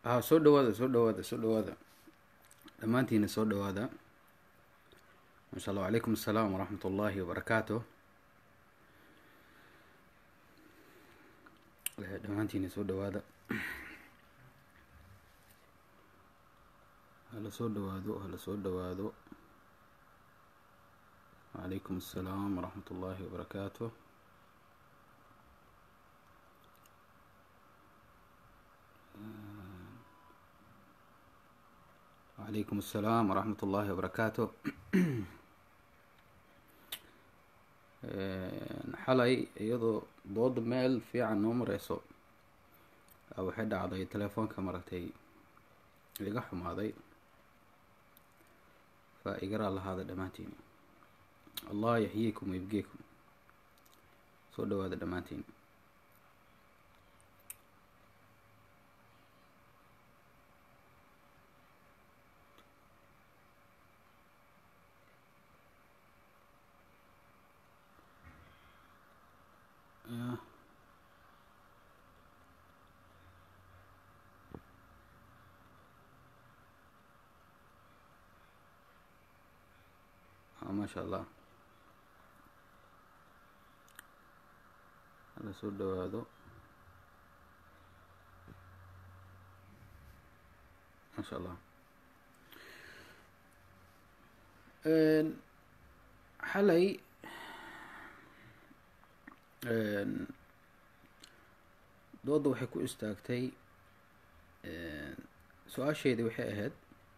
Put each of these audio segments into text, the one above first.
ha soo dhawaada soo dhawaada soo dhawaada dhammaantiina soo dhawaada masha allah wacalaykum assalaam waraxmat ullaahi wabarakaatu dhammaantiina soo dhawaada hala soo dhawaado hala soo dhawaado wacalaykum assalaam waraxmat ullaahi wabarakaatu wacalaykum assalaam waraxmat ullaahi wabarakaatu xalay iyadoo dooda meel fiican noo mareyso waxay dhacday telefoonka maratay iga xumaaday fa igaraa lahaada dhammaantiin allah yaxyiikum waibgeekum soo dhawaada dhammaantiin maasha allah hala soo dhawaado maasha allah xalay dooda waxay ku istaagtay su-aasheedii waxay ahayd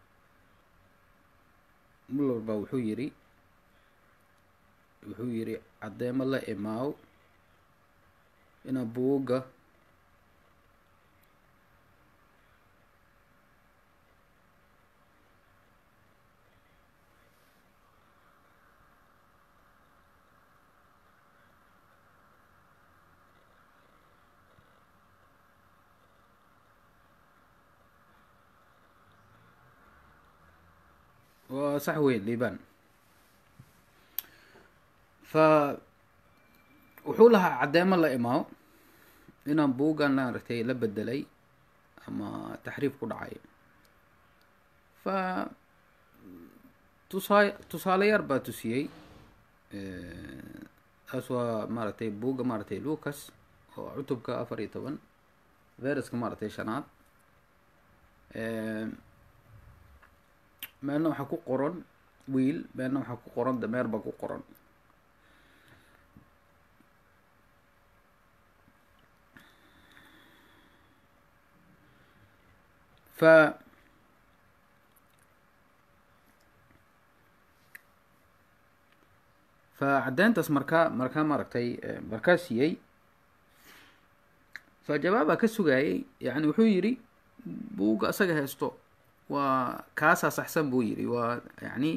muller baa wuxuu yidhi wuxuu yidhi caddeemo la imaaw ina buugga waa sax weyn liibaan fa wuxuu lahaa caddeemo la imaaw inaan buuggan maaragtay la bedelay ama taxriif ku dhacay fa tusaa tusaale yar baa tusiyey taas waa maaragtay buugga maaragtay lucas oo cutubka afar iyo toban veruska maaragtay shanaad meelna waxaa ku qoran wiil meelna waxaa ku qoran dameer baa ku qoran fa fa caddeyntaas markaa markaa maaragtay markaa siiyey fa jawaabaa ka sugayay yani wuxuu yidhi buugga asaga haysto waa kaasaa saxsan buu yidhi waa yacni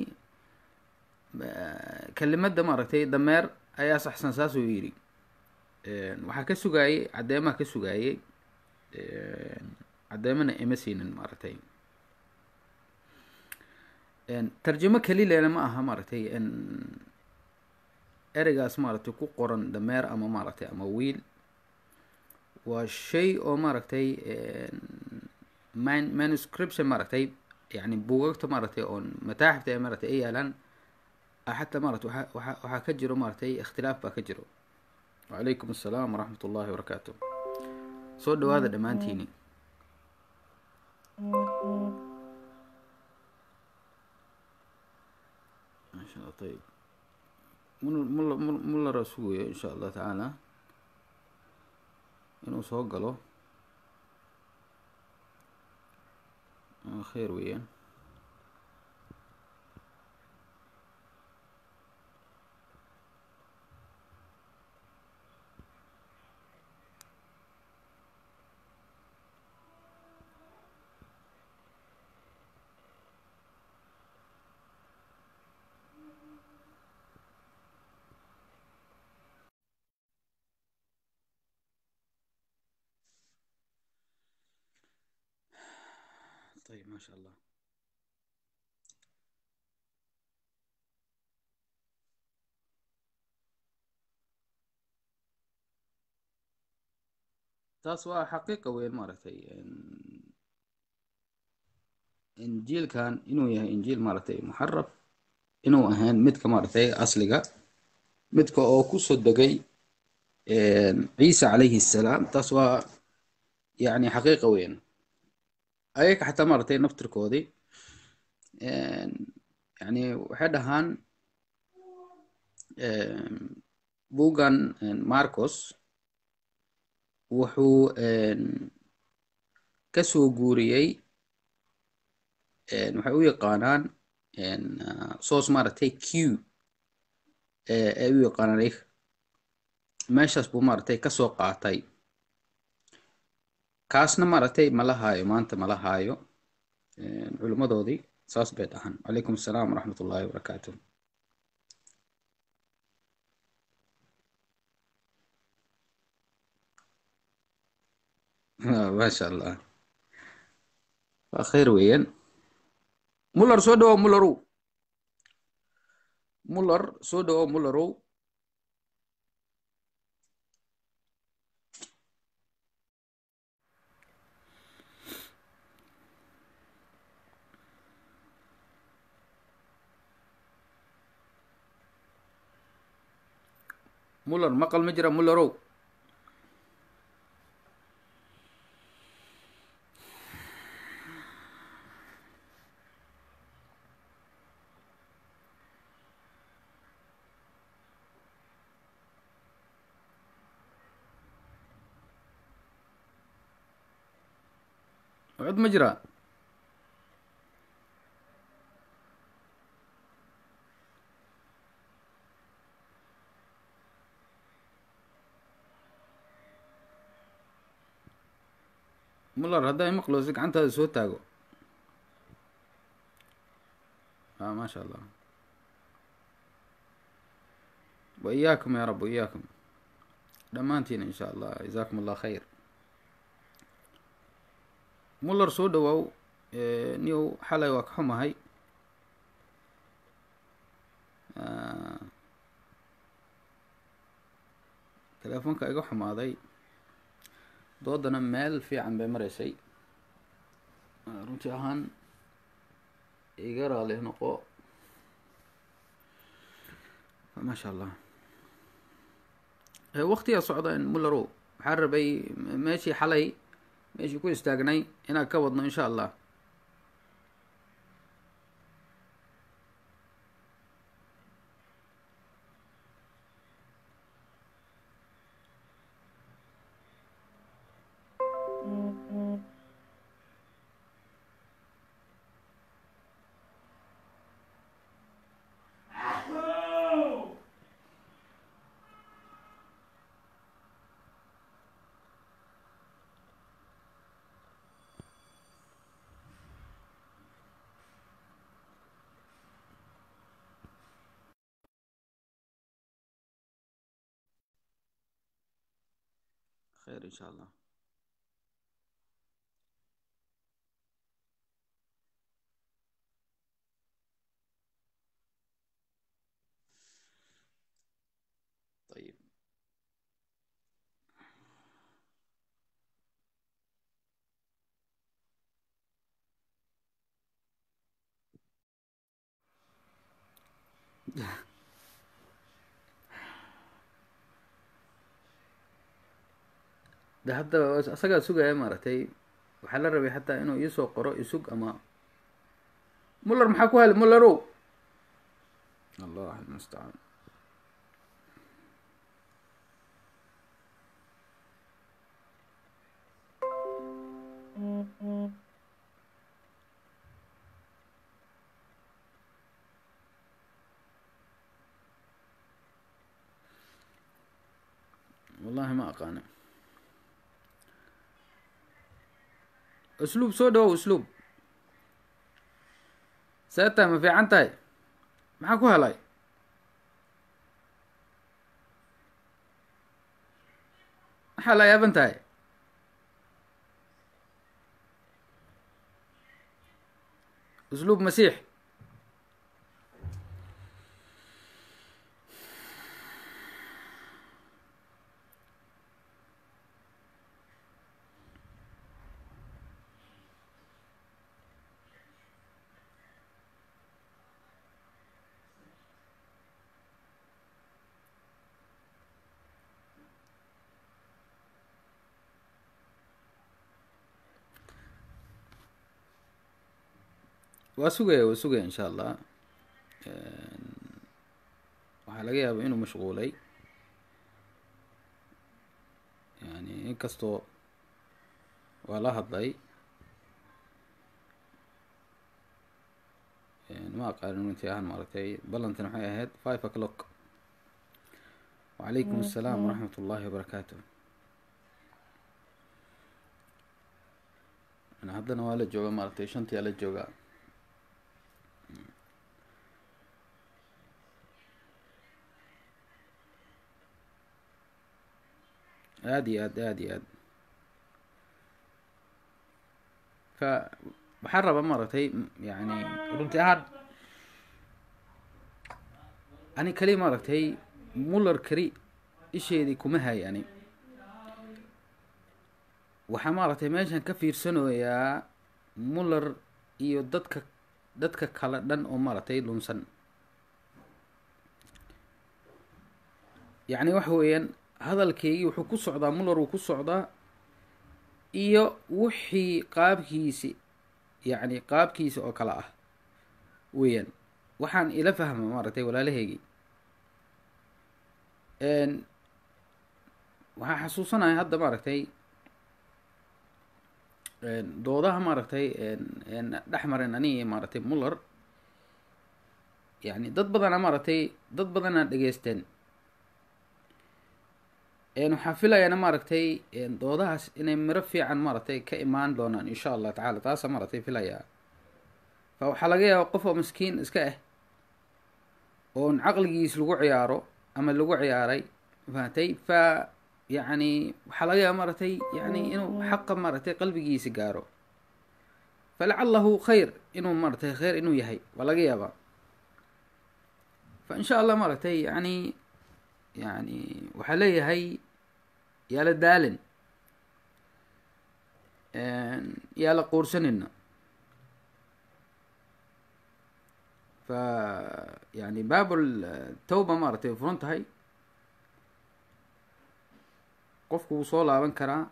kelimadda maaragtay dameer ayaa saxsan saasuu yidhi waxaa ka sugaayey caddeemaha ka sugaayey caddeemana ima siinin maaragtay tarjamo kelilena ma aha maaragtay ereygaas maaragtay ku qoran dameer ama maaragtay ama wiil waa shay oo maaragtay man manuscription maaragtay yani buugagta maaragtay oon mataaxifta ee maaragtay ay yaalaan xataa maarata waa waa waxaa ka jiro maaragtay ikhtilaaf baa ka jiro wacalaykum assalaam waraxmat ullahi wabarakaatu soo dhawaada dhammaantiini masha allah ayib mul mul mullara sugayo insha allah tacaala inuu soo galo kheyr weeyaan طيب ما شاء الله taas waa xaqiiqa weyn maaragtay injiilkan inuu yahay injiil maaragtay muxaraf inuu ahayn midka maaragtay asliga midka oo kusoo degay ciisa calayhi salaam taas waa yani xaqiiqa weyn ayaga xataa maaragtay naftirkoodii yani waxay dhahaan bugan marcos wuxuu kasoo guuriyey waxay u yaqaanaan soos maaragtay q ay u yaqaanaan ayaga meeshaas buu maaragtay kasoo qaatay kaasna maaragtay mala haayo maanta mala haayo culimmadoodii saas bay dhahaan calaykum assalaam waraxmat ullahi wabarakaatu maasha allah waa khayr weeyaan muller soo dhawow mullerow muller soo dhawow mullerow muller maqal ma jira mullerow cod ma jira muller haddaa imaqloosi gacantaada soo taago a maasha allah wa iyaakum ya rab wa iyaakum dhammaantiin in sha allah jazaakum allah khayr muller soo dhawaaw niyow xalay waa ka xumahay teleefoonka iga xumaaday doodana meel fiican bay maraysay runtii ahaan iga raali noqo maasha allah waktigaa socda mullerow waxaa rabay meeshii xalay meeshii ku istaagnay inaan ka wadno insha allah خير إن شاء الله طيب de hadda asagaa sugaya maaragtay waxaa la rabay xataa inuu iisoo qoro isug ama muller maxaa ku heli mullerow allah almustacaan wallahi ma aqaana usluub soo dhawow usluub see tahay ma fiican tahay maxaa ku helay maxaa la yaaban tahay usluub masiix waa sugaya waa sugaya insha allah waxaa laga yaaba inuu mashquulay yani inkastoo waa la hadlay ma aqaanin intii ahaan maaragtay ballantan waxay ahayd five o'clock wacalaykum assalaam waraxmat ullahi wabarakaatu haddana waa la jooga maaragtay shantii aa la joogaa aada iyo aad aada iyo aad ka waxaan rabaa maaragtay yani runti ahaan ani kali maaragtay muller keli isheedii kuma hay ani waxaa maaragtay meeshan ka fiirsanayaa muller iyo dadka dadka kale dhan oo maaragtay lunsan yacni waxa weeyaan hadalkeygii wuxuu ku socdaa muller wuu ku socdaa iyo wixii qaabkiisi yacni qaabkiisa oo kale ah weeyaan waxaan ila fahma maaragtay walaalaheygii waxaan xasuusanaya hadda maaragtay doodaha maaragtay dhex maren aniga maaragtay muller yani dad badana maaragtay dad badana dhegeysteen waxaan filayaana maaragtay doodahaas inay miro fiican maaragtay ka imaan doonaan insha allah tacala taasa maaragtay filayaa fa waxaa laga yaaba qof oo maskiin iska ah oon caqligiis lagu ciyaaro ama lagu ciyaaray fahatay fa yacni waxaa laga yaaba maaragtay yani inuu xaqa maaragtay qalbigiisa gaaro falacalahu khayr inuu maaragtay khayr inuu yahay waa laga yaabaa fa insha allah maaragtay yani yani waxaa leeyahay yaala daalin yaala quursanina fa yani baabul tawba maaragtay way furan tahay qofku wuu soo laaban karaa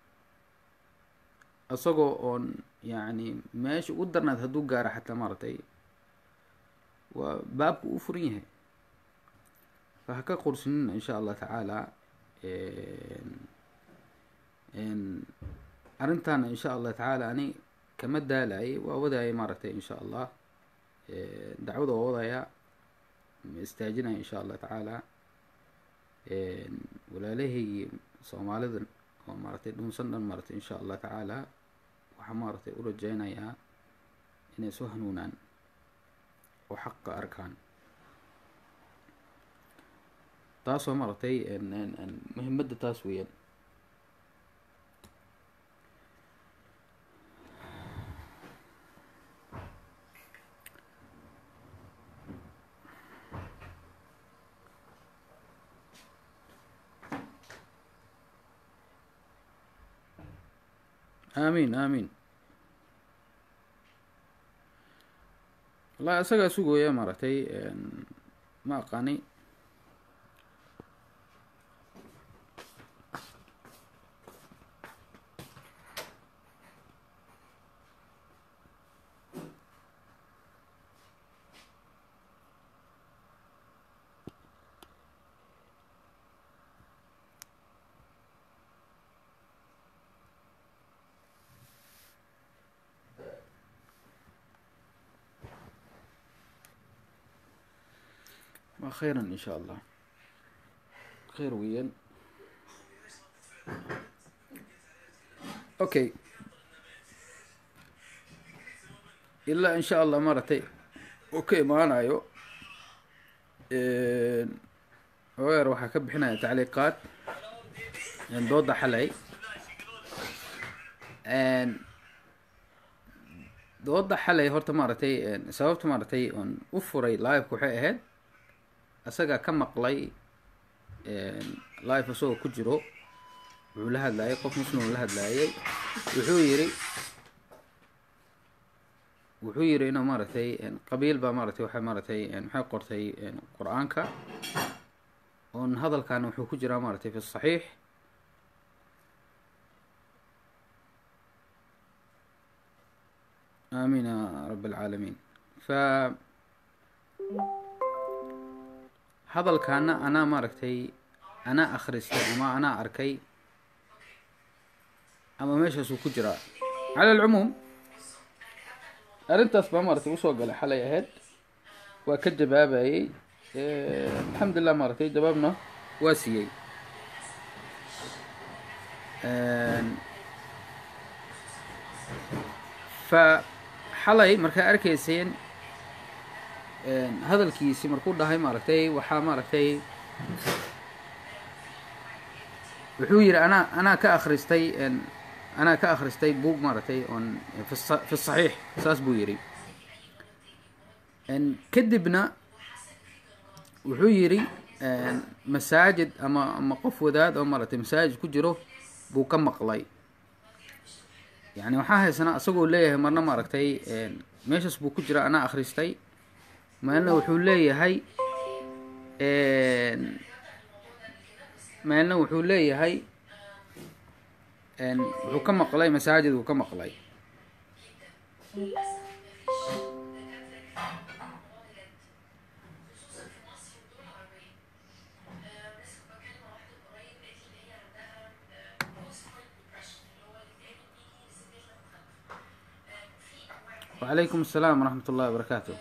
isagoo oon yani meesha ugu darnaad hadduu gaaro xataa maaragtay waa baabku u furan yahay fa ha ka qursinina insha allah tacaala arrintaana insha allah tacaala ani kama daalayay waa wadaya maaragtay insha allah dacwada waa wadaya ma istaajinaya insha allah tacaala walaalahaygii soomaalidan oo maaragtay dhunsan dhan maaragtay insha allah tacaala waxaa maaragtay u rajeynayaa inay soo hanuunaan oo xaqa arkaan taasoo maaragtay muhimadda taas weeyaan aamin aamin wallahi isagaa sugooya maaragtay ma aqaani waa khayran in sha allah khayr weeyaan okay ilaa in sha allah maaragtay uu ka imaanayo oer waxaa ka bixinaya tacliiqaad dooda xalay dooda xalay horta maaragtay sababta maaragtay oon u furay live-ka waxay ahayd isagaa ka maqlay live isagoo ku jiro wuxuu la hadlayay qof muslim la hadlayay wuxuu yiri wuxuu yiri inuu maaragtay qabiil baa maaragtay waxay maaragtay maxay qortay qur-aanka oon hadalkan wuxuu ku jiraa maaragtay fi saxiix آمين يا رب العالمين ف hadalkaana anaa maaragtay anaa akhristay ama anaa arkay ama meeshaasuu ku jiraa cala alcumuum arrintaas baa maaragtay usoo galay xalay ahayd waa ka jawaabayey alxamdulilah maaragtay jawaabna waa siiyey fa xalay markaa arkayseen hadalkiisi markuu dhahay maaragtay waxaa maaragtay wuxuu yidhi anaa anaa ka akhristay anaa ka akhristay buug maaragtay on fi saxiix saas buu yidhi kadibna wuxuu yidhi masaajid ama ama qof wadaad oo maaragtay masaajid ku jiro buu ka maqlay yani waxaa haysanaa isagoo leeyahay marna maaragtay meeshaas buu ku jira anaa akhristay maalna wuxuu leeyahay maalna wuxuu leeyahay wuxuu ka maqlay masaajid uu ka maqlay وعليكم السلام ورحمة الله وبركاته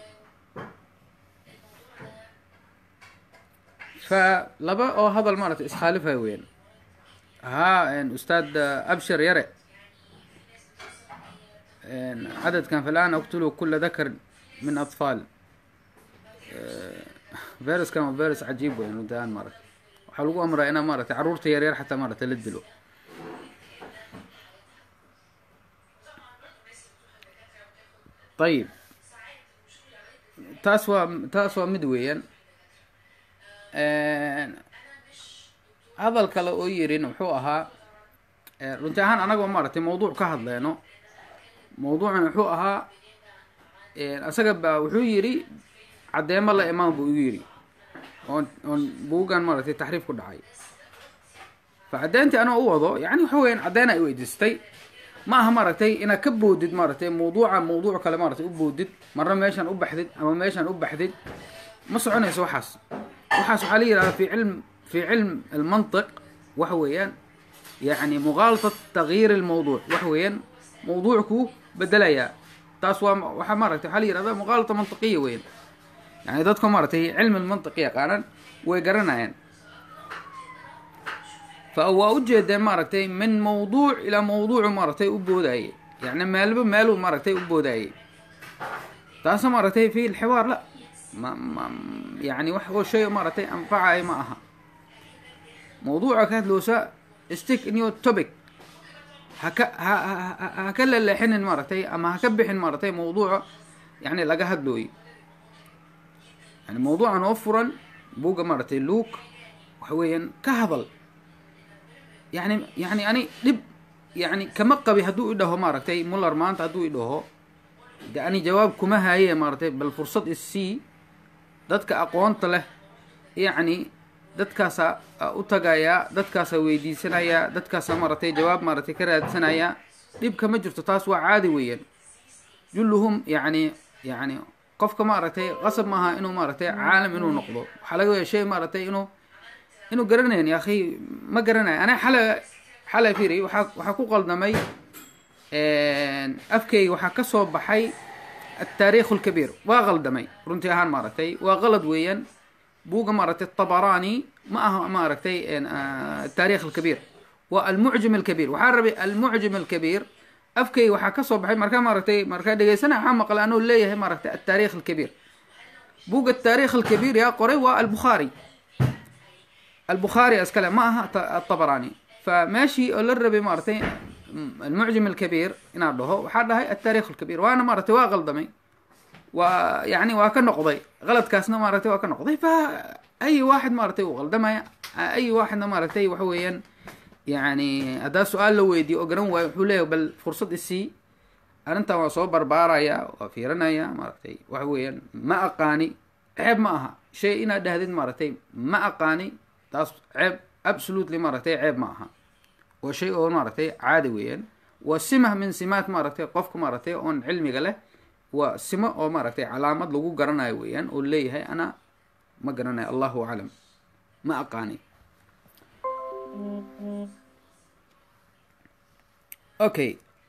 فلبا oo hadal maaragtay iskhaalifay weyn ها أستاذ أبشر يرى عدد كان فالآن أقتلوا كل ذكر من أطفال فيروس كان فيروس عجيب وين انتهى مرة waxaa lagu amraa inaa maaragtay caruurta yaryar xataa maaragtay la dilo ayib taas waa taas waa mid weeyaan hadal kale oo yirin wuxuu ahaa runti ahaan anagoo maaragtay mawduuc ka hadleyno mawduucan wuxuu ahaa isaga ba wuxuu yidhi caddeemo la imaan buu igu yidhi oon oon buugan maaragtay taxriif ku dhacay fa caddeyntii anoo u wado yani waxa weeyaan caddeyn ay weydiistay ma aha maaragtay inaad ka boodid maaragtay mawduuca mawduuc kale maaragtay u boodid marna meeshaan u baxdid ama meeshaan u baxdid ma soconayso waxaas waxaas waxaa la yidhahdaa fi cilm fi cilm almantiq waxa weeyaan yani muqaalatat tagyiir almawduuc waxa weeyaan mawduucku bedelayaa taas waa waxaa maaragtay waxaa la yihahdaa muqaalata mantiqiya weeyaan yani dadka maaragtay cilmi lmantiq yaqaanan way garanayaan fa waa ujeedeen maaragtay min mawduuc ilaa mawduucu maaragtay u boodaaye yani meelba meeluu maaragtay u boodaaye taasna maaragtay fi lxiwaar la ma ma yani wax oo shay maaragtay anfacaya ma aha mawduuca ka hadloosa stick in your topic haka ha ha ka laleexinin maaragtay ama haka bixin maaragtay mawduuca yani laga hadlooyo yani mawduucan oo furan buugga maaragtay luuk waxa weeyaan ka hadal yani yani ani dhib yani kama qabi hadduu idhaho maaragtay muller maanta hadduu idhaho de ani jawaab kuma haye maaragtay bal fursad issii dadka aqoonta leh yacni dadkaasaa u tagayaa dadkaasaa weydiisanayaa dadkaasaa maaragtay jawaab maaragtay ka raadsanayaa dhib kama jirto taas waa caadi weeyaan julluhum yani yani qofka maaragtay qasab maaha inuu maaragtay caalam inuu noqdo waxaa laga waya shay maaragtay inuu inuu garanayn ya akhi ma garanayo ana xala xalay firi waxaa waxaa ku qaldamay afkeyga waxaa ka soo baxay التاريخ الكبير waa qaldamay runtii ahaan maaragtay waa qalad weeyaan buuga maaragtay طبراني ma aha maaragtay التاريخ الكبير waa المعجم الكبير waxaa rabay المعجم الكبير afkeyga waxaa kasoo baxay markaa maaragtay markaa dhegeysana waxaa maqlay anuu leeyahay maaragtay التاريخ الكبير buuga التاريخ الكبير yaa qoray waa البخاري البخاري iskale ma aha الطبراني فماشي oo la rabay maaragtay المعجم الكبير inaad dhaho waxaa dhahay التاريخ الكبير waana maaragtay waa qaldamay waa yani waa ka noqday qaladkaasna maaragtay waa ka noqday fa ay waaxid maaragtay uu qaldamaya ay waaxidna maaragtay waxa weeyaan yani haddaa su-aal la weydiyo oo garan waayo wuxuu leeyahay bal fursad isii arrintan waa soo barbaaraya waa fiiranaya maaragtay waxa weeyaan ma aqaani ceeb ma aha shay inaad dhahdid maaragtay ma aqaani taas ceeb absolutely maaragtay ceeb ma aha waa shay oo maaragtay caadi weeyaan waa simah min simaat maaragtay qofka maaragtay oon cilmiga leh waa simo oo maaragtay calaamad lagu garanayo weeyaan oo leeyahay ana ma garanayo allahu aclam ma aqaani okay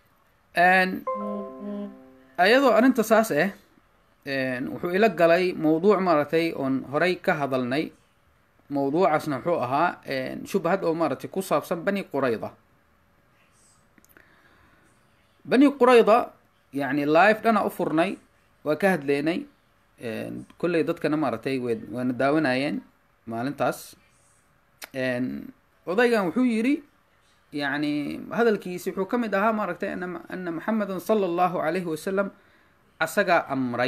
ayadoo arrinta saas ah wuxuu ila galay mawduuc maaragtay oon horay ka hadalnay mawduucaasna wuxuu ahaa shubhad oo maaragtay ku saabsan bani qurayda bani qurayda yani live dhana u furnay waa ka hadleynay kolley dadkana maaragtay w waana daawanayeen maalintaas odaygan wuxuu yidhi yani hadalkiisi wuxuu ka mid ahaa maaragtay ana ana maxamedan sala allahu alayhi wasalam asagaa amray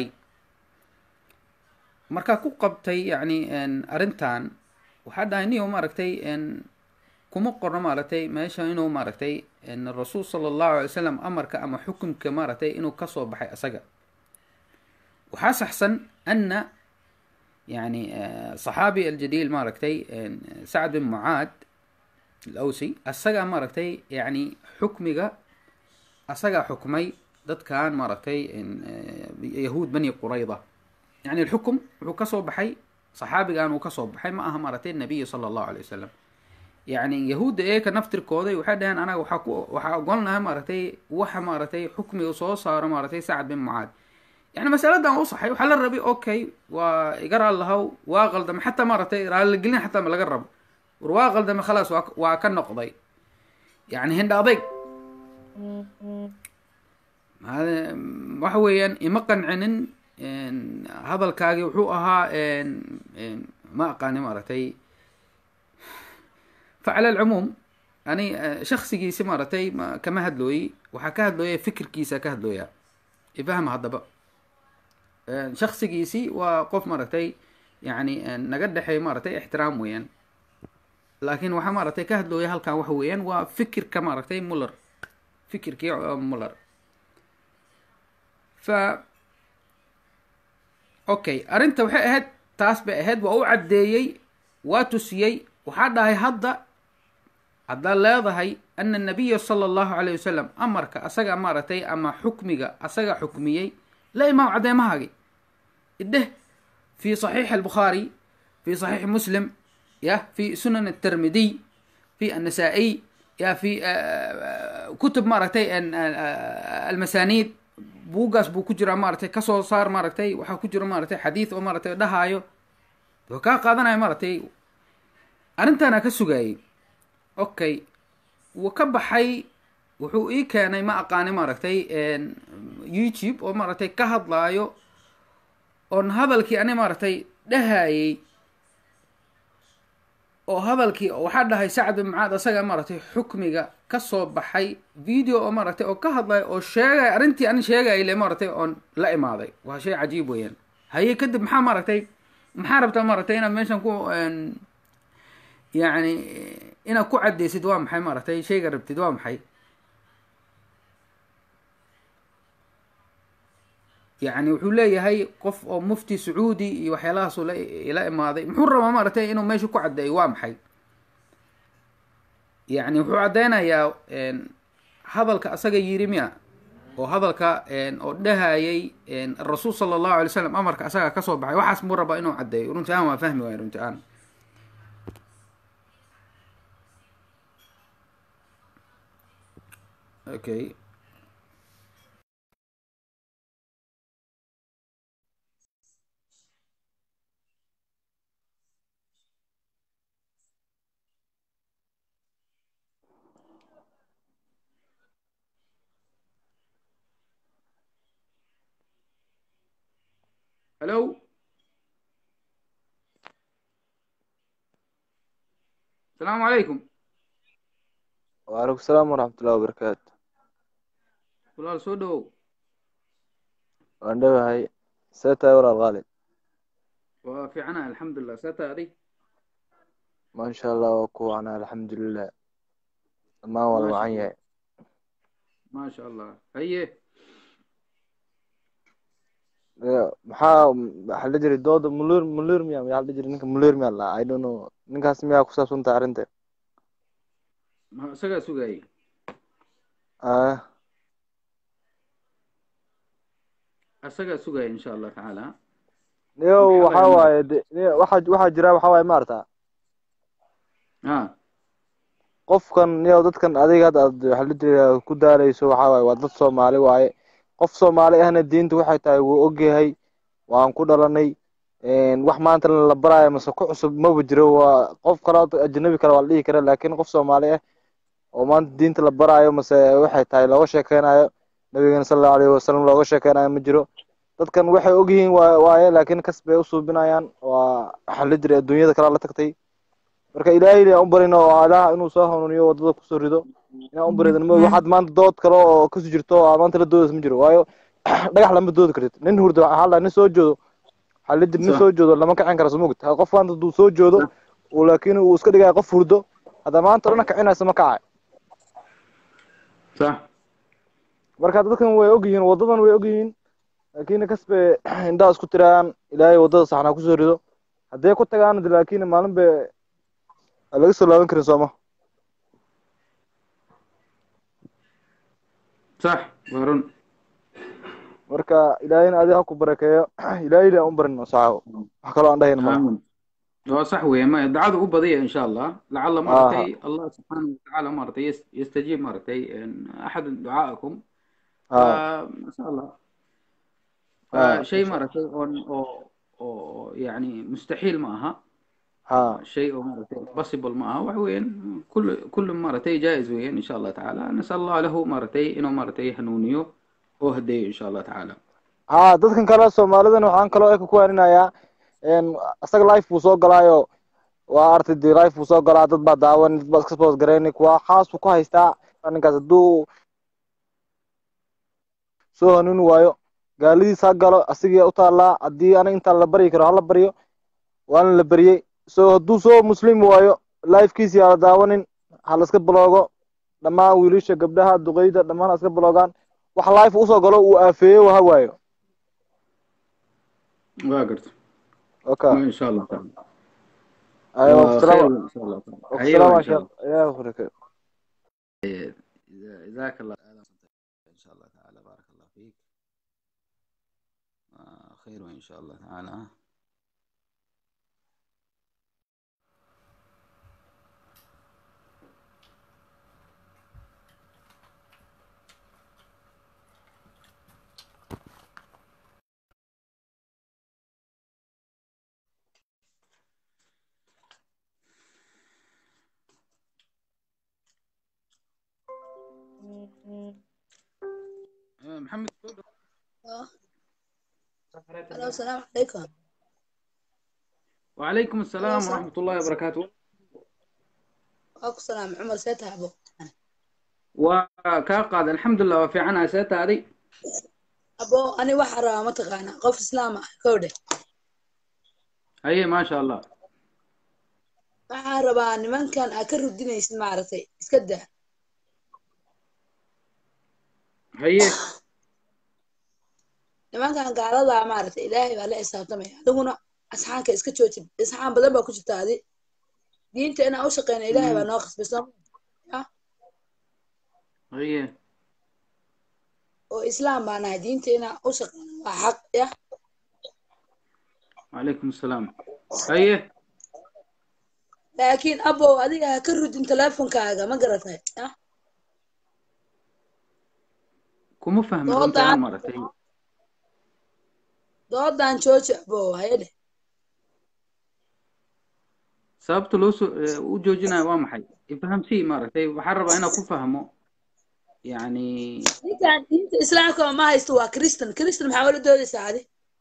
markaa ku qabtay yani arrintan waxaa dhahay niyo maaragtay kuma qorno maaragtay meesha inuu maaragtay rasuul sala allahu alay wasalam amarka ama xukunka maaragtay inuu kasoo baxay asaga waxaa saxsan ana yani saxaabi aljaliil maaragtay sacd bin mucaad alawsi asagaa maaragtay yani xukmiga asagaa xukmay dadkan maaragtay yahuud bani qurayda yani alxukum wuxuu kasoo baxay saxaabigan uu kasoo baxay ma aha maaragtay nabiyi sala allahu alay wasalam yani yahuudda eeka naftirkooday waxay dhaheen anaga waxaa ku waxaa ogolnahay maaragtay waxa maaragtay xukmiga soo saaro maaragtay sacad bin mucaad yani masaladan u saxay waxaa la rabay okay waa iga raal lahaw waa qaldame xataa maaragtay raaligelin xataa ma laga rabo war waa qaldame khalaas waa waa ka noqday yani hindha adayg waxa weeyaan ima qancinin hadalkaagi wuxuu ahaa ma aqaani maaragtay facala alcumuum ani shaksigiisi maaragtay kama hadlooyi waxaa ka hadlooya fikirkiisa ka hadlooya ifahma haddaba shaksigiisi waa qof maaragtay yani naga dhexeey maaragtay ixtiraam weeyaan laakin waxaa maaragtay ka hadlooya halkan waxa weeyaan waa fikirka maaragtay muller fikirkii muller fa okay arrinta waxay ahayd taas bay ahayd waa u caddeeyey waa tusiyey waxaa dhahay hadda haddaad leedahay ana nabiya sala allahu alayh wasalam amarka asaga maaragtay ama xukmiga asaga xukmiyey la imaam caddeemahaagi idheh fi saxiixi albukhaari fi saxiixi muslim ya fi sunan atermidiy fi annasa-iy ya fi kutub maaragtay almasaniid buuggaas buu ku jiraa maaragtay kasoo saar maaragtay waxaa ku jira maaragtay xadiid oo maaragtay dhahaayo wa kaa qaadanaya maaragtay arrintaana ka sugaayey okay wuu ka baxay wuxuu ii keenay ma aqaani maaragtay youtube oo maaragtay ka hadlaayo oon hadalkii ani maaragtay dhahayey oo hadalkii waxaa dhahay sacad bin mucaad asaga maaragtay xukmiga kasoo baxay video oo maaragtay oo ka hadlaya oo sheegaya arrintii ani sheegaya le maaragtay oon la imaaday waa shay cajiib weeyaan haye kadib maxaa maaragtay maxaa rabtaa maaragtay inaad meeshan ku yani inaad ku caddeysid waa maxay maaragtay shayga rabtid waa maxay yani wuxuu leeyahay qof oo mufti sacuudi iyo waxyaalahaasuu la ila imaaday muxuu rabaa maaragtay inuu meesha ku caddeeyo waa maxay yani wuxuu caddeynayaa hadalka asaga yiri miya oo hadalka oo dhahayay rasuul sala allahu alay slam amarka asaga kasoo baxay waxaas muu rabaa inuu caddeeyo runti aan waa fahmi waaya runti aan okay hello asalaamu calaykum وعليكم السلام ورحمة الله وبركاته walaal soo dhawow waan dhawahay see tahay walaal khaalid waa fiicana alxamdulilah see tahay adig maasha allah waa ku wacnaa alxamdulilah dhammaan waa la wacan yahay maasha allah haye Ee, maxaa waxaa la jiray dooda mulir mulir miya maxaa la jiray ninka mulir miya la i don't know ninkaas miyaa ku saabsan tahay arrinta ma isagaa sugaayay ah asagaa sugaya insha allah tacaala niyo Maxaa waxa waaye waaye de- niyo waxa waxaa jira waxa waaye maarata ha qofkan niyo dadkan adiga hadda aad waxa la jira ku daaleyso waxa waaye waa dad soomaali waaye qof soomaali ahna diinta waxay tahay wuu ogyahay waan ku dhalanay een, wax maanta la baraayo mase ku cusub maba jiro waa qof kale oo ajnabi kale waa la dhihi kara laakiin qof soomaali ah oo maanta diinta la baraayo mase waxay tahay looga sheekeynayo nabigeena sala allahu alayhi wasalam looga sheekeynayo ma jiro dadkan waxay ogyihiin waa- waaye laakiin kas bay usuubinayaan waa waxa la jira adduunyada kale la tagtay marka ilaahay aan u barino oo ilaah inuu soo hanuuniyo wadada kusoo rido inaan u baridan ma waxaad maanta dood kale oo kasoo jirto oo aad maanta la doodaysa ma jiro waayo dhagax lama doodi kartid nin hurdo waxaa la nin soo joodo waxaa la jira nin Sax. soo joodo lama kicin karo sumugd qof maanta hadduu soo joodo uu laakiin uu iska dhigaya qof hurdo hadda maanta dhana kicinaysa ma kacay sax marka dadkan way ogyihiin wadadan way ogyihiin laakiin kasbe indhaha isku tiraan ilaahay wadada saxnaa kusoo rido hadday ku tagaan de laakiin maalin bay aan laga soo laaban karin sooma sax waa run marka ilaahayna adiga ha ku barakeeyo ilaahayna aan u barino saxaabo wax kaloo aan dhahayn malaha aamin waa sax weeye ma dacada u badiya insha allah lacala maaragtay allah subxaanahu watacaala maaragtay yas- yastajiib maaragtay axad ducaaءakum ها ما شاء الله آه. شيء مرتي اون او او يعني مستحيل معها ها شيء مرتي بوسيبل معها وين كل كل مرتي جائز وين ان شاء الله تعالى نسال الله له مرتي انه مرتي هنونيو وهدي ان شاء الله تعالى ها dadkan kale soomaalidan waxaan kaloo eka ku waarinayaa een asaga life buu soo galaayo waa artay dee life buu soo galaa dad baa daawan dad baa iska spoos garayni kuwa xaas buu ku haystaa ninkaas hadduu soo hanuuni waayo gaaladiis ha galo asigii u taallaa haddii aniga intaan la baryi karo hala baryo waana la baryey so hadduu soo muslim waayo lifekiisi yaa la daawanin ha la iska baloogo dhammaan wiilasha gabdhaha duqeyda dhammaan ha iska baloogaan wax life usoo galo uu aafeeyo ha waayo واقرت okay ان شاء الله تعالى ايوه وخير السلام ان شاء الله تعالى السلام ايوه ان يا شاء شيخ الله يا اخوك جزاك الله ان شاء الله تعالى بارك الله فيك آه، خير ان شاء الله تعالى آه، محمد آه. الو السلام عليكم وعليكم السلام السلام. ورحمة الله وبركاته واكو سلام عمر سيتها ابو وكاقاد الحمد لله وفي عنها سيت هذه ابو انا وحرا ما تقانا قف اسلام كوده هي ما شاء الله waxaan rabaa nimankan aa ka rudinaysid maaragtay iska daa هي nimankan gaaladaa maaragtay ilaahay baa la xisaabtamaya adiguna asxaanka iska jooji asxaan badan baa ku jirta adi diinta inaan u shaqeyna ilaahay baa noo qasbay soo هي oo islaam baa nahay diinta inaan u shaqeyna waa xaq ya وعليكم السلام هي laakiin abow adiga ha ka rudin teleefonkaaga ma garatay ya كم فهم Doodan. انت مرتين doodan jooji abow hayadhe sababta loo soo ee, u joojinayo waa maxay ifaham sii maaragtay waxaan rabaa inaan ku fahmo yani ninkan diinta islaamka ma haysto waa kristan kristan maxaa ula doodaysaa adi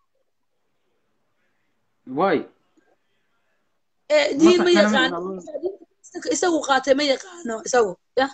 waay Eh, diin ma saxsana yaqaano ma Diinta isagu qaatay ma yaqaano isagu ya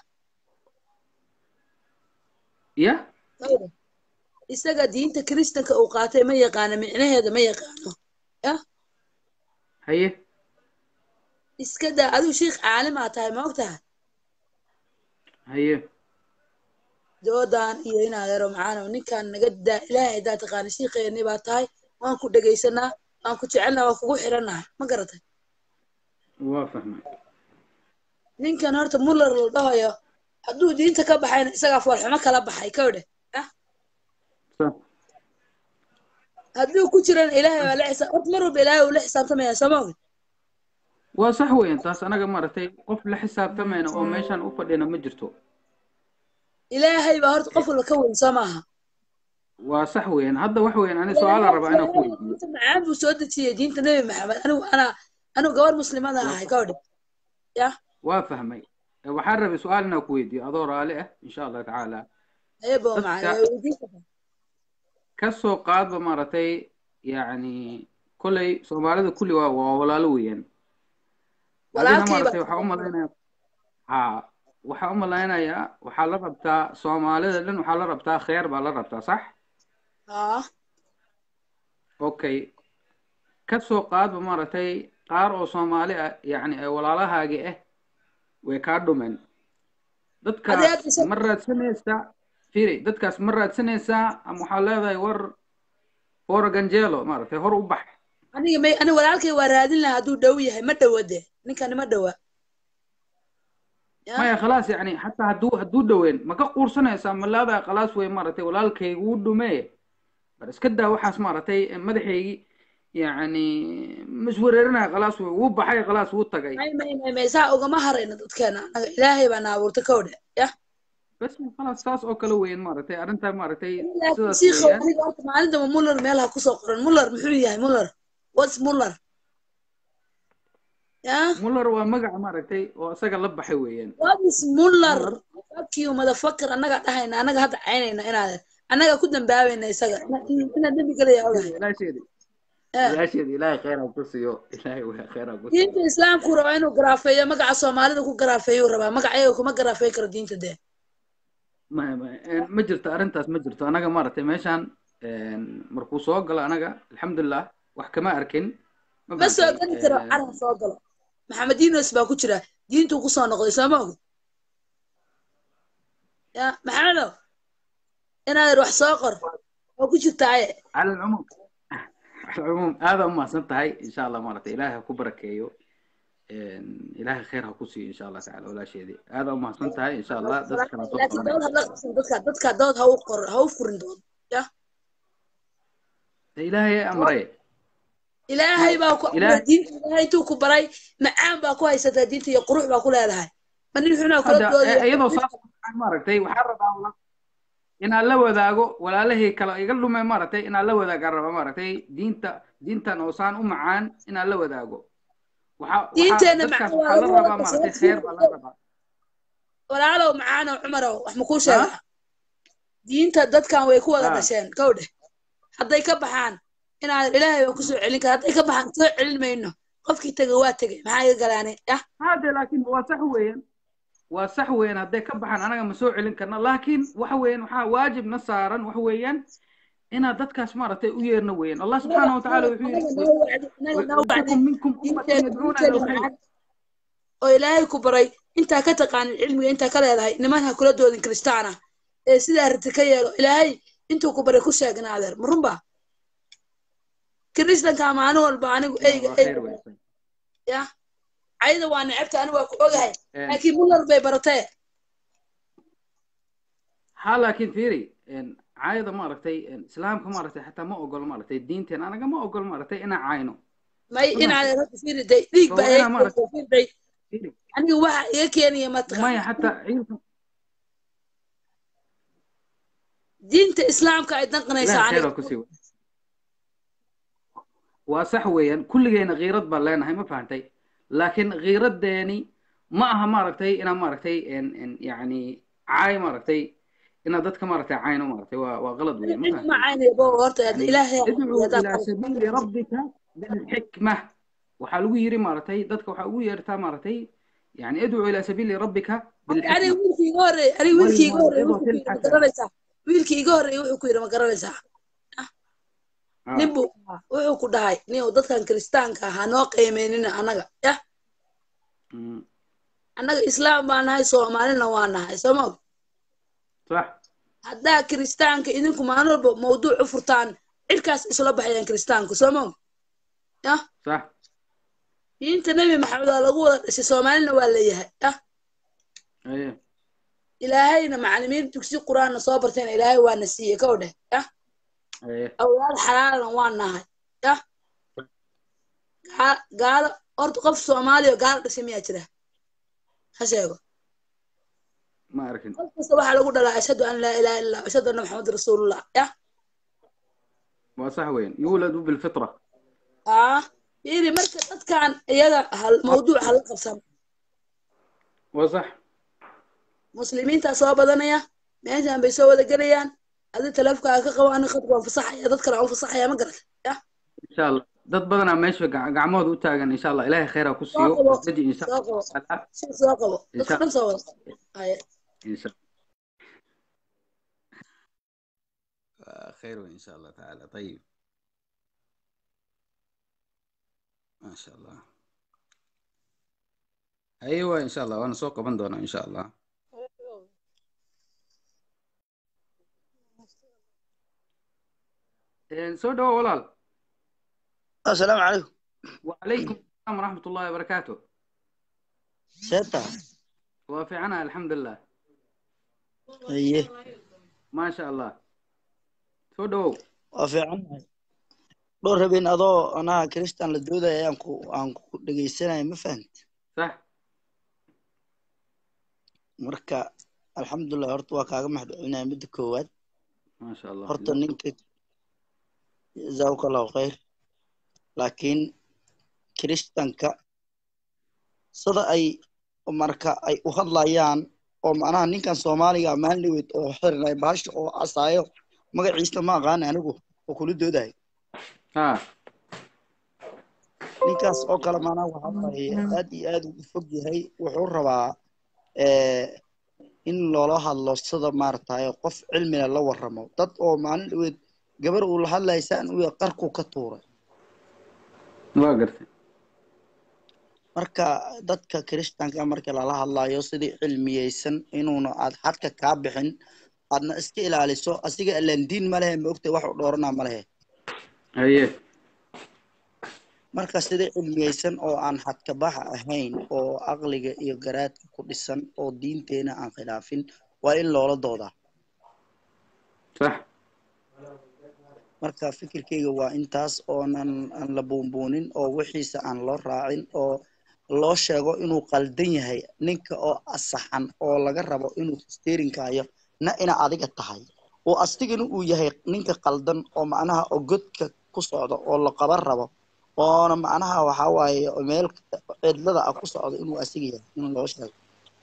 ya Hawda. isaga diinta kristanka uu qaatay ma yaqaano micnaheeda ma yaqaano ya haye iska daa adigu sheikh caalim aa tahay ma og tahay haye doodan iyo inaad yaro macaano ninkan naga daa ilaahay haddaa taqaana shiikheeni baa tahay waan ku dhegaysanaa waan ku jecelnaa waan kugu xirannahay ma garatay waa fahmay ninkan horta muller la dhahayo hadduu diinta ka baxayna isagaa foolxumo kala baxay kawdhe sax hadduu ku jirana ilaahay baa la xisaab horta mar walba ilaahay uu la xisaabtamaya soo ma ogin waa sax weeyaan taas anaga maaragtay qof la xisaabtamayna oo meeshaan u fadhina ma jirto ilaahay baa horta qof walba ka weyn soo maaha waa sax weeyaan hadda wax weeyaan ani su-aalaan rabaa inaan ku weydiiyo diinta macaan buu soo dejiyey diinta nebi maxamed anigu anaa anigu gabar muslimada ahay ka odhe ya waa fahmay Eh, waxaan rabay su-aal inaan ku weydiiyo adoo raali ah insha allah tacaala ayabo Dadka- macaan waa weydiin kartaa ka soo qaadba maaragtay yacni kolley soomaalida kulli waa waa walaalo weeyaan adina Walaalkayba- maaragtay waxaa u malaynaya ha waxaa u malaynayaa waxaa la rabtaa soomaalida dhan waxaa la rabtaa kheer baa la rabtaa sax haa okay ka soo qaadba maaragtay qaar oo soomaali ah yacni ee walaalahaagi ah way kaa dhumeen dadkaas Adeer, isa- ma raadsanaysaa firi dadkaas ma raadsanaysaa ama waxaa leedahay war fora ganjelo maaragtay hor u bax aniga may aniga walaalkay waa raadin lahaa hadduu dhow yahay ma dhowa de ninkani ma dhowa Ya. maya khalaas yacni xataa hadduu hadduu dhoween ma ka quursanaysaa ma leedahay khalaas wey maaragtay walaalkaygu wuu dhumee bar iska daa waxaas maaragtay madaxaygii yacni maswareerinaya khalaas wey wuu baxay khalaas wuu tagay may may may may saa ugama harayno dadkeena anaga ilaahay baa na abuurta ka odhe ya bas khalaas saas oo kale weeyaan maaragtay arrintaa maaragtay laakiin sidaas shiikhow weeyaan aniga horta maalintaba muller meelaha kusoo qoran muller muxuu yahay muller whats muller ya muller waa magaca maaragtay oo isaga la baxay weeyaan what is muller Muller. fuck you motherfucker annaga dhahayna annaga hadda caynayna inaad annaga ku dambaabayna isaga ina- in- inaad dembi gelaya ogahay ilaasheedi Eh. ilaasheedi ilaahay khayr ha ku siiyo ilaahay waa khayr ha ku siiyo diinta islaamku rabaa inuu garaafeeyo magaca soomaalida ku garaafeeyuu rabaa magaca iyaga kuma garaafeey karo diinta dee ma ma een, ma jirto arrintaas ma jirto anaga maaragtay meeshaan een, markuu soo galo anaga alxamdulilah wax kama arkin ma ma soo fahantay? geli karo Een, calan soo galo maxamed yunus baa ku jira diintuu kusoo noqday soo ma ogid ya maxamedow inaad wax soo qor oo ku jirtaaye cala alcumuum cala alcumuum aada u mahadsan tahay insha allah maaragtay ilaahay ha ku barakeeyo een, ilaahay khayr ha ku siiyo insha allah tacala walaasheedii aada u mahadsan tahay insha allah dadkana soo laakiin dood qabanaya hadla qabsan dadka dadka dood ha u qor ha u furin dood ya ilaahay amray ilaahay baa ku Ilaahay- diinta ilaahay intuu ku baray macaan baa ku haysataa diinta iyo qurux baa ku leedahay ma nin xunaa kula hadda doodaya eh, iyadoo saas ah, maaragtay waxaan rabaa wala- inaan la wadaago walaalahii kale iga dhume maaragtay inaan la wadaagaan rabaa maaragtay diinta diintan oo saan u macaan inaan la wadaago waxa waxa Diinteena dadkaas macaan waa waxaa la lagu wada rabaa maaragtay qasbay. khayr baa la rabaa walaalow macaanow cumarow wax ma kuu sheegaa diinta dadkan way ku wada Ah. dhasheen kow dheh hadday ka baxaan inaad ilaahay baa kusoo celin kara hadday ka baxaan soo celin mayno qofkii tegay waa tegay maxaa iga galaanay yah hade laakiin waa sax weeyaan waa sax weeyaan hadday ka baxaan anaga ma soo celin karna laakiin waxa weeyaan waxaa waajibna saaran waxa weeyaan inaad dadkaas maaragtay u yeerno weeyaan allah subxaana watacaala wuxuu anaga yidhi noo wacdi anaga noo wacdi ويكون منكم أمة diinteena يدعون إلى diinteena الخير macaan oo ilaahay ku baray intaa ka taqaanin cilmiga intaa ka leedahay niman ha kula doodin kristaan ah ee sidaa rati ka yeelo ilaahay intuu ku baray ku sheegna adeer ma runba kiristanka maalin walba anigu eyga waa khayr eyga weeyaan ya cayda waa necabta anigu waa ku ogahay Een, laakiin muller bay baratee ha laakiin fiiri een, caayada maaragtay een, islaamka maaragtay xataa ma ogolo maaragtay diinteen anaga ma ogolo maaragtay inaan caayno may Ma inaad horta fiiriday dhiig So, baa inaa iga maaragtay- fiiriday fiiri aniga waxa iga keenaya mataqaan maya xataa ciilka diinta islaamka ay danqanaysaa ilaah khayr aniga ha ku sii wada. waa sax weeyaan kulligeyna khiirad baan leenahay ma fahantay laakiin khiiradeeni ma aha maaragtay inaan maaragtay een, een, yacni caay maaragtay inaad dadka maaragtay cayno maaragtay waa waa qalad weeyaan ma cid ma fahantay caynaya bo horta يعني ilaahay ادعو hadaad إلى سبيل ربك بالحكمة waxaa lagu yiri maaragtay dadka waxaa ugu yeertaa maaragtay yani idcu ila sabiili rabbika aniga bilxikma wiilkii iga horreeyey aniga wiilkii iga horreeyey wuxuu ku والموعظة yidhi ma الحسنة garanaysaa wiilkii iga horreeyey wuxuu ku yidhi ma garanaysaa nin آه. buu ahaa wuxuu ku dhahay nin uu dadkan kiristaanka ahaa noo qiimeynina annaga yah مم. annaga islaam baa nahay soomaalina waa nahay soo ma og صح haddaa kiristaanka idinku maalin walba mawduuc u furtaan cirkaas isla baxayaan kiristaanku soo ma og yah صح diinta nebi maxamed waa lagu wada dhashay soomaalina waa leeyahay yah ايه ilaahayna macallimiin dugsi qur-aanna soo bartayna ilaahay waana siiyey ka odheh yah haye awlaad xalaalana waan nahay yah Gaa- gaalo horta qof soomaaliya oo gaalo dhashay miyaa jira ha sheego ma arkin qof kasta waxaa lagu dhalaa ashhadu an laa ilaha illa ashhadu anna maxamed rasuulullah yah waa sax weyn yuuladu bilfitra ah fiiri marka dadkan iyaga hal mawduuc hala qabsan waa sax muslimiintaa soo badanaya meeshan bay soo wada gelayaan adi taleefkaaga ka qabo ani khadka waan fasaxaya dad kale aan u fasaxaya ma garata yah insha allah dad badanaa meesha gac- gacmahooda u taagan insha allah ilaahay khayra ku soo siiyo qabo daji insha soo qabo allah taala si soo qabo insha dadka dhan soo wada haya insha آه، خير وإن شاء الله تعالى طيب ما شاء الله أيوة إن شاء الله وأنا سوق بندونا إن شاء الله إيه، سو دوا ولال asalaamu calaykum وعليكم السلام ورحمة الله وبركاته see tahay وفي عنا الحمد لله haye ما شاء الله سو دوا waa fiicannahay dhowr habeen adoo anaha kristan la doodaya ayaan ku aan ku dhegaysanaya ma fahamti صح marka alxamdulilah horta waa kaaga mahadcelinaya midda koowaad ما شاء الله horta ninka jazaaka allahu khayr laakiin kiristanka sida ay marka ay u hadlayaan oo macnaha ninkan soomaaliga maalin dhaweyd oo xirinay bahasha oo casaayo magaciisa ma aqaan anigu oo kula doodahay ها ninkaas oo kale maanaa waxa waaye aad iyo aad ugu fog yahay wuxuu rabaa eh, in loola hadlo sida maaragtay qof cilmina la waramo dad oo maalin dhaweed gabar uu la hadlayay saan u yahay qarku ka tuuray واقرت marka dadka kiristaanka marka lala hadlayo sidii cilmiyeysan inuuna aad xadka kaa bixin aadna iska ilaaliso asiga ilaan diin ma lehe ma ogtay wax u dhooranaa ma lehe هي marka sidii cilmiyeysan oo aan xadka baxa ahayn oo aqliga iyo garaadka ku dhisan oo diinteena aan khilaafin waa in loola doodaa صح marka fikirkeyga waa intaas oonan aan la buunbuunin oo wixiisa aan loo raacin oo loo sheego inuu qaldan yahay ninka oo asaxan oo laga rabo inuu sterinkayo na ina adiga tahay oo astigana uu yahay ninka qaldan oo macnaha oo godka ku socda oo la qaban rabo oona macnaha waxa waaye meel cidlada ah ku socda inuu asiga yahay in loo sheego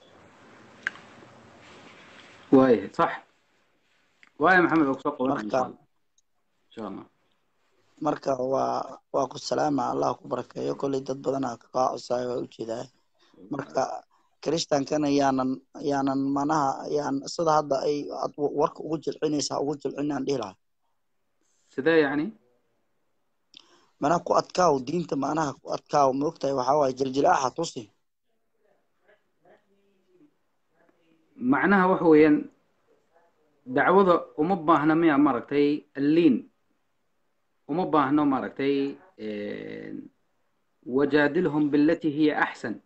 وايه صح وايه محمد أقصى قولنا إن شاء marka الله إن شاء الله marka waa waa ku salaama allah ku barakeeyo kolley dad badanaa ka qaacusaayo waa ujeedaa marka kiristankana yaanan yaanan manaha yaan sida hadda ay aad warka ugu jilcinaysaa ugu jilcinaan dhihi lahaa سده يعني manaha ku adkaaw diinta manaha ku adkaaw ma ogtahay waxaa waaye jiljilaaxa tusi معناها وحويا دعوة وما باهنا ميا مرتي اللين وما باهنا مرتي إيه، وجادلهم بالتي هي أحسن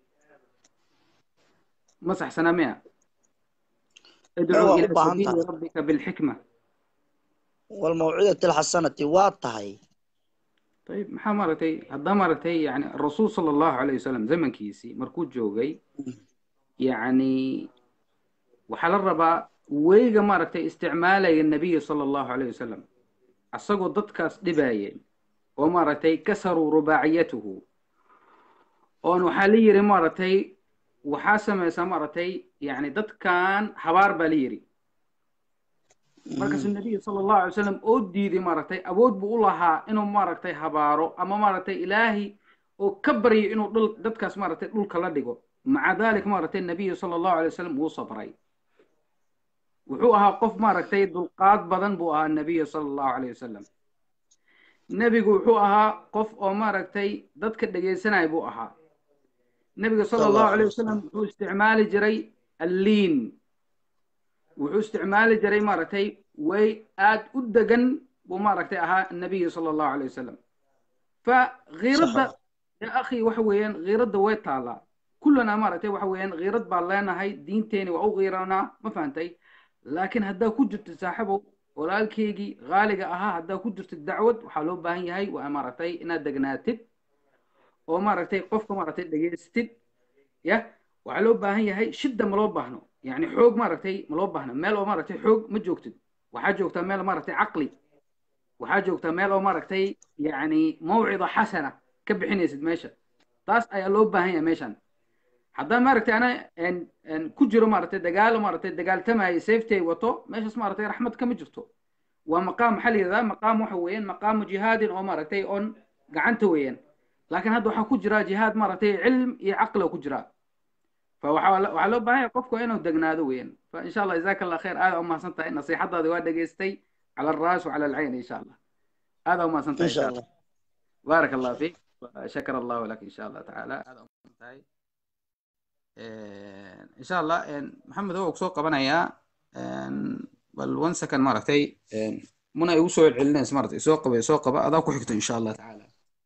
مسح سنة ميا ادعو waa u إلى baahan سبيل tahay ربك بالحكمة walmawcidati alxasanati waa tahay طيب maxaa maaragtay haddaa maaragtay yani rasuul sala allahu alayh wasalam zamankiisii markuu joogay yacni waxaa la rabaa weyga maaragtay isticmaalaya nabiya sala allahu alayh wasalam asagoo dadkaas dhibaayeen oo maaragtay kasaruu rubaaciyatuhu oon waxaa la yiri maaragtay waxaa samaysaa maaragtay yani dadkan habaar baa la yiri markaasuu nabiga sala allahu alay wasalam oo diiday maaragtay awood buu u lahaa inuu maaragtay habaaro ama maaragtay ilaahi oo ka baryo inuu dhul dadkaas maaragtay dhulka la dhigo maca dalik maaragtay nabiyu sala allahu alay wasalam wuu sabray wuxuu ahaa qof maaragtay dulqaad badan buu ahaa nabiyu sala allahu alayh wasalam nebigu wuxuu ahaa qof oo maaragtay dadka dhegaysanaya buu ahaa nebiga sala allahu alayh wasalam wuxuu isticmaali jiray alliin wuxuu isticmaali jiray maaragtay way aad u degan buu maaragtay ahaa nabiyu sala allahu alayh wasalam fa khiiradda ya akhi waxa weeyaan khiiradda way taalaa kullana maaragtay waxa weeyaan khiirad baan leenahay diinteeni waa u khiiranaa ma fahantay laakiin haddaa ku jirto saaxibow walaalkeygii qaaliga ahaa haddaa ku jirtid dacwad waxaa loo baahan yahay waa maaragtay inaad degnaatid oo maaragtay qofka maaragtay dhegaystid ya waxaa loo baahan yahay shidda ma loo baahno yani xoog maaragtay ma loo baahno meel oo maaragtay xoog ma joogtid waxaa joogtaa meel maaragtay caqli waxaa joogtaa meel oo maaragtay yani mawcida xasana ka bixinaysid meesha taas ayaa loo baahan yahay meeshan haddaan maaragtay ana en- en ku jiro maaragtay dagaalo maaragtay dagaaltamayo safety ay wato meeshaas maaragtay raxmad kama jirto waa maqaam maxaa la yidhahdaa maqaam waxa weeyaan maqaamu jihaadin oo maaragtay on gacanta weeyaan laakiin hadda waxaa ku jira jihaad maaragtay cilm iyo caqli oo ku jira فوحا waxaa loo baahan yahay qofku inuu degnaado weeyaan فإن شاء الله جزاك الله خير aad umahadsan tahay nasiixadaadi waa dhegaystay على الراس وعلى العين إن شاء الله aad umahadsan tahay إن شاء الله بارك الله فيك شكر الله لك إن شاء الله تعالى aad umahadsan tahay إن شاء الله محمد هو kusoo qabanayaa bal one second maaragtay muna igu soo celcelinaysa maaragtay soo qaba soo qaba adaa ku xigto إن شاء الله تعالى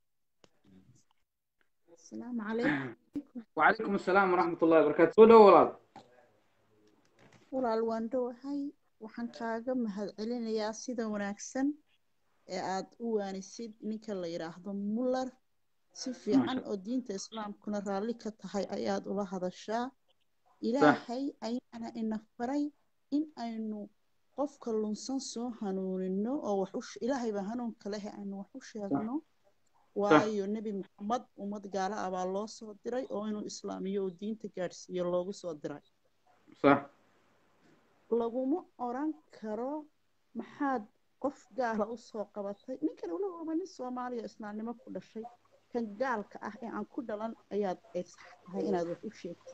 السلام عليكم وعليكم السلام ورحمة الله وبركاته soo dhowo walaal walaal waan dhowahay waxaan kaaga mahadcelinayaa sida wanaagsan ee aad u waanisid ninka la yidhaahdo muller si fiican oo diinta islaamkuna raalli ka tahay ayaad ula hadashaa ilaahay ayaana ina faray in aynu qofka lunsan soo hanuunino oo wax u ilaahay baa hanuunka leh aynu wax u sheegno waayo nebi maxamed ummad gaala ah baa loo soo diray oo inuu islaamiyo oo diinta gaadhsiiyo loogu soo diray صح laguma oran karo maxaad qof gaala u soo qabatay ninkan ula oba nin soomaaliya islaamnimo ku dhashay kan gaalka ah ee aan ku dhalan ayaad ay sax tahay inaad wax u sheegtid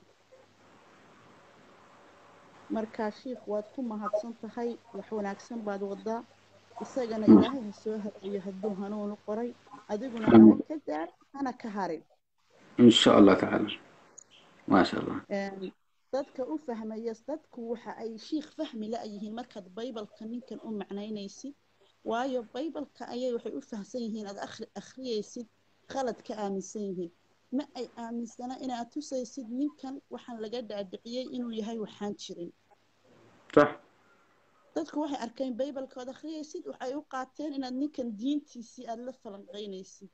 markaa shiikh waad ku mahadsan tahay wax wanaagsan baad wadaa isagana ilaahay ha soo hadiyo hadduu hanuunu qoray adiguna haba ka gaadh hana ka harin إن شاء الله تعالى ما شاء الله Een, dadka u fahmaya dadku waxa ay shiikh fahmi la-yihiin markaad baybalka ninkan u macnaynaysid waayo baybalka ayay waxay u fahamsan yihiin aad akhri akhriyaysid khalad ka aaminsan yihiin ma ay aaminsana inaad tusaysid ninkan waxaan laga dhaadhiciyey inuu yahay waxaan jirin صح dadku waxay arkeen baybalka ood akhriyaysid waxay u qaateen inaad ninkan diintiisii aada la falanqaynaysid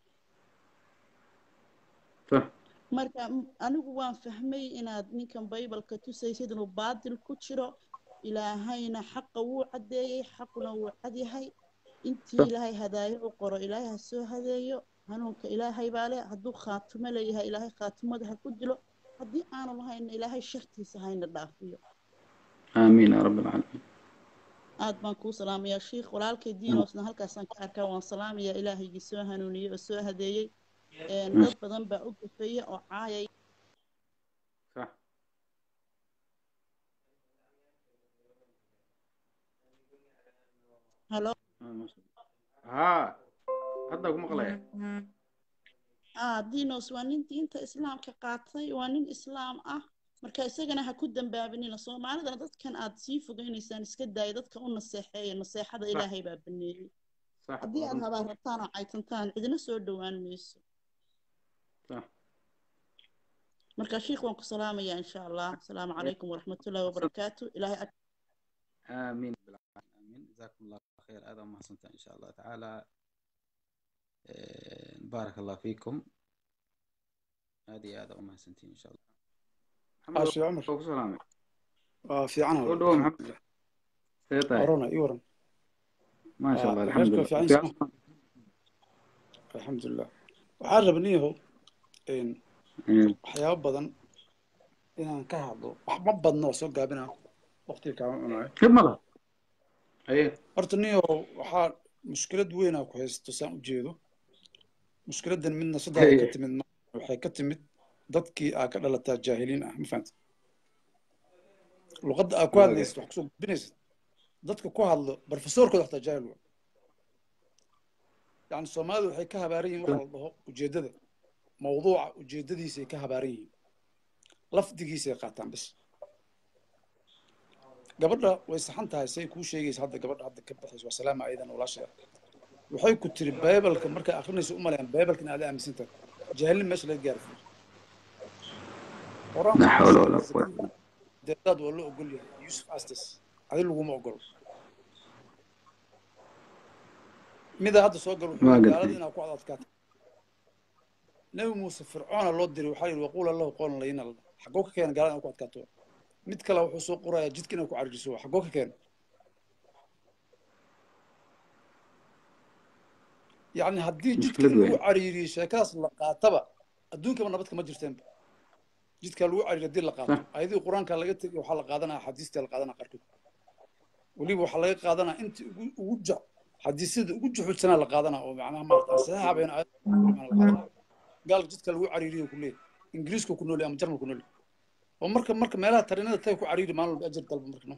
صح marka m- anigu waan fahmay inaad ninkan baybalka tusaysid inuu baadil ku jiro ilaahayna xaqa wuu caddeeyey xaquna wuu cadyahay intii صح ilaahay hadaayo u qoro ilaahay ha soo hadeeyo hanuunka ilaahay baa leh hadduu khaatumo leeyahay ilaahay khaatumada ha ku dilo haddii aanu lahayna ilaahay shartiisa hayna dhaafiyo آمين يا رب العالمين aad baan kuu salaamayaa shiikh walaalkay diinoosna halkaasaan ka arkaa waan salaamayaa ilaahaygii soo hanuuniyey oo soo hadeeyey Een, ما dad badan baa u gafeeya oo caayay صح halo آه، ما شاء الله ها هذا أقول مقلع ah dinos waa nin diinta islaamka qaatay waa nin islaam ah marka isagana ha ku dambaabinina soomaalidana dadkan aad sii fogeynaysaan iska daaya dadka u naseexeeya naseexada صح ilaahay baa baneeyey صح haddii aad ورنت habaa rabtaan oo caytantaan cidina soo dhowaan mayso صح marka shiikh waan ku salaamayaa insha allah asalaamu calaykum waraxmatullaahi wabarakaatu ilaahay ag آمين آمين جزاكم الله خير هذا ما حسنت إن شاء الله تعالى آه، بارك الله فيكم هذه هذا وما حسنتين إن شاء الله محمد عاش يا عمر أبو سلامة آه في عنها قول والله له الحمد محمد لله سيطاي ورانا اي ورا ما شاء آه الله الحمد غيرك لله في عين في سمع الحمد لله waxaan rabniyahow in أمم. waxyaabo badan inaan ka hadlo wax ma badno oo soo gaabina waqtiga kaama cunayo كيف مضى أيه horta niyahow waxaa mushkilad weyn aa ku haysto saan u jeedo mushkiladan midna saddex ay ka أيه timid waxay ka timid dadkii aa ka dhalataa jaahiliin ah ma fahamtid luqadda aa ku واقع hadlaysid wax kusoo gudbinaysid dadka ku hadlo barofesoorkooda xataa jaahil waa yani soomaalidu waxay ka habaaran yihiin waxa la dhaho ujeeddada mawduuca ujeeddadiisay ka habaaran yihiin lafdigiisay qaataan bis gabadha way saxan tahay say kuu sheegaysa hadda gabadha hadda ka baxaysa waa salaama aydan walaasheeda waxay ku tiri baybalka markay akrinayso u malayan baybalka in aad aaminsan tahay jaahilin meesha laga gaari لا qur-aanku wuxuu حول ولا sheegay قوة zakariya deedaad waa loo ogol yahay yuusuf astes adi laguma ogolo mida hadda soo gal wuxuu waa yidhi gartay gaalada inaa ku adadkaato nebi muuse fircoona loo diray waxaa yidhi waquula lahu qowlan layina xaggoo ka keena gaalada inaa ku adkaato mid kale wuxuu soo qorayaa jidka inaa ku cariiriso xaggoo ka keena yacni haddii jidka mushkilad in lagu weyn cariiriyo sheekadaas la qaataba adduunkaba nabad kama jirteenba jidka lagu cariiriyo haddii la qaato sax ayadii qur-aanka laga tegay waxaa la qaadanaya xadiistii la qaadanaya qaarkood weliba waxaa laga qaadanaya inta ugu ugu jac xadiisyada ugu juxuudsanaa la qaadanaya oo macnaha maarata aan saxiixa bayn aayad la qaadanaya gaalka jidka lagu cariiriyo ku leeyahy ingiriiska ku nool ama jarmal ku nool oo marka marka meelaha tarinada tay ku cariiri maalin walba ajar dalba marka no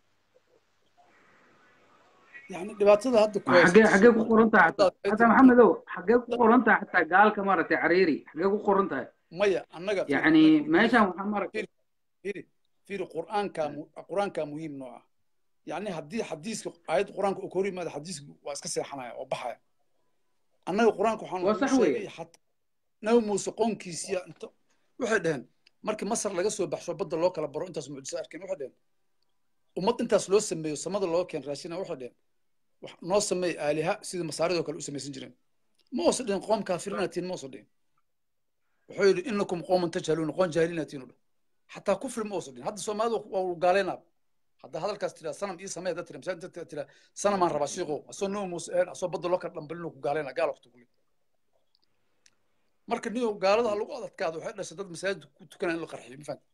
yani dhibaatada hadda ku waa xaggee haysato xaggee ku qoran tahay haddaad xataa ay xataa tiri maxamedow xaggee ku qoran tahay xataa gaalka maaragtay cariiri xaggee ku qoran tahay maya annaga fiiri yacni annaga ingiriis meeshan waxaa maaragtay fiiri fiiri fiiri qur'aanka mu- qur'aanka muhiim noo ah yacni haddii xadiiska aayadda qur'aanka uu ka hor yimaado xadiiska waa iska seexanaya oo baxaya annaga qur'aanka waxaan waa lagu sax sheegay weeye xataa nabi muuse qoonkiisiya inta waxay dhaheen markii masar laga soo baxsho badda loo kala baro intaas mucjiso arkeen waxay dhaheen ummad intaas loo sameeyo samada loo keen raashina waxay dhaheen wax noo sameey aaliha sidii masaaridoo kale u samaysan jireen ma oosa dhihin qoom kaafirinatiin ma oosa dhihin wuxuu yidhi inakum qooman tajhaluuna qoon jaahilinatiin u dhah xataa kufri ma oosa dhihin hadda soomaalidu waa uu gaaleynaa hadda hadalkaas tiraa sanam ii samee hadda tira masaajid tira sanamaan rabaa shiiqow asoo nabi muuse een asoo badda loo kala dhambalin ku gaaleyna gaal waqti kule marka niyo gaalada lagu adadkaado waxay dhashay dad masaajid ku tukanaya in la qarxiyo ma fahamta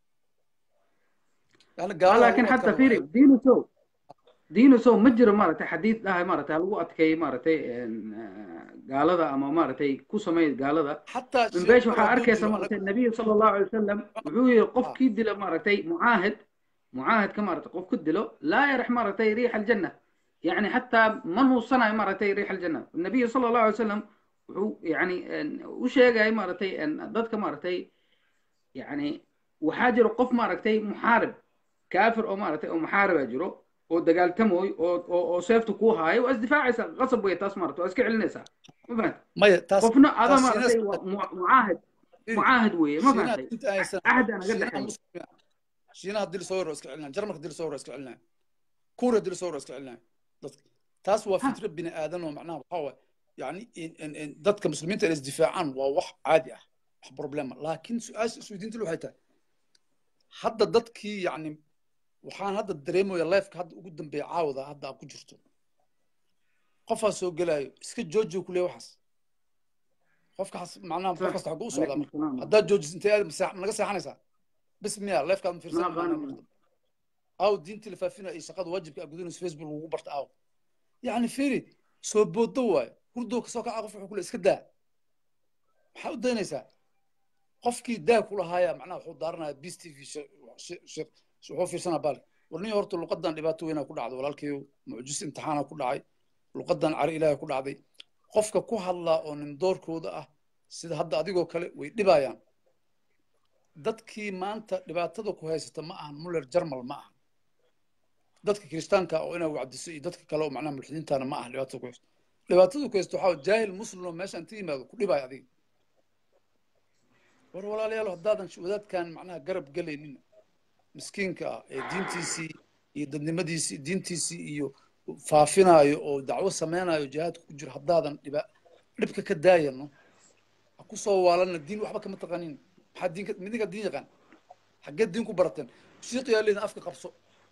yani ah gaalada laakiin lagu xataa adkaado fiiri waxay diinu sow diinu sow ma jiro maaragtay xadiid dhahay maaragtay ha lagu adkeeyo maaragtay een, ah, gaalada ama maaragtay ku sameey gaalada xataa min sheekh beesh kale waxaa hadduu arkaysa dilo maaragtay anaga nabiyu sala allahu alay wasalam wuxuu yidhi ah qofkii dila maaragtay mucaahid mucaahidka maaragtay qof ku dilo laa yarix maaragtay riixa aljanna yacni xataa ma nuusanayo maaragtay riixa aljanna nabiyu sala allahu alay wasalam wuxuu yacni een, u sheegaya maaragtay een, dadka maaragtay yacni waxaa jiro qof maaragtay muxaarib kaafir oo maaragtay oo muxaariba jiro oo dagaaltamooy oo oo oo seefta kuu haayo waa isdifaacaysa qasab wey taas maaragtay waa iska celinaysaa ma fahanta maya taas qofna ada taas maaragtay shiinaas waa mu- mucaahid fiiri mucaahid weeye ma shiinaha fahantay inta aysan ahad aan naga shiinaha dhexeeyo muslimiin shiinaha haddii lasoo waro iska celinaya jarmalka haddii lasoo waro iska celinaya kuura haddii lasoo waro iska celinaya dadka taas waa ha fitro bini aadan oo macnaha waxaa waaye yani in- in- in dadka muslimiinta inay isdifaacaan waa wax caadi ah wax problema laakiin su-aasha isweydiinta waxay tahay hadda dadkii yacni waxaan hadda dareemaya lifeka hadda ugu dambeeya caawada hadda aad ku jirto qofaa soo gelaayo iska joojiyo ku leeya waxaas qofka xas macnaha qof صح kasta xaguu u socdaa عليكم marka السلام haddaad joojis intee aad masaa- naga seexanaysaa bis miya lifekaad ma ما fiirsan macnaha قانون marka aw diintii la faafina iyo shaqada waajibka aad gudinayso facebook lagu barta aw yacni fiiri soo boodo waayo hurdoo kasoo kaca qof wuxuu kule iska daa maxaa u daynaysaa qofkii daa ku lahaaya macnaha wuxuu daaranaya bis t v wuxuu fiirsanaa baal warniyo horta luqadan dhibaato weynaa ku dhacday walaalkayo mucjis imtixaana ku dhacay luqadan cari ilaahay ku dhacday qofka ku hadlaa oo nin doorkooda ah sida hadda adigoo kale way dhibayaan dadkii maanta dhibaatada ku haysata ma ahan muller jarmal ma aha dadka kiristaanka oo inaa wacdiso iyo dadka kale oo macnaha mulxidiintana ma aha dhibaatada ku haysto dhibaatada ku haysto waxaa jaahil muslim oo meesha inta yimaado ku dhibaya adiga war walaalayaal haddaadan wadaadkan macnaha garab gelaynin miskiinka ah ee diintiisii iyo dadnimadiisii diintiisii iyo faafinaayo oo dacwo samaynayo jihaadka ku jiro haddaadan dhiba dhibka ka daayano ha ku soo waalana diin waxba kama taqanin maxaa diinka midinka diin yaqaan xaggee diin ku barateen shiiq yaa leedin afka qabso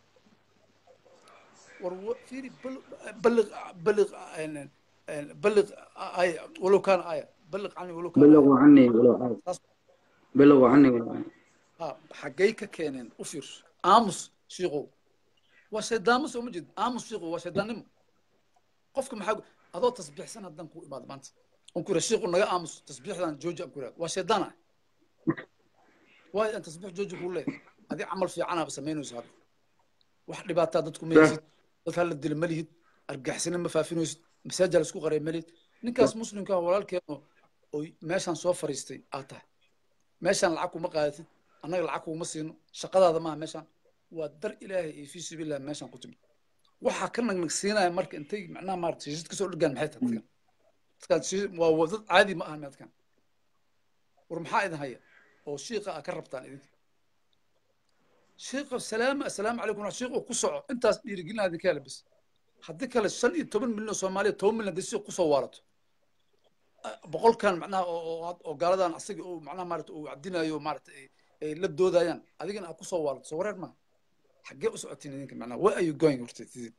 war wa- fiiri balliq balliq balliq aya walow kaana aya balliq cani walow kaana aya بلغوا عني ولو آية taas بلغوا عني ولو آية ha xaggay ka keeneen u fiirso aamus shiiqow waa shayddaamo soo ma jeed aamus shiiqow waa shayddaannimo qofka maxaa adoo tasbiixsan haddaan ku imaado maanta on ku yidha shiiqu naga aamus tasbiixdan jooji aan ku yidhahdo waa shayddaan ah waayo aan tasbiix jooji kuu leeyahay adii camal fiicanaaba samaynayso hadda wax dhibaataa dadku ma صح haysid dad hala dila ma lihid argaxisina ma faafinaysid masaajaa la isku qaraya ma lihid ninkaas muslimka ah walaalkeeno oy meeshaan soo fariistay aad tahay meeshaan lacag kuma qaadatid annaga lacag kuguma siino shaqadaada maaha meeshaan waa dar ilaahay iyo fii sabiililah meeshaan ku timid waxaa ka nagnagsiinaya marka intay macnaha maarata shiishad kasoo dhigaan maxay tahay dadkan dadkaan shiishad waa waa dad caadi ma aha meedkan war maxaa idin haya oo shiiqa a ka rabtaan idinka shiiqa salaama assalaamu calaykum shiiq ku soco intaas dhiirigelina idinka hela bis haddii kale shan iyo toban milyan oo soomaaliya toban milyan hadii si kusoo waarato boqolkan macnaha oo oo- oo gaaladan asaga uu macnaha maarata uu cadinayo maarata ay ay la doodayaan adigana aad kusoo waarato soo wareer maaha xaggee u socotiin idinka macnaha where are you going horta idin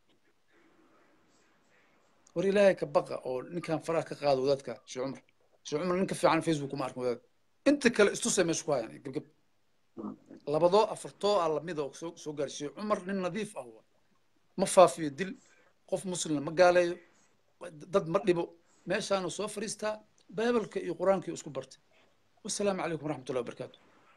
war ilaahay ka baqa oo ninkan faraha ka qaado wadaadka sheekh cumar sheekh cumar ninka fiican facebook kuma arkin wadaad inta kale istusay meesha ku hayaan gebgeb labadoo afartoo ah lamida oo soo soo gaari sheekh cumar nin nadiif ah waa ma faafiyo dil qof muslimna ma gaaleeyo dad ma dhibo meeshaanu soo fadhiistaa baibalka iyo qur-aankii isku bartay wasalaamu calaykum waraxmatullahi wabarakaatu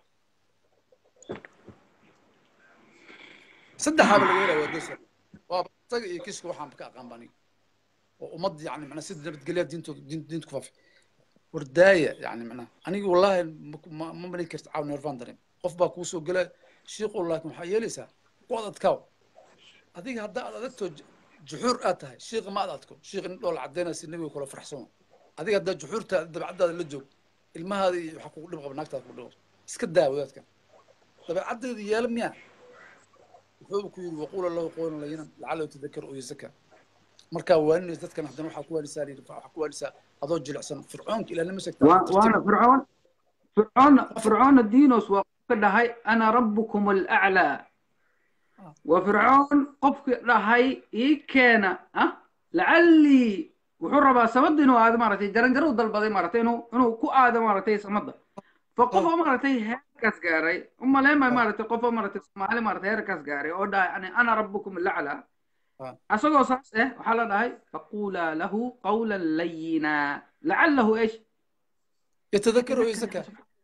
saddexaaba laga helaya waa dosa waaba isaga iyo kiska waxaanba ka aqaan ba aniga oo ummad yani macnaa sida nabadgelya diintooda diin diinta ku faafi wardaaya yani macnaha aniga wallahi ma- ma ma malin karta caaw neerfaan dareem qof baa kuu soo gelaya shiiqu laakin waxaa yeelaysaa ku adadkaaw adiga haddaa aad adagtoo j- juxuur aad tahay shiiqa ma ad adko shiiqa nin dhool cadeynaya si nebiga kula farxsano adiga haddaa juxuurta dabacadaada la joog ilmahaada iyo waxaa kugu dhib qaba naagtaada kugu dhib qaba iska daa wadaadkan dabeecaddeeda yeela miyaa wuxuu ku yidhi waquula lahu qowlan layinan lacala yatadakar oo yazaka markaa waaninaysa dadkan haddana waxaa ku waanisaa layidhi waxaa ku waanisaa adoo jilicsan fircoonka ilaa lama sheegtaa wa- waana fircoon fircoon fircoona diinos waa qofka dhahay ana rabbukum alaclaa wa fircoon qofka dhahay ii keena ah lacallii wuxuu rabaa samada inuu aado maaragtay jaranjaro u dalbaday maaragtay inuu inuu ku aado maaragtay samada fa qof oo maaragtay heerkaas gaaray umaleema maaragtay qof oo maaragtay soomaali maaragtay heerkaas gaaray oo dhahay ani ana rabbukum alaclaa Ah. asagoo saas eh waxaa la dhahay faqulaa lahu qawlan layina lacalahu eesh yatadakar oo yazaka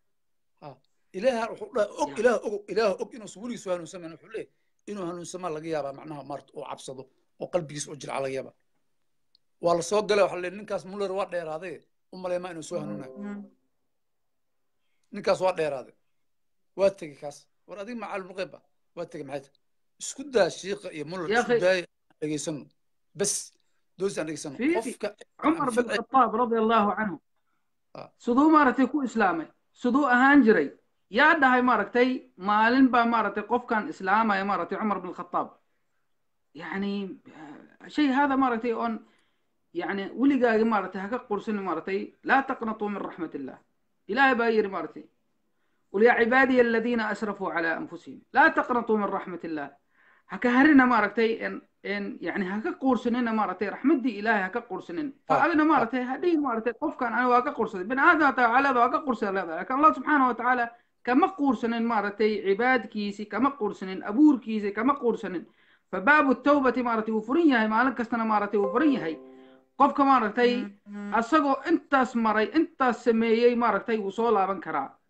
ilaaha wuxuu dhahay og ilaah og ilaah og inuusan weligiisu hanuunsamaan wuxuu leeyahay inuu hanuunsamaa laga yaabaa macnaha maarta oo cabsado oo qalbigiisa oo jilca laga yaabaa waa la soo galay waxaa la leeyahay ninkaas muller waa dheeraaday u maleemaa inuu soo hanuunayo ninkaas waa dheeraaday waa tegey kaas war adiga macaalum qeyba waa tegey maxay tahay isku daa shiiqa iyo muller يا isku أخي. daaya aan dhegeysano bes doos aan dhegeysano في- qofka cumar bin khataab radia allahu canhu Ah. siduu maaragtay ku islaamay siduu ahaan jiray yaa dhahay maaragtay maalin baa maaragtay qofkan islaamaya maaragtay cumar bin khataab yani ah, shay hada maaragtay oon yani weligaagi maaragtay haka qursin maaragtay laa taqnatuu min raxmat illah ilaahay baa yidhi maaragtay قل يا عبادي الذين أسرفوا على أنفسهم لا تقنطوا من رحمة الله هكا هرنا مارتي إن إن يعني هكا قرسنين مارتي رحمتي إلهي هكا قرسنين فأنا مارتي هدي مارتي قف كان أنا واقع قرسنين بن آدم تعالى واقع قرسنين لكن الله سبحانه وتعالى كما قرسنين مارتي عباد كيسي كما قرسنين أبور كيسي كما قرسنين فباب التوبة مارتي وفرية هي مالك كستنا مارتي وفرية هي قفك مارتي أسقو انتاس مري انتاس سميي مارتي وصولا من كرا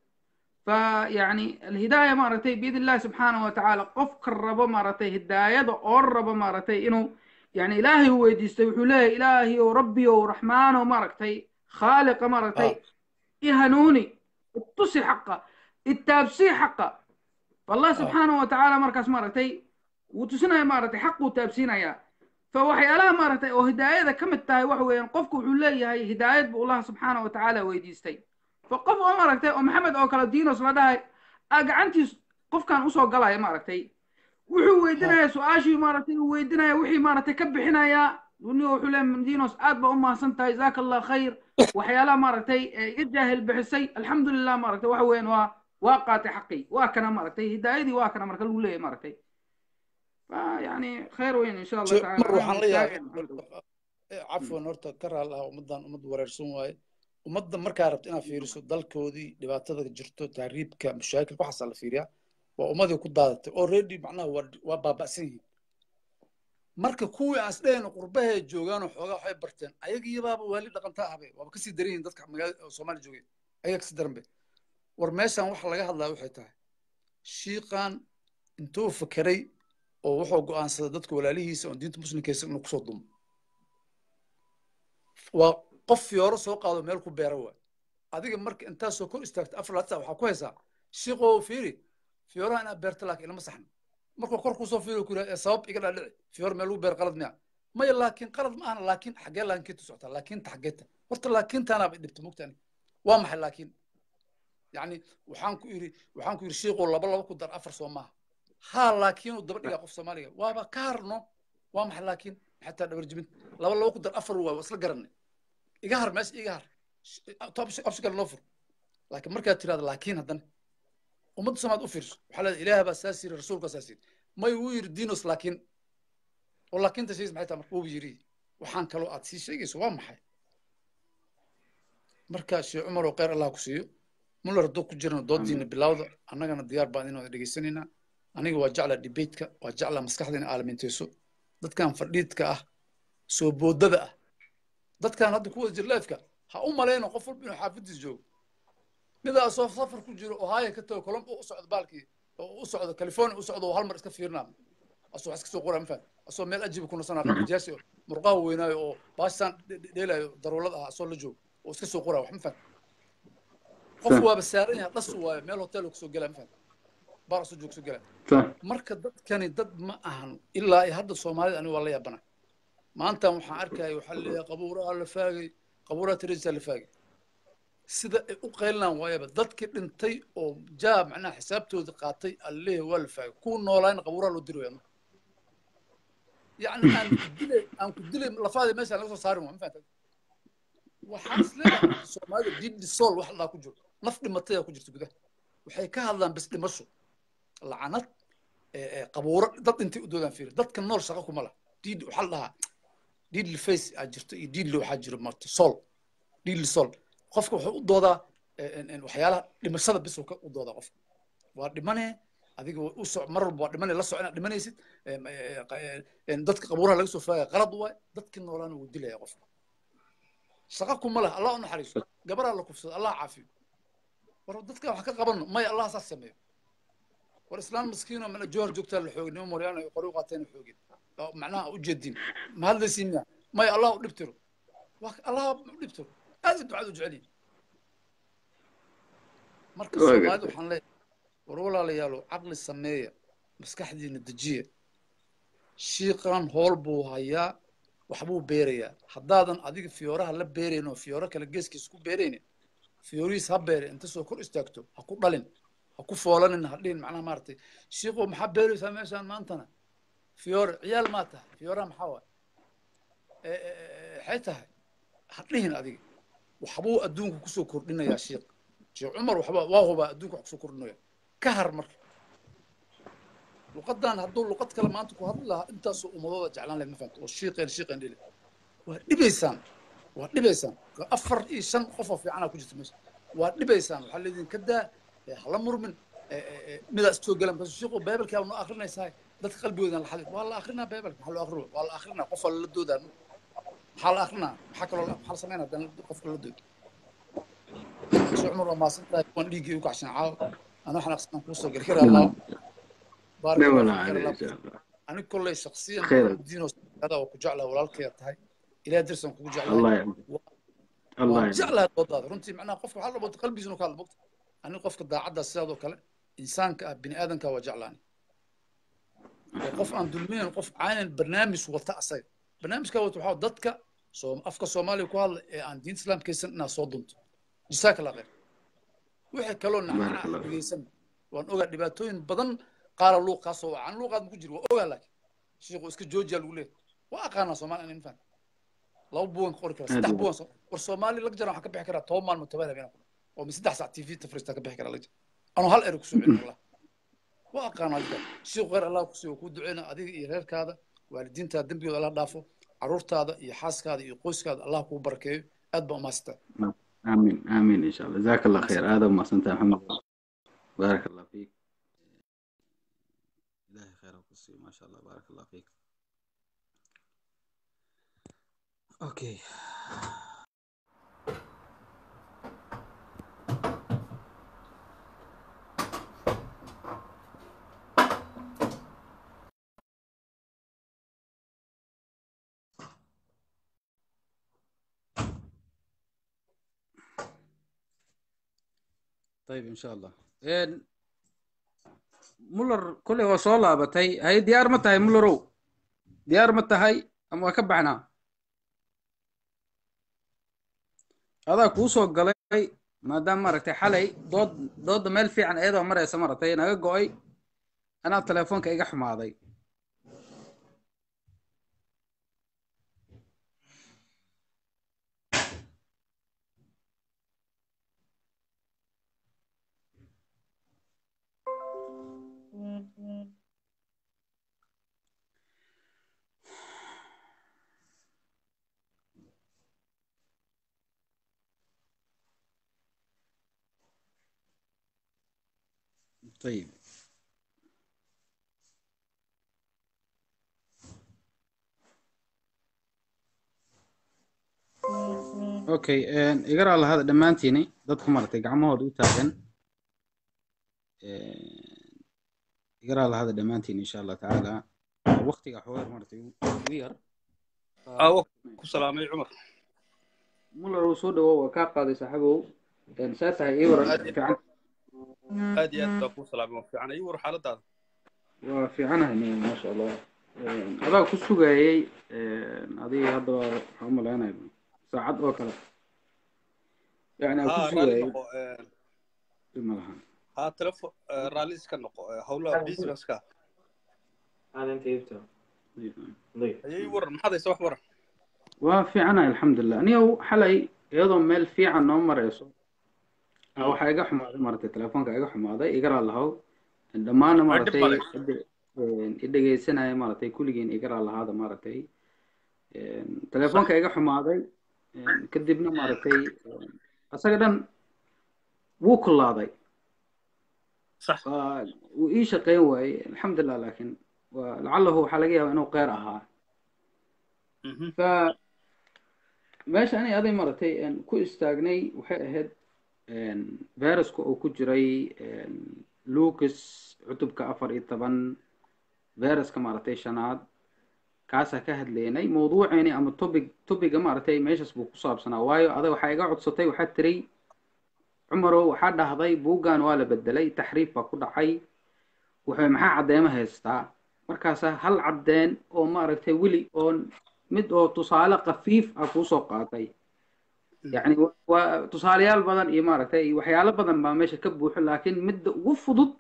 فيعني الهداية مارتي بإذن الله سبحانه وتعالى قف الرب مارتي هداية أو الرب مارتي إنه يعني إلهي هو يستوحي له إلهي وربي ورحمن ومارتي خالق مارتي آه. يهنوني التصي حقه التابسي حقه فالله سبحانه وتعالى مركز مارتي وتسنا مارتي حق وتابسينا يا فوحيالها مارتي وهداية كم التاي وحوين قفك وحولي هي هداية بالله سبحانه وتعالى ويديستي فقف oo maaragtay oo maxamed oo kale diinos la dhahay aa gacantiis qofkan usoo galaya maaragtay wuxuu weydinayaa su-aashii maaragtay uu weydinaya wixii maaragtay ka bixinayaa duniya wuxuu leeyahay diinos aad baa u mahadsan tahay jazaaka allah khayr waxyaalaha maaragtay ee iga jaahil bixisay alxamdulilah maaragtay waxa weeyaan waa waa qaatay xaqii waa kana maaragtay hidaayadii waa kana marka lagu leeyahay maaragtay يعني خير وين ان شاء الله تعالى mar waxaan la yaabay الحمد لله. cafwan horta ka raal ah ummaddan ummad wareersan waaye ummadda markaa rabta inaad fiiriso dalkoodii dhibaatada jirto tahriibka mashaakilka waxaasaa la fiiriyaa waa ummadii ku daadatay already macnaha waa waa baaba'san yihiin marka kuwii aan isdhehayno qurbahay joogaanoo xoogaa waxay barteen ayagiibaaba waali dhaqantaa ahbe waaba kasii daran yihiin dadka magaalada oo soomaaliya joogay ayaga kasii daran be war meeshan waxa laga hadlaya waxay tahay shiiqan intuu fakeray oo wuxuu go'aansaday dadka walaalihiisa oon diinta muslimkiisa inuu kusoo dumo waa qof fiyooro soo qaado meel ku beera waay adiga marka intaa soo kor istaagta afar laad saa waxaa ku haysaa shiiqoo fiiri fiyooraha inaad beerta laakiin ilama saxno markuu kor kusoo fiiri ku yidhahda sabab iga dhaadhici fiyoor meel lagu beer qalad miya maya laakiin qalad ma ahna laakiin xaggee laakiinta socotaa laakiinta xaggeeta horta laakiintaanaaba dhibta mugtaani waa maxay laakiin yacni waxaan ku yidhi waxaan ku yidhi shiiqoo laba laba ku dar afar soo maaha haa laakiin uu daba dhigaa qof soomaaliga waaba ka harno waa maxay laakiin xataa dhabar jibinta laba laba ku dar afar waay waa isla garanay iga har meesha iga har option kale noo fur laakiin markaad tirahdo laakiin haddana ummadda soomaad u fiirso waxaa leedahay ilaah baa saas yiri rasuulkaa saas yiri may wuu yiri dinos laakiin oo laakiinta sheegis maxay tahay marka wuu yiri waxaan kaloo aad sii sheegayso waa maxay marka sheekh cumar oo kheyr allah ku siiyo muller hadduu ku jirana doodiina bilowda annagana diyaar baan inaan dhegaysanaynaa aniga waa jeclaa debateka waa jeclaa maskaxda in aalaminteyso dadkan fadhiidka ah soo boodada ah dadkan hadda kuwada jirleefka ha u malayno qof walba inuu xaafadiis joogo midaa soo safar ku jiro ohio ka tago colombo u socdo baalkii oo u socdo california u socdo oo hal mar iska fiirnaa asoo wax iska soo qoraa mafaham asoo meel ajiba ku nasanaa qabijaasi oo murqaha weynaayo oo baashaan dheelaayo daruulad ah asoo la joogo oo iska soo qoraa wax mafaham qof waaba saaran yahay dhas waayo meel hotel kusoo gelaa mafaham baar asoo joog soo gelaa marka dadkani dad ma ahan ilaa iyo hadda soomaalida aniga waa la yaabana maantan waxaan arkaya waxaa leeyahay qabuuraha la faagay qabuuraha teresa la faagay sida ay u qaylinaan waayaba dadkii dhintay oo jaa macnaha xisaabtooda qaatay allehe waa la faagay kuwa noolaayna qabuuraha loo diri wayano yacni aan ku dilay aan ku dilay lafaada meesha laga soo saarin waa ma fahantay waxaan isleedahay soomaalida didi soul wax laa ku jiro naf dhimataya ku jirta gudaha waxay ka hadlaan bas dhimasho lacanad qabuuro dad dhintay u doodaan fiiri dadka nool shaqo kuma laha diid waxaa la dhahaa diidli face aa jirto iyo diidli waxaa jiro marta soul diidli soul qofka wuxuu u doodaa waxyaalaha dhimashada bis u doodaa qofka waa dhimane adiga u soc mar walba waa dhimane la soc inaad dhimanaysid dadka qabuuraha laga soo faagaya qalad waay dadka noolaana wuu dilaya qofka shaqa kuma laha allah u naxariiso gabaraa la kufsado allah caafiyo war dadka wax ka qabano maya allah saas sameeyo war islaan maskiino mana jowhar joogtaa la xoogin nimo moryaan ay qori u qaateen xoogin macnaha u jeedin ma hadlaysiin miya maya allah u dhibtiro allah u dhibtiro aad ducada u jeceliyin marka soomaalida waxaan leeyahay war walaalayaalo caqli sameeya maskaxdiina dejiya shiiqan hool buu hayaa waxbuu beerayaa haddaadan adiga fiyooraha la beerayn oo fiyooro kale geeskiisa ku beeraynin fiyoorihiis ha beere inta soo kor istaagto ha ku dhalin ha ku foolanin ha dhihin macnaha maaragtay shiiqo maxaa beeraysaa meeshaan maantana fiyoore ciyaal maa tahay fiyooraha maxaa waay waxay tahay ha dhihin adiga waxbuu adduunka kusoo kordhinayaa shiiq sheekh cumar waxba waa hubaa adduunka wax kusoo kordhinaya ka har marka luqadan hadduu luqad kale maanta ku hadli lahaa intaasoo ummadooda jeclaan lahayd ma fahamta oo shiiqeen shiiqeen dhili waa dhibaysaan waa dhibaysaan afar iyo shan qof oo fiicanaa ku jirta meesha waa dhibaysaan waxaa leediin ka daa hala murmin midaa isoo galan bas shiiqo beebelkaa noo akrinaysaa dadka qalbigoodan la xadid waa la akrinaa beebelka maxaa loo akrin waa la akrinaa qof waa lala doodaa maxaa la akrinaa maxaa kaloo maxaa la sameynaa haddana qofka la doodo sheekh cumar waa maasan tahay kuwan dhiiggii u kacshan caaw anoo xanaaqsan kuusoo geli kara allah baarak ani kolley shaksiyan diinoo oo ku jeclaa walaalkaya tahay ilaah dirsan kugu jeclaa waan jeclaha doodaada runtii macnaha qofka waxaa la bota qalbigiisuna ka hadla bogta ani qofka daacaddaa sidaadoo kale insaanka ah bini aadanka waa jeclaani qof aan dulminayn qof caanan barnaamij wata asaga barnaamijkaa wata waxaa dadka afka soomaaliya ku hadla ee aan diinta islaamkaysan inaad soo dunto jisaaka la khayr wixii kaloo nacnacaa dhegeysan waan ogaa dhibaatooyin badan qaala luuq kaasoo wacan luuqaad ma ku jiro waa ogaa laakiin shiiku iska joojiya lagu leeyahay waa aqaanaa soomaali anin faham laba buugan ka qori kara saddex buugan war soomaali lag jaran waxaan ka bixi karaa toban maalmo toban habeen oo mi saddex sac tv tafriista ka bixi karaa lag jar anuu hal eri kusoo celin allah waa aqaanaa jira shiiku khayr allah kusiiyo kuu duceyna adiga iyo reerkaada waalidiintaada dembigooda allah dhaafo caruurtaada iyo xaaskaada iyo qoyskaada allah kuu barakeeyo aad baa umaasita آمين آمين إن شاء الله جزاك الله خير هذا ما سنت محمد بارك الله فيك إلهي خير وقصي ما شاء الله بارك الله فيك أوكي طيب إن شاء الله إن مولر كله هو صولة بتاي هاي ديار متى هاي مولرو ديار متى هاي أما كبعنا هذا كوسو قلي ما دام مرتي حلي ضد ضد مال في عن أيضا مرة سمرتين أنا قوي أنا تلفونك إيجا حماضي طيب okay igara lahada dhammaantiini dadka maaragtay gacmahooda u taagan igara lahada dhammaantiin insha allah tacaala waqtiga xoogar maaragtay ugu yar aawo ku salaamay cumar muller uu soo dhawow waa kaa qaaday saaxiibow saa tahay ii waran aad iyo fiican aad iyo aad baa kuu salaamay waa fiican ii war xaaladaada waa fiicanahay nin maasha allah adaa ku sugayay adiga hadda waxaan u malaynaya saacad oo kale yani aan ku haa raalli sugayay noqo ma laha haa telefo raalli iska noqo howlaha businesska ayay waran maxaad haysa wax waran waa fiicanahay alxamdulilah aniga xalay iyadoo meel fiican noo marayso ah, waxaa iga xumaaday maaragtay telefoonka iga xumaaday igaraa lahow dhammaana waa dhib maaragtay male cidda, i dhegeysanaya maaragtay kulligiin igaraa lahaada maaragtay telefoonka iga xumaaday kadibna maaragtay asaga dhan wuu kulaaday sax waa wuu ii shaqeyn waayey alxamdulilah laakiin waa lacalahu waxaa laga yaabaa inuu qeyr ahaa Mhm. fa meesha ani aday maaragtay ku istaagnay waxay ahayd viruska oo ku jiray lucas cutubka afar iyo toban viruska maaragtay shanaad kaasaa ka hadlaynay mawduuceeni ama topic topiga maaragtay meeshaas buu ku saabsanaa waayo adag waxaa iga codsatay waxaa tiri cumarow waxaa dhahday buuggan waa la bedelay taxriif baa ku dhacay wuxuu maxaa caddeema haystaa markaasaa hal caddeen oo maaragtay weli oo mid oo tusaale khafiif ah kuusoo qaatay yacni wa- waa tusaalayaal badan iyo maaragtay iyo waxyaalo badan baa meesha ka buuxo laakiin midda ugu fudud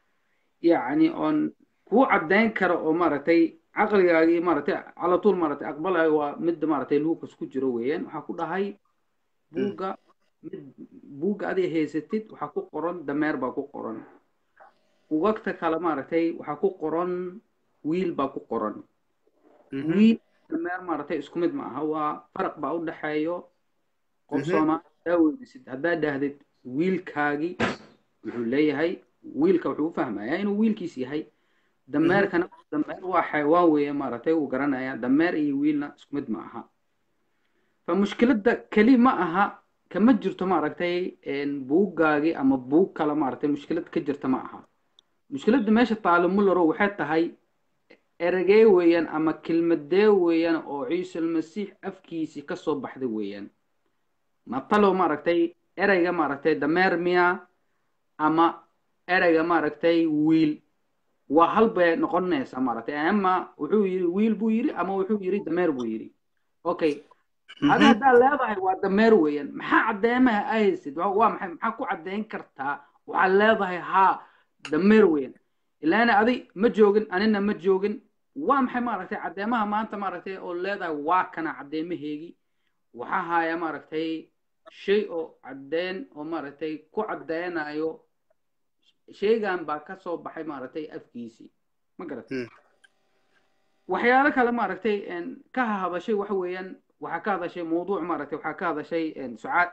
yacni oon kuu caddayn karo oo maaragtay caqligaagii maaragtay cala tuul maaragtay aqbalayo waa midda maaragtay lucas ku jiro weeyaan waxaa ku dhahay buugga mid buugga adiga haysatid waxaa ku qoran dameer baa ku qoran buugagta kale maaragtay waxaa ku qoran wiil baa ku qoran Mhm. wiil dameer maaragtay isku mid ma aha waa faraq baa u dhexeeyo qof Mhm. soomaali hadaa weydiisid haddaa dhahdid wiilkaagii wuxuu leeyahay wiilka wuxuu u fahmayaa inuu wiilkiis yahay dameerkana dameer waa xayawaan weeye maaragtay wuu garanayaa dameer iyo wiilna isku mid ma aha fa mushkiladda keli ma aha kama jirto maaragtay buuggaagii ama buug kale maaragtay mushkilad ka jirta ma aha mushkiladda meesha taalo mullero waxay tahay eragee weeyaan ama kelmadee weeyaan oo ciise almasiix afkiisii ka soo baxday weeyaan matalow maaragtay ereyga maaragtay dameer miya ama ereyga maaragtay wiil waa hal bay noqonaysaa maaragtay ama wuxuu yidhi wiil buu yidhi ama wuxuu yidhi dameer buu yidhi okay adi haddaa leedahay waa dameer weeyaan maxaa caddeemaha ahaysid waa waa maxay maxaa ku caddeyn kartaa waxaad leedahay haa dameer weeyaan ilaana adi ma joogin anina ma joogin waa maxay maaragtay caddeemaha maanta maaragtay oo leedahay waa kana caddeemaheegii waxaa haya maaragtay shay oo caddeyn oo maaragtay ku caddeynayo shaygan baa ka soo baxay maaragtay afkiisii ma garatay waxyaalo kale maaragtay ka hadashay waxa weeyaan waxaa ka hadashay mawduuc maaragtay waxaa ka hadashay sucaad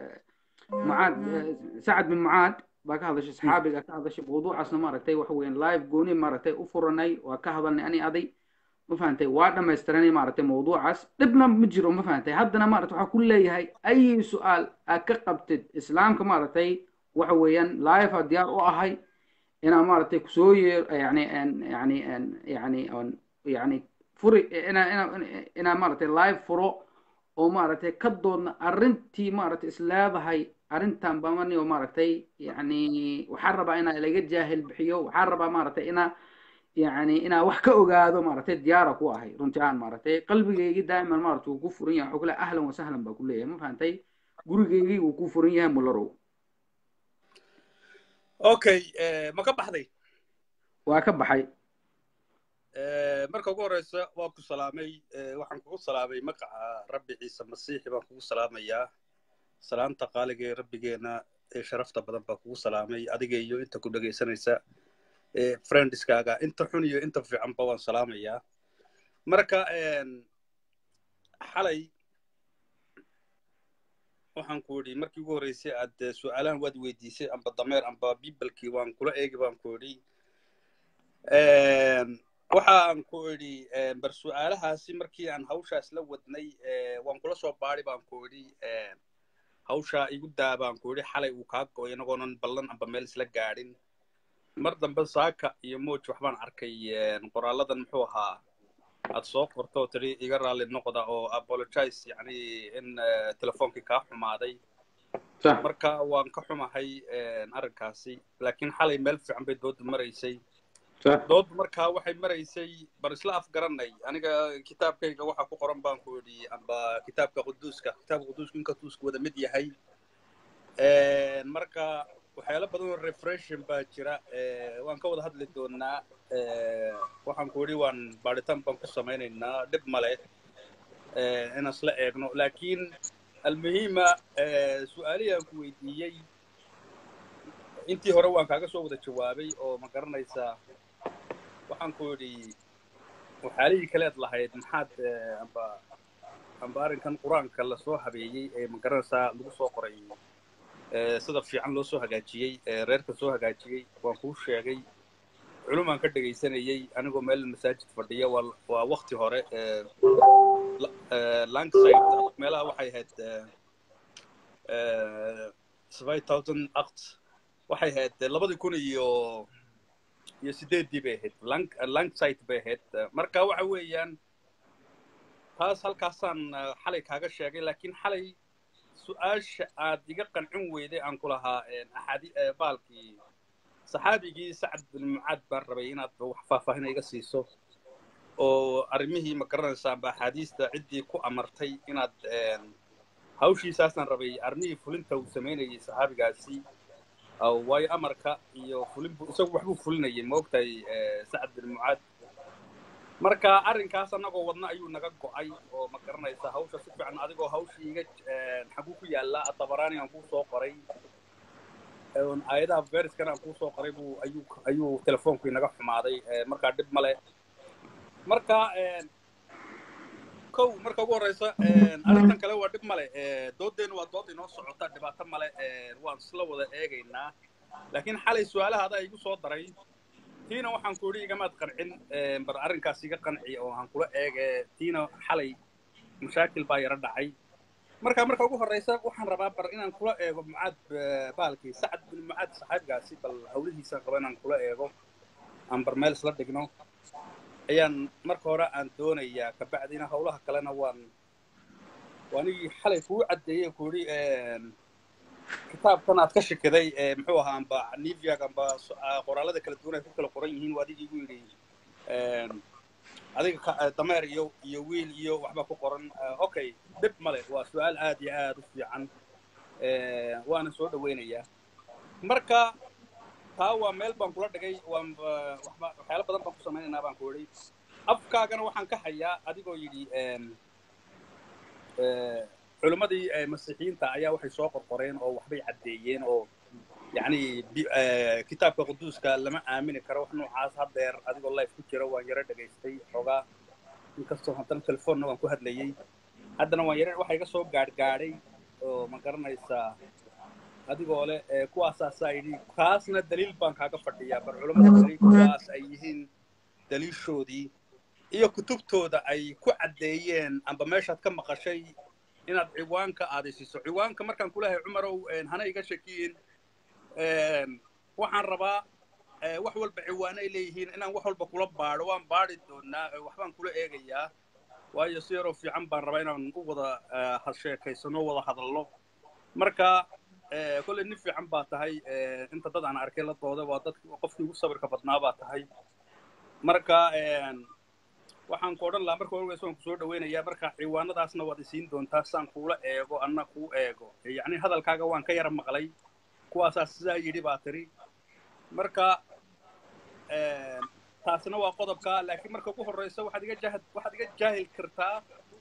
mucaad sacad bin mucaad baa ka hadashay saxaabiga ka hadashay mawduucaasna maaragtay waxa weeyaan live gooni maaragtay u furanay waa ka hadalnay ani aday ma fahantay waa dhamaystiranay maaragtay mawduucaas dhibna ma jiro ma fahantay haddana maaragtay waxaa ku leeyahay ayi su-aal aad ka qabtid islaamka maaragtay waxa weeyaan live aa diyaar u ahay inaa maaragtay kusoo yeer yani yani yani yani furi inaa inaa inaa maaragtay live furo oo maaragtay ka doodna arrintii maaragtay is leedahay arrintan bamani oo maaragtay yani waxaan rabaa inaa laga jaahil bixiyo waxaan rabaa maaragtay inaa yani inaa wax ka ogaado maaragtay diyaara ku ahay runtii aan maaragtay qalbigeygii daa'iman maaragtay wuu ku furan yahay waxuu ku leeyahay ahlan wasahlan baa ku leeyahay ma fahantay gurigeygii wuu ku furan yahay mularow okay ma ka baxday waa ka baxay marka ugu horeysa waa ku salaamay waxaan kugu salaamay magaca rabbi ciise masiixi baan kugu salaamayaa salaamta qaaliga ee rabbigeena ee sharafta badan baan kugu salaamay adiga iyo inta ku dhegaysanaysa friendskaaga inta xun iyo inta fiicanba waan salaamayaa marka xalay waxaan ku idhi markii ugu horreysay aad eh, su-aalahan waad weydiisay amba dameer amba bibalkii waan kula eegi baan ku idhi waxaan ku idhi eh, bar su-aalahaasi markii aan hawshaas la wadnay eh, waan kula soo baadi baan ku idhi eh, hawshaa igu daa baan ku idhi xalay uu kaa go'ay inagoonan ballan amba meel isla gaadhin mar dambe saaka iyo moj waxbaan arkay eh, qoraaladan muxuu ahaa aad soo qorto oo tidhi iga raalli noqda oo apologize yacni in eh, telefoonkii kaa xumaaday sax marka waan ka xumahay eh, arrinkaasi laakiin xalay meel fiican bay doodu maraysay sax doodu markaa waxay maraysay bar isla afgaranay aniga kitaabkayga waxa ku qoran baan ku idhi amba kitaabka quduuska kitaabka quduuska inkastuu isku wada mid yahay marka waxyaalo badan oo refreshin baa jira eh, waan ka wada hadli doonaa eh, waxaan ku idhi waan baadhitaan baan ku samaynaynaa dhib male eh, inaan isla eegno laakiin almuhiima eh, su-aalihii aan ku weydiiyey intii hore waan kaaga soo wada jawaabay oo ma garanaysaa waxaan ku idhi waxyaalihii kaleed lahayd maxaad eh, amba amba arrinkan qur-aanka lasoo habeeyey ee ma garanaysaa lagu soo qoray eh, sida fiican loo soo hagaajiyey ee reerka soo hagaajiyey waan kuu sheegay culumaan ka dhegaysanayey anigoo meel masaajid fadhiya waa waa wakti hore eh, la- eh, langside meelaha waxay ahayd eh, eh, five thousand act waxay ahayd eh, labadii kun iyo iyo sideeddii bay ahayd lang langside bay ahayd Eh, marka waxa weeyaan taas halkaasaan eh, xalay kaaga sheegay laakiin xalay su-aasha aad iga qancin weyday aan ku lahaa eh, axaadi eh, baalkii saxaabigii sacad bin mucaad baan rabay inaad wax faahfaahin iga siiso oo arrimihii ma garanaysaa amba axaadiista ciddii ku amartay inaad een, hawshiisaasaan rabay arrimihii fulinta uu samaynayay saxaabigaasi oo waayo amarka iyo fulin buu isagu waxbuu fulinayay ma ogtahay eh, sacad bin mucaad marka arrinkaas annagoo wadna ayuu naga go'ay oo ma garanaysaa hawsha si fiican adigoo hawshii iga een, xaguu ku yaallaa atabaraani aan kuu soo qoray oon aayadaha veriskana aan kuu soo qoray buu ayuu ayuu telefoonku inaga xumaaday eh, markaa dhib male marka een, kow marka ugu horeysa een, arrintan kale waa dhib male eh, doodeenu waa dood inoo socota dhibaato male eh, waan isla wada eegaynaa laakiin xalay su-aalaha adaa igu soo daray tiina waxaan ku idhi igamaad qancin eh, bar arrinkaas iga qanci oo aan kula eege tiina xalay mashaakil baa yaro dhacay marka marka ugu horeysa waxaan rabaa bar inaan kula eego mucaad eh, baalkii sacad bin mucaad saxaabigaasi bal hawlihiisaan qaba inaan kula eego aan bar meel isla dhigno ayaan marka hore aan doonayaa kabacdina hawlaha kalena waan waanigii xalay kuu caddeeyey ku idhi kitaabkan aad ka shikiday ee muxuu ahaa amba niviag amba so- ah, qoraalada kala duwan ay ku kala qoran yihiin waa adigii igu yidhi een, adiga ka- eh, dameer iyo iyo wiil iyo waxba ku qoran Eh, okay dhib male waa su-aal aad iyo aad u fiican Eh, waana soo dhaweynayaa marka taa waa meel baan kula dhigay waan eh, waxba waxyaalo badan baan ku samaynaynaa baan ku idhi afkaagana waxaan ka hayaa adigoo yidhi een, eh, culimmadii eh, masiixiyiinta ayaa waxay soo qorqoreen oo waxbay caddeeyeen oo yacni bi- eh, kitaabka quduuska lama aamini karo wax noocaas haddeer adigoo life ku jira waan yaro dhegaystay xoogaa inkastoo haddana telefoonna waan ku hadlayey haddana waan yaro waxa iga soo gaadhgaadhay oo ma garanaysaa adigoo leh eh, kuwaasaasaa yidhi kaasna daliil baan kaaga fadhiyaa bar culammada daliil kuwaas ay yihiin daliishoodii iyo kutubtooda ay ku caddeeyeen amba meeshaad ka maqashay inaad ciwaanka aadaysiiso ciwaanka markaan kulahay cumarow een, hana iga shakiyin een, waxaan rabaa eh, wax walba ciwaanay leeyihiin inaan wax walba kula baadho waan baadhi doonaa eh, waxbaan kula eegayaa waayo si yaroo fiican baan rabaa inaan u wada eh, ha- sheekaysano wada hadalno marka eh, kolley nin fiican baa tahay eh, inta dad aan arkay la dooda waa dadki qofkii ugu sabirka badnaa baa tahay marka een, waxaan ku odhan lahaa marka horeysa waan kusoo dhaweynayaa marka ciwaanadaasna waad isiin doontaa saan kuula eego anna kuu eego yacni hadalkaaga waan ka yara maqlay kuwaasaa sidaa yidhi baa tiri marka een, taasina waa qodobka laakiin marka ugu horeysa waxaad iga jahad waxaad iga jaahil kartaa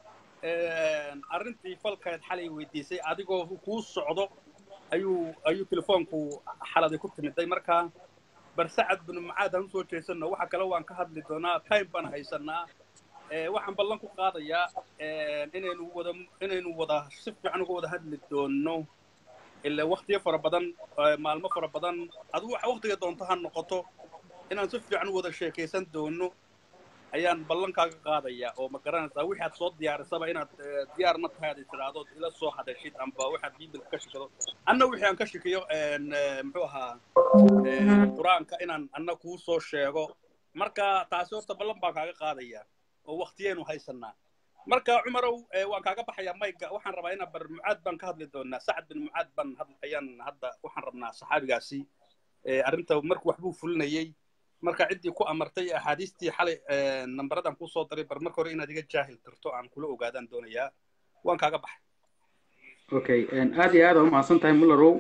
een, arrintii falkaad xalay weydiisay adigoo kuu socdo ayuu ayuu telefoonku xaladay ku timiday marka bar sacad binu mucaad aan usoo jeesano waxa kale waan ka hadli doonaa time baan haysanaa eh, waxaan ballan ku qaadayaa eh, inaynu wada inaynu wada si fiican uga wada hadli doono ilaa waktiyo fara badan eh, maalmo fara badan adigu waxa waktiga doonto ha noqoto inaan si fiican u wada sheekaysan doono ayaan ballankaaga qaadayaa oo ma garanaysaa wixii aad soo diyaarisaba inaad eh, diyaar ma tahay aad tiraahdo ila soo hadashid amba waxaad biibilka ka shikado anna wixii aan ka shikiyo en, eh, muxuu ahaa eh, qur-aanka inaan anna kuu soo sheego marka taasi horta ballan baan kaaga qaadayaa oo waktiyeenu haysanaa marka cumarow eh, waan kaaga baxayaa mayga waxaan rabaa inaan bar mucaad baan ka hadli doonaa sacad bin mucaad baan had- ayaan hadda waxaan rabnaa saxaabigaasi eh, arrinta marku waxbuu fulinayey marka ciddii ku amartay axaadiistii xalay eh, nambaradan kusoo daray bar marka hore inaad iga jaahil tirto aan kula ogaadaan doonayaa waan kaaga baxay okay aad iyo aad aa umahadsan tahay mullarow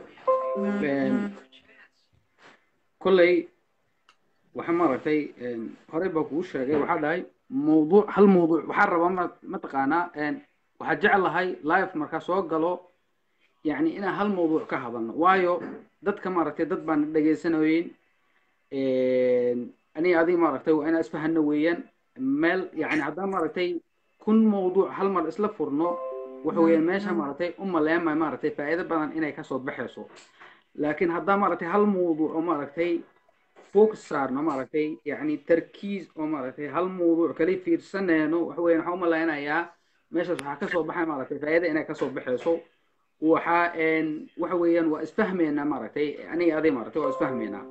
kolley waxa maaragtay horey baa kugu sheegay waxaa dhahay mawduuc hal mawduuc waxaa rabaa ma mataqaanaa waxaa jeclahay live markaa soo galo yani inaan hal mawduuc ka hadalno waayo dadka maaragtay dad baan dhegaysanayeyn aniga adiga maaragtay waa inaan isfahano weeyaan meel yani haddaan maaragtay kun mawduuc hal mar isla furno waxa weeyaan meesha maaragtay u maleemay maaragtay faa'iido badan inay kasoo baxayso laakiin haddaan maaragtay hal mawduuc oo maaragtay focus saarno maaragtay yani tarkiis oo maaragtay hal mawduuc kali fiirsanayno waxa weeyaan waxaan u malaynayaa meeshaas waxaa kasoo baxay maaragtay faa'iido inay kasoo baxayso waxaa waxa weeyaan waa isfahmeynaa maaragtay aniga adiga maaragtay waa isfahmeynaa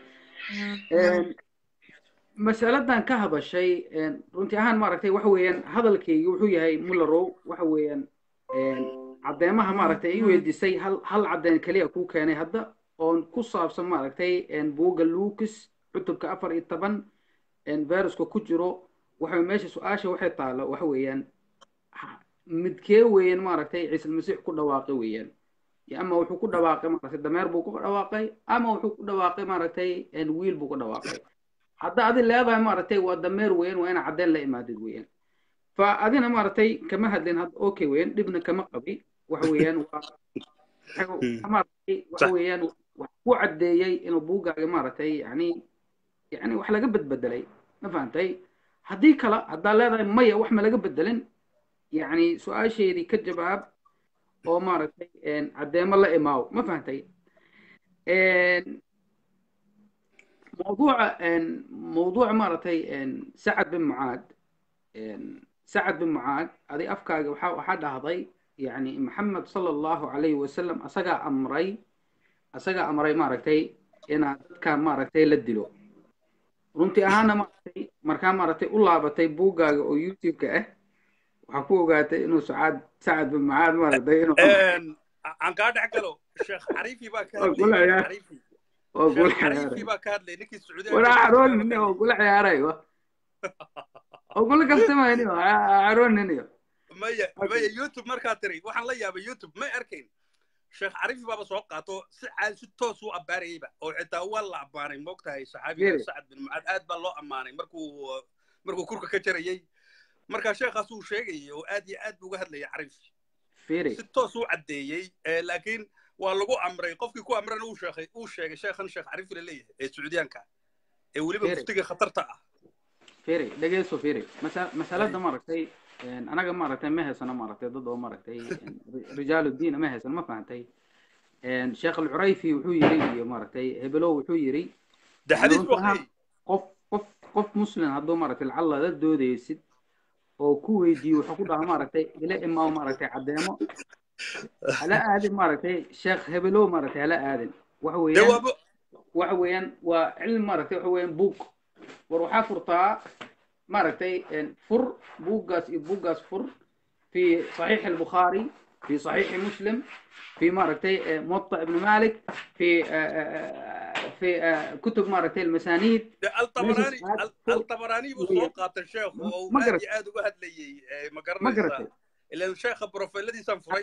masaladan ka hadashay runtii ahaan maaragtay waxa weeyaan hadalkaygi wuxuu yahay mullarow waxa weeyaan caddeemaha maaragtay i weydiisay hal hal caddeyn keliya kuu keenay hadda oon ku saabsan maaragtay buugga lucas cutubka afar iyo toban viruska ku jiro waxa meesha su-aasha waxay taalo waxa weeyaan midkee weeyaan maaragtay ciise almasiix ku dhawaaqay weeyaan ama wuxuu ku dhawaaqay maaragtay dameer buu ku dhawaaqay ama wuxuu ku dhawaaqay maaragtay wiil buu ku dhawaaqay hadda adi leedahay maaragtay waa dameer weeyaan waa inaa caddeyn la imaadid weeyaan fa adina maaragtay kama hadlin hadda okay weeyaan dhibna kama qabi waxa weeyaan waa maaragtay waxa weeyaan wax ku caddeeyey inuu buuggaaga maaragtay yani yani wax laga bedbedelay ma fahantay haddii kale haddaa leedahay maya wax ma laga bedelin yani su-aasheedii ka jawaab oo maaragtay caddeemo la imaaw ma fahantay موضوع موضوع مرتي سعد بن معاذ سعد بن معاذ هذه أفكار وحد هذي يعني محمد صلى الله عليه وسلم أسقى أمري أسقى أمري مرتي إن كان مرتي لدلو runtii ahaana maaragtay markaa maaragtay u laabatay buuggaaga oo youtube-ka ah waxaa ku ogaatay inuu sacad sacad bin mucaad maaragtay inuu aan kaa dhex galo sheekh cariifi baa ka hadlay cariifi oo gula cariifi baa ka hadlay ninkii sacuudiga wala caroonini oo gula ciyaarayo oo gula kabsamayniyo carooniniyo maya maya youtube markaa tiri waxaan la yaabay youtube may arkayn sheekh cariifi baaba soo qaato si caad si toos u abbaarayayba oo xitaa waa la ammaanay moogtahay saxaabiga sacad bin mucaad aad baa loo ammaanay markuu markuu kurka ka jarayay markaa sheekhaas uu sheegayay oo aad iyo aad buu uga hadlayay cariifi si toos u caddeeyey laakiin waa lagu amray qofkii ku amrana uu sheegay uu sheegay sheekhan sheekh cariifi la leeyahay ee sacuudiyaanka ee weliba muftiga khatarta ah firi dhegeyso firi masalada maaragtay anaga maaragtay ma haysano maaragtay dad oo maaragtay rijaalu diina ma haysano ma fahantay sheekh alcurayfi wuxuu yiri iyo maaragtay hebelow wuxuu yiri qof qof qof muslim hadduu maaragtay lacalla la doodaysid oo ku weydiiyo wuxuu ku dhaha maaragtay ila imaw maaragtay caddeemo hala aadin maaragtay sheekh hebelow maaragtay hala aadin waxa weeyaan waxa weeyaan waa cilmi maaragtay waxa weeyaan buug war waxaa furtaa maaragtay fur buuggaas iyo buuggaas fur fi صحيح البخاري في صحيح مسلم في ماركتي موطأ ابن مالك في في كتب ماركتي المسانيد الطبراني الطبراني بسوقات الشيخ ومادي عاد وهد لي ما قرنيسا الا الشيخ بروفيلدي سنفري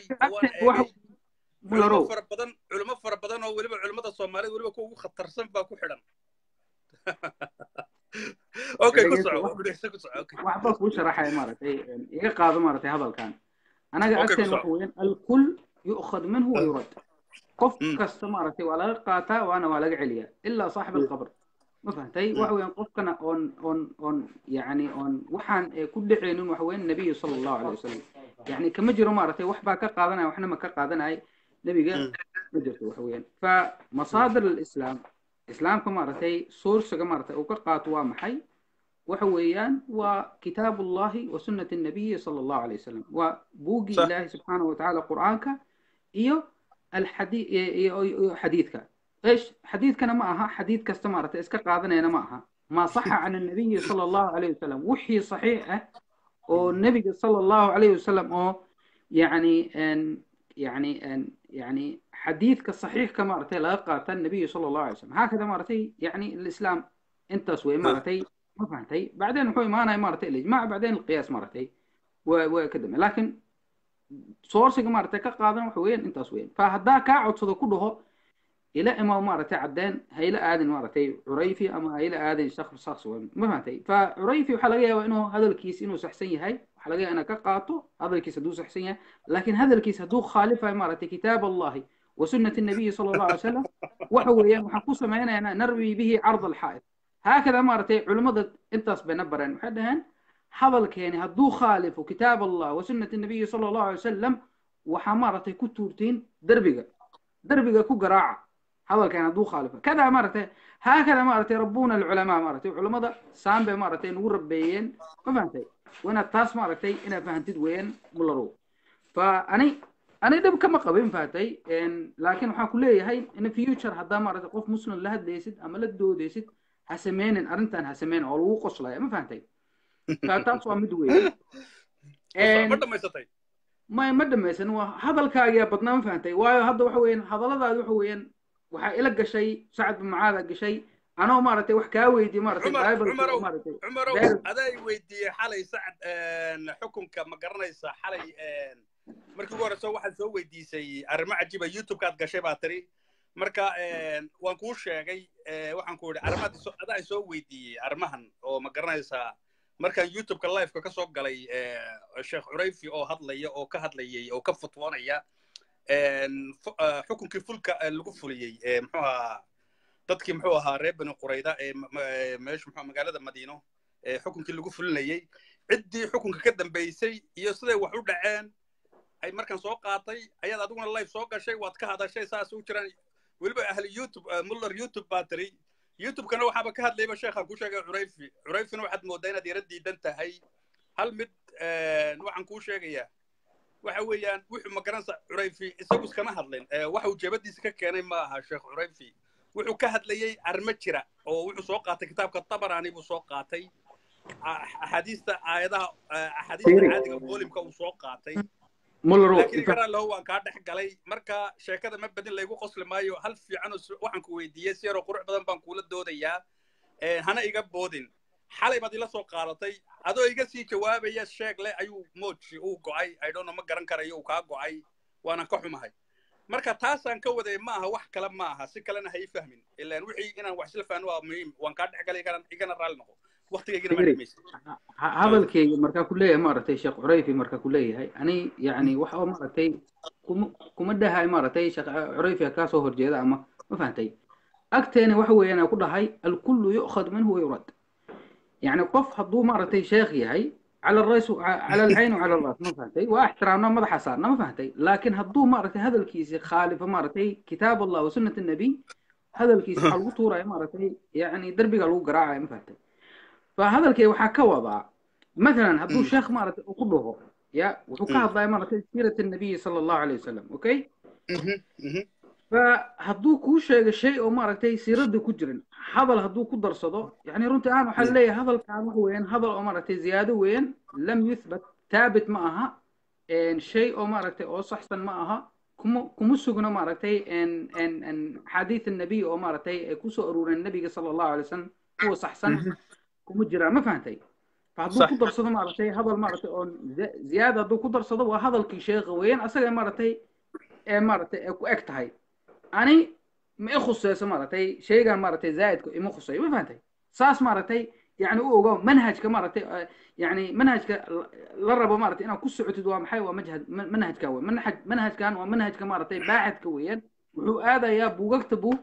علماء fara badan culimo fara badan oo weliba culimada soomaaliyeed weliba kuwa ugu khatarsan baa ku xidhan okay ku soco ku soco okay waxba kuu sharaxaya maaragtay iga qaado maaragtay hadalkan anaga agteen waxa weeyaan alkul yu'khad minhu wa yurad qof kasta maaragtay waa laga qaataa waana waa laga celiyaa ilaa saaxib alqabr ma fahantay waxa weeyaan qofkana oon oon oon yacni oon waxaan eh, ku dhacaynin waxa weeyaan nebiga sala allahu alayhi wasalam yacni kama jiro maaragtay wax baa ka qaadanaya waxna ma ka qaadanaya nebiga ma jirto waxa weeyaan fa masaadir alislaam islaamka maaragtay sourciga maaragtay uu ka qaato waa maxay waxa weeyaan waa kitaabu llahi wa sunnati nabiyi sala allahu alayhi wasalam waa buuggii صح ilaahi subxaanahu watacaala qur'aanka iyo alxadi iyo iyo xadiidka ايش حديثكنا معها حديث كاست مارت اسكا قادنا انا معها ما صح عن النبي صلى الله عليه وسلم وحي صحيحه والنبي صلى الله عليه وسلم او يعني ان يعني ان يعني حديث كصحيح كما رتي لا قاتل النبي صلى الله عليه وسلم هكذا مرتي يعني الاسلام انت سوي مرتي ما فهمتي بعدين هو ما انا مرتي الاجماع بعدين القياس مرتي وكذا لكن sourciga maaragtay ka qaadan waxa weeyaan intaas weeyaan fa haddaa kaa codsado ku dhaho ila ima maaragtay caddeen ha ila aadin maaragtay curayfi ama ha ila aadin shakr shaks weyn ma fahantay fa curayfi waxaa laga yaabaa inuu hadalkiis inuu saxsan yahay waxaa laga yaabaa inaad ka qaato hadalkiis hadduu saxsan yahay laakiin hadalkiis hadduu khaalifayo maaragtay kitaab allahi wa sunnati nabiyi sala allahu alay wasalam waxa weeyaan waxaan ku samaynaynaa narwi bihi card alxaa'id haakada maaragtay culimmada intaas bayna bareen waxay dhaheen hadalkeeni hadduu khaalifo kitaab allah wa sunnati nabiyi sala allahu alay wasalam waxaa maaragtay ku tuurtiin derbiga derbiga ku garaaca hadalkeeni hadduu khaalifo kadaa maaragtay haakada maaragtay rabbuna alculamaa maaragtay culimmada saan bay maaragtay nagu rabeeyeen ma fahantay wanaad taas maaragtay inaad fahantid weeyaan mularow fa ani ani dhib kama qabin fahatay laakiin waxaan ku leeyahay in future haddaa maaragtay qof muslim la hadlaysid ama la doodaysid ha sameynin arrintan ha sameynin oo lagu qoslaya ma fahantay taas waa mid weyn ma dhamaysatay ma ma dhamaysan waa hadalkaagiyaa badnaa ma fahantay waayo hadda waxa weeyaan hadalladaadi waxa weeyaan waxaa ila gashay sacad bin mucaada gashay anoo maaragtay wax kaa weydiye maaragtay cumar bible cumarow maaragtay cumarow Bible- adaa i weydiiyey xalay sacad xukunka ma garanaysa xalay markii ugu horeysa waxaad soo weydiisay arrimo cajiiba youtube-kaad gashay baa tiri marka waan kuu sheegay eh, waxaan ku idhi arrimaad iso- adaa i soo weydiiyey arrimahan oo ma garanaysaa markaan youtube-ka liveka ka soo galay eh, sheekh curayfi oo hadlaya oo ka hadlayay oo ka futwoonaya en, fu- eh, xukunkii fulka eh, lagu fuliyey eh, muxuu ahaa dadkii muxuu ahaa reer bani qurayda ee ma- ma- ee meesha muxuu magaalada madiino ee xukunkii lagu fulinayey ciddii xukunka ka dambeysay iyo siday wax u dhaceen ay markaan soo qaatay ayaad adiguna live soo gashay waad ka hadashay saas u jiraan weliba ahli youtube eh, muller youtube baa tiri youtube-kana waxaaba ka hadlayba sheekhaan ku sheegay curayfi curayfina waxaad moodaa inaad yara diidan tahay hal mid eh, waxaan kuu sheegayaa waxa weeyaan wuxuu magaranaysa curayfi isagu iskama hadlin Eh, waxa uu jeebadiisa ka keenay ma aha sheekh curayfi wuxuu ka hadlayey arrimo jira oo wuxuu soo qaatay kitaabka tabarani buu soo qaatay A- axaadiista aayadaha eh, axaadiista Fiiri. caadiga boolimka uu soo qaatay mullerow laakiin inta igaraa lahu waan kaa dhex galay marka sheekada ma badin laygu qosli maayo hal fiican oo su- waxaan ku weydiiyey si yaroo qurux badan baan kuula doodayaa Eh, hana iga boodin xalay baad ila soo qaadatay adoo iga sii jawaabaya sheeg le ayuu mooji uu go'ay idhono ma garan karayo uu kaa go'ay waana ka xumahay marka taasaan ka waday ma aha wax kale ma aha si kalena ha ii fahmin ilaan wixii inaan wax isla fahno waa muhiim waan kaa dhex galay igana igana raalli noqo waqtigaygina ma Fiiri. dhimaysa ha- hadalkayga markaa ku leeyahay maaragtay sheekh curayfi markaa ku leeyahay ani yacni waxa oo maaragtay kuma kuma dhahay maaragtay sheekh curayfi kaa soo horjeeda ama ma fahantay agteena waxa weeyaan aan ku dhahay alkullu yu'khad minhu wa yurad yacni qof hadduu maaragtay sheekh yahay cala alrays cala alcayn wacala alras ma fahantay waa ixtiraamna madaxa saarna ma fahantay laakiin hadduu maaragtay hadalkiisi khaalifo maaragtay kitaab allah wa sunnat annabiy hadalkiisi waxaa lagu tuuraya maaragtay yacni derbiga lagu garaacaya ma fahantay فهذا waxaa ka wadaa مثلا hadduu sheekh maaragtay uu ku dhaho ya wuxuu ka hadlaya maaragtay siirata النبي صلى الله عليه وسلم okay فhadduu kuu sheego shay oo maaragtay siiradda ku jirin hadal hadduu ku darsado yani runtii ahaan waxaa leeyahay hadalkaan waxa weeyaan hadal oo maaragtay ziyaado weeyaan lam yuthbat taabit ma aha shay oo maaragtay oo saxsan ma aha kuma kuma sugno maaragtay xadiid النبي oo maaragtay ay kusoo aruureen nabiga صلى الله عليه وسلم kuwa saxsan kuma jiraan ma fahantay فhadduu صح ku darsado maaragtay hadal maaragtay oo zi- ziyaada hadduu ku darsado waa hadalkii sheekha weeyaan asaga maaragtay ee maaragtay ee ku eg tahay ani ma i khuseyso maaragtay shaygan maaragtay zaa'idku ima khuseeyo ma fahantay saas maaragtay yani u ogow manhajka maaragtay eh, yani manhajka la- la rabo maaragtay inaad ku socotid waa maxay waa majhad ma- manhajka wey manhaj manhajkan waa manhajka maaragtay baaxadka weeyaan wuxuu aadayaa buugagta buu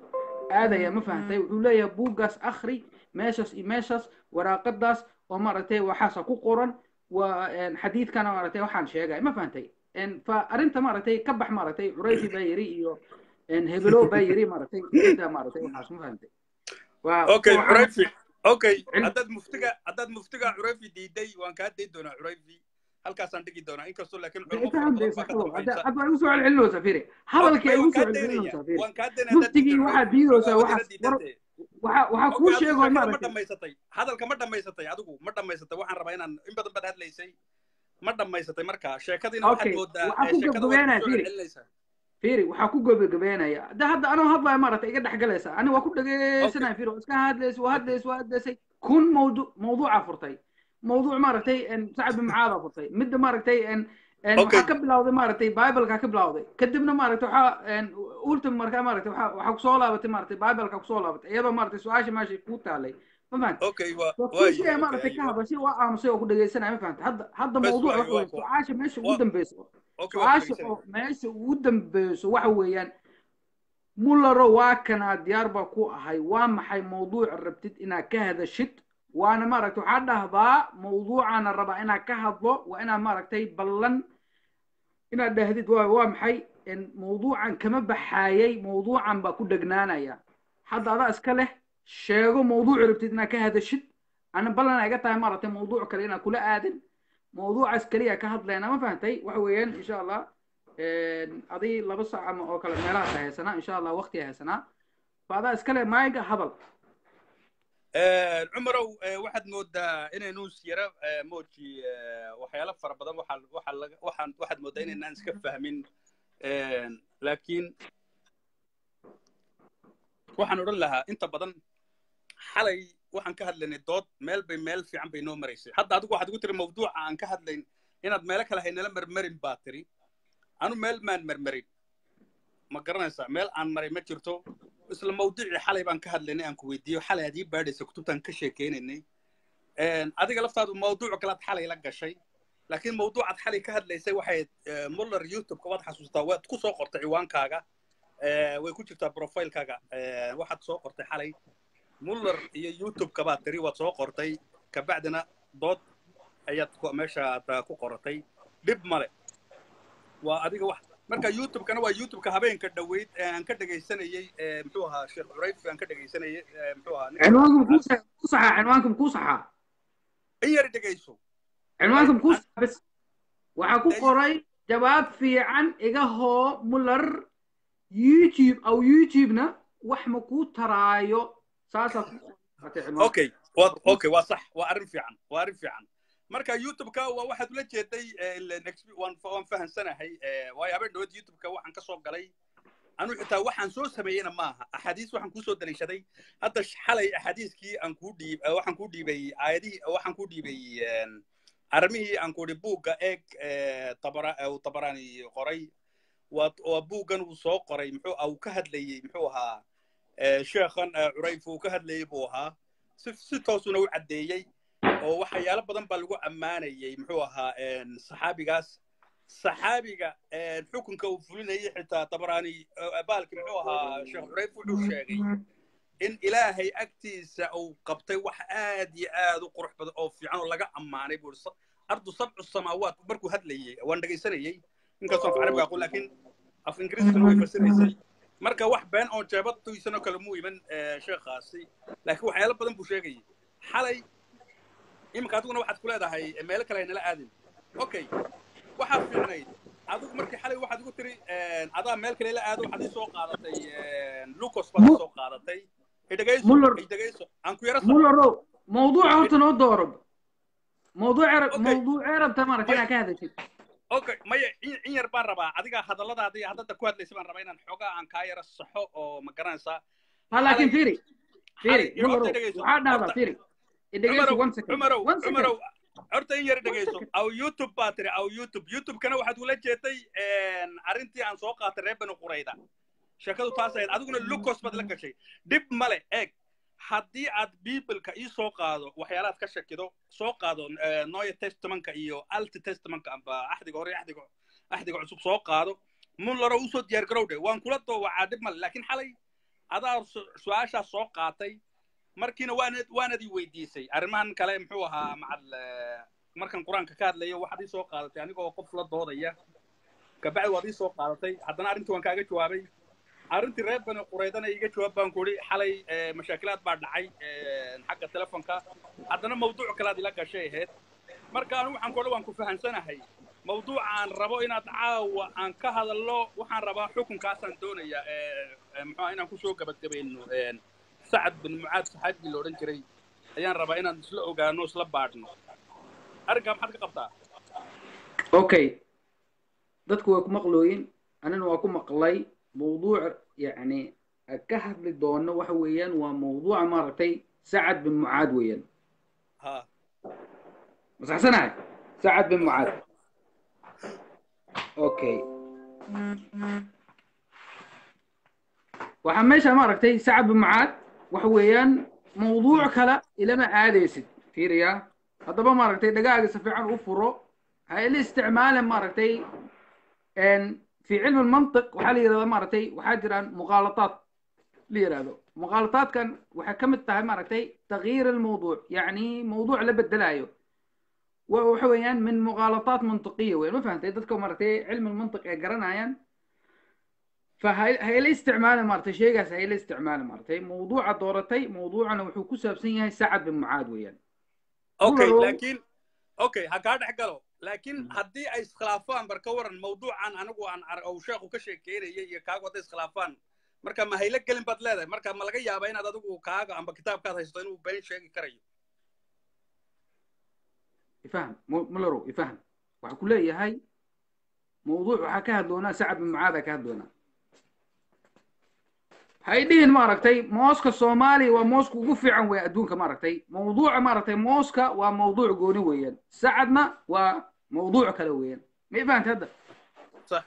aadaya ma fahantay wuxuu leeyahay buuggaas akhri meeshaas iyo meeshaas waraaqadaas oo maaragtay waxaasa ku qoran waa een, xadiidkana maaragtay waxaan sheegay ma fahantay een, fa arrinta maaragtay ka bax maaragtay curayfi baa yiri iyo een, hebelo baa yiri maaragtay cidda maaragtay waxaas ma fahantay waa okay waxaan- curayfi okay Cilmi- haddaad muftiga haddaad muftiga curayfi diiday waan kaa dayn doonaa curayfi halkaasaan dhigi doonaa inkastoo laakiin culamo fara badan baa ka dambaysa hadda waa igu soo celcelinaysaa firi hadalkii ay waan igu soo kaa daynaya celcelinaysaa firi waan kaa daynaya haddaad muftigii diiddo waxaad curayfi diidaysaa waa wadina waxaas war diidantee waxaa waxaa okay kuu adigu sheegoo sheekada ma maaragtay dhammaysatay hadalka ma dhammaysatay adigu ma dhammaysatay waxaan rabaa inaan in badan baad hadlaysay ma dhammaysatay marka sheekadiina waxaad okay moodaa waxaa ee, ku sheekada waad gabagabeynaya kusoo firi celcelinaysaa firi waxaa ku gabagabeynaya de hadda anoo hadlaya maaragtay iga dhex galaysa ani waa ku okay dhageysanaya firi waa iska hadlays waa hadlays waa hadlaysay kun mawduuc mawduuca furtay mawduuc maaragtay en, sacad bin mucaada furtay midda maaragtay en en okay waxaa ka bilawday maaragtay bibleka ka bilawday kadibna maaragtay waxaa en ultim markaa maaragtay waxaa waxaa kusoo laabatay maaragtay bibleka kusoo laabatay iyadoo maaragtay su-aasha meesha kuu taalay ma fahanta okay waa waa kuu waaye sheegaya okay maaragtay ka aywa hadashay waa aamusay oo ku dhageysanaya ma fahanta hadda hadda bes mawduuc waaye waxa waa weeye kuwa su-aasha meesha ugu waa dambeyso okay waa ku su-aasha dhegeysanaya oo meesha ugu dambeyso waxa weeyaan mullaro waa kanaa diyaar baa ku ahay waa maxay mawduuca rabtid inaad ka hadashid waana maaragtay waxaa dhahdaa mawduucaana rabaa inaad ka hadlo waa inaad maaragtay ballan inaad dhahdid waa waa maxay en mawduucan kama baxaayay mawduucan baa ku dhegnaanaya hadda adaa iska leh sheego mawduuc rabtid inaad ka hadashid ana ballan ay ga tahay maaragtay mawduuc kale inaad kula aadin mawduucaas keliya ka hadlayna ma fahantay waxa weeyaan insha allah adii laba saac ama oo kale meelahaas haysanaa insha allah waqti haysanaa fa adaa iska leh maayiga hadal cumarow eh, waxaad moodaa inaynu yara mooji waxyaalo fara badan waxaa waxaa laga waxaan waxaad moodaa inaynaan iska fahmin Eh, laakiin waxaan odhan lahaa inta badan xalay waxaan ka hadlaynay dood meel bay meel fiican bay noo maraysay hadda adigu waxaad igu tiri mawduuca aan ka hadlayn inaad meelo kale haynala marmarin baa tiri anu meel maan marmarin ma garanaysaa meel aan maray ma jirto isla mawduucii xalay baan ka hadlaynay aan ku weydiiyo xalay aad ii baadhaysa kutubtaan ka sheekeynaynay adiga laftaadu mawduuc kalaad xalay la gashay laakiin mawduucaad xalay ka hadlaysay waxay muller youtube-ka waad xasuustaa waad ku soo qortay ciwaankaaga Eh, way ku jirtaa profilekaaga Eh, waxaad soo qortay xalay muller iyo youtube-ka baad tiri waad soo qortay kabacdina dood ayaad ku- meesha aad ah, ku qoratay dhib male waa adiga wax marka youtube-kana waa youtube-ka habeenka dhoweyd ee aan ka dhegaysanayey eh, muxuu ahaa sheekh curayf aan ka dhegaysanayey eh, muxuu ahaa ninka cinwaanka makuu sa- ku saxaa cinwaanka makuu saxaa in yar dhegayso cinwaanka Ay, makuu an- saxaa bes waxaa ku day- qoray jawaab fiican iga hoo muller youtube aw youtube-na wax ma kuu taraayo saasaa ku qoratay cinwaanka okay waa okay waa sax waa arrin fiican waa arrin fiican marka youtube-ka waa waxaad ula jeeday eh, ileen exp- waan waan fahansanahay eh, waayo habeen dhaweed youtube-ka waxaan ka soo galay anu xitaa waxaan soo sameeyeyna maaha axaadiis waxaan kusoo daliishaday hadda sh- xalay axaadiiskii aan kuu dhiib eh, waxaan kuu dhiibay aayadihii waxaan kuu dhiibay en, arrimihii aan ku idhi buugga eeg eh, tabara eh, uu tabaraani qoray waa waa buuggan uu soo qoray muxuu ah uu ka hadlayey muxuu ahaa eh, sheekhan eh, curayf uu ka hadlayey buu ahaa si si toosuna u caddeeyey oo waxyaalo badan baa lagu ammaanayey muxuu ahaa en, saxaabigaas saxaabiga en, xukunka uu fulinayay xitaa tabaraani eh, baalki muxuu ahaa sheekh curayf wuxuu sheegay in ilaahay agtiisa uu qabtay wax aad iyo aad u qurux badan oo fiican oo laga ammaanay buu ihi ardu sabcu samaawaat markuu hadlayey waan dhegaysanayey inkastoo af carabiga aqoon laakiin af ingiriiskana way fasiraysay marka wax been oo jeebadtiisanoo kale muu iman eh, sheekhaasi laakiin waxyaalo badan buu sheegayay xalay iminka adiguna waxaad ku leedahay eh, meelo kale aynala aadin okay waxaad fiicnayd adigu markii xalay waxaad igu tiri eh, adaa meel kale la aado waxaad ii soo qaadatay eh, lucas baad ii soo qaadatay idhegayso muller idhegayso aan ku yara saxo mullerow mawduuca horta noo dooro mawduuca okay mawduucee rabta maaragtay may inaad ka hadashid okay maya in in yar baan rabaa adiga hadalladaada iyo haddada ku hadlaysa baan rabaa inaan xoogaa aan kaa yara saxo oo ma garanaysaa ha laakiin xalay fiiri xalay fiiri iyo horta mullerow idhegayso waxaa dhahdaa horta fiiri idhegayso cumarow one second cumarow one second cumarow horta in yar one dhegayso second aw youtube baa tiri aw youtube youtube-kana waxaad ula jeeday arrintii aan soo qaatay reer bani qurayda sheekadu taas ahayd adiguna lucos baad la gashay dhib male eeg haddii aad bibleka ii soo qaado waxyaalaad ka shakido soo qaado eh, noya testamentka iyo alti testamentka amba axdiga hore iyo axdiga axdiga cusub soo qaado mun laro usoo diyaar garow dhe waan kula doowacaa dhib male laakiin xalay adaa su- su-aashaas soo qaatay markiina waanad waanad i weydiisay arrimahan kale muxuu ahaa macal eh, markan qur-aanka ka hadlayo waxaad ii soo qaadatay anigoo qof la doodaya kabacdi waad ii soo qaadatay haddana arrintii waan kaaga jawaabay arrintii reer bani qureydana iiga jawaab baan ku idhi xalay eh, mashaakilaad baa dhacay eh, xagga telefonka haddana mawduuc kalaad ila gashay ahayd marka anigu waxaan kole waan ku fahamsanahay mawduuca aan rabo inaad caawa aan ka hadalno waxaan rabaa xukunkaasaan doonayaa eh, eh, muxuu ahaa inaan kusoo gabagabayno eh, sacad bin mucaad saxaabigii la odhan jiray ayaan rabaa inaan isla ogaano isla baadhno arrinkaa maxaad ka qabtaa okay dadku way ku maqlooyin anina waa ku maqlay mawduuc yacni ka hadli doono waxa weeyaan waa mawduuca maaragtay sacad bin mucaad weeyaan ha masaxsanahay sacad bin mucaad okay waxaa meesha maaragtay sacad bin mucaad waxa weeyaan mawduuc kale ilama aadaysid fiiriya haddaba maaragtay dhagaaga si fiican u furo ha ila isticmaalin maaragtay في علم المنطق waxaa la yidhahdaa maaragtay waxaa jiraan muqaalataad la yidhahdo muqaalataadkan waxay ka mid tahay maaragtay tagyiir almawduuc yacni mawduuc la bedelaayo wa- waxa weeyaan min muqaalataat mantiqiya weyn ma fahantay dadka maaragtay cilmi almantiq ee garanayaan فهي الاستعمال مارتي شيء هي الاستعمال مارتي موضوع دورتي موضوعنا وحو كسابسن yahay سعد بن معاذ ويان okay Mularo- laakiin okay ha kaa dhex galo laakiin haddii ay iskhilaafaan bar ka waran mawduucan anigu aan ar- ou sheekhu ka sheekeynayay iyo kaagu hadday iskhilaafaan marka ma haylo gelin baad leedahay marka ma laga yaabaa inaad adigu kaaga amba kitaabkaad haysto inuu been sheegi karayo يفهم مولرو يفهم waxaa ku leeyahay mawduuc waxaa ka hadloonaa sacad bin mucaada ka hadloonaa hay dhihin maaragtay mooska soomaaliya waa mooska ugu fiican weeye adduunka maaragtay mawduuca maaragtay mooska waa mawduuc gooni weeyaan sacadna waa mawduuc kale weeyaan ma i fahantay hadda sax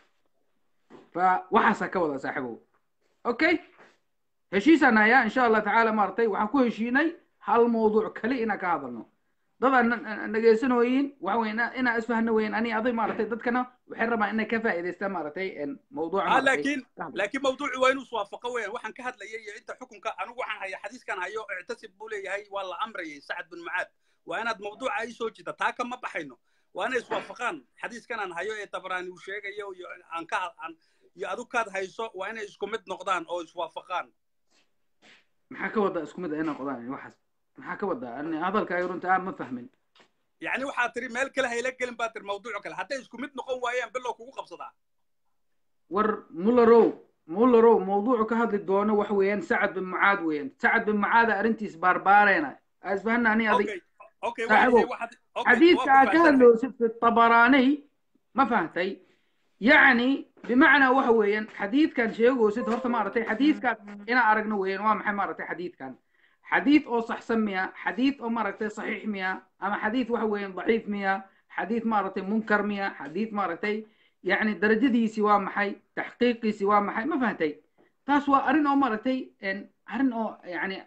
fa waxaasaa ka wada saaxiibow okay heshiisaan hayaa insha allah tacaala maaragtay waxaan ku heshiinay hal mawduuc kale inaan ka hadalno dadaan dhegeysanooyin waxa weyn inaan isfahno weyn ani aday maaragtay dadkana waxay rabaan inay ka faa'iidaystaan maaragtay mawduuca ah maaragtay laakiin ka hadlo. laakiin mawduucu waa inuu iswaafaqo weeyaan waxaan ka hadlayay iyo inta xukunka anigu waxaan hayaa xadiiskan hayo ictasib buu leeyahay waa la amrayay sacad bin mucaad waa inaad mawduuca ii soo jida taa kama baxayno waa inay iswaafaqaan xadiiskan aan hayo ee tabraani uu sheegayo iyo aan ka aan iyo adu kaad hayso waa inay isku mid noqdaan oo iswaafaqaan maxaa ka wadaa isku mid ah inaan qodaan waxaas maxaa ka wadaa ani hadalkaaga runta aan ma fahmin yacni waxaa tiri meel kale hayla gelin baa tiri mawduuc kale hadday isku mid noqon waayaan bilow kugu qabsadaa war mullarow mullarow mawduucu ka hadli doono waxa weeyaan sacad bin mucaad weeyaan sacad bin mucaada arrintiis baarbaareena isfahana ani adig okay okay saaxiibow, waayahay waxaad okay xadiidka waa aad ka ku hadloosid fi tabaraaniy ma fahantay yacni bimacnaa waxa weeyaan xadiidkan sheegoosid horta maaragtay xadiidkan inaan aragno weeyaan waa maxay maaragtay xadiidkan xadiid oo saxsan miya xadiid oo maaragtay saxiix miya ama xadiid waxa weeyaan daciif miya xadiid maaragtay munkar miya xadiid maaragtay yacni darajadiisi waa maxay taxqiiqiisi waa maxay ma fahantay taas waa arrin oo maaragtay en, arrin oo yacni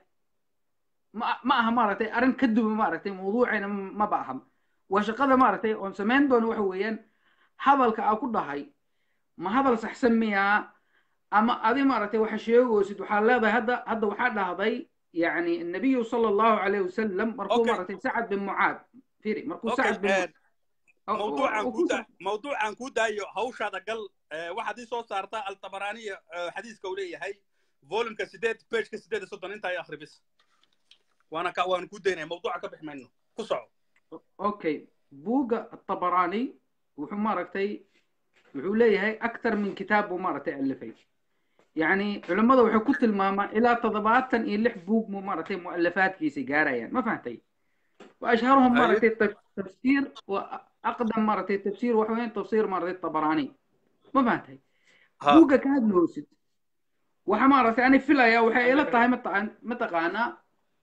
ma ma aha maaragtay arrin ka duwan maaragtay mawduuceena ma ba aha waa shaqada maaragtay oon samayn doono waxa weeyaan hadalka aa ku dhahay ma hadal saxsan miyaa ama adi maaragtay waxa sheegoosid waxaa leedahay hadda hadda waxaa dhahday يعني النبي صلى الله عليه وسلم مركو Okay. مرتين سعد بن معاذ فيري مركو okay سعد بن eh, أو- mawduucan أو- ku da mawduucan ku daayo hawshaada gal eh, waxaad ii soo saartaa altabaraaniya eh, xadiiska uu leeyahay volumka sideed pageka sideed iyo soddon intaa iyo akhri bis waana ka waanu ku daynaya mawduuca ka bix mayno ku soco اوكي بوغا الطبراني وحو ماركتي وحو ليهي اكثر من كتاب ومارتي الفي يعني علماء وحو كنت الماما الى تضباطا يلح بوغ مارتي مؤلفات في سيجارة يعني ما فهمتي واشهرهم أيوه. مارتي تفسير واقدم مارتي تفسير وحوين تفسير مارتي الطبراني ما فهمتي ها بوغا كان لوسد waxa maaragtay ani filaya waxay ila tahay mataqaan mataqaanaa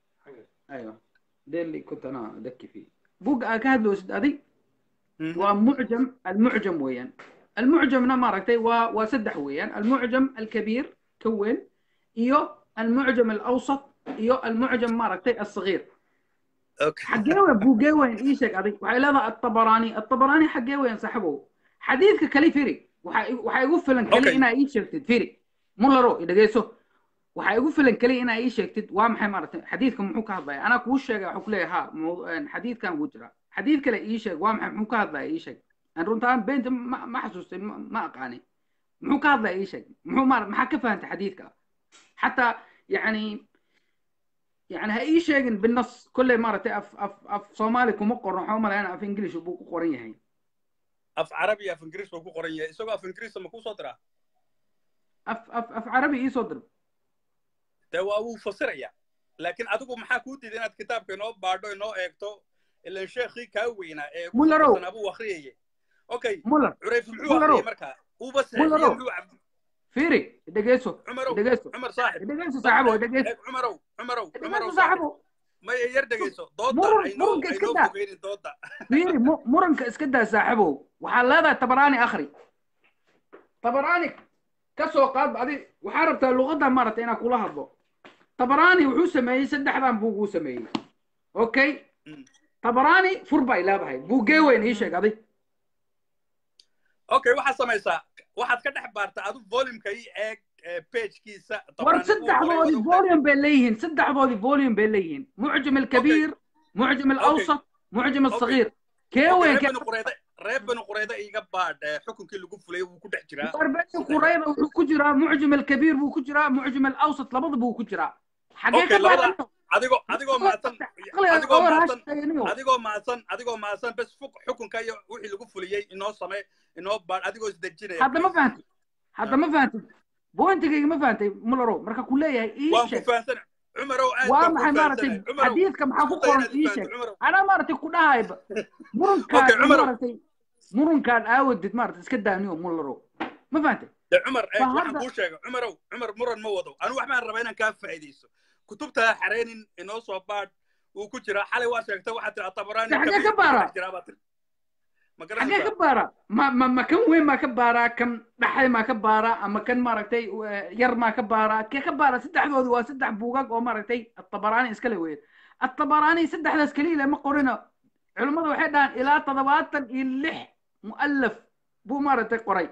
ايوه ده اللي كنت انا ادكي فيه بوغا aa ka hadloosid adig Mhm. waa mucjam almucjam weeyaan almucjamna maaragtay waa waa saddex weeyaan almucjam alkabiir ka weyn iyo almucjam alawsat iyo almucjam maaragtay alsagiir okay xaggee weyn buugee weyn ii sheeg adig waxay leedahay atabaraani atabaraani xaggee weyn saaxibow xadiidka kali firi waxaa igu- waxaa igu filan kali Okay. inaa ii sheegtid firi mularo i dhegeyso waxaa igu filan keliya inaa ii sheegtid waa maxay maaragtay xadiidka muxuu ka hadlaya anaa kuu sheegay waxuu ku leeyahay ha mawdu- een, xadiidkan wuu jiraa xadiid kale ii sheeg waa maxay muxuu ka hadlaya ii sheeg aan runtaan beenta ma ma xasuustay ma ma aqaani muxuu ka hadlaya ii sheeg muxuu maara maxaa ka fahantay xadiidka xataa yacni يعني هاي شيء بالنص كله مرة اف اف اف صومالي كم قرن حومل انا اف انجليش وبو قرن هي af carabi af ingiriis buu ku qoran yahay isagoo af ingiriisa ma kuu soo diraa اف اف اف عربي اي صدر dee waa wuu fasiraya laakiin adigu maxaa kuu diiday inaad kitaabka inoo baadho inoo eegto ilan sheekhii kaa weynaa ee ku Mullarow. saabsan abuu akhriyayay okay مولر curayf muxuu Mullarow. akhriyay markaa uuba saxiixiyey Mullarow. muxuu cab- فيري دقيسو cumarow دقيسو cumar saaxib دقيسو صاحبه دقيسو eeg cumarow cumarow cumarow دقيسو saaxib صاحبه maya yar dhegayso dooda مرن aynoo مرن aynoo كاسكدا fogeynin dooda فيري م- مرن كاسكدا صاحبه وحال هذا تبراني اخري تبراني كسو قاد بعدي وحاربت اللغة مرة انا كلها هضو تبراني وحو سمي سدح دان بوغو سمي اوكي Mm. تبراني فربا الى بهاي بوغي وين ايش قضي okay waxaad samaysaa waxaad ka dhex baartaa adu volumeka ii eeg ee pagekiisa ور سدح ضودي فوليوم بيليهن سدح ضودي فوليوم بيليهن معجم الكبير معجم الاوسط معجم الصغير كيوين reer كي bani qureyda reer bani qureyda iga baadh ee xukunkii lagu fulay wuu ku dhex jiraa بني قريبة وحو كجرا معجم الكبير بو كجرا معجم الاوسط لبض بو كجرا حقيقة Okay, labada- بعد adigoo adigoo mahadsan عقلي adigoo اور mahadsan هاشتاينيو adigoo mahadsan adigoo mahadsan bes fuk xukunka iyo wixii lagu fuliyey inoo samee inoo baadh adigoo isdejinaya هذا ما فهمت هذا ما فهمت بوينتك ما فهمت مولرو مركا كلية waan ايش ku fahansan cumarow aad waa baan ku maxay maaragtay fahansanay cumarow xadiidka maxaa ku isku day qoran inaad ii fahanto sheeg cumarow anaa maaragtay ku dhahayba murunkaan Okay, Cumar. maaragtay murunkaan aawadid maaragtay iska daaniyo mullaro ma fahantay de cumar eeg Waa waxaan hadda- kuu sheegay cumarow cumar muran ma wado anu waxbaan rabaa inaan kaa faa'iidayso kutubtaa xareenin inoo soo baadh wuu ku jiraa xalay waa sheegtay waxaad tiri atabaraani De xagee kabiir ka buu ku baara? dhex jiraa baad tiri ma xagee garanaysaa ka baaraa ma ma ma kan weyn maa ka baaraa kan dhaxay maa ka baaraa ama kan maaragtay eh, yar maa ka baaraa kee ka baaraa saddexdoodu waa saddex buugag oo maaragtay atabaraani iskale weeye atabaraani saddexdaas keliya lama qorino culimmadu waxay dhahaan ilaa toddobaatan iyo lix mu'alaf buu maaragtay qoray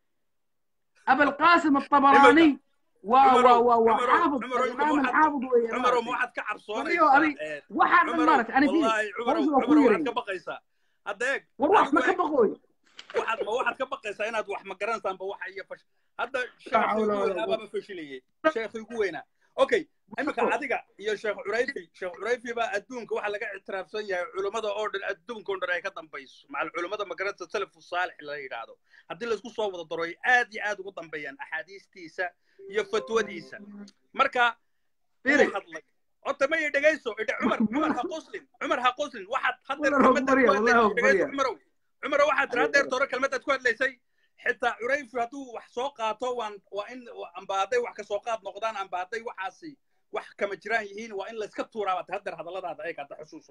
abalqaasim atabaraani waa waa waa waa xaafid alimaam alxaafid weeye cumarow ma maaragtay waxaad ka Adigo, cabsoonaysaa adi- ee, waxaan dhan cumarow maaragtay ani fiiri wallaahi cumarow warsi waa ku cumarow waxaad yeeray ka baqaysaa hadda eeg war wax ma adigu ka eeg baqooy waxaad ma waxaad ka baqaysaa inaad wax ma garanaysaanba waxa iyo fash hadda La sheekhi hawla ugu wala weynaa quwwata. baaba fashilayay sheekhi ugu weynaa okay iminka adiga iyo sheekh curayfi sheekh curayfi baa adduunka waxa laga ictiraafsan yahay culummada oo dhan adduunka oo dhan ay ka dambayso macal culummada magaranta salafu saalix la yidhaahdo haddii laisku soo wada daro ay aad iyo aad ugu dambeeyaan axaadiistiisa iyo fatwadiisa marka Fiiri. wuu hadlay horta ma ii dhegayso idhe cumar cumar ha qoslin cumar ha qoslin waxaad haddeer Cumar ha kelmadaad barya, ku wallahi ha hadlaysay dhegayso barya. cumarow cumarow waxaad tiri haddeer tore kelmadaad ku hadlaysay xitaa curayfi hadduu wax soo qaato waan waa in amba hadday wax ka soo qaad noqdaan amba hadday waxaasi wax kama jiraan yihiin waa in layska tuuraa baad haddeer hadalladaada eeg hadda xusuuso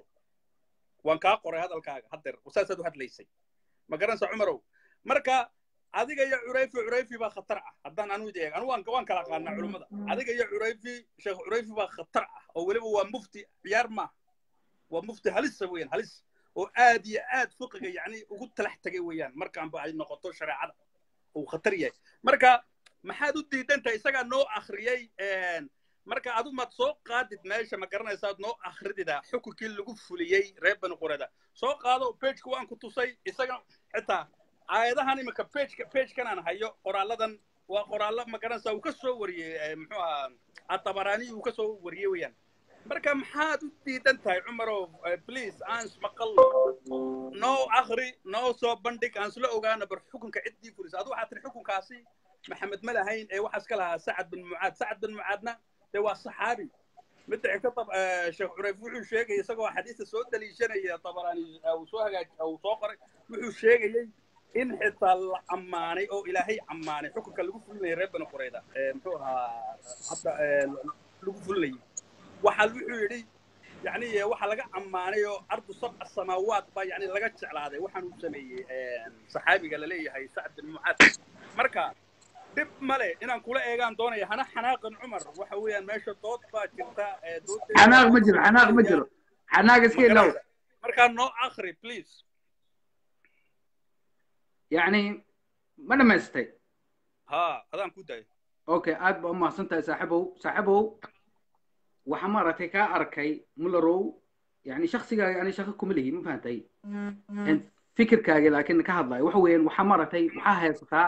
waan kaa qoray hadalkaaga haddeer saasaad u hadlaysay ma garanaysa cumarow marka adiga iyo curayfi curayfi baa khatar ah haddaan anu idi eeg anu waan waan kala qaanaa culummada adiga iyo curayfi sheekh curayfi baa khatar ah oo weliba waa mufti ciyaar maaha waa mufti halisa weeyaan halis oo aad iyo aad fiqiga yacni ugu talax tagay weeyaan markaanba ay noqoto shareecada uu khatar yahay marka maxaad u diidantahay isagaa noo akhriyey marka adu maad soo qaadid meesha ma garanaysaad noo akhridida xukunkii lagu fuliyey reer bani qurada soo qaado pageka waan ku tusay isaga xitaa aayadahan imika pageka pagekan aan hayo qoraaladan waa qoraallo ma garanaysaa uu ka soo wariyey muxuu ahaa atabaraani uu ka soo wariyey weeyaan marka maxaad u diidan tahay cumarow please aan ismaqalno noo akhri noo soo bandhig aan isla ogaano bar xukunka ciddii fulisa adu waxaa tiri xukunkaasi maxamed ma lahayn ee waxaa iska lahaa sacad bin mucaad sacad bin mucaadna dee waa saxaabi midda xigta tab sheekh curayf wuxuu sheegay isagoo xadiista soo daliishanaya tabaraani uu soo hagaaj uu soo qoray wuxuu sheegayey in xitaa la ammaanay oo ilaahay ammaanay xukunka lagu fulinayay reer bani qurayda muxuu ahaa hadda lagu fulinayay waxaa wuxuu yidhi yani waxaa laga ammaanay oo ardu sabca samaawaat baa yani laga jeclaaday waxaan uu sameeyey saxaabiga laleeyahay sacd bin mucaad marka dhib male inaan kula eegaan doonaya hana xanaaqin cumar waxa weeyaan meesha dood baa jirta xanaaq ma jiro xanaaq ma jiro xanaaq iska ilaw markaa noo akri please yani ma dhamaystay ha adaan ku dayo okay aad baa umahadsan tahay saaxiibow saaxiibow waxaa maaragtay kaa arkay mullerow yani shaksigaaga ani shaqo kuma lihi ma fahantay En fikirkaaga laakiin ka hadlayo waxa weeyaan waxaa maaragtay waxaa haysataa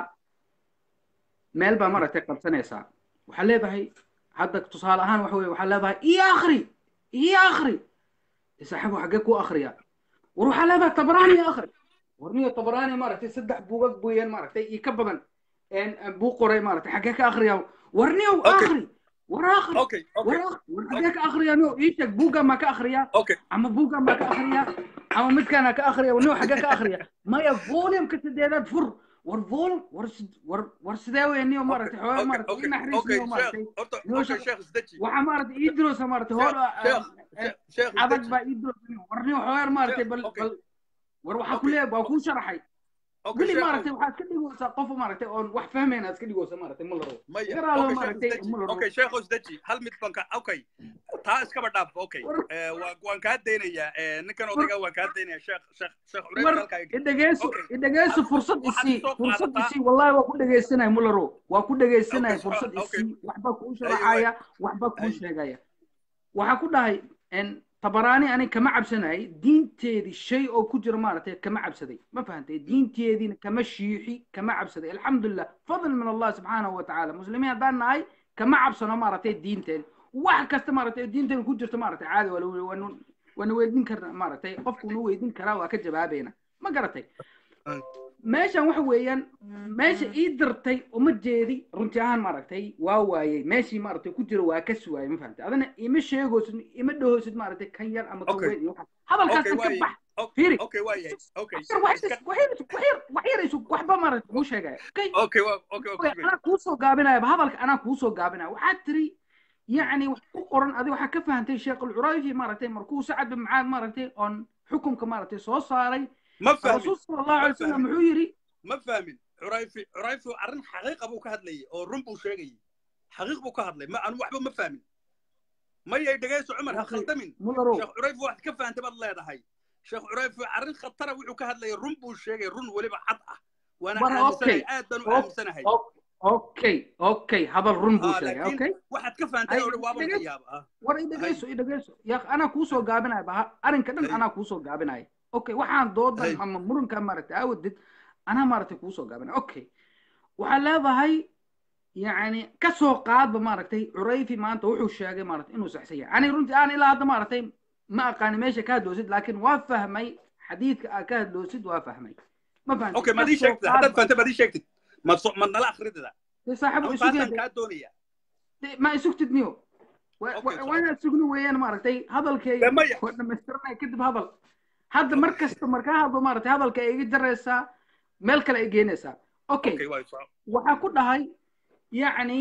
meel baa maaragtay qabsanaysaa waxaa leedahay hadda tusaale ahaan waxa weye waxaa leedahay iyo akhri iyo akhri saaxiibow xaggee ku akhriya war waxaa leedahay tabraani iyo akhri war niyo tabraani maaragtay saddex buugag booyaan maaragtay iyo ka badan En- en buu qoray maaragtay xaggee ka akhriya war niyow Okay. akhri war akhri okay war okay akhri war xaggee ka akhriya niyow ii sheeg buuggan maa ka akhriya okay ama buuggan baa ka akhriya ama midkaana ka akhriya niyow xaggee ka akhriya maya volumka sideedaad fur war volum war sid- war war sidee weye niyow okay maaragtay xoogaa okay maaragtay okay ii naxariis okay niyow maaragtay sheekh horta niyow okay shaq sheekh isdeji waxaa maaragtay ii diroosa maaragtay sheekh hoola sheekh sheekh sheekh adag isdeji baa ii diroosa niyow war niyow xoogaa maaragtay sheekh bal okay bal war waxaa ku okay leeyahay waa kuu sharaxay okay weli sheekhow maaragtay waxaad ka dhigaysaa qof maaragtay oon wax fahmayna iska dhigaysa maaragtay mularo maya garaalo okay sheekh maaragtay isdeji mularo okay sheekhow isdeji hal mid baan ka okay taa iskaba dhaaf okay war Eh, waan waan kaa daynayaa Eh, ninkan war odayga waan kaa daynaya sheekh sheekh sheekh cureyf war halkaa igi idhegeyso okay idhegeyso hal fursad waxaad isii soo fursad qaadataa isii wallahi waa ku dhegeysanaya mularo waa ku okay dhegeysanaya so fursad okay isii waxba kuu ayo way sharaxaya waxba kuu ay sheegaya waxaa ku dhahay en tabaraani ani kama cabsanay diinteedii shay oo ku jira maaragtay kama cabsaday ma fahantay diinteediina kama shiixi kama cabsaday alxamdulilah fadl min allah subxaanahu wa tacaala muslimiin haddaan nahay kama cabsano maaragtay diinteen wax kasta maaragtay diinteena ku jirta maaragtay caadi waa la- waanu waana weydiin karna maaragtay qofku nu weydiin karaa waa ka jawaabayna ma garatay ay meeshan waxa weeyaan meesha ii dirtay uma jeedi runtii ahaan maaragtay waa waayey meeshii maaragtay ku jira waa ka suwaayey ma fahamtay adana ima sheegoosid ima dhahoosid maaragtay kan yar ama kan okay weyn iyo waxa hadalkaas okay ka waaye bax O- fiiri okay waaye okay wax yar wax iska yar wax yar wax yar wax yar isu waxba maaragtay kuu sheegaya okay okay waa okay waa Oy, kusugay anaa kuu soo gaabinayaba hadalka anaa kuu soo gaabinaya waxaad tiri yacni wax ku qoran adi waxaa ka fahantay sheekh alcurayfi maaragtay markuu sacad bin mucaad maaragtay oon xukunka maaragtay soo saaray ma fahmin rasuul sala allahu ma alay wasalam fahmin muxuu yidhi ma fahmin curayfi curayfi arrin xaqiiqa buu ka hadlayay oo run buu sheegayay xaqiiq buu ka hadlay ma anu waxba ma fahmin mayay dhegayso cumar يا ha أخي khaldamin مولرو sheekh curayfi waxaad ka fahantay baad leedahay sheekh curayfi arrin khatara wuxuu ka hadlayay run buu sheegay run weliba cad ah waana مرة aaminsanahay أوكي aad baan u أوك- aaminsanahay أوك- أوكي أوكي هذا الرن بو ها شيء laakiin أوكي waxaad ka fahantay أي oo dhan waaban ka دقيقة yaaba ah ورا hay دقيقة دقيقة يا أخي أنا كوسو قابنا بها أرن كدن hay أنا كوسو قابنا أوكي وحان دودن hay أما مرن كان مرت أودد أنا مرت كوسو قابنا أوكي وحلا هاي يعني كسو قاد بمارتي عريفي ما أنت وحو الشاقي مارت إنه صحسية يعني رنتي أنا إلى هذا مارتي ما أقاني ماشي كاد دوسد لكن وافهمي حديث كاد دوسد وافهمي ما فهمتي okay maad ii كسو sheegtid haddaad قاد fahantay maad ii sheegtid maad so maad nala akridida صاحب anu taasaan إسوجي kaa doonaya ما إسوجتid نيو okay soco وانا سugni weeyaan maaragtay de hadalkay maya waa dhamaystiranay kadib hadal hadda mar kasta markaa hadlo maaragtay hadalka ay iga jaraysaa meel kale ay geynaysaa okay okay waay soco waxaa ku dhahay yacni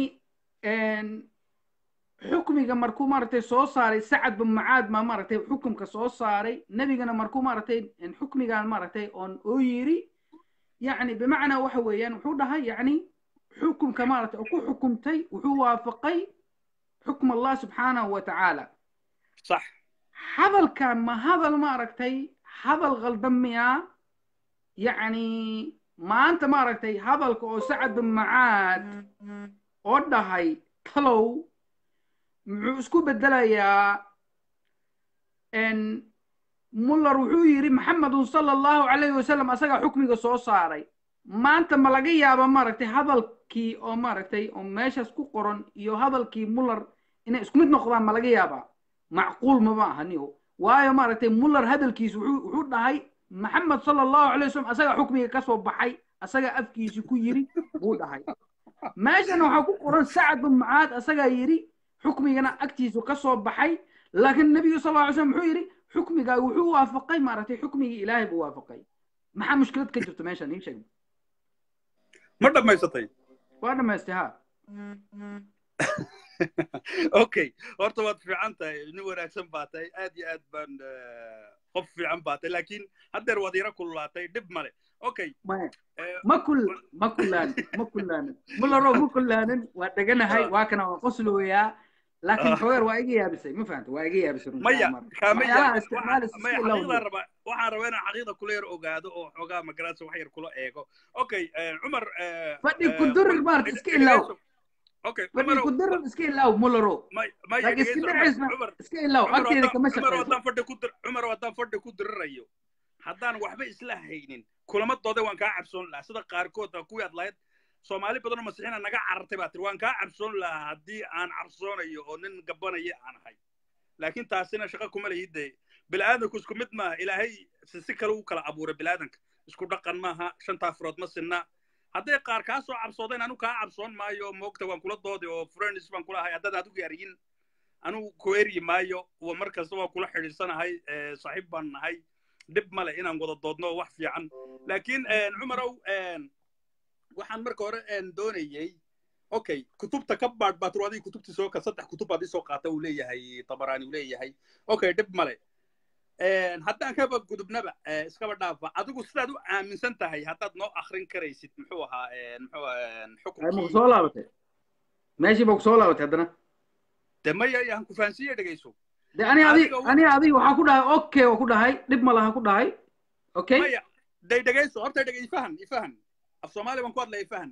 xukmiga markuu maaragtay soo saaray sacad bin mucaad ma maaragtay xukumka soo saaray nebigana markuu maaragtay xukmigan maaragtay oon oo yiri yacni bimacnaa waxa weeyaan wuxuu dhahay yacni xukumka maaragtay oo ku xukumtay wuxuu waafaqay xukm allah subxaanahu wa tacaala صح hadalkan ma hadal maaragtay hadal qaldan miyaa yacni maanta maaragtay hadalka oo sacad bin macaad oo dhahay talow muxuu isku bedelayaa muller wuxuu yidhi maxamedun sala allahu calayhi wasalam asagaa xukmiga soo saaray maanta ma laga yaaba maaragtay hadalkii oo maaragtay oo meeshaas ku qoran iyo hadalkii muller inay isku mid noqdaan ma laga yaabaa macquul mama aha niho waayo maaragtay muller hadalkiisu wuxuu wuxuu dhahay maxamed sala allahu calayhi wasalam asagaa xukmiga ka soo baxay asagaa afkiisi ku yiri buu dhahay meeshana waxaa ku qoran sacad bin mucaad asagaa yidhi xukmigana agtiisu ka soo baxay laakiin nebigu sal alla ly slam wuxuu yidhi xukmigaa wuxuu waafaqay maaragtay xukmigii ilaahay buu waafaqay maxaa mushkilad ka jirto meeshan ii sheeg ma dhammaysatay waa dhamaystay ha okay horta waad fiican tahay nin wanaagsan baa tahay aad iyo aad baan qof fiican baa tahay laakiin haddeer waad yara kululaatay dhib male okay ma kul ma kulaanin ma kulaanin mularo ma kulaanin waa dheganahay waa kana waa qoslooyaa laakiin xogeer waa iga yaabisay ma fahanta waa iga yaabisay maya kaamaya isticmaalaysa maya xaqiiqdaan rabaa waxaan rabaa inaan xaqiiqda kula yar ogaado oo xoogaa magaraadsa wax yar kula eego okay cumar fadhi ku durir maarta iska ilaaw okay fadhi cumarow ku dirar iska ilaaw mularo may may laakiin iska dhegeyso cumar dircisna cumar iska ilaaw cumar agteeda haddaan kama cumar shaqeyso haddaan fadhi ku dir cumar haddaan fadhi ku dirirayo haddaan waxba isla haynin kulamadooda waan kaa cabsoon lahaa sida qaarkood ah kuwii aad lahayd soomaali badan oo masiixiina naga carartay baa tiri waan kaa cabsoon lahaa haddii aan cabsoonayo oo nin gabanaya aan ahay laakiin taasina shaqo kuma lehi dee bilaadanku isku mid maaha ilaahay si si kale u kala abuuray bilaadanka isku dhaqan maaha shantaa furood ma sinna hadday qaar kaa soo cabsoodeen anu kaa cabsoon maayo moogta waan kula doodi oo friends baan kula ahay haddaad adigu yaariyin anu ku eryi maayo wa mar kasta waan kula xidhiidsanahay eh, saaxiib baan nahay dhib male inaan wada doodno wax fiican laakiin cumarow waxaan marka hore een, doonayey okay kutubta ka baadh baa turu adiga kutubtii soo ka saddex kutub baad isoo qaata uu leeyahay tabaraani uu leeyahay okay dhib male Een, haddaan kaba gudubnaba eh, iskaba dhaafa adigu sidaad u aaminsan tahay haddaad noo akrin karaysid muxuu ahaa een, muxuu ahaa, een, ma ku xukunkii soo laabatay meeshii ba ku soo laabatay haddana de maya aan ku fahansiiye dhegeyso de ani adi adiga u- ani adi waxaa ku dhahay okay oo ku dhahay dhib ma laha ku dhahay okay maya day dhegeyso horta dhege ifahan ifahan af soomaali baan ku hadlaya ifahan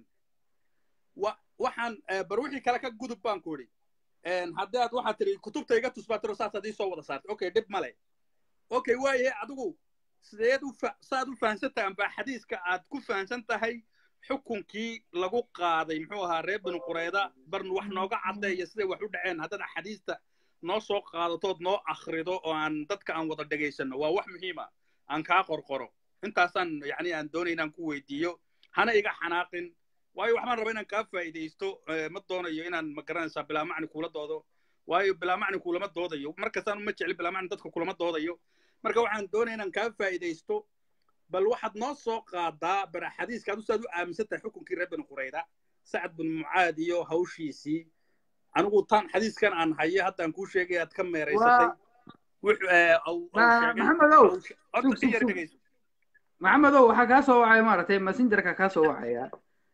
wa waxaan eh, bar wixii kale ka gudub baan ku idhi haddaad waxaad tiri kutubta iga tus baa tiro saasaad ii soo wada saartay okay dhib male okay waaye adigu sideed u fa- saad u fahansan tahay amba xadiiska aad ku fahansan tahay xukunkii lagu qaaday muxuu ahaa reer binu qureyda barn wax nooga caddeeya siday wax u dhaceen haddaad axaadiista noo soo qaadatood noo akhrido oo aan dadka aan wada dhegaysanno waa wax muhiima aan kaa qorqoro intaasaan yacni aan doonay inaan ku weydiiyo hana iga xanaaqin waayo waxbaan rabaa inaan kaa faa'iidaysto eh, ma doonayo inaan ma garanaysaa bilaa macni kuula doodo waayo bilaa macni kulama doodayo markastaan uma jecli bilaa macni dadka kulama doodayo marka waxaan doonaya inaan kaa faa'iidaysto bal waxaad noo soo qaadaa bara xadiiska adu saad u aaminsan tahay xukunkii reer binu qurayda sacad bin mucaad iyo hawshiisii anigu tan xadiiskan aan hayo haddaan kuu sheegay aad ka meeraysatay waa wuxuu eh, au- au ma- sheegay maxamedow au she- horta sug in sug yar sug dhegeyso maxamedow waxaa kaa soo wacaya maaragtay messengerka kaa soo wacaya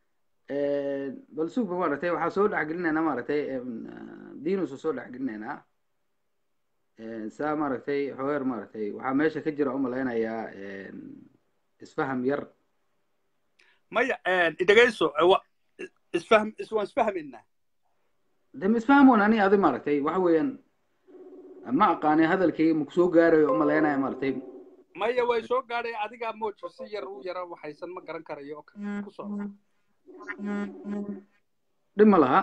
bal sugba maaragtay waxaa soo dhexgelinaynaa maaragtay diinusa soo dhexgelinaynaa saa maaragtay xogeer maaragtay waxaa meesha ka jira umalaynayaa isfaham yar maya dhegeyso eh, wa- isfahm is- waan isfahmaynaa de ma isfahmoon ani adi maaragtay waxa weeyaan ma aqaani hadalkayga maku soo gaarayo umalaynaya maaragtay maya way soo gaadhay adigaa moojo si yar u yara waxaysan ma garan karayo okay ku soo dhib ma laha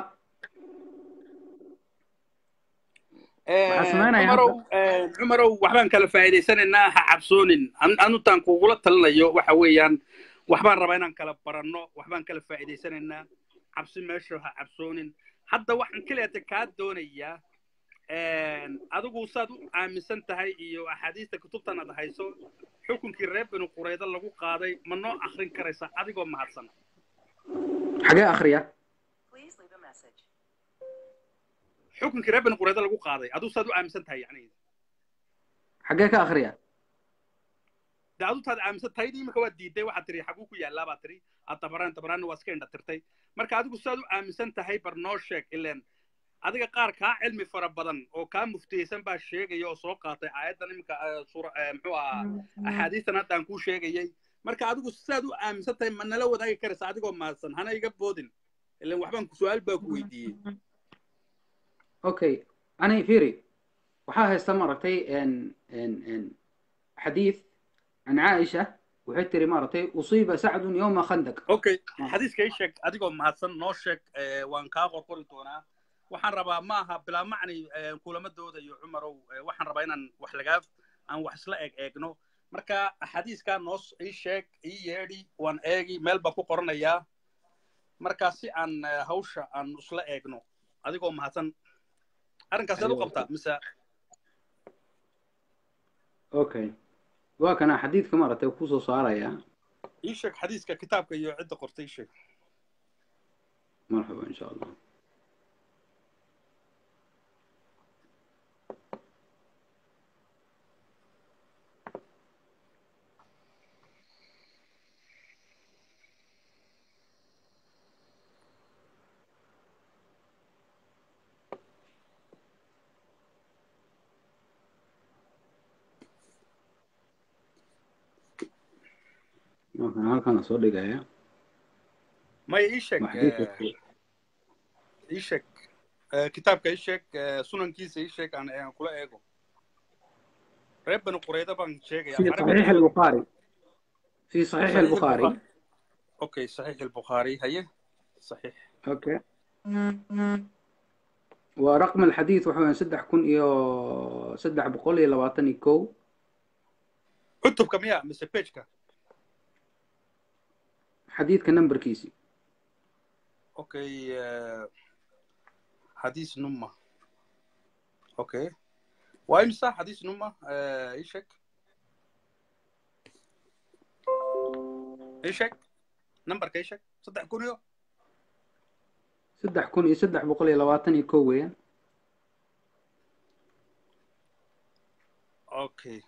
waxaa sameynaya cumarow hadda cumarow waxbaan kala faa'iidaysanaynaa ha cabsoonin An- anutaan kugula talinayo waxa weeyaan waxbaan rabaa inaan kala baranno waxbaan kala faa'iidaysanaynaa cabsi meesha ha cabsoonin hadda waxaan kaleeta kaa doonayaa adigu saad u aaminsan tahay iyo axaadiista kutubtan aad hayso xukunkii reer binu qurayda lagu qaaday ma noo akrin karaysaa adigoo mahadsan xagee akriya xukunkii reer binu qurayda lagu qaaday adigu saad u aaminsan tahay yani xagee ka akriya de adu taad aaminsan tahay imika waa diiday waxaad tiri xaguu ku yaallaa baad tiri aad tabaraan tabaraanna waa iska indha tirtay marka adigu saad u aaminsan tahay bar noo sheeg ileen adiga qaar kaa cilmi fara badan oo kaa muftiyeysan baa sheegaya oo soo qaatay aayaddan imika eh, suura eh, muxuu ahaa axaadiistan hadda aan kuu sheegayay marka adigu saad u aaminsan tahay ma nala wadaagi karaysa adigoo mahadsan hana iga boodin ileen waxbaan ku su-aal baa ku weydiiyey okay ani firi waxaa haysta maaragtay xadiid can caaisha waxay tiri maaragtay usiiba sacdun yowma khandaq okay xadiiska ii sheeg adigoo mahadsan noo sheeg eh, waan kaa qorqori doonaa waxaan rabaa ma aha bilaa macni eh, kulama doodayo cumarow eh, waxaan rabaa inaan wax lagaa aan wax isla eeg eegno marka xadiiskaa noo s- ii sheeg ii yeedhi waan eegi meel baan ku qoranayaa marka si aan eh, hawsha aan isla eegno adigoo mahadsan arrinkaas aad u qabtaa mise okay waa kana xadiidka maaragtay kusoo saaraya ii sheeg xadiiska kitaabka iyo cidda qortay ii sheeg marxaba insha allah waa kana halkana soo dhigaya maya ii sheeg waa xadiidka eh, ii sheeg Eh, kitaabka ii sheeg eh, sunankiisa ii sheeg aan aan kula eego reer bani qurayda baan sheegaya في carabi صحيح البخاري في صحيح صحيح البخاري البخاري اوكي صحيح البخاري هي صحيح اوكي ورقم الحديث وحوان سدح كون إيو سدح بقول إلى وطني كو cutubka miya mise pageka حديث كنمبر كيسي اوكي eh, حديث نمة اوكي وامسى حديث نمة eh, ii sheeg ii sheeg numberka ii sheeg saddex kun iyo سدح كون إيو سدح بقول إلى وطني كو وين okay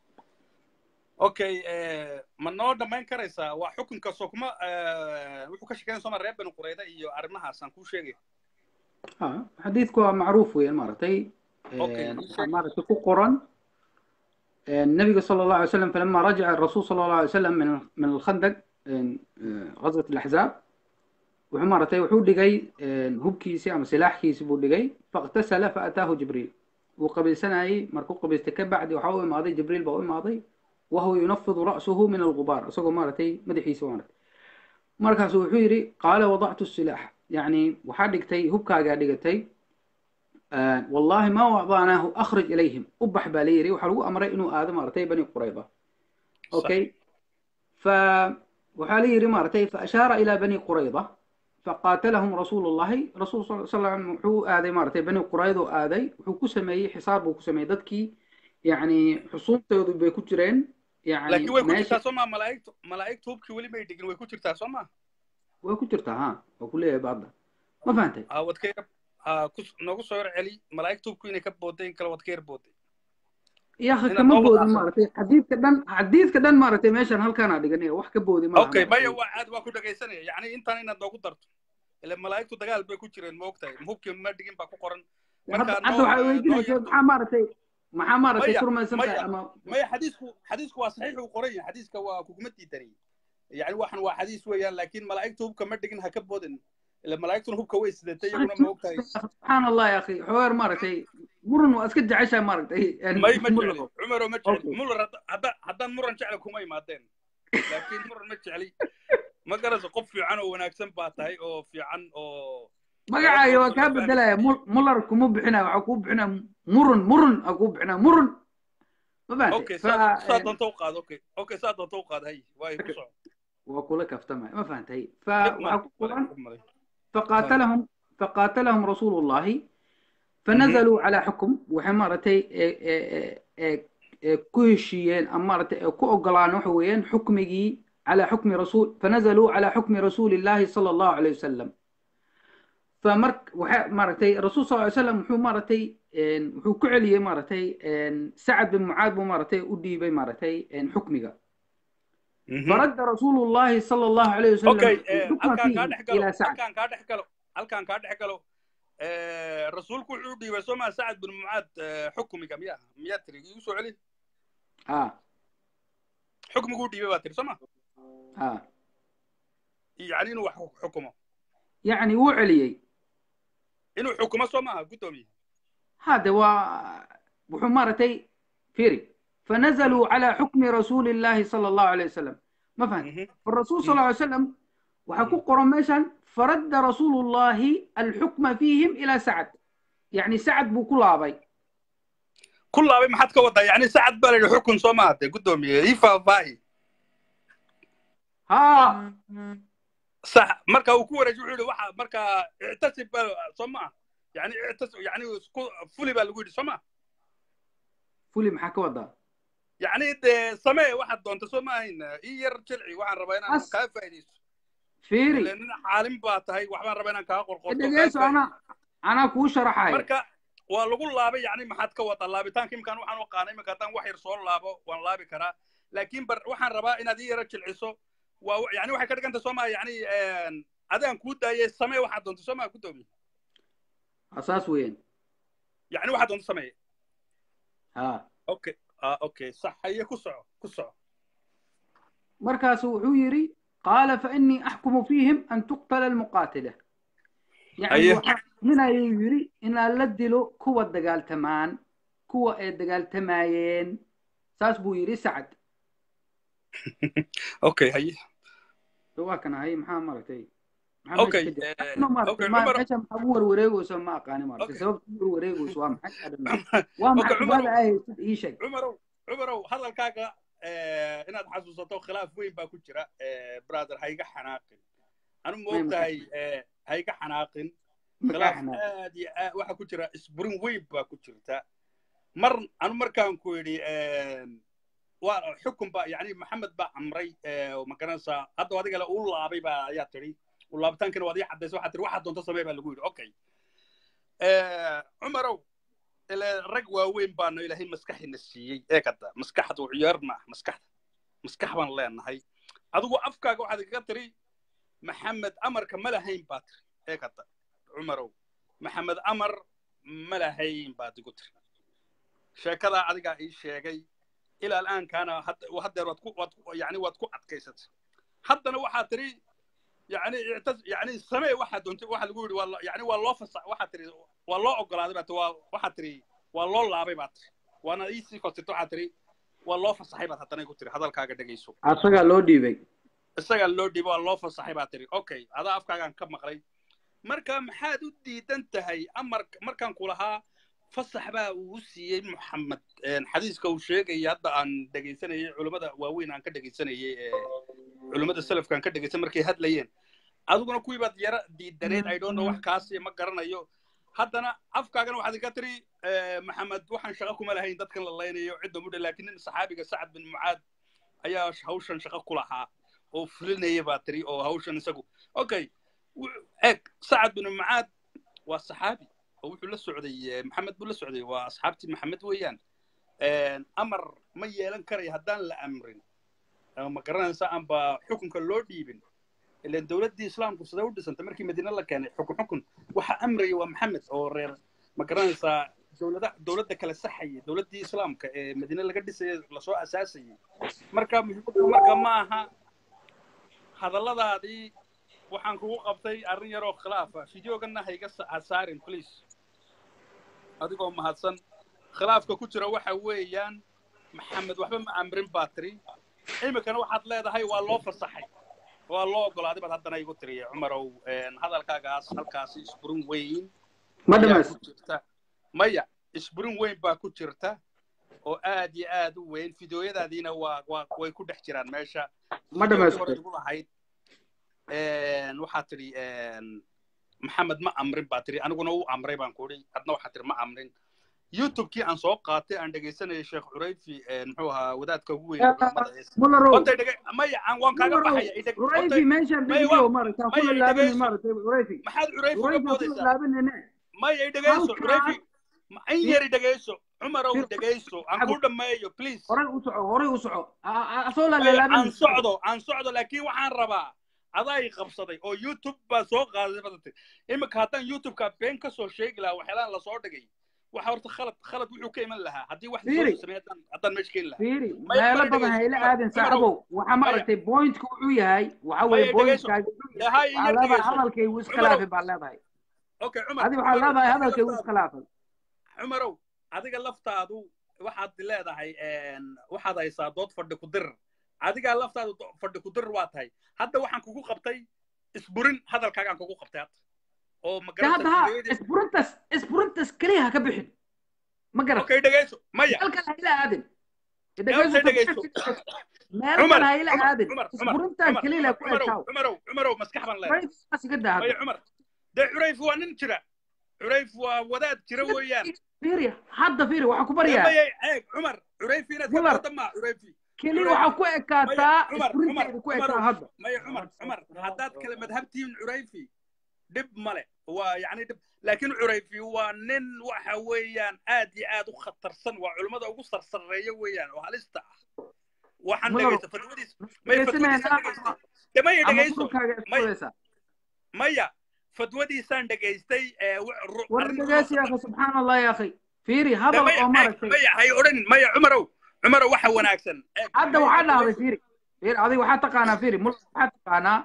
okay eh, ma noo dhammayn karaysaa waa xukunka soo kuma eh, wuxuu ka sheekeyn soo ma reer bani qurayda iyo arrimahaasaan kuu sheegay اه حديث كو معروف وين مرتي اوكي ii sheeg مرتي كو قرن النبي صلى الله عليه وسلم فلما رجع الرسول صلى الله عليه وسلم من من الخندق آه، غزوة الأحزاب وحمارتي وحو دقي هبكيسي أما سلاحكيسي بو دقي فاغتسل فأتاه جبريل وقبل سنة أي مركو قبل تكبع وحاول ماضي جبريل بقول ماضي وهو ينفض رأسه من الغبار أسوق مارتي مدحي سوانت مركز وحيري قال وضعت السلاح يعني وحدقتي هبكا قاعدقتي آه والله ما وضعناه أخرج إليهم أبح باليري وحلو أمري إنه آدم مرتي بني قريظة صح أوكي ف وحالي رمارتي فأشار إلى بني قريظة فقاتلهم رسول الله رسول صلى الله عليه وسلم وحو آذي مارتي بني قريظة آذي وحو كسمي حصار وكسمي ددكي يعني حصون تيودو بيكو جرين يعني laakiin way ku ماشي jirtaa soo ma malaa'igtu malaa'igtu hubkii weli may dhigin way ku jirtaa soo ma ويكو جرتا ها وكل بعض ما فهمتي ah wad ka yar ah ku noogu soo yar celi malaa'igtu hubku inay ka booday in kale wad ka yar booday يا أخي inaad كما noo بودي wadaaqdo مارتي حديث كدن حديث كدن مارتي ماشان هل كان أدقني wax ka boodi ma laha okay maya maartay waa caad waa ku dhagaysanaya yacni intaan inaad noogu darto ile malaa'igtu dagaal bay ku jireen ma ogtahay hubkii ma dhigin baa ku qoran hadda markaa hadda noo waxay noo weydiinaysaa yar maxaa maaragtay maxaa maaragtay maya ku rumaysan tahay maya ama maya xadiisku xadiisku waa saxiix uu qoran yahay xadiiska waa kuguma diidanay yani waxan waa xadiis weeyaan laakiin malaa'igtu hubka ma dhigin ha ka boodin ile malaa'igtuna hubka way sidatay iyaguna ma ogtahay subxaan allah ya akhi xogeer maaragtay muran waa iska jeceshaa maaragtay may ma muran jecli cumaro ma jecli okay muller hadda hadda- haddaan muran jecli kuma imaadeen laakiin muran ma jecli ma garayso qof fiican oo wanaagsan baa tahay oo fiican oo magacaaga waa oo kaa la bedelaya Mul- muller kuma bixinaya waxaa kuu bixinaya murun murun aa kuu bixinaya murun ma fahantay okay fa saa saa doonta u qaad okay okay saa doonta u qaad hay waayo ku soco waa kula kaftamaya ma fahantay fa dhib waxaa male ku male qoran dhib male ha فقاتلهم فقاتلهم رسول الله mhm فنزلوا على حكم waxay maaragtay ku heshiiyeen ama maaragtay ku ogolaan waxa weeyaan xukmigii على حكم رسول فنزلوا على حكم رسول الله صلى الله عليه وسلم فمرك وح مارتي الرسول صلى الله عليه وسلم وحو مارتي وحو كعلي مارتي سعد بن معاذ مارتي ودي بي مارتي حكمك mhm فرد رسول الله صلى الله عليه وسلم okay الحكم halkaan kaa فيه dhex galo إلى سعد halkaan kaa dhex galo halkaan kaa dhex galo rasuulku wuxuu dhiibay soo maa sacad bin mucaad xukmiga miya miyaa tiri igu soo celi اه xukmiguu dhiibay baa tiri soo ma اه yani inuu wax xukumo يعني وعليي inuu xukumo soo maaha guddoomiye هذا و وحمارتي فيري فنزلوا على حكم رسول الله صلى الله عليه وسلم ما فهمت mhm فالرسول صلى الله عليه وسلم وحكو قرميشان فرد رسول الله الحكم فيهم إلى سعد يعني سعد بكل أبي ku laabay maxaad ka wadaa yani sacad baa la yidhi xukun soo maaha dee guddoomiye ii faahfaahi ها sax marka uu ku wareejiy wuxuu yidhi waxa marka ictasib baa soo maaha yani ictas yani isku fuli baa lagu yidhi soo maaha فولي محاكا ودا يعني dee samee waxaad doonta soo maahayn ii yar jilci waxaan rabaa inaan أس kaa faa'iidaysto ile فيري nin caalim baa tahay waxbaan rabaa inaan kaa qorqorto kaa دقيسو faa'iidaysto أنا أنا كو شرحاي marka waa lagu laabay yani maxaad ka wadaa laabitaanka imkaan waxaan u qaanay iminka haddaan wax yar soo laabo waan laabi karaa laakiin bar waxaan rabaa inaad ii yara jilciso waa yani waxay ka dhiganta soo maa yani adaan kuu daayay samee waxaad doonto soo maa guddoomiye أساس وين yani waxaad doonto sameeye ها okay ah okay sax haye ku soco ku soco مركز وحيري قال فإني أحكم فيهم أن تقتل المقاتلة يعني haye وح... nin ayuu yidhi inaan la dilo kuwa dagaaltamaan kuwa ay dagaaltamayeen saas buu yidhi sacad okay haye waa kan ahay maxaa maaragtay maxaa Okay, meesha ka eh, jira no maaragtay okay, ma- Cumar- meesha maxaa ugu warwareegayso ma aqaani maaragtay Okay. sababta ugu warwareegayso waa maxay I don't know. waa Okay, maxay Cumar- su'aala ay haysid ii sheeg cumarow cumarow hadalkaaga eh, inaad xasuusato khilaaf weyn baa ku jira eh, brother ha iga xanaaqin anu ma May ogtahay eh, ha iga xanaaqin khilaaf aad iyo aad waxa ku jira isburin weyn baa ku jirta mar anu markaan ku yidhi waa xukun ba yani maxamed baa amray eh, ma garanaysaa hadda adiga le uu laabay baa ayaa tidhi uu laabitaankina waad ii caddaysay waxaa tidhi waxaad doonto samee baa lagu yidhi okay Eh, cumarow ile rag waaweyn baanu ilaahay maskaxina siiyey ee kada maskaxdu ciyaar ma ah maskaxda maskax baan leenahay adigu afkaaga waxaad kaga tiri maxamed amarka ma lahayn baa tiri ee kada cumarow maxamed amar ma lahayn baad igu tiri sheekadaa adigaa ii sheegay ilaa al'aankaana had- haddeer waad ku waad ku- yani waad ku adkaysatay haddana waxaad tiri yani ictas yani samee waxaad doontay waxa lagu yidhi waa lo- yani waa loo fasa waxaad tiri waa loo ogolaaday baa tiri waa waxaad tiri waa loo laabay baa tiri waana ii sii fasirta waxaad tiri waa loo fasaxay baad haddana igu tiri hadalkaaga dhegayso asagaa loo dhiibay isagaa loo dhiibo waa loo fasaxay baa tiri okay adaa afkaagaan ka maqlay marka maxaad u diidan tahay amar markaan ku lahaa fasax baa uu siiyey maxamed xadiiska uu sheegaya hadda aan dhegaysanayay culummada waaweyn aan ka dhegaysanayay ee culummada salafka aan ka dhegaysan markay hadlayeen adiguna kuwii baad yara diidaneed i don't know wax kaasi ma garanayo haddana afkaagana waxaad ka tiri eh, maxamed waxaan shaqo kuma lahayn dadkan la laynayo cidda mudha laakiin nin saxaabiga sacad bin mucaad ayaa hawshan shaqo ku lahaa oo fulinaya baa tiri oo hawshan isagu okay wu- eeg sacad bin mucaad waa saxaabi oo wuxuu la socday eh, maxamed buu la socday waa asxaabtii maxamed weeyaan amar ma yeelan karaya haddaan la amrin ama ma garanaysa amba xukunka loo dhiibin ilan dowladdii islaamku sidee u dhisantay markii madiine la keenay xukun xukun waxa amraya waa maxamed oo reer ma garanaysaa dowlada dowladda kala saxayay dowladdii islaamka ee madiine laga dhisayay lasoo asaasayay marka muhiimaddu marka ma aha hadalladaadii waxaan kugu qabtay arrin yaroo khilaafa fideogana ha iga sa- ha saarin please adigoo mahadsan khilaafka ku jira waxa weeyaan maxamed waxba ma amrin baa tiri iminkana waxaad leedahay waa loo fasaxay waa loo ogolaaday baad haddana igu tiri cumarow hadalkaagaas halkaasi isburin weyn ma ayaa dhamays ku jirta maya isburin weyn baa ku jirta oo aad iyo aad u weyn fideoyadaadiina waa waa way ku dhex jiraan meesha ma fideogii hore dhamaystay igu lahayd waxaad tidhi maxamed ma amrin baa tidhi aniguna u amray baan ku idhi adna waxaad tidhi ma amrin youtubekii aan soo qaatay aan dhegaysanayay sheekh curayfi muxuu ahaa wadaadka ugu weyn ee culamada ee mularow horta dhege maya aan waan kaaga mularow baxaya idheg horta curayfi meeshaan maya dejiyo waa maaragta ha maya kula i laabanin dhegayso maaragtay curayfi maxaad curayfi uga curayfi ha kula boodaysaa laabanine maya i dhegayso halkaa curayfi ma in fir yar i dhegayso cumarow fir dhegayso aan xagu kuu dhammeeyo please horay u soco horay u soco asoo la maya aan laalaabanin socdo aan socdo laakiin waxaan rabaa adaa i qabsaday oo youtube baa soo qaaday badatay iminka haddaan youtubeka been ka soo sheegi lahaa waxyaalaan lasoo dhigay waxa horta khalad khalad wuxuu ka iman lahaa haddii wax lasoo fiiri sameeyo haddaan haddaan meesha keeni lahaa fiiri maya meelo maya badan ha dhegayso ila cumar aadin cumarow saaxibow waxaa maya maaragtay pointka wuxuu yahay waxa maya weeye dhegayso pointkaaga wuxuu yahay dhahay waxaa iyo leedahay dhegayso hadalkay wuu cumarow iskhilaafay baa leedahay okay cumar adi waxaa cumarow leedahay adiga hadalkay wuu laftaadu iskhilaafay cumarow adiga laftaadu waxaad leedahay waxaad haysaa dood fadhi ku dirir adigaa laftaadu do- fadhi ku dirir waa tahay hadda waxaan kugu qabtay isburin hadalkaagaan kugu qabtay hadda oo ma de hadda garanaysaa ha fideoyadii isburintas isburintas keliya ha ka bixin ma garat okay dhegayso maya meel kale ha ila aadin meelta dhegayso dhegayso meel cumar kale ha ila cumar aadin cumar cumar isburintan cumar keliya cumar ku cumarow ekaaw cumarow cumarow maskax baan leedahay curayfkaas iga daa maya hadda cumar dee curayf waa nin jira curayf waa wadaad jira weeyaan fiiri hadda fiiri waxaan ku dee baryaa maya eeg cumar curayfi inaad ka muller dooda maa curayfi keli curayfi waxaa ku maya ekaataa cumar cumar isburinteeda ku cumarow ekaa hadda maya cumar cumar haddaad kale madhabtiin curayfi dhib male waa yani dhib laakiin curayfi waa nin waxa weeyaan aad iyo aad u khatarsan waa culimmada ugu sarsareeya weeyaan oo halista ah waxaan muller dhegaysta fatwadiis may dhegaysanayna fatwadiisaan dhegaystay de maya ama dhegayso dhulkaaga may isfuraysa maya fatwadiisaan dhegaystay ee ru- ru- war arrin dhegaysi ya ruuxa akhi subxaan allah ya akhi fiiri de hadal maya oo eeg maaragtay maya hay odhanin maya cumarow cumarow waxa wanaagsan eeg hadda maya waxaa dhahday dhegayso fiiri fiiri adiga waxaa taqaanaa fiiri mul waxaa taqaanaa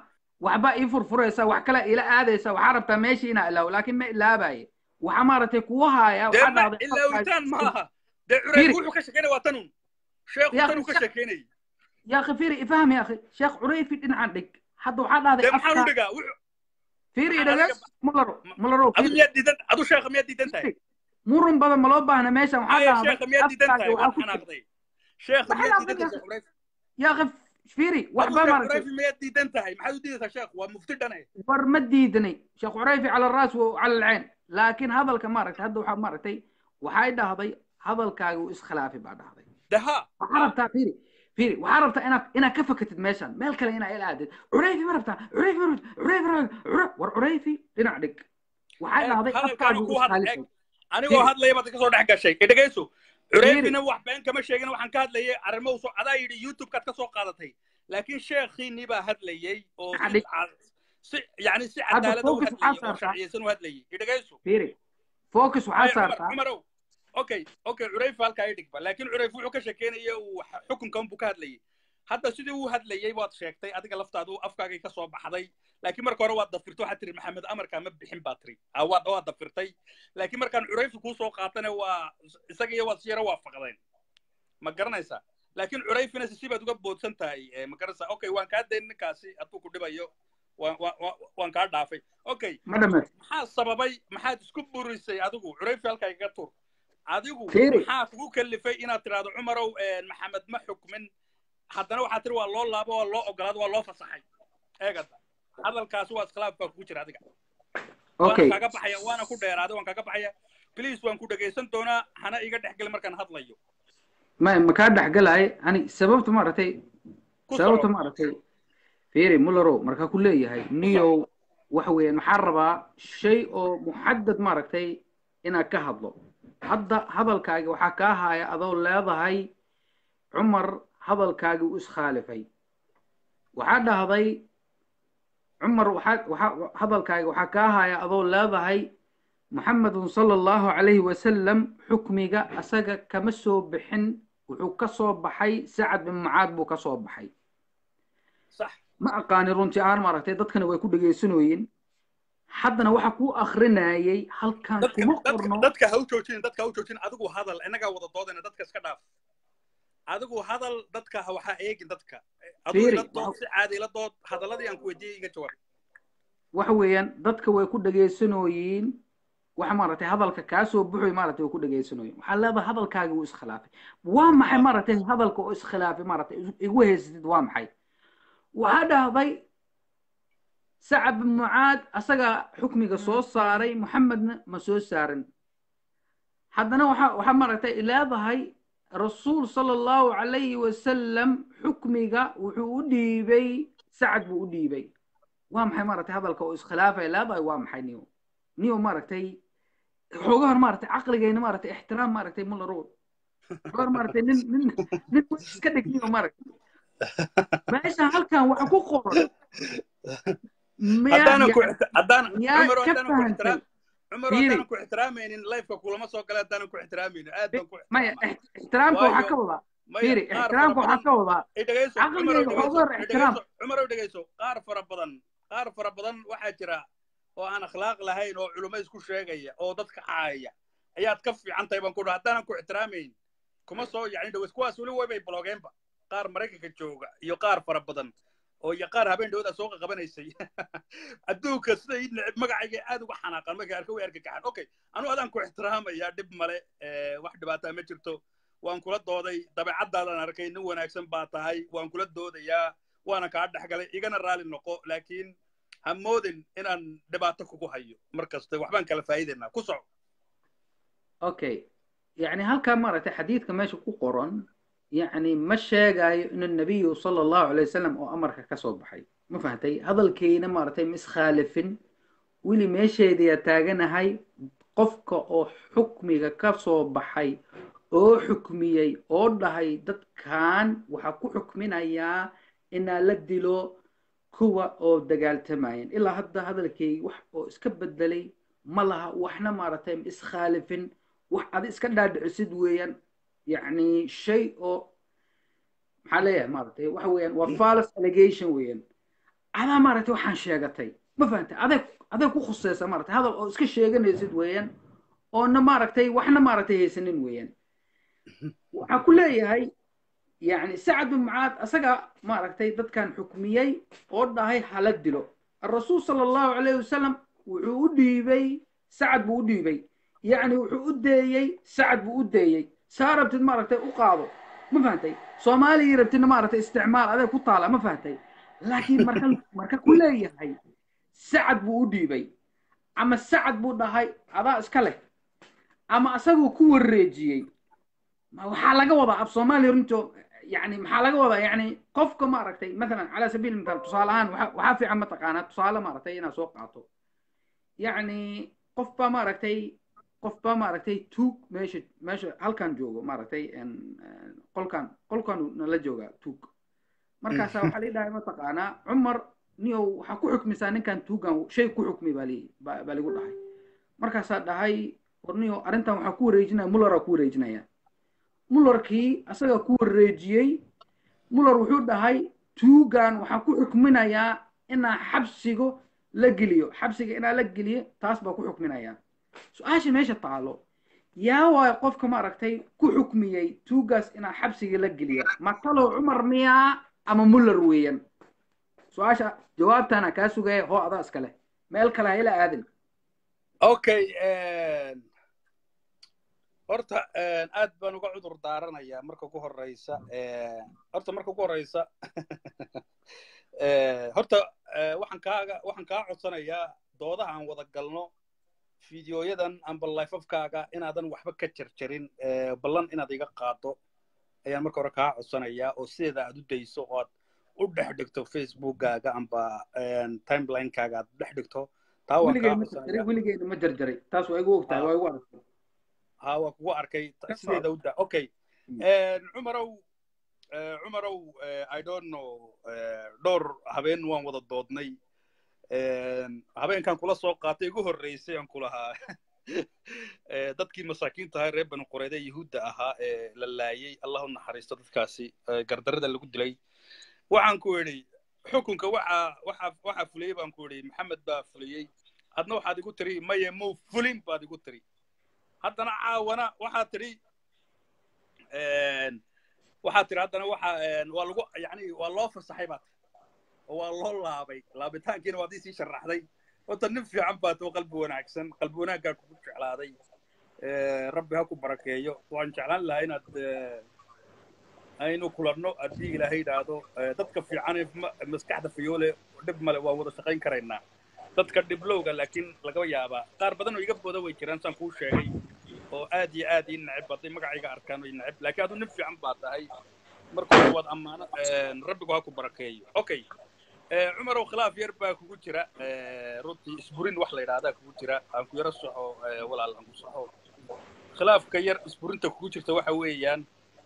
waxba ii furfuraysa wax kale ila aadaysa waxaa rabtaa meeshii inaa ilaawo laakiin ma ilaabaye waxaa maaragtay kuwa haaya dee waxaa ma dhahday ilaawitaan maaha dee curayf Fiiri. wuxuu ka shekeynaya waa tanun sheekhu Ya, tanuu ka Sheekh- shekeynayay يا اخي فيري افهم يا اخي شيخ عريفي دين عندك حد وحد هذا dee maxaan u افكار dhigaa wuxuu فيري maxaan adiga دغس ملرو ملرو adu فيري miyaad diidan adu sheekha miyaad diidan tahay فيري مرن بدل ما لو باهنا ماشي وحد aya هذا sheekha miyaad diidan افكار tahay waad وحا كنت xanaaqday sheekha ما miyaad حنا diidan يا tahay اخي sheekh curayf يا اخي فيري adu وحبا sheekh مرتي curayf miyaad diidan tahay maxaad u diidaysaa sheekh waa mufti dhane ور مديدني شيخ عريفي على الراس وعلى العين لكن هذا الكمارك هذا وحا مرتي وحاي دهضي هذا الكاغو اسخلافي بعد هذا de ha وحربتها فيري فيري وحربتها انا انا كفكت ميشان مال كلا هنا الى عدد عريفي مربتها عريفي مربتها عريفي مربتها ور عريفي دينعدك وحاجه eeg هذه افكار hadalkaanu ku hadla eeg اسخالفه anigoo فيري hadlaya baad ka soo dhex gashay i dhegayso فيري curayfina wax been kama sheegin waxaan ka hadlayay arrimo soo adaa yidhi youtube-kaad ka soo qaadatay laakiin sheekhiinii baa hadlayay oo si عدك ca- si yani si هذا cadaalada u فوكس hadlayay oo وحصرتها sharciyeysan u hadlayay i dhegayso فيري فوكس maya cumar وحصرتها cumarow okay okay curayf halkaa i dhigba laakiin curayf wuxuu ka shekeynaya uu xukunkan buu ka hadlayay hadda sidii uu hadlayay waad sheegtay adiga laftaadu afkaagay ka soo baxday laakiin marka hore waad dafirtay waxaad tiri maxamed amarkaa ma bixin baa tiri Ah, waad waad dafirtay laakiin markaan curayfi kuu soo qaatana waa isaga iyo waad si yaro waafaqdeen ma garanaysaa laakiin curayfina si baad uga boodsan tahay eh, ma garanaysaa okay waan kaa dayn ninkaasi hadduu ku dhibayo waan waan- waan- waan kaa dhaafay okay ما دمت maxaa sababay maxaad isku burisay adigu curayfi halkaa igaga tur adigu فيري maxaa kugu kalifay inaad tidhaahdo cumarow eh, maxamed ma xukmin haddana waxaad tiri waa loo laabo waa loo ogolaado waa loo fasaxay eegada hadalkaasi waa iskhilaaf baa kugu jira adiga waana اوكي kaaga baxaya waana ku dheeraaday waan kaaga baxaya please waan ku dhegaysan doonaa hana iga dhexgeli markaan hadlayo ما ما كان دحقلاي اني سببت مرتي ku سببت soco مرتي فيري مولرو مركا كله يهي ku soco نيو وحوي محربة شيء أو محدد مرتي إنا كهضلو هذا هذا الكاجي وحكاها يا أذو لا هاي عمر هذا الكاجي وإس خالفي وحدا هذي عمر وحد هذا الكاجي وحكاها يا أذو لا هاي محمد صلى الله عليه وسلم حكمي أسجى كمسو بحن وحكسو بحي سعد بن معاذ بو كسو بحي sax ma aqaani runtii aan maaragtay dadkana way ku dhegaysanooyin haddana waxa ku akhrinayay halkan dadka kuma dadka qorno dadka ha u joojinin dadka ha u joojinin adigu hadal innagaa wada doodayna dadka iska dhaaf adigu hadal dadka ha waxaa eegin dadka aduu fiiri ila dood si caadi ila dood hadaladii aan ku weydiiyey iga jawaab waxa weeyaan dadka way ku dhegaysanooyiin waxa maaragtay hadalka kaa soo buxoy maaragtay way ku dhegaysanooyin waxaa leedahay hadalkaagi wuu iskhilaafay waa maxay Ah, maaragtay hadalka oo iskhilaafay maaragtay igu haysatid waa maxay waxaa dhahday sacad bin mucaad asagaa xukmiga soo saaray muxamedna ma soo saarin haddana waxa waxaa maaragtay leedahay rasuul sala allahu calayhi wasalam xukmiga wuxuu u dhiibay sacad buu u dhiibay waa maxay maaragtay hadalka oo iskhilaafay leedahay waa maxay niyo niyo maaragtay xoogahan maaragtay caqligayna maaragtay ixtiraam maaragtay mularo xoogahan maaragtay nin nin nin weyn iska dhig niyo maaragtay meesha halkan waxa ku qoran miyaa haddaanan ku yani ixti- haddaan miyaa cumaro ka haddaanan ku ixtiraam fahantay cumaro fiiri haddaanan ku ixtiraamaynin lifeka kulama soo gala haddaanan ku ixtiraamaynin aad baan ku maya ixtiraamaa ix- ixtiraamka waxaa ka waayo wadaa maya fiiri qaar fara ixtiraamka waxaa badan ka wadaa i dhegayso cumarow caqligayga dhegayso xoogaa i ixtiraam dhegayso cumarow dhegayso qaar fara badan qaar fara badan waxaa jira oo aan akhlaaq lahayn oo culummo isku sheegaya oo dadka caaya ayaad ka fiican tahay baan ku dhaha haddaanan ku ixtiraamayn kuma soo yacni dhaways kuwaas weli way bay bloogeenba qaar maraykanka jooga iyo qaar fara badan oo iyo qaar habeen dhawada soo qaqabanaysay adduunka sida ii neceb magacayga aad uga xanaaqan markay arka way argagaxan okay anu adaan ku ixtiraamaya dhib male eh, wax dhibaataa ma jirto waan kula dooday dabeecaddaadaan arkay nin wanaagsan baa tahay waan kula doodayaa waana kaa dhexgalay igana raali noqo laakiin ha moodin inaan dhibaato kugu hayo mar kaste waxbaan kala faa'iidaynaa ku soco okay يعني halkaa maaragtay xadiidka meesha ku qoran يعني ma sheegayo in النبي صلى الله عليه وسلم oo amarka ka soo baxay ma fahamtay hadalkeyna maaragtay ma iskhaalifin weli meesheedaya taaganahay qofka oo xukmiga ka soo baxay oo xukmiyey oo dhahay dadkan waxaa ku xukminayaa inaa la dilo kuwa oo dagaaltamayeen ilaa hadda hadalkeygi wax oo iska bedelay ma laha waxna maaragtay ma iskhaalifin wax adi iska dhaadhicisid weeyaan يعني شيء oo maxaa leeyahay maaragtay waxa weeyaan waa false allegation weeyaan adaa maaragtay waxaan sheegatay ma fahantay adeeg adeeg ku khuseysa maaragtay hadal oo iska sheeganaysid weeyaan oona maaragtay waxna maaragtay haysanin weeyaan waxaa ku leeyahay يعني سعد بن معاذ أسقى ما ركتي دت كان حكميي وداهي حالة دلو الرسول صلى الله عليه وسلم وعودي بي سعد بودي بي يعني وعودي سعد بودي سارة بتد ما ركتي أقاضو ما فهمتي صومالي ربتنا ما ركتي استعمال هذا كنت طالع ما فهمتي لكن مركل مركل كلية هاي سعد بودي بي أما سعد بوداهي هذا إسكاله أما أسقى كور ريجي ما waxaa laga wadaa af soomaali runto يعني maxaa laga wadaa yani qofka ma aragtay مثلا على سبيل المثال tusaale ahaan waxa waxaa fiican ma taqaanaa tusaale ma aragtay inaad soo qaato يعني qof baa ma aragtay qof baa ma aragtay tuug meesha meesha halkan joogo ma aragtay qolkan qolkan nala jooga tuug markaasaa waxaa lii dhahay ma taqaanaa cumar niyow waxaa ku xukmisaa ninkan tuugan shay ku xukmi baa lii baa ligu dhahay markaasaa dhahay war niyow arrintan waxaa ku wareejinaya mullaraa ku wareejinaya mullarkii asaga ku wareejiyey muller wuxuu dhahay tuugan waxaa ku xukminayaa inaa xabsigo la geliyo xabsiga inaa la geliyo taas baa ku xukminayaa su-aasha meesha taalo yaa waayo qofka maaragtay ku xukmiyey tuugaas inaa xabsiga la geliyo matalow cumar miyaa ama muller weeyaan su-aasha jawaabtana kaa sugaya hoo adaa iskale meel kale ha ila aadin okay horta aad baan uga cudur daaranayaa marka ugu horeysa horta marka ugu horeysa horta waxaan kaaga waxaan kaa codsanayaa doodaha aan wada galno fideoyadan amba lifeafkaaga inaadan waxba ka jarjarin ballan inaad iga qaado ayaan marka hore kaa codsanayaa oo sideeda aad u dayso oo aad u dhex dhigto facebookkaaga amba timelinekaaga aad u dhex dhigto taa waan kaa codsanaya weligeena ma jarjaray taas waa igu ogtahay waa igu aragtay ها وكو أركي سيدا ودا أوكي عمرو عمرو I don't know دور هبين وان ودا دودني هبين كان كلا سوق قاتي جو الرئيسي أن كلها dadkii masaakiinta ahaa reer banu qureede yahuudda ahaa ee la laayay allahu naxariisto dadkaasi gardarada lagu dilay waxaan ku idhi xukunka waxa waxa waxa fuliyey baan ku idhi maxamed baa fuliyey adna waxaad igu tiri maye muu fulin baad igu tiri haddana caawana waxaa tidhi waxaa tidhi haddana waxa waa lagu yani waa loo fasaxay baad oo waa loo laabay laabitaankiina waad isii sharaxday horta nin fiican baad oo qalbi wanaagsan qalbi wanaaggaa kugu jeclaaday rabbi ha ku barakeeyo waan jeclaan lahaa inaad aynu kulanno haddii ilaahay yidhaahdo dadka fiican maskaxda fiyoole dhib male waan wada shaqayn karaynaa dadka dhiblowga laakiin laga yaabaa qaar badan oo iga booda way jiraan saan kuu sheegay oo aad iyo aad ii neceb hadday magacayga arkaan way neceb laakiin adu nin fiican baa tahay marka hore waad ammaano rabbigu ha ku barakeeyo okay cumarow khilaaf yar baa kugu jira runtii isburin wax la yidhaahdaa kugu jira aan ku yaro soxo walaal aan ku soxo khilaafka yar isburinta kugu jirta waxa weeyaan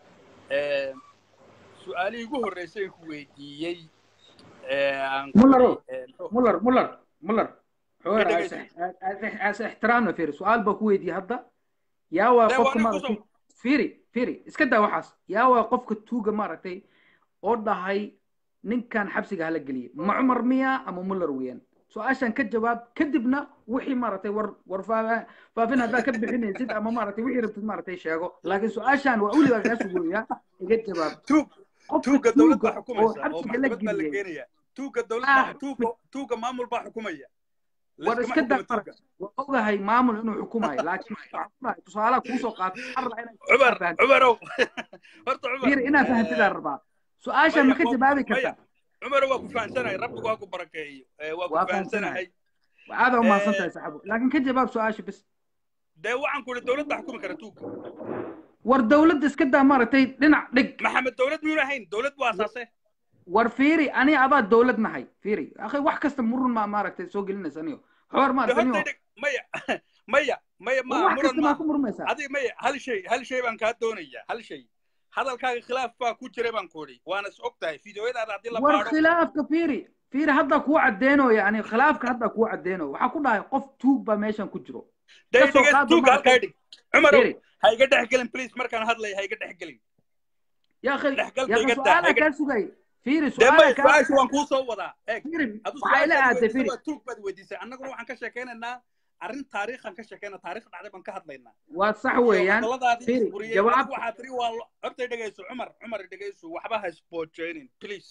su-aalihii ugu horreysay ku weydiiyey muller muller muller muller حوار عايز احترامنا فيري سؤال بكويت يا هدا يا وقفك مرتي فيري فيري اسكدا وحاس يا وقفك توغا مرتي اودا هاي نين كان حبسي هلا قلي مع عمر ميا اما مولر وين سؤاشان كجواب كدبنا وحي مرتي ور ور فافين هذا كبحين زيد اما مرتي وحي ربت مرتي شيغو لكن سؤاشان واولي بقى اسوق يا جواب توغ توغا دولة حكومة حبسي هلا قلي tuuga dowladda tuuga tuuga maamul baa xukumaya war iska daa waa ogahay maamul inuu xukumayo laakiin tusaalaha kuusoo qaato cumar cumarow horta cumar inaad fahantidaa rabaa su-aasha ma ka jawaabi kartaa cumar waa ku fahansanahay rabbigu waa ku barakeeyo waa ku fahansanahay aada umahadsan tahay saxaabo laakiin ka jawaab su-aasha bis dee waxaan ku idhi dowladda xukumi kara tuuga war dowladda iska daa maaragtay dhinac dhig maxamed dowlad miyuuna ahayn dowlad waa asaase war fiiri ani adaa dowlad nahay fiiri akhay wax kasta murun ma maaragtay soo gelinaysa aniyo xoor maaragtay maya maya maya ma wax kasta maa ku murmaysaa adiga maya hal shay hal shay baan kaa doonaya hal shay hadalkaaga khilaaf baa ku jiray baan ku idhi waana is og tahay fideoyadaada haddii la war khilaafka fiiri fiiri hadda kuu caddeeno yani khilaafka hadda kuu caddeeno waxaa ku dhahay qof tuug baa meeshan ku jiro tuuga halkaa dhig cumarow ha iga dhex gelin please markaan hadlaya ha iga dhex gelin يا اخي يا اخي سؤالك كان سugay fiiri dee may su-aala kaa su-aasha waan kuu soo wadaa eeg fiiri adu waxay la su-aashaad aaday weydiisay fiiri waa tuug baad weydiisay annaguna waxaan ka sheekaynaynaa arrin taariikhan ka sheekayna taariikh dhacday baan ka hadlaynaa waa sax iyo weeyaan hadalladaadii fiiri isburiyey jawaab adigu waxaa tiri waa lo- horta dhegayso cumar cumar dhegayso waxba ha isboojeynin please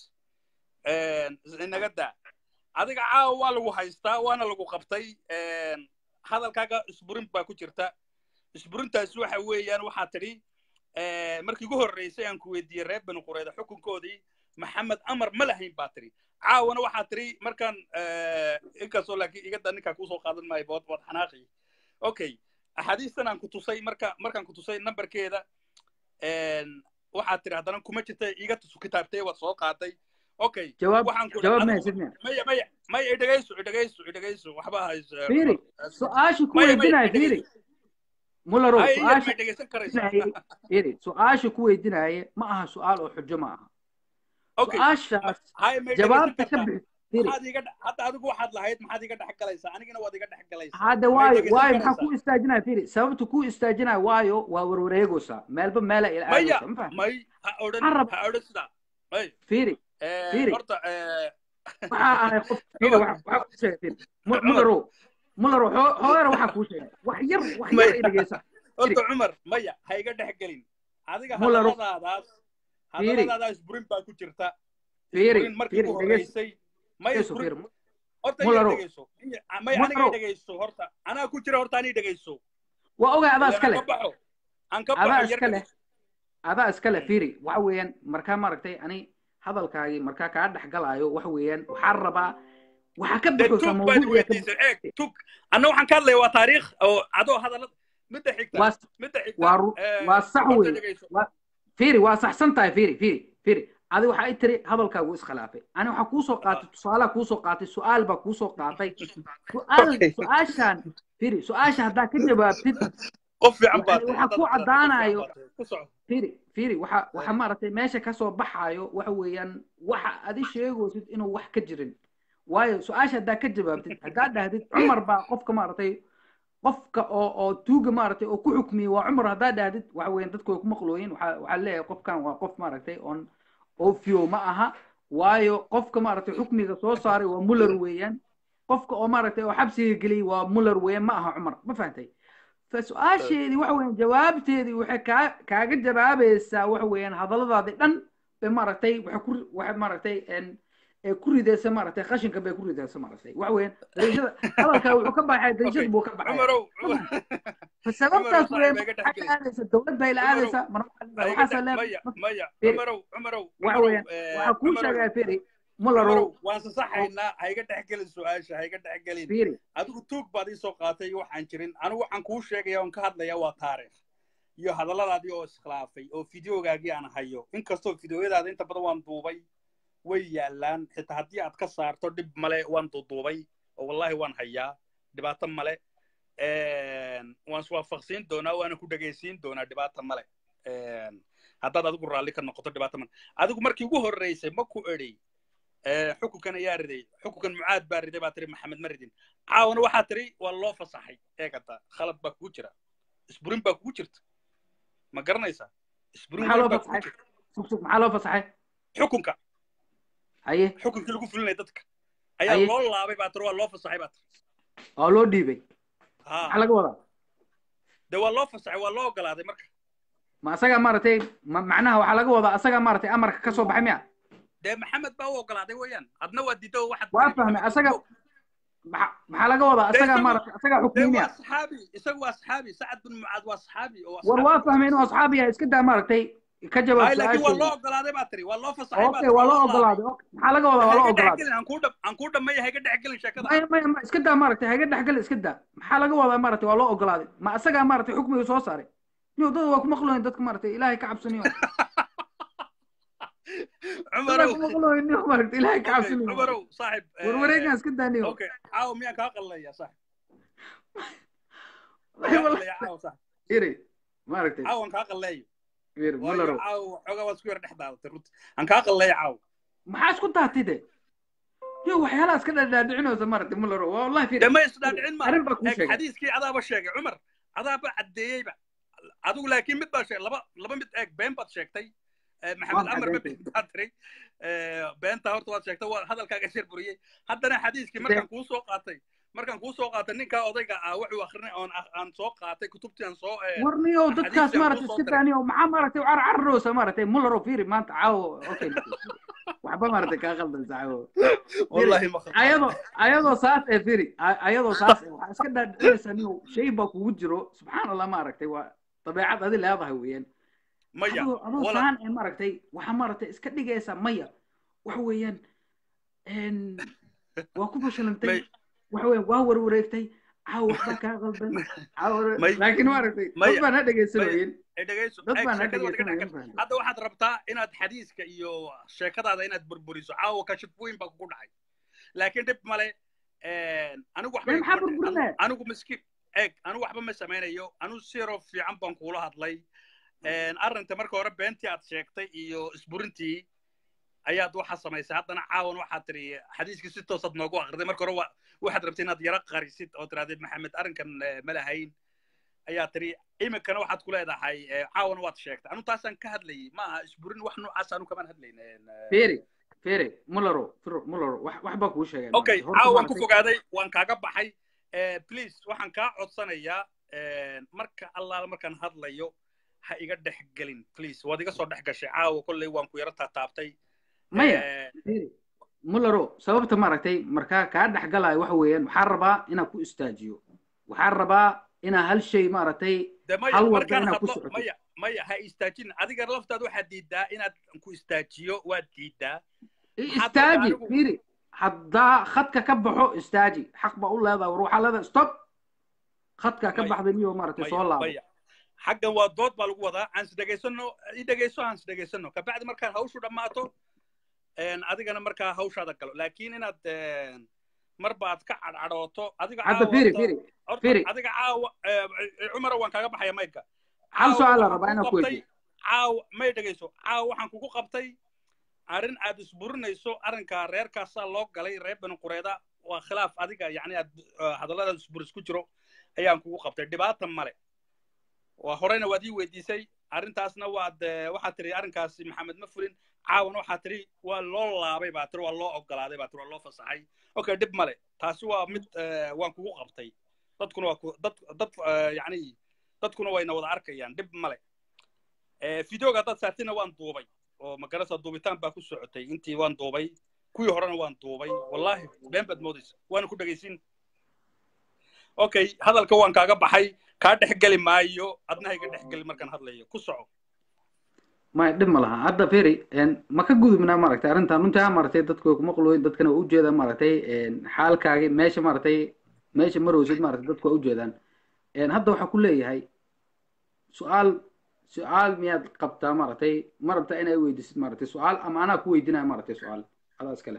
inaga daa adiga caawa waa lagu haystaa waana lagu qabtay hadalkaaga isburin baa ku jirta isburintaasi waxa weeyaan waxaa tidhi markii ugu horreysay aan ku weydiiyey reer bani qureyda xukunkoodii maxamed amar ma lahayn baa tidhi caawana waxaa tidhi markaan inkastoo laakiin igada ninkaa kuusoo qaadan maayo bood bood xanaaqi okay axaadiistan aan ku tusay marka markaan ku tusay nambarkeeda waxaad tidhi haddana kuma jirta iga tusu kitaabtee waad soo qaaday okay jawaab waxaan ku jawaab ma adigu haysid miya maya maya maya idhegayso idhegayso idhegayso waxba hays fiiri su-aasha ku maya maya weydiinaya fiiri idhegayso mularow hay iyad su-aasha may dhegaysan karaysaa weydiinaaye fiiri su-aasha ku weydiinaaye ma aha su-aal oo xujo ma aha okay su-aashaas hay may dhegaysan jawaabta ka kartaa bixi fiiri maxaad iga dhex- hadda adigu waxaad lahayd maxaad iga dhex galaysaa anigana waad iga dhex galaysaa hadda may waayo dhegaysan waayo maxaa karaysaa ku istaajinaya fiiri sababta ku istaajinaya waayo waa warwareegaysaa meelba meela ila maya aadaysa ma fahamtay may ha odhan waxaan rab ha odhan sidaa may fiiri Eh, fiiri horta eh, waxaa ahay qof fiiri cumar waxa waxa kuu sheegay fiiri Mu- cumar mularow mularow xoo- xoogaana waxaa kuu sheegay wax yar wax yar maya i dhegeysa fiiri horta cumar maya ha iga dhex gelin adiga mularow hadalladaadaas fiiri hadalladaadaas isburin baa ku jirta fiiri isburin markii fiiri ugu dhegeysa horreysay may dhegeyso isburin fiiri horta iga mularow dhegayso may aniga i mularow dhegayso horta anaa ku jira horta ani dhegayso waa ogaa adaa ilan iska aan leh ka baxo aan ka adaa baxo yar iska leh dhegayso adaa iska leh fiiri waxa weeyaan markaa maaragtay ani hadalkaagii markaa kaa dhex galaayo waxa weeyaan waxaan rabaa waxaa ka dee baxaysaa tug baad mawduuciya ka weydiisay eeg tug anna waxaan ka hadlaya waa taariikh oo adoo hadalla midda xigta waa midda xigta waa ru- eh, waa sax horta weeye dhegayso waa fiiri waa saxsan tahay fiiri fiiri fiiri adi waxaa i tiri hadalkaagu iskhilaafay ani waxaa kuusoo qaatay tusaalaa kuusoo qaatay su-aal baa kuusoo qaatay su-aal okay su-aashaan fiiri su-aasha haddaa ka jawaabtid qof fiican baad yani tahay waxaa haddaad ku haddaad qof fiican caddaanayo baad tahay ku soco fiiri fiiri waxa Eh, waxa maaragtay meesha kasoo baxaayo waxa weeyaan waxa adi sheegaysid inuu wax ka jirin waayo su-aasha haddaa ka jawaabtid haddaa dhahdid cumar baa qofka maaragtay qofka oo oo tuuga maaragtay oo ku xukmiyey waa cumar haddaa dhahdid waxa weeyaan dadku way ku maqlooyin waxaa waxaa leeyahay qofkan waa qof maaragtay on ofio ma aha waayo qofka maaragtay xukmiga soo saaray waa muller weeyaan qofka oo maaragtay oo xabsiga geliyey waa muller weeyaan ma aha cumar ma fahantay فسؤاشيدي waxa weeyaan jawaabteedii waxay kaa kaaga jawaabaysaa waxa weeyaan hadalladaadii dhan bay maaragtay waxay ku waxay maaragtay een ee ku ridaysa maaragtay qashinka bay ku ridaysa maaragtay waxa weeyaan dariishada hadalkaa wuxuu ka baxay dariishad okay buu ka baxaya cumarow Come cumar on. فسببtaas cumarow weeyaan saaxiib ha iga dhex waxaa la gelin aadaysa dowlad bay la cumarow aadaysaa mar waxaa ha leedahay iga waxaasaa dhex leedahay maya maya firi cumarow cumarow waxa cumarow weeyaan eh, waxaa kuu cumarow sheegaya firi cumarow mularow waan sasaxaynaa ha iga dhex gelin su-aasha ha iga dhex gelin firi adigu tuug baad ii soo qaatay waxaan jirin anigu waxaan kuu sheegaya oon ka hadlaya waa taariikh iyo hadalladaadii oo iskhilaafay oo fideogaagii aan hayo inkastoo fideoyadaada inta badan waan duubay way yaallaan xitaa haddii aad ka saarto dhib male waan duuduubay oo wallahi waan hayaa dhibaato male waan iswaafaqsiin doonaa waana ku dhegaysiin doonaa dhibaato male haddaad adigu raalli ka noqoto dhibaato male adigu markii ugu horreysay ma ku edhi xukunkan ayaa riday xukunkan mucaad baa riday baa tiri maxamed ma ridin caawana waxaa tiri waa loo fasaxay eegata khalad baa kugu jira isburin baa kugu jirta ma garanaysaa isburin maxaa weyn loo baa kugu fasaxay jirta sug sug maxaa loo fasaxay xukunka haye xukunkii lagu fulinaya dadka ayaa haye loo laabay baa tiri waa loo fasaxay baa tiri oo loo dhiibay maxaa ha laga wadaa dee waa loo fasaxay waa loo ogolaaday marka ma asagaa maaragtay ma macnaha waxaa laga wadaa asagaa maaragtay amarka ka soo baxay miya dee maxamed baa u ogolaaday weeyaan adna waa diido waxaad waa tiri fahmay maxamed asaga waa maxa- maxaa laga wadaa dee asagaa isagu maaragtay asagaa dee xukmiyey waa miya saxaabi isagu waa saxaabi sacad bin mucaad waa saxaabi oo war asxaabta waa nabiga fahmay inuu sal asxaab yahay iska daa maaragtay ka jawaab hay laakiin waa loo su-aasheedii ogolaaday baa tiri waa loo fasaxay baa okay tiri waa waa loo loo laabay ogolaaday okay maxaa laga wadaa waa loo hayga dhex ogolaaday gelin aan kuu dham aan kuu dhameeya hayga dhex gelin sheekada maya maya ma iska daa maaragtay haga dhexgal iska daa maxaa laga wadaa maaragtay waa loo ogolaaday ma asagaa maaragtay xukmiga soo saaray niyo dad waa ku maqlooyin dadka maaragtay ilaahay ka cabsaniyo dadaa cumarow ku maqlooyin niyo maaragtay ilaahay ka okay cabsaniyo cumarow saaxib war wareegan iska daa niyo okay caawa miyaan kaa qalleeya saaxib ma Ay, kaa wala- qalleeya caawa saaxib iri maaragtay caawan kaa qalleeyo ir waayo mularow caawa xoogaa waad isku yar dhex daadatay runti aan kaa qalleeya caawa maxaa isku taatay de niyo waxyaalaha iska dhadhaadhicinaysa maaragtay mularow waa wallahi dee firi ma isdhaadhicin maaha arrin baa kuu eeg sheegay xadiiskii adaaba sheegay cumar adaaba caddeeyeyba adigu laakiin mid baa sheegay laba laba mid eeg been baad sheegtay Eh, waa maxamed maxay amar ma beenta been baa tiri Eh, beenta horta waad sheegtay waa hadalkaaga shir buriyey haddana xadiiskii been markaan kuu soo qaatay markaan kuu soo qaatay ninkaa odayga ah wuxuu akrinay oon ah- aan soo qaatay kutubtii aan soo eh, warniyow dadkaas xadiiskii aan kuu maaragtay soo iska diray daaniyo maxaa maaragtay car cararoosa maaragtay mullaro fiiri maanta caawo okay waxba maaragtay kaa qaldan saaxibo fiiri wallahi ma khaldan ayadoo ayadoo saas ee fiiri a- ayadoo saas ee waxaa iska dhaadhicinaysaa niyow shay baa kugu jiro subxaan allah maaragtay waa dabeecad adi leedahay weeyaan maya adoo adoo wala saan ee maaragtay waxaa maaragtay iska dhigaysaa maya waxa weeyaan een, waa ku fashilantay may waxa weeyaan waa warwareegtay caawa waxbaa kaa qaldan caawa may laakiin maaragtay dad maya baan ha maya dhegaysanooyin ee dhegayso dad eeg baan ha sheekada waa naga dhegaysanooyin dhexgal fahamta hadda waxaad rabtaa inaad xadiiska iyo sheekadaada inaad burburiso caawa kashif weyn baa kugu dhacay laakiin dhib male anigu waxba dee maxaa iguma dhi- anu- burburinaya anigu miskiin eeg anigu waxba ma samaynayo anigu siro fiican baan kuula hadlay arrinta marka hore beentii aad sheegtay iyo isburintii ayaad waxa samaysay haddana caawan waxaad tiri xadiiskii si toosaad noogu akhriday marka hore wa- waxaad rabtay inaad yaro qarisid oo tirahdid maxamed arrinkan eh, ma lahayn ayaa tiri iminkana waxaad ku leedahay eh, caawana waad sheegtay anu taasaan ka hadlayay ma aha isburin wax noocaas anu kamaan hadlayn eh, fere fere mullaro firo mullaro wax wax baa kuu sheegay okay maaragtay horta caawa waan ku maaragtay fogaaday waan kaaga baxay Eh, please waxaan kaa codsanayaa eh, marka allaala markaan hadlayo ha iga dhex gelin please waad iga soo dhex gashay caawa kolley waan ku yaro taataabtay maya Eh, fere mullaro sababta maaragtay markaa kaa dhex galaayo waxa weeyaan waxaan rabaa inaan ku istaajiyo waxaan rabaa inaa hal shay maaragtay de maya hal wadda markaan inaad ku hadlo socoto maya maya ha istaajin adiga laftaad waxaad diidaa inaad ku istaajiyo waad diidaa I- maxaad marka istaaji anigu firi haddaa khadka ka baxo istaaji xaq baa u leedahay war waxaa leedahay stop khadkaa ka maya baxday niyo maaragtay maya soo laabo maya xaggan waa dood baa lagu wadaa aan isdhegaysano i dhegayso aan isdhegaysano kabacdi markaan hawshu dhammaato een, adigana markaa hawshaada galo laakiin inaad een, marba aad ka cadcadhooto adiga hadda caawa firi horta firi horta firi adiga caawa eh, cumara waan kaaga baxaya mayka hal caawa su-aal la waxaan rabaa kugu inaan ku qabtay weydiiyo caawa may dhegayso caawa waxaan kugu qabtay arrin aad isburinayso arrinkaa reerkaasaa loo galay reer bani qureeda waa khilaaf adiga yacni aad eh, hadalladaad isburis ku jiro ayaan kugu qabtay dhibaata male waa horeyna waad ii weydiisay arrintaasna waad eh, waxaad tiri arrinkaasi maxamed ma fulin caawana waxaad tiri waa loo laabay baa tiri waa loo ogolaaday baa tiri waa loo fasaxay okay dhib male taasi waa mid eh, waan kugu qabtay dadkuna waa ku- dad dad eh, yacni dadkuna wayna wada arkayaan dhib male Eh, videoga haddaad saartina waan duubay oo magarasa duubitaan baa ku socotay intii waan duubay kuwii horena waan duubay wallahi been baad moodaysa waana ku dhegaysin okay hadalka waan kaaga baxay kaa dhex geli maayo adna ha iga dhex geli markaan hadlayo ku soco maya dhib ma laha hadda firi een, ma ka gudubnaa maaragtay arrintan runtaa maaragtay dadku way kuma qulweyn dadkana waa ujeedaan maaragtay een, xaalkaagi meesha maaragtay meesha marowsid maaragtay dadku waa ujeedaan een, hadda waxaa ku leeyahay su-aal su-aal miyaad qabtaa maaragtay ma rabtaa inaa weydiisid maaragtay su-aal ama anaa ku weydinaya maaragtay su-aal adaa iskale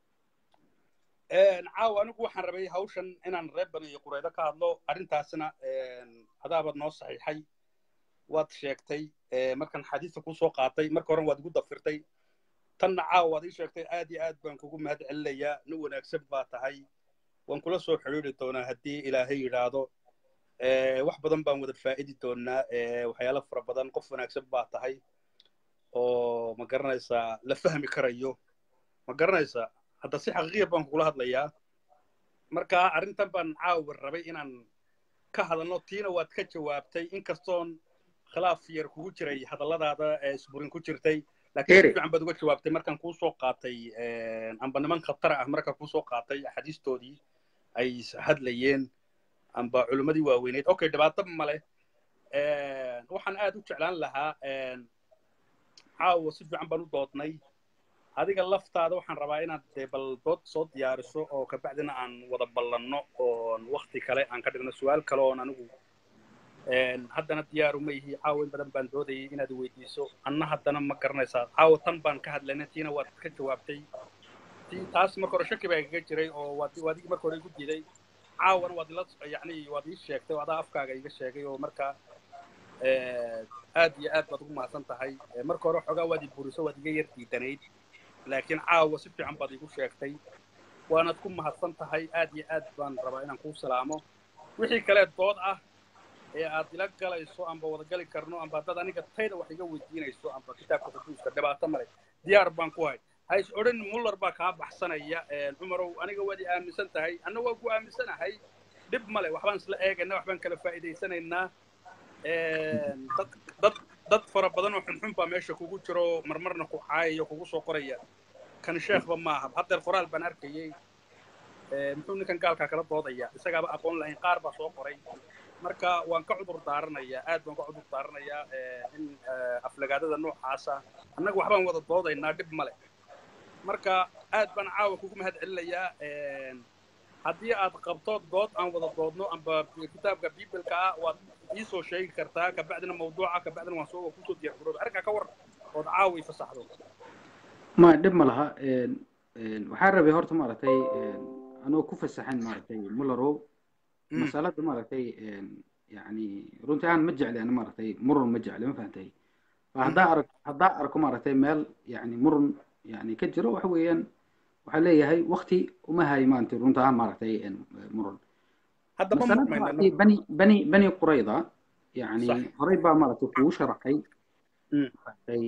Een, caawa anigu waxaan rabay hawshan inaan reer bani iyo qureydo ka hadlo arrintaasna een, hadaabaad noo saxiixay waad sheegtay ee, markaan xadiista kuu soo qaatay marka horen waad igu dafirtay tanna caawa waad ii sheegtay aad iyo aad baan kugu mahad celinayaa nin wanaagsan baa tahay waan kula soo xidhiiri doonaa haddii ilaahay yidhaahdo Ee, wax badan baan wada faa'idi doonaa ee, waxyaalo fara badan qof wanaagsan baa tahay oo ma garanaysaa la fahmi karayo ma garanaysaa hadda si xaqiiqiya baan kugula hadlayaa marka arrintan baan caawa rabay inaan ka hadalno tiina waad ka jawaabtay inkastoon khilaaf yar kugu jiray hadalladaada ee isburin ku jirtay laakiin si firi fiican baad uga jawaabtay markaan kuu soo qaatay een, amba niman khatar ah markaan kuu soo qaatay axaadiistoodii ay is hadlayeen amba culimmadii waaweyneyd okay dhibaato male Een, waxaan aad u jeclaan lahaa een, caawa si fiican baan u doodnay adiga laftaada waxaan rabaa inaad dee bal dood soo diyaariso oo kabacdina aan wada ballanno oon wakti kale aan ka dhigno su-aal kale oon anigu een, haddana diyaaru ma yihi caawa in badan baan doodayay inaad weydiiso anna haddana ma garanaysaa caawa tan baan ka hadlayna tiina waad ka jawaabtay tii taas marka hore shaki baa igaga jiray oo waad waad igi marka hore igu diiday caawana waad ila yacni waad ii sheegtay oo adaa afkaaga iga sheegay oo marka eh, aad iyo aad baad ugu mahadsan tahay Eh, marka hore xoogaa waad i buriso waad iga yar diidanayd laakiin caawa si fiican baad igu sheegtay waanaad ku mahadsan tahay aad iyo aad baan rabaa inaan kuu salaamo wixii kale dood ah ee aad ila galayso amba wada gali karno amba haddaad aniga tayda wax iga weydiinayso amba kitaabka xuduuska dhibaato male diyaar baan ku hay hays odhan muller baa kaa baxsanaya cumarow aniga waad i aaminsan tahay anna waa ku aaminsanahay dhib male waxbaan isla eegaynaa waxbaan kala faa'iidaysanaynaa dad dad dad fara badan oo xunxun baa meesha kugu jiro marmarna ku caayaya kugu soo qoraya kan sheekhba maaha haddeer qoraal baan arkayey muxuu ninkan gaalkaa kala doodaya isagaaba aqoon lahayn qaar baa soo qoray marka waan ka cudur daaranayaa aad baan ka cudur daaranayaa in aflagaadada noocaasa annaga waxbaan wada doodaynaa dhib male marka aad baan caawa kugu mahad celinayaa haddii aad qabto dood aan wada doodno amba kitaabka bibilka ah waad iisoo sheegi kartaa kabacdina mawduuca kabacdina waan soo kusoo diyaar garooba arrinkaa ka war ood caawa i fasaxdo ma dhib ma laha waxaan rabay horta maaragtay anoo ku fasaxan maaragtay mullerow masalada maaragtay yani runtii aan ma jecli ana maaragtay murun ma jecli ma fahantay haddaa arag haddaa arko maaragtay meel yani murun yani ka jiro waxa weeyaan waxaa leeyahay wakti uma hayo maanta runta ahaan maaragtay murun masalada maaragtay bani bani bani qurayda yani horey baa maaragtay kugu sharaxay maaragtay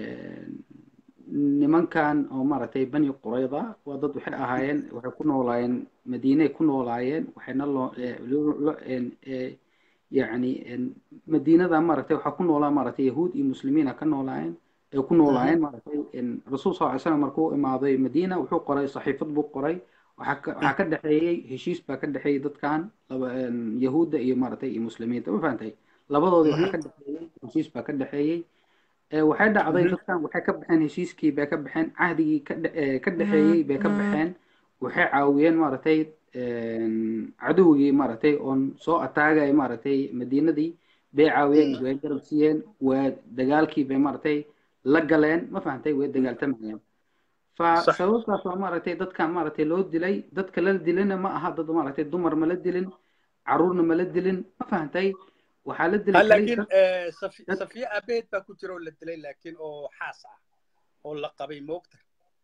nimankan oo maaragtay bani qurayda waa dad waxay ahaayeen waxay ku noolaayeen madiinay ku noolaayeen waxayna loo yani madiinada maaragtay waxaa ku noolaa maaragtay yahuud iyo muslimiina ka noolaayeen ay ku noolaayeen maaragtay rasuul sal ly slam markuu imaaday madiina wuxuu qoray saxiifad buu qoray waxaa ka dhexeeyey heshiis baa ka dhexeeyey dadkan yahuudda iyo maaragtay iyo muslimiinta ma fahantay labadoodii waxaa ka dhexeeyey heshiis baa ka dhexeeyey waxay dhacday dadkan waxay ka baxeen heshiiskii bay ka baxeen cahdigii ka dhexeeyey bay ka baxeen waxay caawiyeen maaragtay cadowgii maaragtay oon soo ataagay maaragtay madiinadii bay caawiyeen way garab siiyeen waa dagaalkii bay maaragtay la galeen ma fahantay way dagaaltamayeen fa sababtaas waa maaragtay dadkan maaragtay loo dilay dadka la dilina ma aha dad maaragtay dumar ma la dilin caruurna ma la dilin ma fahantay waxaa la dilay laakiin safiya abeed baa ku jira oo la dilay laakiin oo xaas ah oo la qabay moogta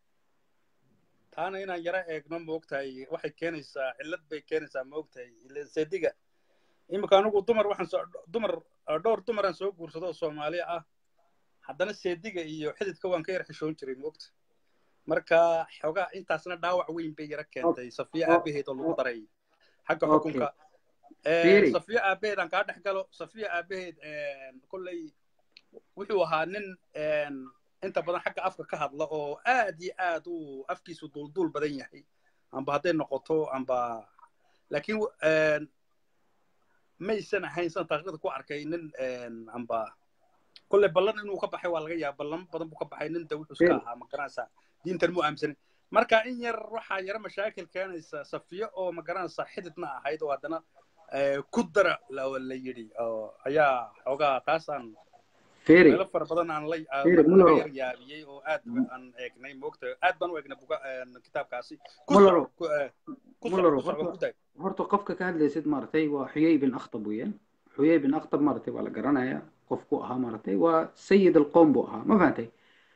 taana inaan yaro eegno moogtahay waxay keenaysaa cillad bay keenaysaa moogtahay sediga imika anigu dumar waxaan soo dumar dhowr dumaraan soo guursado oo soomaali ah haddana seediga iyo xididka waan ka yar xishoon jiray moogta marka xoogaa intaasna dhaawac weyn bay yaro keentay safiya aabaheed oo lagu daray xagga xukunka safiya aabaheed aan kaa dhex galo safiya aabaheed kolley wuxuu ahaa nin inta badan xagga afka ka hadla oo aad iyo aad uu afkiisu duulduul badan yahay amba hadday noqoto amba laakiin maysan ahayn san taariikhda ku arkay nin amba kolley ballan inuu ka baxay waa laga yaaba ballan badan buu ka baxay nin dawuxus ka ahaa magaranaysa diintan mu aaminsanin marka in yar waxaa yaro mashaakil keenaysa safiyo oo magaranaysa xididna ahayd oo haddana ku dara la yidhi ayaa xoogaa taasaan meelo fara badan aan la yar yaabiyey oo aad aan eegnay moogta aad baan u eegnay buga kitaabkaasi horta qofka ka hadlaysid maaragtay waa xuyay bin akhtab weeyaan xuyay bin akhtab maaragtay waa la garanayaa qof ku ahaa maaragtay waa sayid alqowm buu ahaa ma fahantay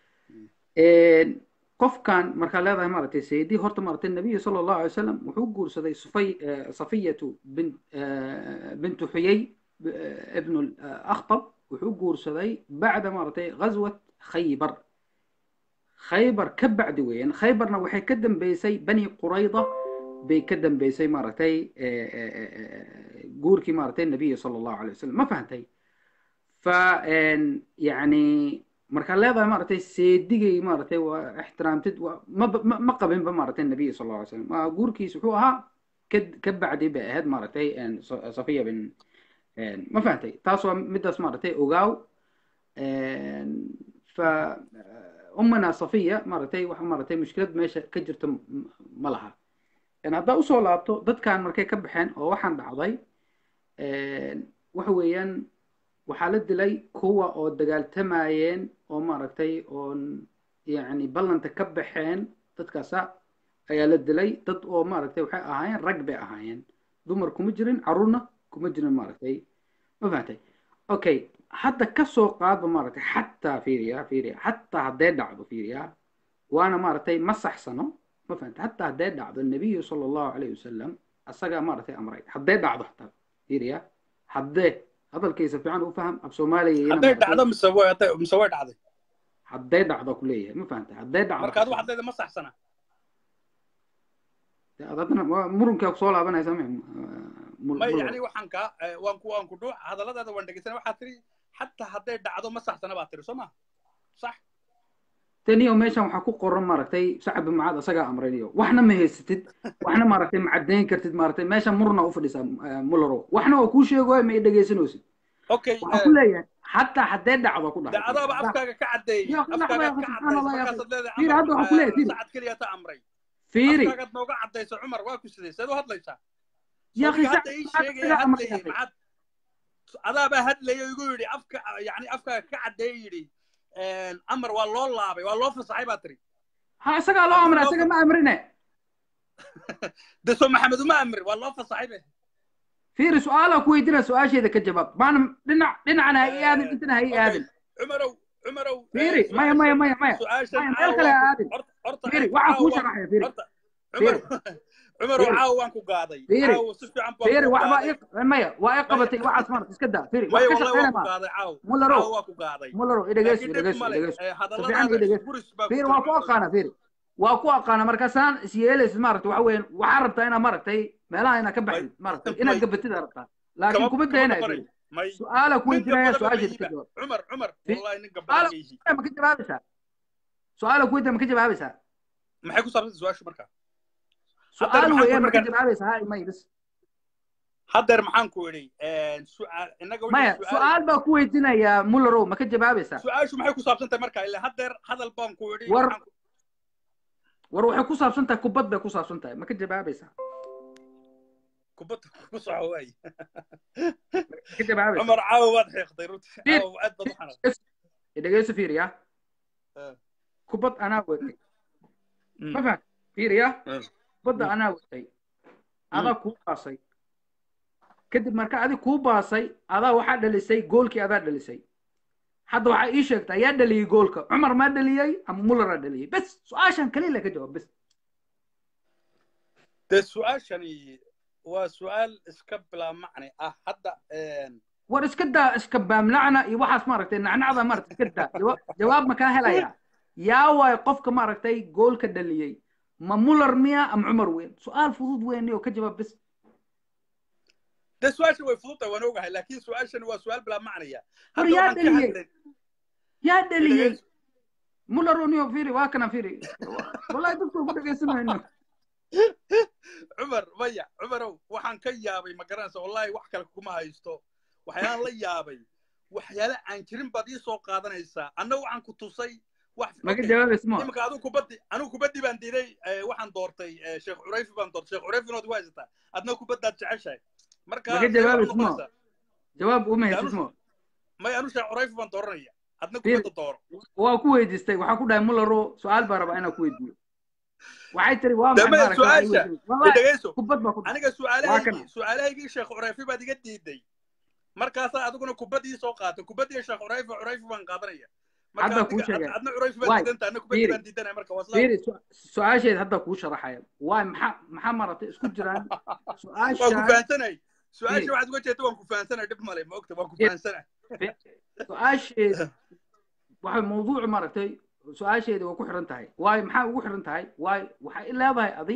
qofkan markaa leedahay maaragtay sayidii horta maaragtay nabiyu sala allahu alay wasalam wuxuu guursaday sufay safiyatu bin bintu xuyay ibnu akhtab wuxuu guursaday bacda maaragtay ghaswat khaybar khaybar ka bacdi weeyaan khaybarna waxay ka dambeysay bani qurayda bay ka dambeysay maaragtay guurkii maaragtay nabiya sala allahu alay wasalam ma fahantay fa yani markaa leedahay maaragtay seedigay maaragtay waa ixtiraamtid ma ma qabinba maaragtay nabiya sala allahu alay wasalam guurkiis wuxuu ahaa ka ka bacdi bay ahayd maaragtay safiya bin ma fahantay taas waa midaas maaragtay ogaaw fa ummana safiya maaragtay waxa maaragtay mushkilad meesha ka jirta ma laha haddaa usoo laabto dadkan markay ka baxeen oo waxaan dhacday waxa weeyaan waxaa la dilay kuwa oo dagaaltamayeen oo maaragtay oon yani ballanta ka baxeen dadkaasa ayaa la dilay dad oo maaragtay waxay ahaayeen rag bay ahaayeen dumar kuma jirin carruurna kuma jirin maaragtay ma fahantay okay hadda kasoo qaadba maaragtay xataa fiiriya fiiriya xataa hadday dhacdo fiiriya waana maaragtay ma saxsano ma fahantay xataa hadday dhacdo nabiyu sala allahu calayhi wasalam asagaa maaragtay amray hadday dhacdo xataa fiiriya haddee hadalkiisa fiican u faham af soomaaliya iyana hadday maaragtay dhacdo mise way mise way dhacday hadday dhacdo ku leeyahay ma fahantay hadday dhacdo marka adigu haddayda ma saxsana dee ad haddana waa murunkaa kusoo laabanaysa ma ma yani waxaan kaa eh, waan ku waan ku dhuuc hadalladaada waan dhegeysana waxaad tiri xataa hadday dhacdo ma saxsana baad tiri soo ma sax taniyo meeshan waxaa ku qoran maaragtay sacab bin mucaad asagaa amraynayo waxna ma haysatid waxna maaragtay ma caddayn kartid maaragtay meeshan murna u fadhisaa mularo waxna waa kuu sheegoy ma i dhegaysanaysid okay waxaan ku leeyahay xataa haddee dhacdo ku de dhacay adaaba afkaaga ka caddeeyey Ya, akhi, afkaaga akhi, ka subxaan Allah, ya caddaysay markaasaad leedahay fiiri hadda waxaan ku leeyahay fiiri sacad keliya ta amray fiiri afkaagaad nooga caddaysa cumar waa ku sidee seed u hadlaysaa ya akhi sodiga hadda sacab ii mucaad sheegaya asagaa amray hadlayay akhi maxaad adaabaa hadlaya igu yidhi afka yani afkaaga ka caddeeye yidhi amar waa loo laabay waa loo fasaxay baa tiri ha isagaa loo haddii amray loo isaga ma amrine de soo maxamed uma amri waa loo fasaxay be fiiri su-aalaa ku weydiina su-aasheeda ka jawaab maana dhinac dhinacana ha ii aadin intana ha ii okay aadin cumarow cumarow fiiri maya maya maya maya su-aashan maya meel caawa kale waan ha ku aadin horta horta fiiri eeg waxaa caawa kuu waan sharaxaya fiiri horta cumar fiiri cumarow fiiri caawa waan ku gaaday fiiri caawa si fiican baan fiiri kuu waxbaa gaaday ii maya waa ii maya qabatay waxaas maarata iska daa fiiri wax maya ka wallahi shaqeynaya waan ku ma gaaday caaw mularo caawa waa ku gaaday mularo idhegeyso laakiin dhib idhegeyso male idhegeyso eh, si fiican hadalladaada idhegeyso isburis baa ku fiiri jira waa ku cumarow aqaana fiiri waa ku aqaana markaasaan is yeelaysid maaragta waxa weeyaan waxaa rabtaa inaad maaragtay meelaha inaad ka may baxdid maaragtay inaad may gabatid aad rabtaa laakiin kama kuma kama daynaya gabanay fiiri may su-aala ku nin weydiinaya gabadaba ma su-aasheeda ka yihiba jawaab cumar cumar fi wallahi nin gabadha su-aala ma yihi ma ka jawaabaysaa su-aala ku weydiina ma ka jawaabaysaa maxay ku saabsan su-aashu marka haddeer su-aal maxaan ku weeyaan yidhi ma ka markaan jawaabaysaa ha imay bas haddeer maxaan ku idhi su'aal innaga wixii maya su'aal su-aal baa ku weydiinayaa mullarow ma ka jawaabaysaa su-aashu maxay ku saabsan tahay marka ilaa haddeer hadal baan ku idhi war waxaan ku war waxay ku saabsan tahay kubad bay ku saabsan tahay ma ka jawaabaysaa kubadda ku soco waay ma ka jawaabaysaa cumar caawa waad xiiqday runtii fiir caawa aad baad u xanaaqday dhegeyso fiiriya Eh, kubad anaa watay mm, ma faham fiiriya eh, kubadda mm, anaa watay mm. adaa kuu baasay kadib marka adig kuu baasay adaa waxaa dhalisay goolkii adaa dhalisay hadda waxaa ii sheegtaa yaa dhaliyey goolka cumar maa dhaliyey ama mullaraa dhaliyey bes su-aashan kaliya la ka jawaab bes dee su-aashani waa su-aal iska bilaa macni ah hadda war iska daa iska baamlacna iyo waxaas maaragtay nacnacda maaragtay iska daa jawaab jawaab ma kaa helaya yaa waay qofka maaragtay goolka dhaliyey ma muller miya ama cumar weyn su-aal fudud weyn oo ka jawaab bes dee su-aashan way fudud tahay waan ogahay laakiin su-aashani waa su-aal bilaa macniya war hadda yaa waxaan ka dhaliyey hadlay yaa dhaliyey dhegeyso muller uniyo firi waa kana firi wallahi dadku ku dhegeysanayno cumar maya cumarow waxaan ka yaabay ma garanaysa wallahi wax kale kuma haysto waxyaalaan la yaabay waxyaale aan jirin baad ii soo qaadanaysaa anna waxaan ku tusay wax ma ka okay jawaabaysa ma iminka adigu kubaddi anigu kubaddi baan diiday eh, waxaan doortay eh, sheekh curayfi baan doortay sheekh curayfi nood ku haysataa adna kubaddaad jeceshahay marka ma ka see waxay jawaabaysa ma noqonaysaa jawaab uma de haysid anu ma may anu sheekh curayfi baan dooranaya adna firi kubadda dooro waa ku weydiistay waxaa ku dhahay mullero su-aal baa rabaa inaan ku weydiiyo waxay tiri waa de maxay maya maaragtay waxay su-aasha weydiin de wallahi dhegeyso kubad baa ku dhahay aniga waa su-aalahaygii kana su-aalahaygii sheekh curayfi baad iga diiday markaasaa adiguna kubaddii soo qaatay kubaddii sheekh curayfi curayfi baan qaadanaya marka hadda kuu adiga ad- sheegaya adna curayfi baad waay diidanta adna kubaddii fiiri baan diidanaya marka waa isla fiiri su- su-aasheed hadda kuu sharaxaya waay maxaa maxaa maaragtay isku jiraan waan ku su-aashaan fahansanay su-aasha fiiri waxaad uga jeedta waan ku fahansanay dhib male ma ogta waan ku fiiri fahansanay fi- su-aasheed waxay mawduucu maaragtay su-aasheeda waa ku xiran tahay waayo maxaa ugu xiran tahay waayo waxay i leedahay adi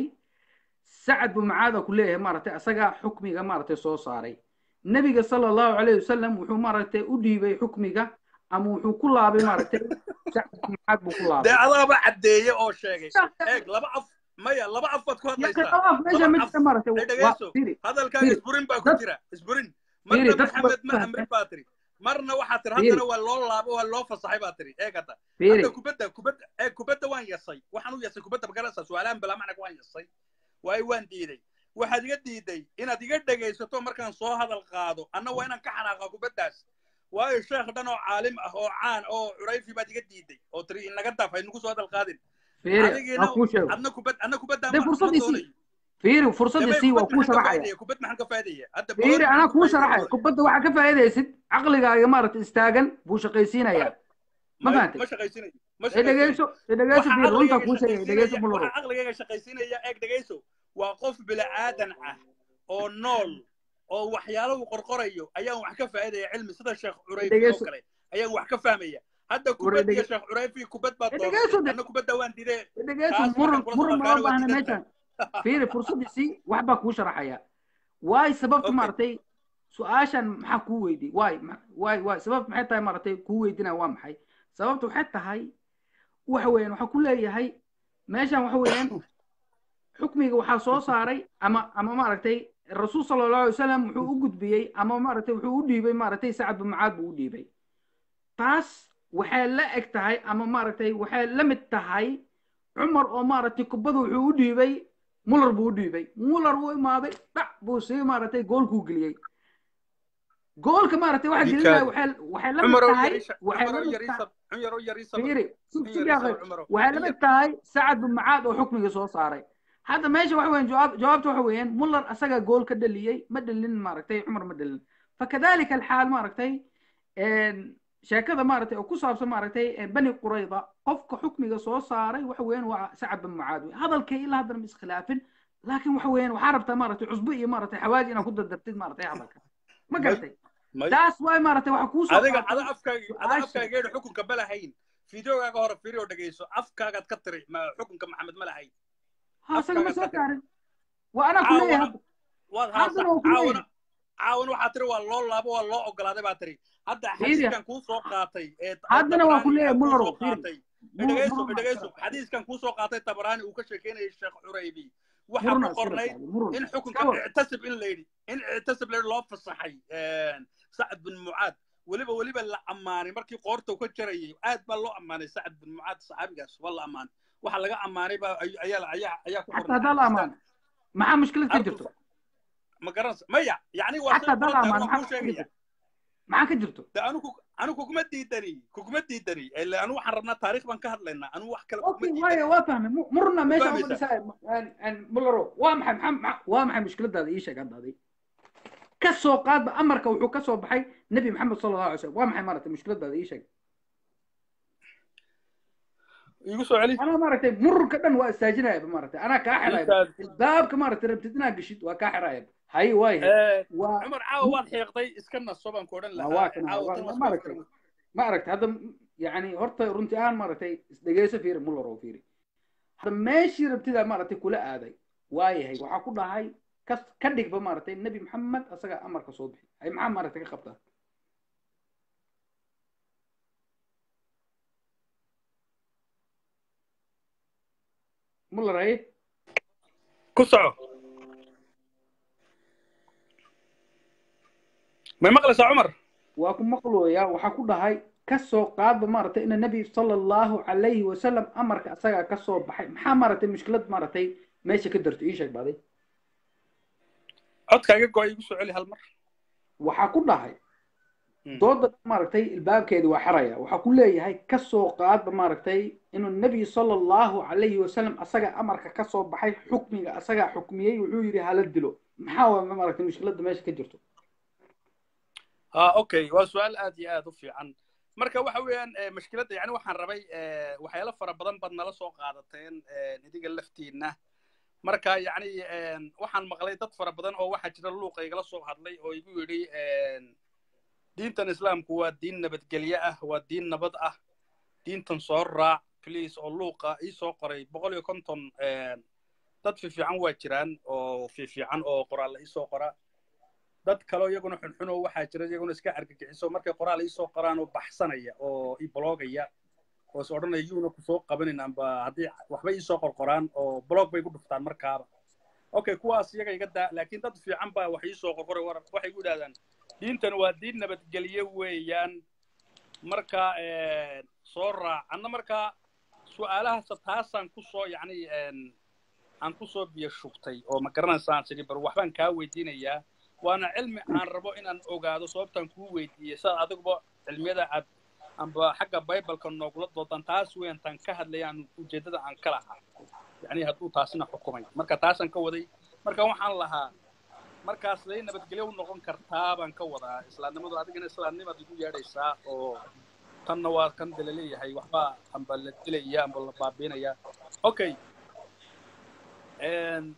sacad buu macaada ku leeyahay maaragtay asagaa xukmiga maaragtay soo saaray nebiga sala allahu calayhi wasalam wuxuu maaragtay u dhiibay xukmiga ama wuxuu ku laabay maaragtay sacad buu macaad buu ku dee laabay adaaba caddeeye oo sheegay eeg laba af maya laba af baad ku yaqi hadlaysaa qabaaf meesha laba ma af jirta maaragtay ay waa dhegeyso fiiri hadalkaaga fiiri isburin baa ku dad jira isburin fiiri marna dadku maxamed ma waa amrin baa tiri marna waxaa tiri fiiri haddana waa loo laabo waa loo fasaxay baa tiri eeg hadda fiiri hadda kubadda kubadda ee kubadda waan yasay waxaan u yasay kubadda magarasa su-aalahan bilaa macnag waan yasay waayo waan diiday waxaad iga diiday inaad iga dhegaysato markaan soo hadal qaado anna waa inaan ka xanaaqa kubaddaas waayo sheekh dhan oo caalim ah oo caan oo curayfi baad iga diiday oo tiri inaga daaf haynugu soo hadal qaadin fiiri ha adigiina kuu sheego adna kubad adna kubaddaa dee ma ma fursaddii sii doonayo fiiri fursaddii damay sii waa kubad kuu maxaan ka sharaxaya faa'idaya kubad maxaan ka faa'idaya hadda fiiri balooni anaa maxaan ka kuu faa'idaya sharaxaya doonaya kubadda waxaa ka faa'iidaysid caqligaaga maaragtay istaagan buu shaqaysiinayaa ma may fahantay ma shaqaysinayo ma ee shaqaysinayo dhegeyso ee dhegeyso waxa fiiri runtaa caqligayga kuu sheegaya dhegeyso shaqaysiinaya mularo waxa caqligayga shaqaysiinaya eeg dhegeyso waa qof bila'aadan ah oo nool oo waxyaalo uu qorqorayo ayaan wax ka faa'iidaya cilmi sida sheekh curayfi oo dhegeyso kale ayaan wax ka fahmaya hadda war kubad iyo dhege sheekh curayfi kubad baad dhegeyso dooratay anna kubadda waan didee dhegeyso taas muran markaan kula muran socodkaana lama waa baahna diidan meeshan tahay fiiri fursaddiisii wax baa kuu sharaxaya waay sababta okay maaragtay su-aashan maxaa kuu weydiy waay ma- waay waay sababta maxay tahay maaragtay kuu weydinaya waa maxay sababta waxay tahay waxa weeyaan waxaa ku leeyahay meeshan waxa weeyaan xukmiga waxaa soo saaray ama ama maaragtay rasuul sala allahu alay wasalam wuxuu u gudbiyey ama maaragtay wuxuu u dhiibay maaragtay sacad bin mucaad buu u dhiibay taas waxay la eg tahay ama maaragtay waxay la mid tahay cumar oo maaragtay kubada wuxuu u dhiibay muller buu u dhiibay muller wuu imaaday dhac buu sii maaragtay goolkuu geliyey goolka maaragtay waxa gelinaya ninkaadi waxay waxay la mid cumarow tahay yariisa waxay la cumarow mid tahay yariisa cumarow yariisa fiiri sug in sug yariisa yaaqay cumarow waxay la in mid yar tahay sacad bin mucaad oo xukmiga soo saaray hadda meesha waxa weeyaan jawaab jawaabta waxa weeyaan muller asaga gool ka dhaliyey ma dhalin maaragtay cumar ma dhalin fakadalika alxaal maaragtay sheekada maaragtay oo ku saabsan maaragtay bani qurayda qofka xukmiga soo saaray waxa weeyaan waa sacad bin mucaad wey hadalkay ilaa haddana ma iskhilaafin laakiin waxa weeyaan waxaa rabtaa maaragtay cusbo iyo maaragtay xawaaji inaad ku dardartid maaragtay hadalka ma may garatay may taas waay maaragtay waxa kuu soo adiga ada qaatay afkaaga ada su-aasha afkaageena xukunka ma lahayn fideogaaga hore firi oo dhegeyso afkaagaad ka tiri ma xukunka maxamed ma lahayn ha isaga ma afkaagaad soo ka tiri saarin waa anaa ku leeyahay caawana hadda waad haddana haasa waa ku leeyahay caawana caawana waxaa tiri waa loo laabo waa loo ogolaaday baa tiri hadda fiiriya xadiiskan kuu soo qaatay ee ee haddana waa ku tabraani leeyahay kuu mullaro soo fiiri qaatay mur dhegeyso murna iska dhegeyso rabtaa xadiiskan kuu soo qaatay tabraani uu ka sheekeynayay sheekh curaybi waxaa murna ku iska qornayd rabtaa murna in iska xukunka war ictasib in la yidhi in ictasib la yidhi loo fasaxay sacad bin mucaad weliba weliba la ammaanay markii qoorta uu ka jarayay aad baa loo ammaanay sacad bin mucaad saxaabigaas waa la ammaanay waxa laga ammaanay baa ay- ayaa ayaa ayaa ku xataa qornay haddaa la xadiiskan amaano maxaa mushkilad ka artu jirto ma garanaysa maya yacni waa say xataa u haddaa la qoran tahay amaano waan maxaa kuu ka sheegaya jirto maxaa ka jirto de anigu anigu kuguma diidani kuguma diidani ila anu waxaan rabnaa taariikh baan ka hadlaynaa anu wax kale kuguma اوكي diidani واي وافهم مرنا ma ماشي اول fahmaysaa مسائل مولرو وامحي محمد وامحي مشكلة هذه ايش قاعد هذه كسو قاد بأمرك وحو كسو بحي نبي محمد صلى الله عليه وسلم وامحي مرت مشكلة هذه ايش igu soo celi انا مرت مر كدن واستاجنا يا مرت انا كاحرة يا ninkaas الباب كمرت ربتنا قشيت وكاحرة يا هاي واي هي Eh, و cumar caawa waad xiiqday iska naso baan ku odhan ما lahaa واكنا caawa tan ما waa iska مرت ما عرفت هذا يعني هرت رنتي ان مرت دقيسة فيري مولرو فيري هذا ماشي ربتدا مرت كلها هذا واي هي وحا كلها هاي كس كدق بمرتي النبي محمد اسغا امرك صوبحي هاي محمد مرتي كقبطه مولر هي ku soco may maqlaysaa cumar waa ku maqlooyaa waxaa ku dhahay kasoo qaadba maaragtay ina nebi sala allahu calayhi wasalam amarka asagaa kasoo baxay maxaa maaragtay mushkilad maaragtay meesha ka darto ii sheeg baaday codkaaga go igu soo celi hal mar waxaa ku dhahay Mm. dooda maaragtay ilbaabkeedi waa xaraya waxaa ku leeyahay kasoo qaadba maaragtay inuu nebi sala allahu calayhi wasalam asaga amarka kasoo baxay xukmiga asagaa xukmiyey wuxuu yidhi hala dilo maxaa waa maaragtay mushkiladda meesha ka jirto ha okay waa su-aal aad iyo aad u fiican marka waxa weeyaan eh, mushkiladda yani waxaan rabay eh, waxyaalo fara badan baad nala soo qaadateen eh, idiga laftiinna marka yacni eh, waxaan maqlay dad fara badan oo waxaa jira luuqa igala soo hadlay oo igu yidhi eh, diintan islaamku waa diin nabadgelye ah waa diin nabad ah diintan soo raac please oo luuqa ii soo qoray boqol iyo konton eh, dad fiifiican waa jiraan oo fiifiican oo qoraalla ii soo qora dad kaleo iyaguna xunxun oo waxaa jira iyaguna iska argagixiso markay qoraal ii soo qoraan oo baxsanaya oo ii bloogaya oo is odhanaya yuuna ku soo qabanin amba haddii waxba ii soo qorqoraan oo blog bay ku dhuftaan markaaba okay kuwaas iyaga iga daa laakiin dad fiican baa wax ii soo qorqoray war waxay ku yidhahdaan diintan waa diin nabadgelye weeyaan marka eh, soo raac anna marka su-aalahaas taasaan ku soo yacni en, aan ku soo biyo shubtay oo ma garanaysaan sidii bar waxbaan kaa weydiinayaa waana cilmi aan rabo inaan ogaado sababtaan kuu weydiiyey sidaad adiguba cilmiyada aad amba xagga bibaleka noogula doodan taas weyan taan ka hadlayaan ujeeddada aan ka lahaa yacni hadduu taasina xukumay marka taasaan ka waday marka waxaan lahaa markaas lay nabadgelyo u noqon kartaa baan ka wadaa islaamnimadu adigana islaamnimaad igu yeedhaysaa oo tanna waa kan de laleeyahay waxba amba la dilaya amba la baabiinaya okay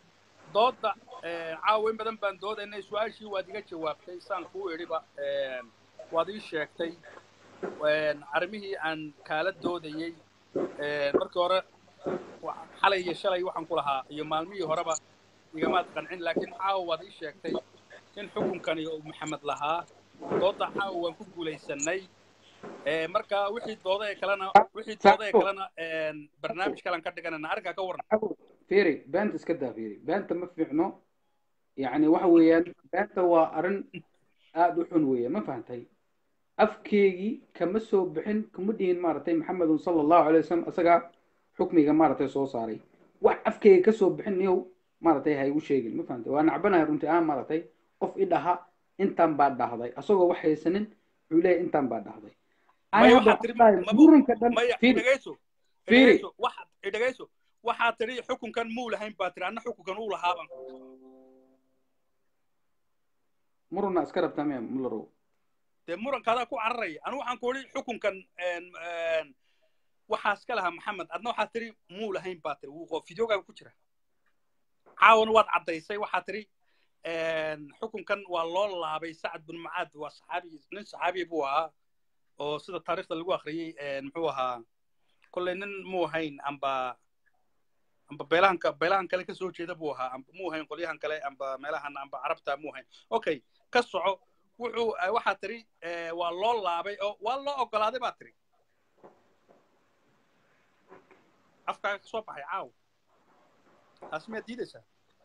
dooda caawa in badan baan doodaynay su-aashii waad iga jawaabtay saan kuu idhiba waad ii sheegtay arrimihii aan kaala doodayey markii hore xalay iyo shalay waxaan ku lahaa iyo maalmihii horeba igamaad qancin laakiin caawa waad ii sheegtay in xukunkani uu maxamed lahaa dooda caawa waan ku guulaysanay marka wixii dooda ee kalena wixii dooda ee kalena barnaamij kalan ka dhiganana arrinkaa ka warran fiiri beenta iska daa fiiri beenta ma fiicno yacni waxa weeyaan beenta waa arrin aada u xun weeye ma fahantay afkeygii kama soo bixin kama dhihin maaragtay maxamedun sala allahu alay wasalam isagaa xukmiga maaragtay soo saaray wax afkeyga ka soo bixin niyow maaragtay ha igu sheegin ma fahantay waa nacbanahay runtii aan maaragtay qof i dhaha intaan baa dhahday asagoo wax haysanin wuxuu leeyahay intaan baa dhahday maya waxaad tiri muranka dhan maya fiiri dhegayso fiiri dhegayso waxaad dhegayso waxaad tiri xukunkan muu lahayn baa tiri anna xukunkan uu lahaaban muruna iska rabtaa miya mularow dee murankadaa ku cararaya anigu waxaan ku idhi xukunkan waxaas ka lahaa maxamed adna waxaad tiri muu lahayn baa tiri wuu fideogaaga ku jira caawana waad caddaysay waxaad tiri xukunkan waa loo laabay sacad bin mucaad waa saxaabi nin saxaabi buu ahaa oo sida taariikhda lagu akhriyey muxuu ahaa kolley nin muu hayn amba amba beelahanka beelahan kale ka soo jeeda buu ahaa amba muu hayn qolyahan kale amba meelahan amba carabta muu hayn okay ka soco wuxuu waxaa tiri waa loo laabay oo waa loo ogolaaday baa tiri afkaaga ka soo baxay caaw taas miyaad diidaysaa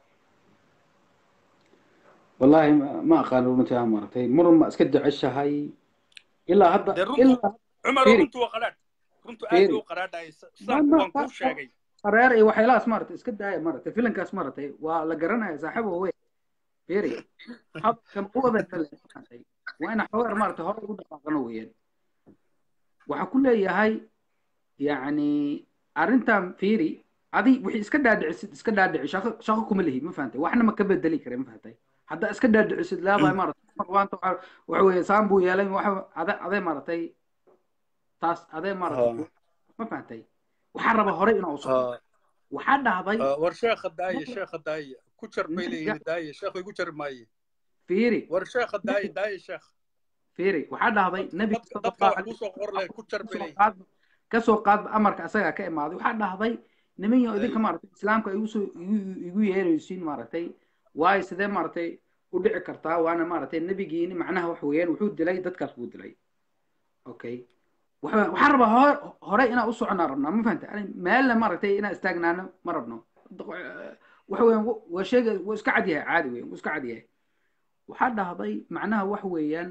والله ما ما أقال runtii aan maaragtay muran ma iska jeceshahay ilaa hadda dee runtu ilaa cumar fiiri runtu waa qaraadh runtu aad fiiri buu qaraadhayay ma sidaan ma waan kuu sheegay qareer iyo waxyaalahaas maaragtay iska daaya maaragtay filankaas maaragtay waa la garanaya saaxiibo wey fiiri habkan u wada kale maaragtay waa ina xogeer maaragtay hore ugu dhaqaaqano weeyaan waxaa ku leeyahay yacni arrintan fiiri adi wixii iska dhaadhicisid iska dhaadhici shaqo shaqo kuma lihi ma fahantay waxna ma ka bedeli kare ma fahantay haddaa iska dhaadhicisid leedahay maaragtay marwaanta waxa waxa weeye saan buu yeelay waxa ade adee maaragtay taas adee maaragtay ها ma fahantay waxaa raba hore inaa u socdo ها waxaa dhahday ها war sheekha daaya nabiga sheekha daaya ku jar bay nabiga leeyihiin daaya sheekhu igu jar maaye fiiri war sheekha daaya nabiga daaya sheekh fiiri waxaa dhahday nabiga dadka sala dadka allahu wax calayh kuu soo qor leh ku jar bay kasoo leeyihiin qaad kasoo qaadba amarka asagaa ka imaaday waxaa dhahday nimanyo idinka ay maaragtay islaamka igu soo igu igu yeeraysiin maaragtay waayo sidee maaragtay u dhici kartaa waana maaragtay nebigiini macnaha wax weeyaan wuxuu dilay dadkaas buu dilay okay waxa waxaan rabaa hore hore inaan u soconaa rabnaa ma fahanta ani meelna maaragtay inaan istaagnaano ma rabno waxa weeyaan waa sheega waa iska cad yahay caadi weeyaan waa iska cad yahay waxaa dhahday macnaha wax weeyaan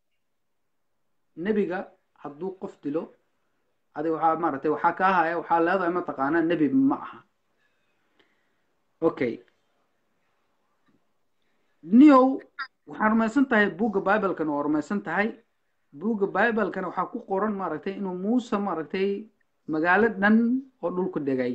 nebiga hadduu qof dilo adiga waxaa maaragtay waxaa kaa haya waxaa leedahay mataqaanaa nebi ma aha okay niyow waxaan rumaysan tahay buugga biblekana waa rumaysan tahay buugga biblekana waxaa ku qoran maaragtay inuu muuse maaragtay magaalo dhan oo dhulku dhegay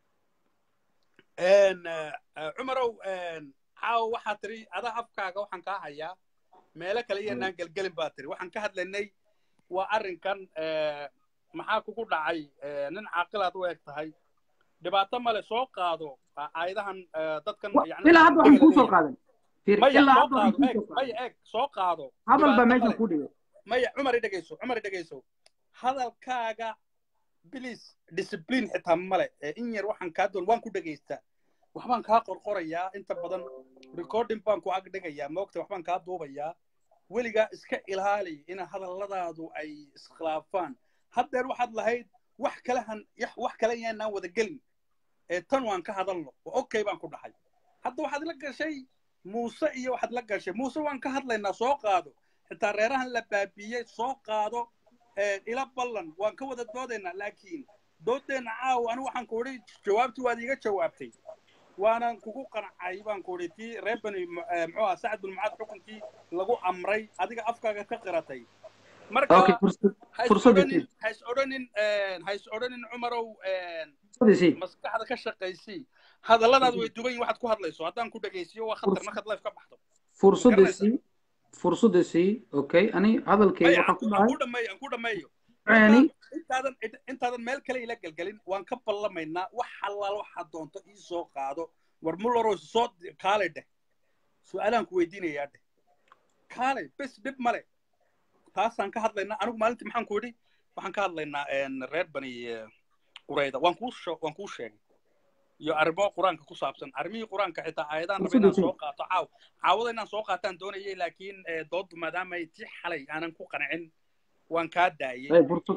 cumarow caawa waxaa tiri adaa afkaaga waxaan kaa hayaa meelo kale iyanaan gelgelin baa tiri waxaan ka hadlaynay waa arrinkan maxaa kugu dhacay nin caaqilaad u eg tahay dhibaato male soo qaado aayadahan dadkan yani ilaa hadda waxaan kuu soo qaadan fiir maya ilaa soo hadda waxaan qaado kuu eeg soo qaadan maya eeg soo qaado hadal baa dhibaato meeshan male ku dhigay maya cumar i dhegayso cumar i dhegayso hadalkaaga bilis discipline xitaa male ee in yar waxaan kaa doon waan ku dhegaystaa waxbaan kaa qorqorayaa inta badan recording baan ku ag dhigayaa moogta waxbaan kaa duubayaa weligaa iska ilaali in hadalladaadu ay iskhilaafaan haddeer waxaad lahayd wax kalehan yax- wax kale yaanaan wada gelin ee tan waan ka hadalno waa okay baan ku dhahay hadda waxaad la gashay muuse iyo waxaad la gashay muuse waan ka hadlaynaa soo qaado xitaa reerahan la baabiiyey soo qaado ee, ila ballan waan ka wada doodaynaa laakiin doodeenna caawa anigu waxaan ku idhi jawaabtii waad iiga jawaabtay waanan kugu qancay baan ku idhi tii reer bani mu- eh, muxuu ahaa sacad bin mucaad xukunkii lagu amray adiga afkaaga ka qiratay marka okay fursad ha is fursaddiisii odhanin ha is odhanin ha is odhanin cumarow fursaddiisii maskaxda ka shaqaysii hadalladaad way duban yihin waxaad ku hadlayso haddaan ku dhegaysiyo waa khatar markaad life ka baxdo ma garanaysaa fursaddiisii fursaddiisii okay ani hadalkayga maya waxaan aan ku ku aan dhahay ku dhameeyo aan ku dhameeyo yani marka intaadan intaadan meel kale ila gelgelin waan ka ballamaynaa wax allaal waxaad doonto ii soo qaado war mullerow soo kaalay dheh su-aalaan ku weydiinayaa dheh kaalay bes dhib male taasaan ka hadlaynaa anigu maalintii maxaan ku yidhi waxaan ka hadlaynaa reer bani qurayda waan kuu waan kuu sheegay iyo arrimo qur-aanka ku saabsan arrimihii qur-aanka xitaa aayadaan raba inaan soo qaato caaw caawada inaan soo qaataan doonayay laakiin dooddu maadaama ay tii xalay aanan ku qancin waan kaa daayey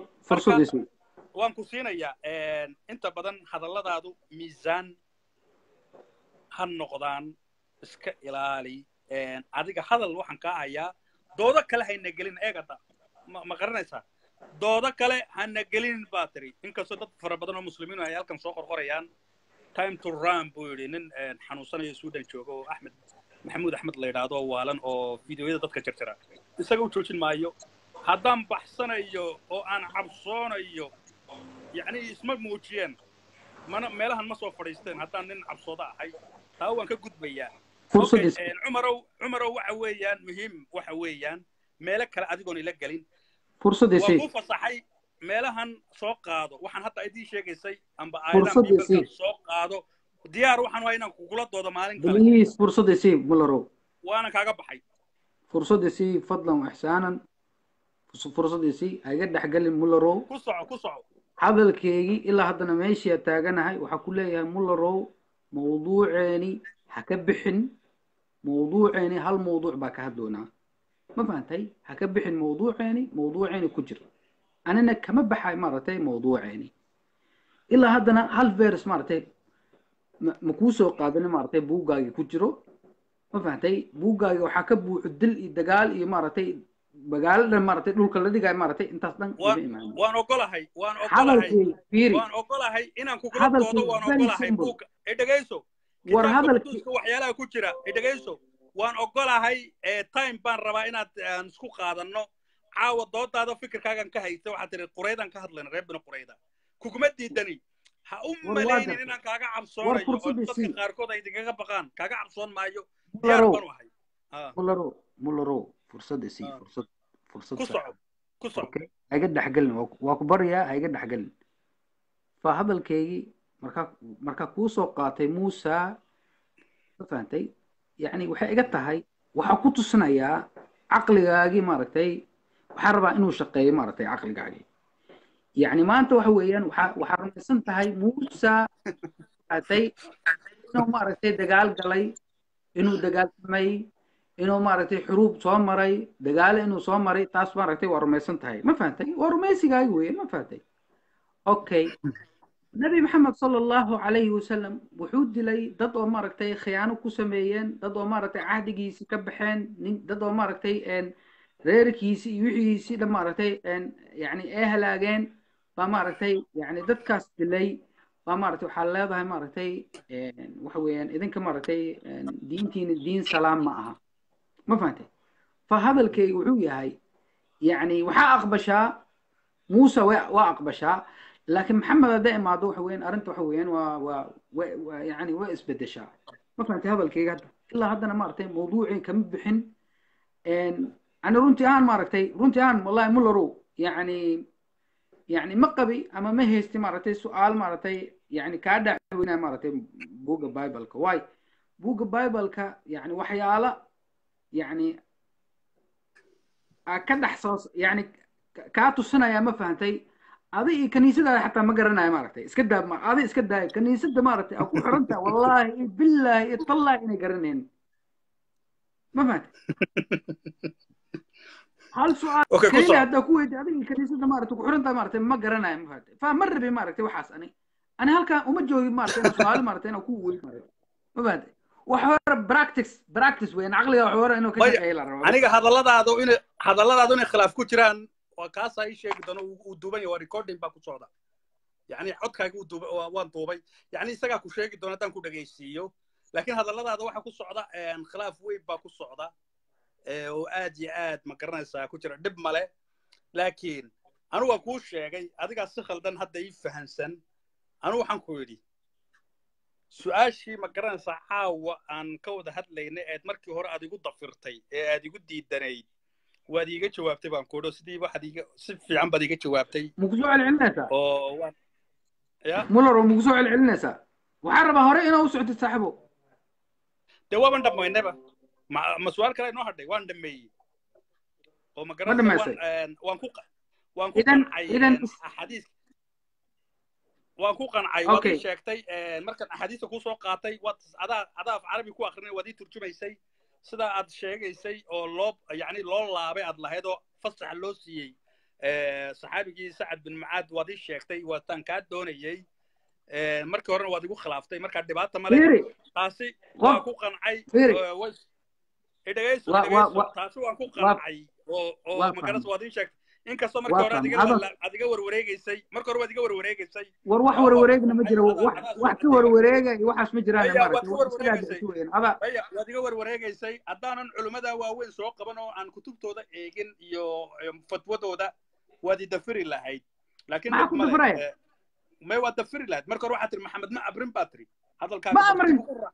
waan ku siinayaa inta badan hadalladaadu miisaan ha noqdaan iska ilaali adiga hadal waxaan kaa hayaa doodo kale hayna gelin eegada ma garanaysaa doodo kale hana gelin baa tiri inkastoo dad fara badan oo muslimiin ay halkan soo qorqorayaan time to run buu yidhi nin xanuunsanayo sudan jooga oo axmed maxamuud axmed la yidhaahdo oo waalan oo fideoyada dadka jarjara isaga u joojin maayo haddaan baxsanayo oo aan cabsoonayo yacni isma muujiyeen mana meelahan ma soo fadhiisteen haddaan nin cabsooda ahay taa waan ka gudbayaa cumarow cumarow waxa weeyaan muhiim waxa weeyaan meelo kale adigoon ila gelin waa ku fasaxay meelahan soo qaado waxaan hadda idii sheegaysay amba aayadan bibalka soo qaado diyaar waxaan waa inaan kugula doodo maalin kale بليز فرصة سي مولرو waana kaaga baxay فرصة سي فضلا وإحسانا فرصة سي هيقد حقل مولرو ku soco ku soco hadalkeygii ilaa haddana meeshii taaganahay waxaa ku leeyahay mullarow mawduuceeni ha ka bixin mawduuceeni hal mawduuc baa ka hadloonaa ma fahantay ha ka bixin mawduuceeni mawduuceeni ku jir anina kama baxay maaragtay mawduuceeni ilaa haddana hal vers maaragtay ma ma kuu soo qaadanin maaragtay buuggaagii ku jiro ma fahantay buuggaagii waxaa ka buuxo dil iyo dagaal iyo maaragtay magaalo dhan maaragtay dhulka la dhigayo maaragtay intaas dhan ima waan imaanin waan ogolahay waan ogolahay hadalkii fiiri waan ogolahay inaan kugula hadalkii doodo waan very ogolahay simple buugga ee dhegayso war kitaabka hadalkii quduuska waxyaalaha ku jira ee dhegayso waan ogolahay ee time baan rabaa inaad aan isku qaadanno caawa doodaada fikirkaagan ka haysta waxaad tiri quraydaan ka hadlayna reer bini qurayda kuguma diidani ha u war waa malaynin gartay inaan kaaga war cabsoonayo oo fursadii dadka sii qaarkood ay idinkaga baqaan kaaga cabsoon maayo diyaar mullarow baan u ahay Ah, mullarow mullarow fursadii sii ah. fursad fursad ku sax soco ku soco okay ha iga dhexgelin waa ku waa ku baryaa ha iga dhexgelin fa hadalkeygii markaa markaa kuu soo qaatay muusa ma fahantay yacni waxay iga tahay waxaa ku tusinayaa caqligaagii maaragtay waxaa rabaa inuu shaqeeyo maaragtay caqligaagii yacni maanta waxa weeyaan waxaa waxaa rumaysan tahay muusa maaragtay inuu maaragtay dagaal galay inuu dagaalsamay inuu maaragtay xuruub soo maray dagaalo inuu soo maray taas maaragtay waa rumaysan tahay ma fahantay waa rumaysigaagi weeye ma fahantay okay nabi maxamed sala allahu calayhi wasalam wuxuu dilay dad oo maaragtay khiyaano ku sameeyeen dad oo maaragtay cahdigiisii ka baxeen nin dad oo maaragtay een reerkiisii iyo wixiisii dhan maaragtay een yacni ay halaageen baa maaragtay yacni dadkaas dilay baa maaragtay waxaa leedahay maaragtay een waxa weeyaan idinka maaragtay een diintiina diin salaam ma aha ma fahantay fa hadalkayga wuxuu yahay yacni waxaa aqbashaa muuse waa waa aqbashaa laakiin maxamed hadday imaado waxa weeyaan arrinta waxa weeyaan waa waa waa waa yacni waa isbedeshaa ma fahantay hadalkayga hadda ilaa haddana maaragtay mawduucii kama bixin een ani runtii ahaan maaragtay runtii ahaan wallahi mullarow yacni yacni ma qabi ama ma haysti maaragtay su-aal maaragtay yacni kaa dhacweynaya maaragtay buugga bibleka waay buugga bibleka yacni waxyaala yacni aa ka dhex soo yacni ka- kaa tusinaya ma fahantay adi iyo kaniisadaada xataa ma garanaya maaragtay iska daa ma adi iska daaya kaniisada maaragtay aa ku xiran tahay wallaahi iyo billaahi iyo tallaahi inay garanaynin ma fahantay hal su-aal okay ku keliya soco haddaa ku weydiiy adiga kaniisada maaragtay ku xiran tahay maaragtay ma garanaya ma fahantay fa ma rabi maaragtay waxaas ani ani halkaa uma joogin maaragtay inaan su-aalo maaragtay inaan ku weydiiyo maaragtay ma fahantay wax hore practice practice weyn caqliga wax hore inuu ka maya shaqeeyo la rabo bas aniga hadalladaadu inay hadalladaadu inay khilaaf ku jiraan waa kaasaa ii sheegi doono uu uu duuban yahay waa recording baa ku socda yacni codkaaga uu duubay waa- waan duubay yacni isagaa ku sheegi doona haddaan ku dhegaysiiyo laakiin hadalladaada waxa ku socda een, khilaaf weyn baa ku socda ee, oo aad iyo aad ma garanaysaa ku jira dhib male laakiin anu waan kuu sheegay adigaa si khaldan hadda ii fahansan anu waxaan ku yidhi su-aashii ma garanaysaa caawa aan ka wada hadlaynay eed markii hore aad igu dafirtay ee aad igu diidanayd waad iiga jawaabtay baan kuudho sidii waxaad iiga si fiican baad iiga jawaabtay muku soo celcelinaysaa oo waan ya muller oo muku soo celcelinaysaa waxaan rabaa hore inaa u socotid saaxibo dee waaban dhammaynayba ma ma su-aal kale inoo hadhay waan dhameeyey oo ma ma garanaysa dhamaysay waan waan ku qa- waan ku idan qancay idan axaadiis waan ku qancay waad ii okay sheegtay markaan axaadiista kusoo qaatay waad adaa adaa af carabi ku akrinay waad ii turjumaysay sidaa aad sheegaysay oo loo yacni loo laabay aad lahayd oo fasaxa loo siiyey eh, saxaabigii sacad bin mucaad waad ii sheegtay waataan kaa doonayey Eh, markii horena waad igu khilaaftay markaa dhibaata male fiiri taasi waa qof ku qancay fiiri eh, way- idhegayso waa waa idhegayso waa taasi waan ku waa qancay oo oo waa magaras fahmay waad ii sheegtay inkastoo markii waa hore aad fahmay iga hadal la- aad iga warwareegaysay markii hore waad iga warwareegaysay war wax oo waan ku warwareegna ma qancay jiro adaa wax adaa soo wax ka qatay warwareega iyo waxaas ma jiraan maya waad maaragtay ka wax isagaa warwareegaysay dacsi weeyaan ada maya waad iga warwareegaysay haddaanan culimmada waaweyn soo qaban oo aan kutubtooda eegin iyo iyo fatwadooda waad i dafiri lahayd laakiin maxaa dhib ku male dafraya Eh, may waad dafiri lahayd marka hore waxaad tiri maxamed ma abrin baa tiri ma hadalkaaga amrin tartiib ugu raac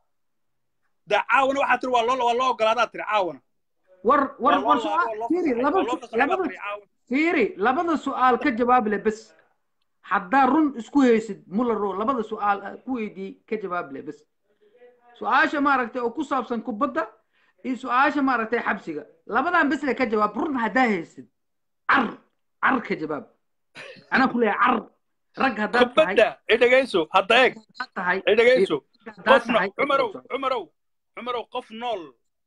da caawana waxaad tiri waa loo waa loo ogolaadaa tiri caawana war war waa loo war laabo su'aal oo loo fiiri fasaxay laba waa loo su- fasaxay baa labada tiri caawana fiiri labada su'aal ka jawaab leh bes haddaa run isku haysid mularo labada su'aal aad ku weydii ka jawaab leh bes su-aasha maaragtay oo ku saabsan kubadda iyo su-aasha maaragtay xabsiga labadan bes le ka jawaab run haddaa haysid car car ka jawaab anaa ku leeyahay car rag haddaad tahay kubadda idhegayso hadda eeg haddaad tahay idhegayso haddaad qof no tahay ka cumarow jawaab cumarow cumarow qof nool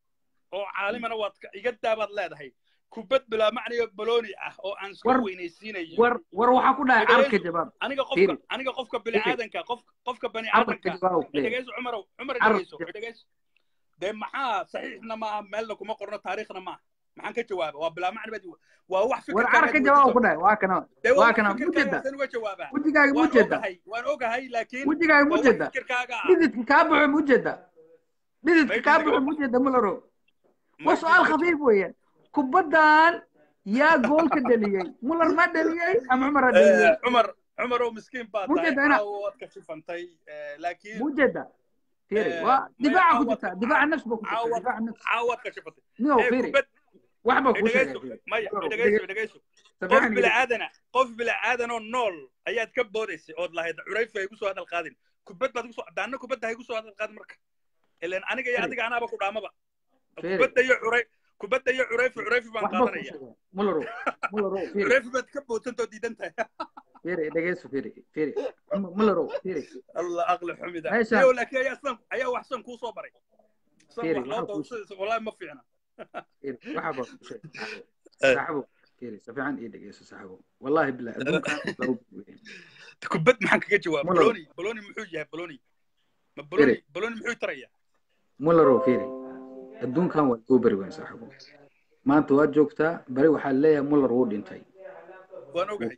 oo caalimana waad ka- iga daabaad leedahay kubad bilaa macniyo balooni ah oo aan iska war weynaysiinayo war war waxaa ku dhahay car ka idhegayso jawaab aniga qofka fiiri aniga qofka fiiri bini'aadanka qof qofka bani car ka aadanka jawaab ku leeyahay idhegayso cumarow cumar car idhegayso idhegayso dee maxaa saxiixna maaha meelna kuma qorno taariikhna maaha maxaan ka jawaaba waa bilaa macni badi waa wax war car fikirkaaga ka aad jawaab ku weydiiso dhahay waa kana dee waa waa wax kana fikirkaaga mujeeda wasan uga jawaabaa wejigaaga waan mujeeda ogahay waan ogahay laakiin wejigaaga waa wax mujeeda fikirkaaga ah dhididka kaa baxo mujeeda dhididka may kaa dhididka baxo mujeeda mularo may waa su-aal dhididka khafiif weeyaan kubaddan yaa goolka dhaliyey muller ma dhaliyey ama cumar ha dhaliyey cumar cumar oo miskiin baa tahay mujeeda ina caawa waad ka shifantay laakiin mujeeda fiiri waa maya difaaca ku caawaad jirta difaaca nafsi ba ku jirta caawaad difaaca nafsi caawaad ka shifantay niyow ee fiiri kubad wax baa kuu sheegay idhegayso fiiri maya mularo idhegayso idhegayso qof safiixan iyo bila'aadana qof bila'aadanoo nool ayaad ka boodaysay ood lahayd curayfi ha igu soo hadal qaadin kubad baad igu soo daanna kubadda ha igu soo hadal qaadin marka ilan aniga iyo fiiri adiga anaaba ku dhaamaba fiiri kubadda iyo curay kubadda iyo curayfi curayfi baan wax baa kuu qaadanaya sheegay mularo mularo fiiri curayfi baad ka boodsantoo diidan tahay fiiri dhegeyso fiiri fiiri mularo fiiri allah aqli xumida meeshaan iyo laakiin ayaa san ayaa wax san kuu soo baray san fiiri wax loo waxaa kuu dawsadaysa wallahi ma fiicna fiiri waxaa baa kuu sheegay saaxibo fiiri safiican ii dhegeyso saaxibo wallahi billah adduunkan laba weeyaan kubad maxaan kaga jawaab mularo boloni boloni muxuu yahay boloni ma boloni fiiri boloni muxuu taraya mularo fiiri adduunkan waa soo beri weyn saaxibo maanta waad joogtaa beri waxaa leeyahay muller wuu dhintay waan ogahay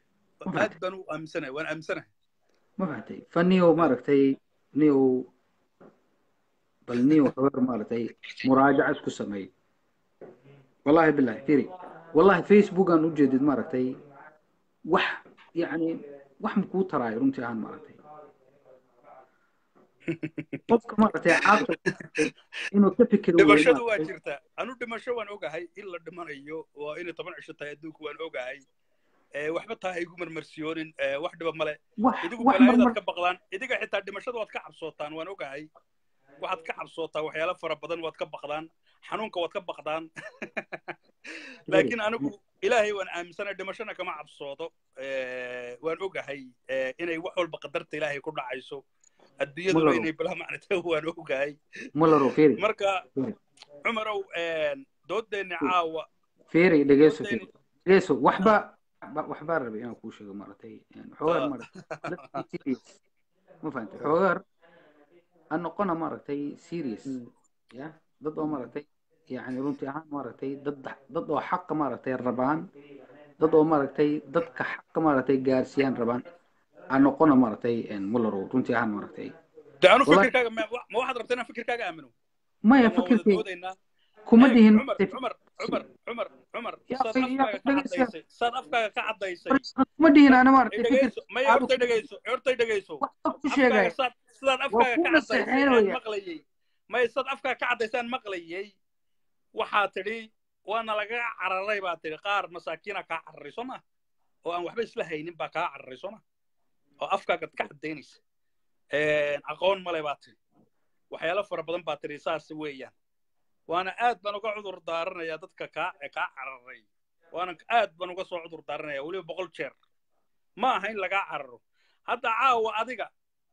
ma aad fahamtay baan u aaminsanahay waan aaminsanahay ma fahamtay fa niyow maaragtay niyow bal niyow xabar maaragtay muraajaca isku sameey wallahi billahi fiiri wallahi facebook aan ujeedid maaragtay wax yacni wax makuu taraayo runtii ahaan maaragtay qofka maaragtay caaqil maaragtay inuu ka fikiro weeye dhimashadu waa maaragtay jirtaa anu dhimasho waan ogahay in la dhimanayo waa inay toban cisho tahay adduunku waan ogahay Eh, waxba taa ha igu marmarsiyoonin eh, wax dhiba male wax idigu wax balaayadaad marmar ka baqdaan idiga xitaa dhimashada waad ka cabsootaan waan ogahay waxaad ka cabsootaa waxyaalo fara badan waad ka baqdaan xanuunka waad ka baqdaan fiiri laakiin anigu ilaahay waan aaminsanahay dhimashana kama cabsoodo Eh, waan ogahay eh, inay wax walba qadarta ilaahay ku dhacayso adduunyaduna mularo inay bilaa macnata waan ogahay mularo fiiri marka fiiri cumarow doodeenni caawa fiiri dhegeyso doodeenni fiiri dhegeyso waxba ba- waxbaa rabay inaan kuu sheego maaragtay xoogaar ah, maaragtay let's be serious ma fahantay xoogaar aan noqona maaragtay serious ya dad oo maaragtay yani runtii ahaan maaragtay dad dad oo xaqa maaragtay rabaan dad oo maaragtay dadka xaqa maaragtay gaarsiiyaan rabaan aan noqona maaragtay mularo runtii ahaan maaragtay de anu wallahi fikirkaaga ma wa- ma waxaad rabtaa inaan fikirkaaga aamino maya waan wada fikirkay doodaynaa kuma eeg dhihin cumar cumar cumar cumar cumar ya saad akhi ya afkaaga ka dhegeyso caddaysay saad afkaaga ka caddaysay kuma dhihin ana maaragtay dhegeyso fikirka maya aadu hortay dhegeyso hortay dhegeyso wax ku afkaaga sheegaya saad sidaad waa afkaaga ku ka caddaysay aan naseexeynaya maqlayay maya saad afkaaga ka caddaysaan maqlayay waxaa tidhi waana laga cararay baa tidhi qaar masaakiina kaa cararay soo ma oo aan waxba isla haynin baa kaa cararay soo ma oo afkaagaad ka caddaynaysa aqoon male baa tidhi waxyaalo fara badan baa tiri saas weeyaan waana aad baan uga cudur daaranayaa dadka kaa kaa cararay waana aad baan uga soo cudur daaranayaa weliba boqol jeer ma aha in lagaa cararo hadda caawa adiga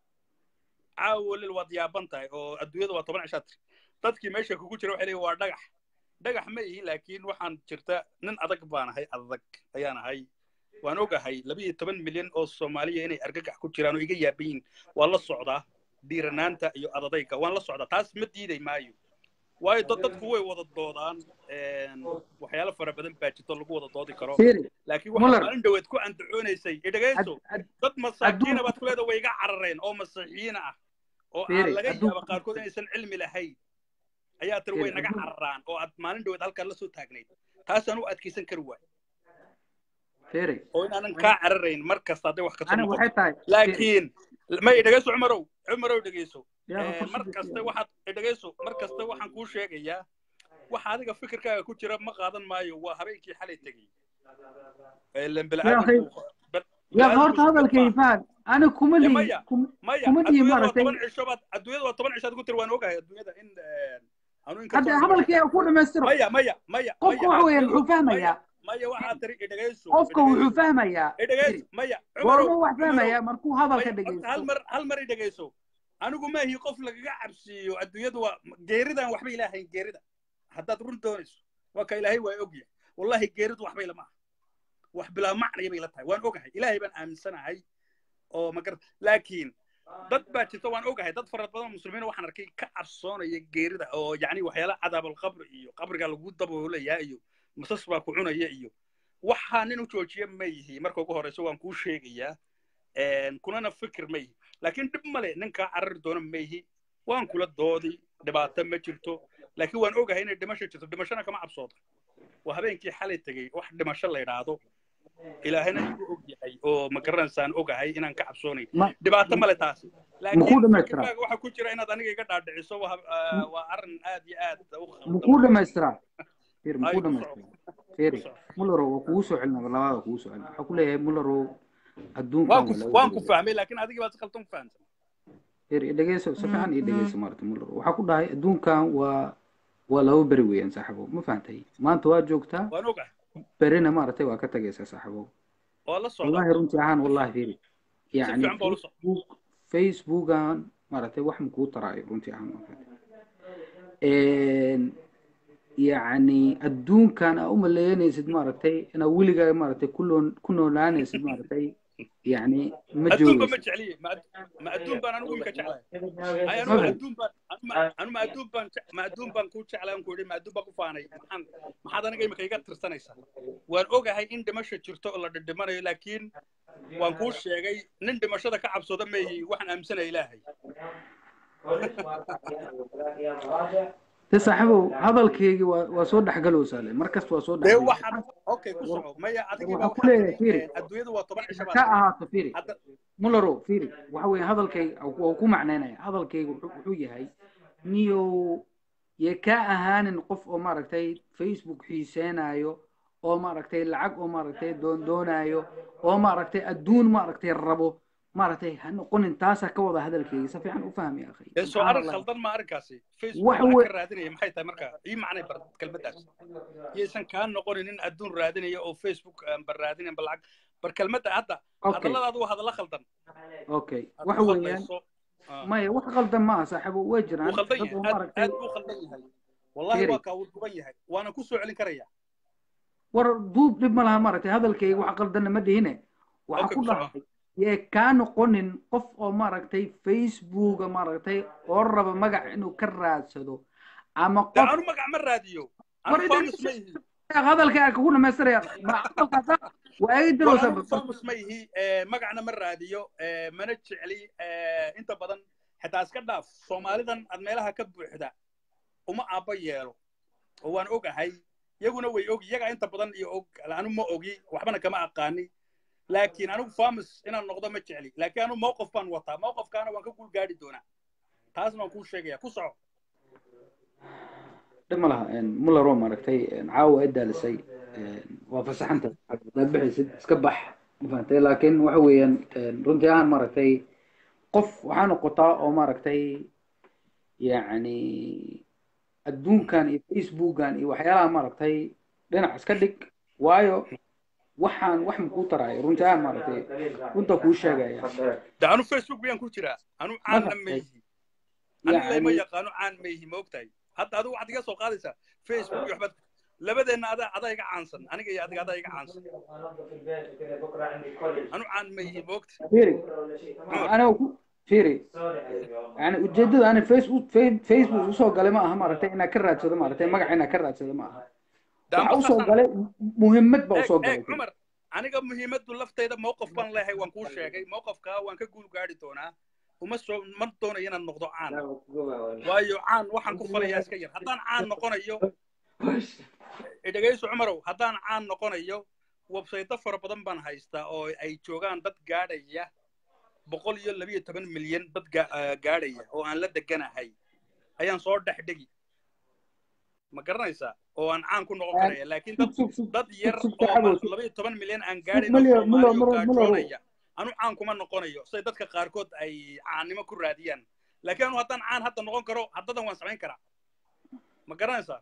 caawa lil waad yaaban tahay oo adduunyada waa toban cishaa tiri dadkii meesha kugu jira waxay leeyihin waa dhagax dhagax ma ihi laakiin waxaan jirta nin adag baan ahay adag ayaan ahay waan ogahay labiyo toban milyan oo soomaaliya inay argagax ku jiraan oo iga yaaban yihin waan la socdaa dhiiranaanta iyo adadayga waan la socdaa taas ma diiday maayo waayo dad dadku way wada doodaan waxyaalo fara badan baa jirto lagu wada doodi karo Fiiri, laakiin waxaa Muller. maalin dhoweed ku andacoonaysay idhagayso ad- ad- dad masaakiina adduun- baad ku leeda way iga carareen oo masiixiyiin ah oo Fiiri, aan laga adduun- yaaba qaarkood inaysan cilmi lahayn ayaa tiri way Fiiri, naga adduun- cararaan oo aad maalin dhoweed halkaan la soo taagnayd taasaan u adkaysan kari waay Fiiri, oo inaanan kaa cararayn mar kasta hadday wax kasoo aniga noqoto waxay tahay Fiiri, laakiin may dhegayso cumarow cumarow dhegayso yaa Eh, fursad mar i kaste siiya. waxaad dhegayso mar kaste waxaan kuu sheegayaa waxa adiga fikirkaaga ku jira ma qaadan maayo waa habeenkii xalay tegey ilen yaa akhi biniaadamku bal- yaa horta biniaadamku hadalkay ma faan ani kuma Ya lihi maya kum- maya kuma lihi adduunyada waa maaragtay toban cisho baad adduunyada waa toban cisho aad ku tiri waan ogahay adduunyada in anu in hadda kastoo hadalkay ku dhammaystiro maya maya maya qofka maya waxa weeyaan adduunyadu wuxuu maya fahmayaa maya waxaad tiri idhagayso qofka wuxuu idhagayso fahmayaa Fiiri, idhagayso maya cumarow goorma wax cumarow fahmayaa markuu hadalka maya horta hal dhegaysto mar hal mar i dhegayso anigu maahi qof lagaga cabsiiyo adduunyadu waa geeridan waxba ilaahayn geerida haddaad run doonayso waa ka ilaahay waa ogyahay wallahi geeridu waxba ilama aha wax bilaa macnaya bay la tahay waan ogahay ilaahay baan aaminsanahay oo magar laakiin dad baa jirta waan ogahay dad fara badan oo muslimiin waxaan arkay ka cabsoonaya geerida oo yacni waxyaala cadaabulqabri iyo qabriga lagu daboolaya iyo masas baa ku cunaya iyo waxaa nin u joojiya ma yihi marka ugu horeyso waan kuu sheegayaa kunana fikir ma yihi laakiin dhib male ninkaa carari doona ma yihi waan kula doodi dhibaato ma jirto laakiin waan ogahay inay dhimasho jirto dhimashona kama cabsooda waa habeenkii xalay tegey wax dhimasho la yidhaahdo ilaahayna igu og yahay oo ma garanaysaan ogahay inaan ka cabsoonayn ma dhibaato male taas makuu laakiin dhamaystiraa fikirkaaga waxaa ku jira inaad aniga iga dhaadhiciso waa ah, waa arrin aad iyo aad u makuu khaldan dhamaystiraa Fiiri, ay makuu ku soco dhamaystiraa ku Fiiri, soco Mullerow waa kugu soo celinaa labaada kugu soo celina waxaa ku leeyahay Mullerow adduunkan waan ku waa laga waan ku gudubay fahmay laakiin adiga baa si khaldan ku fahamsan Fiiri, i dhegeyso si fiican ii dhegeyso maaragtay Mullerow waxaa ku dhahay adduunkan waa waa laba beri weeyaan saaxiibow ma fahantay maanta waa joogtaa waan ogahay berina maaragtay waa ka tagaysaa saaxiibow waa la socdaa wallahi runtii ahaan wallahi fiiri si yacni fiican baa ula socda facebook facebookan maaragtay wax makuu taraayo runtii ahaan ma fahantay yacni adduunkan aa u maleeyanaysid maaragtay inaa weligaa maaragtay ku nool ku noolaanaysid maaragtay yacni ma adduunba ma joogaysid jecliye ma ad- ma adduun baan anigu imika jeclahay ay anu ma ma fahantay adduun baan anu ma anu ma adduun baan je- ma adduun baan ku jeclay aan ku idhi ma adduun baan ku faanay maxaan maxaad aniga imika iga tirsanaysaa waan ogahay in dhimasho jirto oo la dhidhimanayo laakiin waan kuu sheegay nin dhimashada ka cabsooda ma ihi waxaan aaminsanaya ilaahay de saaxiibow hadalkeygii waa waa soo dhexgalowsaa le mar kasta waa soo dee dhexgalowsaa waxaad okay ku war soco maya war adigii waxaa baa ku waxaad leeyahay tiri fiiri adduunyadu waa toban cisho baad ka tiri ahaato fiiri hadda mullerow fiiri waxa weeye hadalkayga waa ku macnaynaya hadalkayga wuxuu wuxuu yahay niyow yee ka ahaanin qof oo maaragtay facebook xiiseenaayo oo maaragtay lacag oo maaragtay doondoonayo oo maaragtay adduun maaragtay rabo maaragtay ha noqonin taasaa ka wada hadalkayga si fiican u fahmi akhay dee soo subxaan arrin allah khaldan ma arrinkaasi facebook waxa lacag we ka raadinaya maxay tahay marka ii macnay bar kelmaddaas yaysan kaa noqonin in adduun raadinaya oo facebook aan bar raadinayn bar lacag bar kelmadda hadda okay hadalladaadu waa hadallo khaldan okay aad waxa ku weeyaan hadlayso ah, maya wax qaldan ma aha saaxiibo way wuu jiraan khaldan dad yahay oo aad maaragtay aad buu khaldan yahay wallahi fiiri waa kaa wuu duban yahay waana ku soo celin karaya war duub dhib ma laha maaragtay hadalkayga wax qaldanna ma dhihine waxaa okay ku ku soco dhahay yee kaa noqonin qof oo maaragtay facebooka maaragtay oo raba magac inuu ka raadsado ama dee qof anu magac ma raadiyo war anu famus ma ihi hadalkaa kugu dhamaystiraya ma hadalkaasa waa igi war dirowsa anigu famus ma ihi eh, magacna ma raadiyo eh, mana jecli eh, inta badan xitaa iska dhaaf soomaalidan aad meelaha ka buuxda uma aabba yeelo oo waan ogahay iyaguna way ogi iyagaa inta badan iyo og anu ma ogi waxbana kama aqaani laakiin anigu famus inaan noqdo ma jecli laakiin anu mowqif baan wataa mowqifkaana waan ka guul gaadhi doonaa taasna waan kuu sheegaya ku soco dhib ma laha muller oo maaragtay caawa ay daalisay waa fasaxanta hadaad bixaysid iska bax ma fahantay laakiin waxa weeyaan runtii ahaan maaragtay qof waxaa noqotaa oo maaragtay yacni adduunkan iyo facebookan iyo waxyaalaha maaragtay dhinac iska dhig waayo waxaan wax makuu taraayo runtaa maaragtay runta kuu sheegaya de anu facebook miyaan ku jiraa anu ma caanna fahmtay mayhi aniga layma yacni yaqaano caan mayhi ma ogtahay hadda adigu waxaad iga soo qaadaysaa facebook iyo waxbaad labadeenna adaa adaa iga caansan aniga iyo adiga adaa iga caansan anu caan mayhi ma ogta fiiri cumar aniga ku fiiri yani ujeedada ani facebook Fa- facebook usoo galay ma aha maaragtay inaa ka raadsado maaragtay magaca inaa ka raadsado ma aha de waxa amba usoo saasaan galay muhiimad baa eeg usoo eeg galay cumar aniga muhiimaddu laftayda mowqif baan leehay waan kuu sheegay mowqifkaa waan ka guul gaari doonaa uma soo ma doonayo inaan noqdo caan waayo caan waxaan ku falayaa iska yar haddaan caan noqonayo dhegayso cumarow haddaan caan noqonayo websayto fara badan baan haystaa oo ay joogaan dad gaadhaya boqol iyo labiyo toban milyan dad ga- ah, gaadhaya oo aan la deganahay ayaan soo dhex dhegi ma garanaysaa oo aan caan ku noqon karaya laakiin dad sug sug dad yar sug oo saxabow ma- labayo toban milyan aan sug gaadhayn oo mulyo mulo soomaaliya oo mulo mulo gaajoonaya anu caan kuma noqonayo siday dadka qaarkood ay caannimo ku raadiyaan laakiin anu haddaan caan hadda noqon karo haddadan waan samayn karaa ma garanaysaa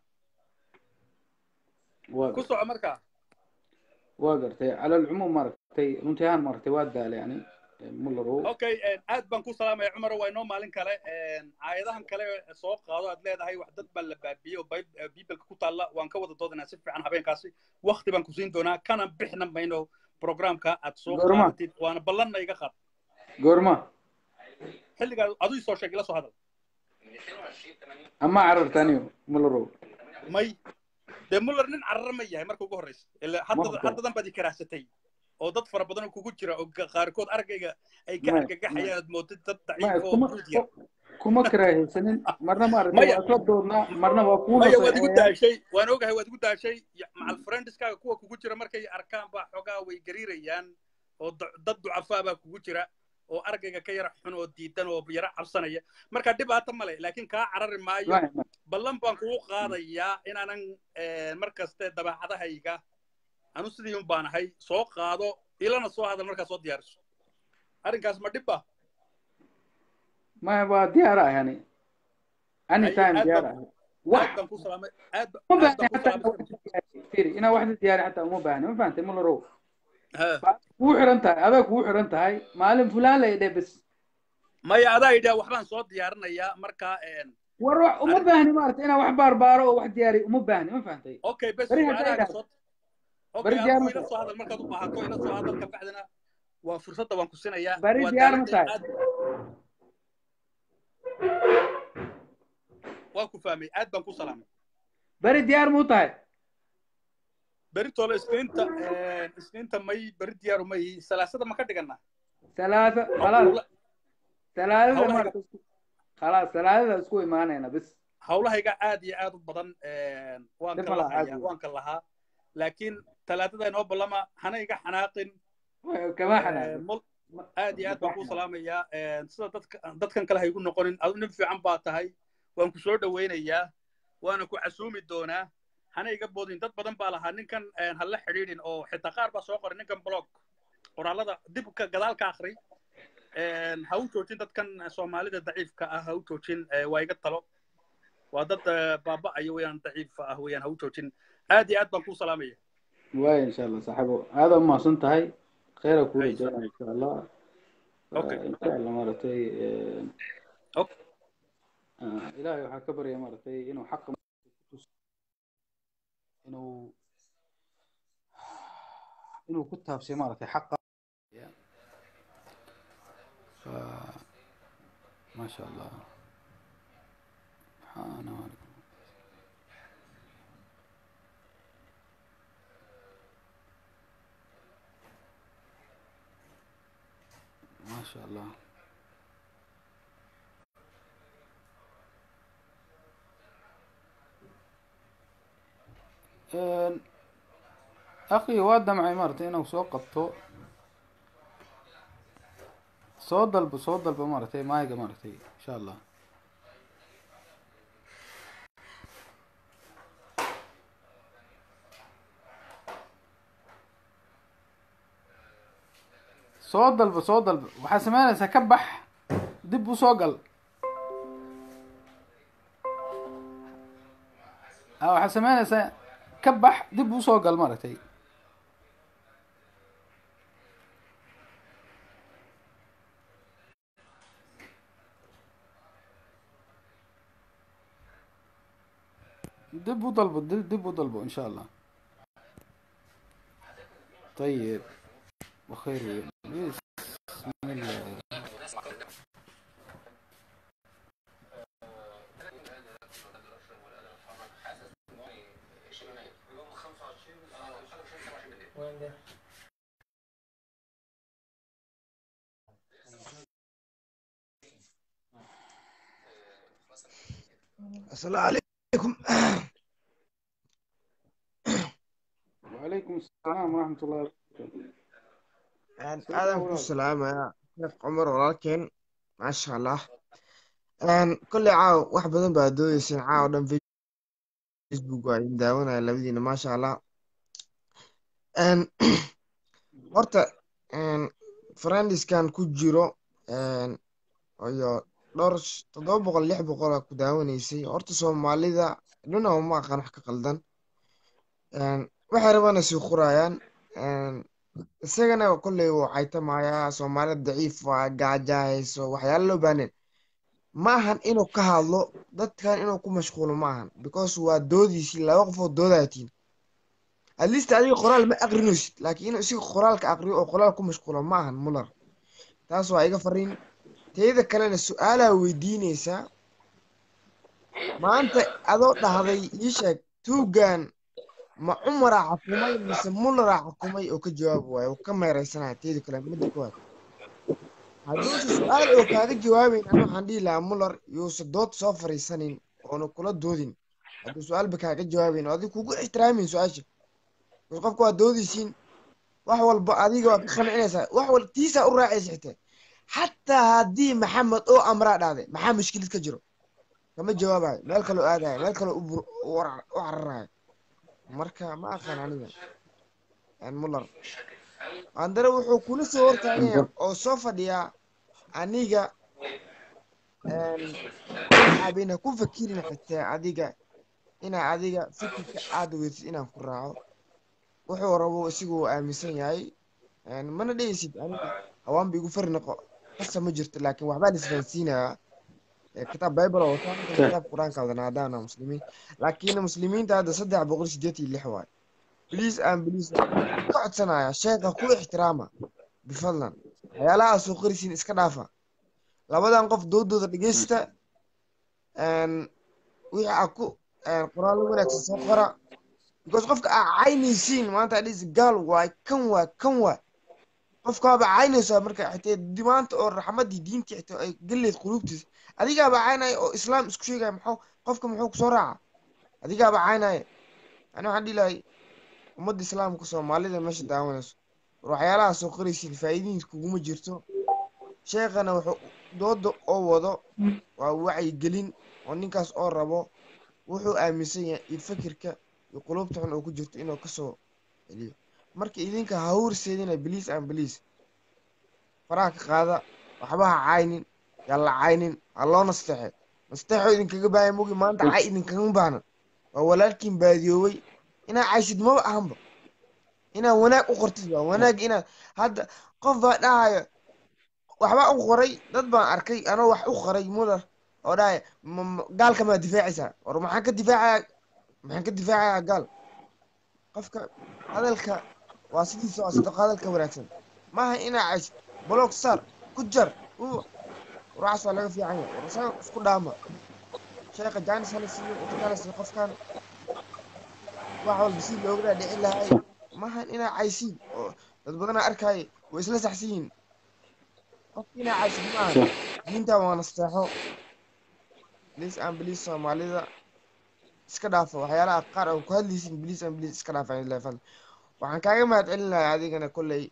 waa ku gartay soco markaa waa gartay cala alcumuum maaragtay runtii ahaan maaragtay waa daalay yani mullarow okay aad baan ku salaamaya cumar waa inoo maalin kale aayadahan kale soo qaado aad leedahay wax dad baa la baabiyey oo Bib- biibelka ku taalla waan ka wada doodanaa si fiican habeenkaasi wakti baan ku siin doonaa kana bixna mayno programka aad soo goorma qaadatid waana ballanna iga qaad goorma xilligaa aduu soo sheeg ila soo hadal ama carartaniyo mullarow may dee muller nin carara ma yahay marka ugu horreysa ila hadda maqta haddadan baad i karaahsatay oo dad fara badan oo kugu jira oo ga- qaarkood argayga ay ka maya maya argagaxayaan aad moodid dad maya daciif oo kuma guud yar kuma karaahaysanin marna maaragtay maya waa isla doodnaa marna waa kuu maya waad igu naseexeeyaa daashay waan ogahay waad igu daashay ya- macal friendiskaaga kuwa kugu jira markay arkaan baa xoogaa way gariirayaan oo da- dad ducafaa baa kugu jira oo argayga ka yara xun oo diidan oo yara cabsanaya marka dhibaato male laakiin kaa carari maayo maya maya ballan baan kugu qaadayaa inaanan eh, mar kaste dabeecadahayga anu sidii un baan ahay soo qaado ilana soo hadal markaa soo diyaariso arrinkaas ma dhib ba maya waa diyaar ah yani haye anytime aad diyaar baan ah ku wax aad baan ku salaamay aad ba- uma aad baahni baan ku xataa salaamay inaa wax la diyaariyo firi inaa wax la diyaariyo xataa uma baahni ma fahantay mullarow ha waa kugu xiran tahay adaa kugu xiran tahay maalin fulaan la idhe bes maya adaa idhaa waxbaan soo diyaarinayaa marka en, war wax uma arrin baahni maaragtay inaa wax baarbaaro oo wax diyaariyo uma baahni ma fahantay okay bes beri hadday su-aalahaaga dhahdo soo beri okay diyaar adigu ma ila tahay soo hadal markaad u baahato ila soo hadal ka bacdina waa fursadda waan ku sinayaa beri waa diyaar ma daaladii tahay aad waan ku fahmay aad baan ku salaamay beri diyaar muu tahay beritoole isniinta isniinta may beri diyaaru may salaasada ma ka dhiganaa ثلاثة خلاص hawla ثلاثة hawlahayga مرة خلاص ثلاثة اسكو إيمانينا بس hawlahayga aad iyo aad u badan waan دب ka الله lahayaa عادي waan ka lahaa laakiin talaadada inoo ballama hana iga xanaaqin كما حنا mul aad iyo aad baan kuu salaamayaa sida dadka dadkan kale ha igu noqonin adu nin fiican baa tahay waan ku soo dhowaynayaa waana ku casuumi doonaa hana iga boodin dad badan baa lahaa ninkan ha la xidhiidhin oo xitaa qaar baa soo qoray ninkan blog qoraalada dib ka gadaal ka akri ha u joojin dadkan soomaalida daciifka ah ha u joojin waa iga talo waa dad baaba'aya weeyaan daciifa ah weeyaan ha u joojin aad iyo aad baan kuu salaamaya واي إن شاء الله صاحبه هذا ما صنتهاي خير أكون هاي جانا إن شاء الله اوكي إن شاء الله مرتي اوكي إلهي وحا كبر يا مرتي إنه حق إنه إنه كتها في مرتي حق ف... ما شاء الله سبحان الله ما شاء الله Een, akhi waa damcay maaragtay inuu soo qabto soo dalbo soo dalbo maaragtay maayga maaragtay insha allah soo dalbo soo dalbo waxaa sameynaysaa ka bax dib u soo gal ah, waxaad samaynaysaa ka bax dib usoo gal maaragtay dib u dalbo dib dib u dalbo insha allah طيب بخير بسم الله السلام عليكم وعليكم السلام ورحمة الله وبركاته Een, soo aadaan dhawaad ku salaamaya sheekh cumar walaalkeen maasha allah Een, kolley caaw wax badan baa doodeyseen caaw dhan facebook waa idin daawanaya labadiina maasha allah Een, horta een, friendiskan ku jiro een, iyo dhowr sh- toddoba boqol lix boqol aa ku daawanaysay horta soomaalida dhuna uma aqaan wax ka qaldan Een, waxay rabana sii qurayaan Een, isagana kolley wuu caytamayaa soomaalida daciif waa gaaja hayso waxyaalo loo baahneen ma ahan inuu ka hadlo dadkan inuu ku mashquulo ma ahan because waa doodiisii laba qof oo doodayatiin at least adiga qoraal ma aqrinaysid laakiin inuu isiga qoraalka aqriyo oo qoraal ku mashquulo ma ahan muller taas waa iga fariin teeda kalena su-aalaa weydiinaysaa maanta adoo dhahday ii sheeg tuugan ma cumaraa xukumay mise mullaraa xukumay oo ka jawaab waayo oo ka meereysanaya teeda kale midda koowaad hadduuse su-aal oo kaaga jawaabayn ani waxaan dhihi lahaa muller yuuse dood soo fariisanin oona kula doodin hadduu su-aalba kaaga jawaabayn oo adiga kugu ixtiraamin su-aasha bas qofka waa doodaysiin wax walba adiga waa ka qancinaysaa wax wal tiisaa u raacaysa xitaa xataa haddii maxamed oo amraa dhahday maxaa mushkilad ka jiro kama jawaabayo meel kaloo aadayo meel kaloo u bur- u warar- u cararayo marka ma aqaan aniga een muller andare wuxuu kula soo hortaagaya oo soo fadhiyaa aniga een waxaabina ku fakirin xitaa adiga inaa adiga fikirka aad weydid inaan ku raaco wuxuu rabo isigu uu aaminsan yahay een mana dhehaysid aniga hawaan ba igu fari noqo qasa ma jirto laakiin waxbaa la isfahansiinayaa ee kitaab bible oo wataa ninkan kitaab qur-aanka wadana haddaana muslimiin laakiin muslimiinta hadda saddex boqol sideed iyo lix waay bliis aan bliis ka codsanaya sheekha ku ixtiraama bifadlan waxyaalaha soo qorisiin iska dhaafa labadan qof doodooda dhegeysta een wixii aa ku een qoraallo wanaagsan soo qora because qofka aa caynaysiin maanta adhis gaal waay kan waay kan waay qofkaaba caynaysaa marka xitee di- maanta oo raxmadii diintii xitaa ay galeyd quluubtiisa adigaaba caynaya oo islaam isku sheegaya muxuu qofka muxuu kusoo raaca adigaaba caynaya ani waxaan dhihi lahay ummadda islaamka soomaalida meesha daawanayso war waxyaalaha soo qoraysiin faa'iidadiis kuguma jirto sheekhana wuxuu dooda oo wado waa wacyigelin oo ninkaas oo rabo wuxuu aaminsan yahay iyo fikirka iyo qulubta xun oo ku jirto inuu kasoo celiyo marka idinka ha horseedina bliis aan bliis faraha ka qaada waxba ha caynin yaa la caynin ha loo nasteexe nasteexo idinkaga baahaya mogi maanta cay idinkaga baahna waa walaalkiin baadiyoobay inaa caysid maba ahanba inaa wanaag u qortid waa wanaag inaa hadda qof baa dhahaya waxbaa u qoray dad baan arkay anoo wax u qoray muller oo dhahaya "Ma- ma- gaalka maa difaacaysaa war maxaan ka difaacaya maxaan ka difaacayaa gaal qofka hadalka waa sidiisa waa sadaqo hadalka wanaagsan maaha inaa caysid block sar ku jar u waxaas waa laga fiican yahay war isaga isku dhaama sheekha jaanis hala siiyo inta kala siiyo qofkan wax walba si looga dhaadhicin lahay maahan inaa caysiin oo dad badanaa arkaaye way isla saxsan yihiin qofka inaa caysid maahan diinta waa nasteexo bliis aan bliis soomaalida iska dhaafa waxyaalaha qaar oo ku hadlaysin bliis aan bliis iska dhaafa ilaa fadl waxaan kaaga mahad celin lahaa adigana kolley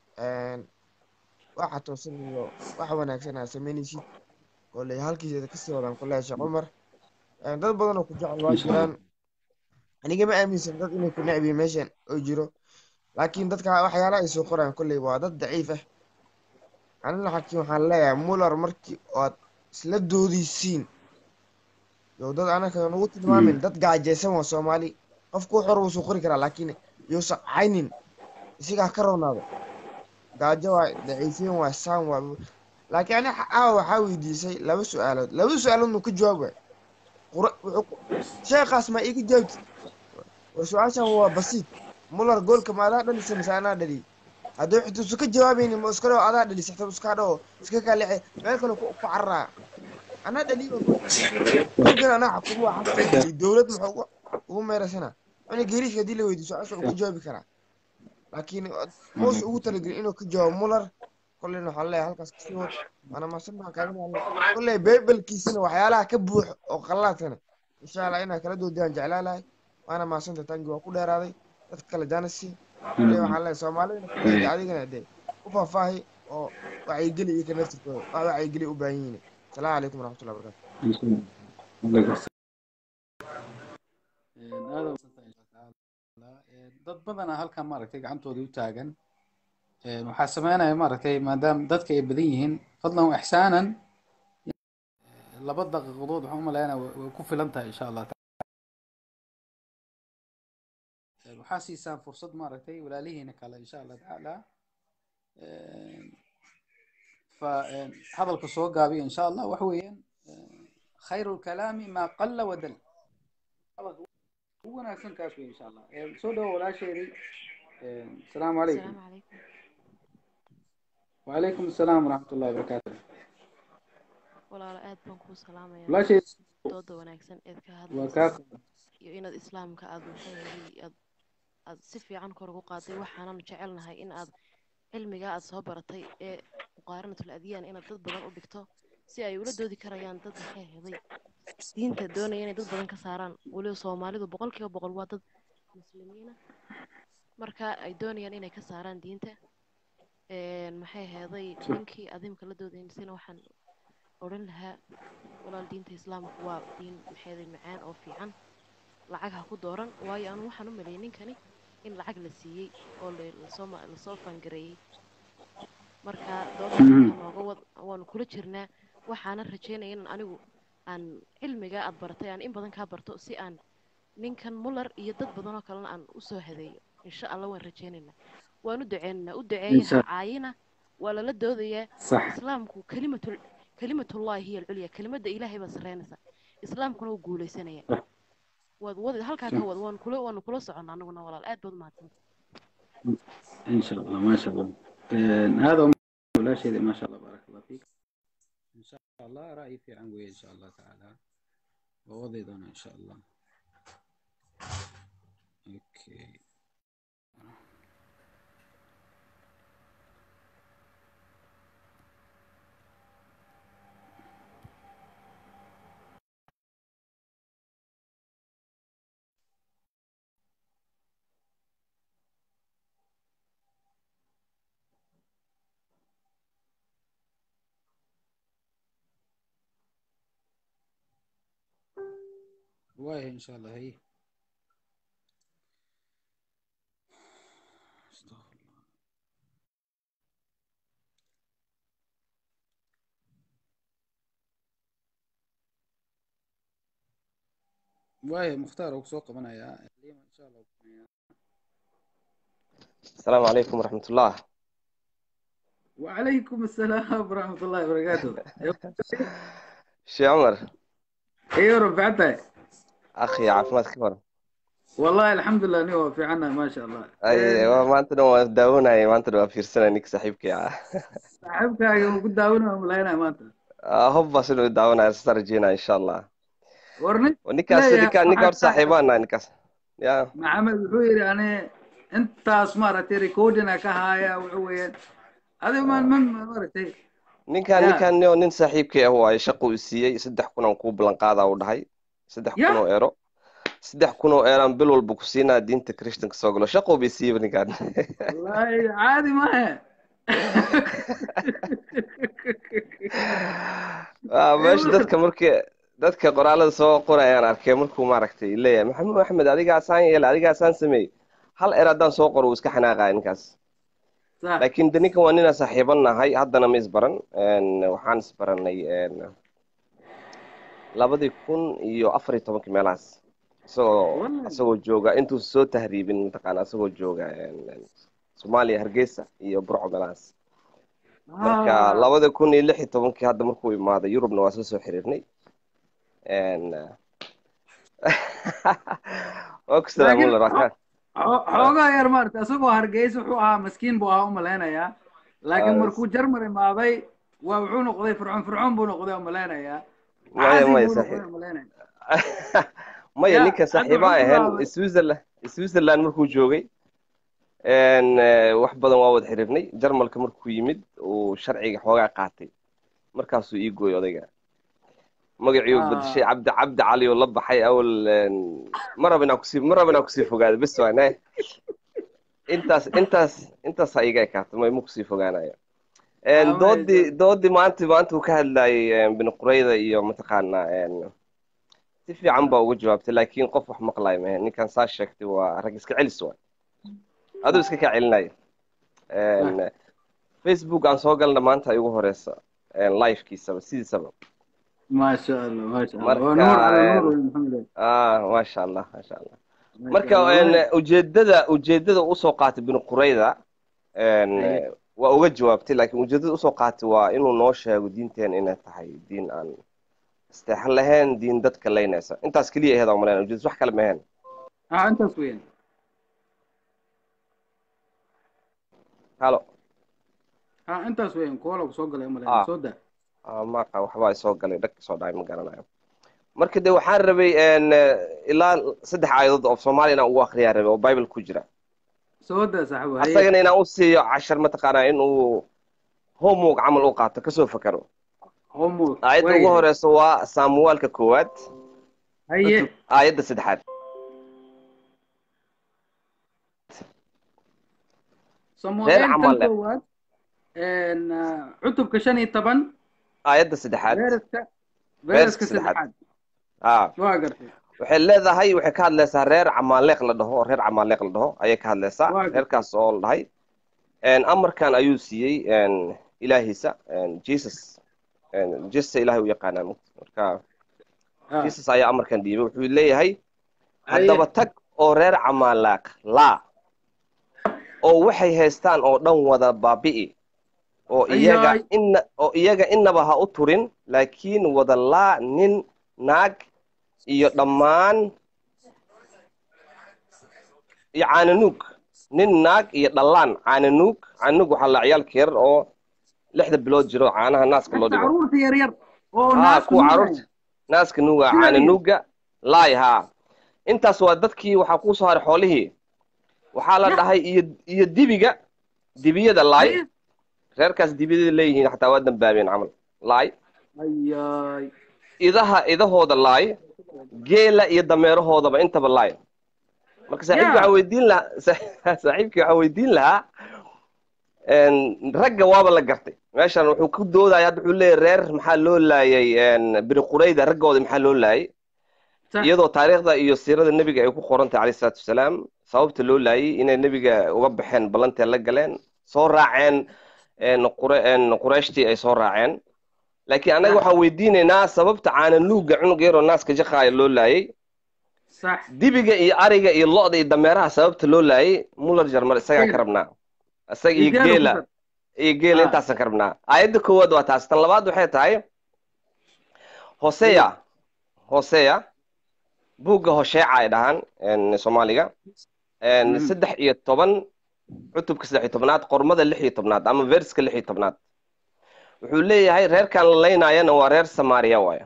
waxa toosan iyo wax wanaagsan aa sameynaysid kolley halkiisa kasii wadaan kolley sheekh cumar Een, dad badan oo ku jecel waa jiraan aniga ma aaminsan dad inay ku necbiyin meeshan oo jiro laakiin dadka waxyaalaha ay soo qoraan kolley waa dad daciif ah anina xakiin waxaan leeyahay muller markii ood isla doodaysiin yow dad anaka nagu tilmaamin dad gaajaysan waa soomaali qofku wax hor wuu soo qori karaa laakiin yuusan caynin isagaa ka roonaado gaajo waay daciifin waay saan waay laakiin ani caawa waxaa weydiisay laba su-aalood labada su-aalood nu ka jawaab waay qura wuxuu ku- sheekhaas ma iga jawaabti war su-aashan waa basiid muller goolka ma adaa dhalisa mise anaa dhaliyay haddii xutuusu ka jawaabayni ma iska dhaho adaa dhalisay xitaa iska dhaho iska kaaleece meel kale ku ku carraa anaa dhaliyo goolkan anaa xakumo waa xabta dhaliy dowlad muxuu ugu ugu meeraysana cuni geeriishka haddii la weydiiyo su-aasha uu ka jawaabi karaa laakiin muuse ugu talagelin inuu ka jawaabo muller kolleyna waxaa leeyahay halkaas kasii wad waana maasan baan kaaga mahadnaq kolley beybelkiisana waxyaalaha ka buuxa oo qallaadkana insha allah inaa kala doodayaan jeclaa lahay waana maasanta tangi waa ku dheeraaday dad kale janasi kolley waxaa leeyahay soomaalidana kuleeda adigana dee u faahfaahi oo wacyigeli iyo ka naftirkooda wax wacyigeli u baahan yihiin asalaamu calaykum waraxmatullahi wabarakatu aada umadsantah insha allah dad badana halkan maaragtay gacantooda u taagan waxaa sameynaya maaragtay maadaama dadka ay badan yihiin fadlan wa ixsaanan laba daqiiqadood waxaan umaleynaya way ku filan tahay insha allah waxaa siisaan fursad maaragtay walaalihiina kale insha allah tacaala fa hadalka soo gaabiya insha allah waxa weeyaan khayru lkalaami maa qalla wadal hadalka ugu wanaagsan kaas wey insha allah soo dhawo walaasheedii asalaamu calaykum السلام عليكم وعليكم السلام ورحمة الله وبركاته walaalo aad baan kuu salaamayaa walaasheed dooda wanaagsan eed ka waa hadlaysa kaa iyo inaad islaamka aad maxay ahayd aad aad si fiican kor ugu qaaday waxaanan jecelnahay in aad cilmigaa aad soo baratay ee muqaaranatul adyaan inaad dad badan u dhigto si ay ula doodi karayaan dad maxay ahaday diinta doonaya inay dad badan ka saaraan weliba soomaalidu boqolkiiba boqol waa dad muslimiina marka ay doonayaan inay ka saaraan diinta een, maxay ahaday ninkii adimka la doodaysana waxaan odhan lahaa walaal diinta islaamku waa diin maxay ahaday macaan oo fiican lacag ha ku dooran waayo anu waxaan u maleeyay ninkani in lacag la siiyey oo la- lasoo ma- lasoo fangareeyey marka doodda halkaa nooga wad waanu kula jirnaa waxaana rajeynaya in anigu aan cilmigaa aad baratay aan in badan kaa barto si aan ninkan muller iyo dad badan oo kalena aan usoo hadeeyo insha allah waan rajeynaynaa waan u duceynaynaa u duceeya ha insha caayina waa lala doodayaa صح islaamku kalimatul kalimatullahi hiya alculya kelimadda ilaahay baa sarreynaysa islaamkuna wuu guuleysanaya waad wadi halkaa ka wad waanu kula waanu kula soconnaa anaguna walaal aad baad umahadsanta إن شاء الله ما شاء الله هذا ولا شيء ما شاء الله بارك الله فيك إن شاء الله رأيي في عنوي إن شاء الله تعالى ووضي دونا إن شاء الله أوكي وايه إن شاء الله هي استغفر الله وايه مختار وسوق من يا إن شاء الله السلام عليكم ورحمة الله وعليكم السلام ورحمة الله وبركاته شي عمر ايوه رفعتها أخي عافمتك كبر والله الحمد لله نيوه في عنا ما شاء الله أي ما أنت نو داونا ما أنت نو في سنة نيك صاحبك يا صاحبك قد داونا ولا ما انت هوبا سنو داونا استرجينا إن شاء الله ورني ونكاس لا يا نكا نكا واحد صاحبانا نكاس يا maxamed wuxuu yidhi ani intaas maaragtay recordina ka haya wuxuu weeyaan adiga ma ma maaragtay ninkan ya ninkan nio nin saaxiibkay ah waaye shaqo uu siiyey saddex kun aan kuu ballan qaadaa uu dhahay saddex kun ya oo eero saddex kun oo eeraan bil walba ku siinaa diinta christianka soo galo shaqo bay siiyeyba ninkan wallahi caadi maahe Ah, meesha dadka markii dadka qoraalada soo qorayaan arkay markuu maaragtay leeyahay maxamed axmed adigaasaan yeela adigaasaan sameey hal er haddaan soo qoro wuu iska xanaaqaya ninkaas sax laakiin de ninkan waa ninaan saaxiiban nahay haddana ma isbaran Een, waxaan isbaranay een, labadii kun iyo afar iyo tobankii meelahaas isagoo Wallahi. isagoo jooga intuusa soo tahriibin mataqaana isagoo jooga een, een, soomaaliya hargeysa iyo burco meelahaas marka Ah. labada kun iyo lix iyo tobankii hadda markuu imaaday yurubna waa isla soo xiriirnay Een, waa ku laakiin salaamulla xo- xo- xoogaa yar maarata isagoo hargeysa wuxuu ahaa maskiin buu ahaa umalaynayaa laakiin Ah. markuu jarmal imaaday waa wuxuu noqday fircoon fircoon buu noqday umalaynayaa maya caasi maya buu saxiib noqday umalaynaya maya Ya, ninkan hadda saaxiiba wuxuu ahayn bilaabay switzerland switzerland markuu joogay een, eh, wax badan waa wada xiriirnay jarmalka markuu yimid uu sharciga xoogaa qaatay markaasuu ii gooyay odayga magacii uu bedeshay Ah. cabdi cabdi cali oo la baxay awal een, ma raba inaan kusii ma raba inaan kusii fogaado bes waa ne intaas intaas intaas ha iga ekaato ma ma kusii fogaanayo Een, Ah, doodii mayso. doodii maanta maanta uu ka hadlayay een, bini qurayda iyo mataqaanaa een, si fiican baa uga jawaabtay laakiin qof wax maqlayo mahe ninkan saa sheegtay waa rag iska celis waay aduu iska kaa celinaya Een, facebook aan soo galna maanta ay ugu horeysa een, livekiisaba sidiisaba maasha allah maasha allah marka waa nuur cala een, nuur wey maxamed ah maasha allah maasha allah maasha marka allah een, wallahi ujeedada ujeedada usoo qaatay bini qurayda een, haye waa uga jawaabtay laakiin ujeedada usoo qaatay waa inuu noo sheego diinteen inay tahay diin aan isteexan lahayn diin dadka laynaysa intaas keliya aheed aan malaynaya ujeedada wax kale ma ahayn ah intaas weeyaan halo ah intaas weeyaan koola ku soo galay umalayna ah soo daa ah, maaqa waxbaa soo galay dhag soo dhacay ma garanayo marka de waxaan rabay een, ilaa saddex aayadood oo soomaali inaan ugu akriyaa rabay oo bible ku jira soo daa saaxiibo haye asagana inaan u siiyo cashar mataqaanaa inuu homework camal u qaato kasoo fakaro homework aayadda ugu waayahay horeysa waa saamuwaalka koowaad haye cutub aayadda saddexaad reer samuel kan camal leh koowaad een, ah, cutubka shan iyo toban aayadda saddexaad veeraska verska veeraska saddexaad saddexaad ah waa gartay waxay leedahay waxay ka hadlaysaa reer camaaleeq la dhaho reer camaaleeq la dhaho ayay ka hadlaysaa waa gartay reerkaas oo la dhahay een, amarkan ayuu siiyey een, ilaahiisa een, jesus een, jesus ilaahay u yaqaanaa marka ah jesus ayaa amarkan dhiibay wuxuu leeyahay haye haddaba tag oo reer camaalaaq laa oo waxay haystaan oo dhan wada baabi'i oo iyaga ayaay ina oo iyaga inaba ha u turin laakiin wada laa nin naag iyo dhammaan iyo caananuug nin naag iyo dhallaan caananuug caananuug waxaa la ciyaalka yar oo lixda bilood jiro caanaha naaska loo hasta dhigo caruurta yar yar oo haa naaska kuwa nuugaya caruurta naaska nuuga sidaniyo caananuuga laay haa intaas waa dadkii waxaa kuu soo haray xoolihii waxaa la ya dhahay iyo iyo dibiga dibiyada laay haye reerkaas dibiyada leeyihiin xataa waa dambaabeen camal laay ayaay idaha idahooda laay geela iyo dameerahoodaba intaba laay marka saaxiibkii waxaa ya weydiin lahaa saaxiibkii waxaa weydiin lahaa een, ragga waaba la gartay meeshan wuxuu ku doodaya hadda wuxuu leeyahay reer maxaa loo laayay een, bini qurayda raggooda maxaa loo laayay sax iyadoo taariikhda iyo siirada nebiga ay ku qoran tahay calayhi salaatu wasalaam sababta loo laayay inay nebiga uga baxeen ballantee la galeen soo raaceen een, qure- een, qurayshtii ay soo raaceen laakiin annaga sax waxaan weydiinaynaa sababta caananuuga cunug yaroo naaska jaqaaya loo laayay sax dibiga iyo ariga iyo lo'da iyo dameeraha sababta loo laayay muller jarmal isagaan ka geela rabnaa isaga iyo iyo geela ku geela dar iyo geela ah intaasaan ka rabnaa aayadda koowaad waa taas tan labaad waxay tahay hoseya haye hoseya buugga hosheeca ay dhahaan een, soomaaliga een, mhm saddex iyo toban cutubka saddex iyo tobnaad qormada lix iyo tobnaad ama verska lix iyo tobnaad wuxuu leeyahay reerkan la laynaayana waa reer samaariya waayo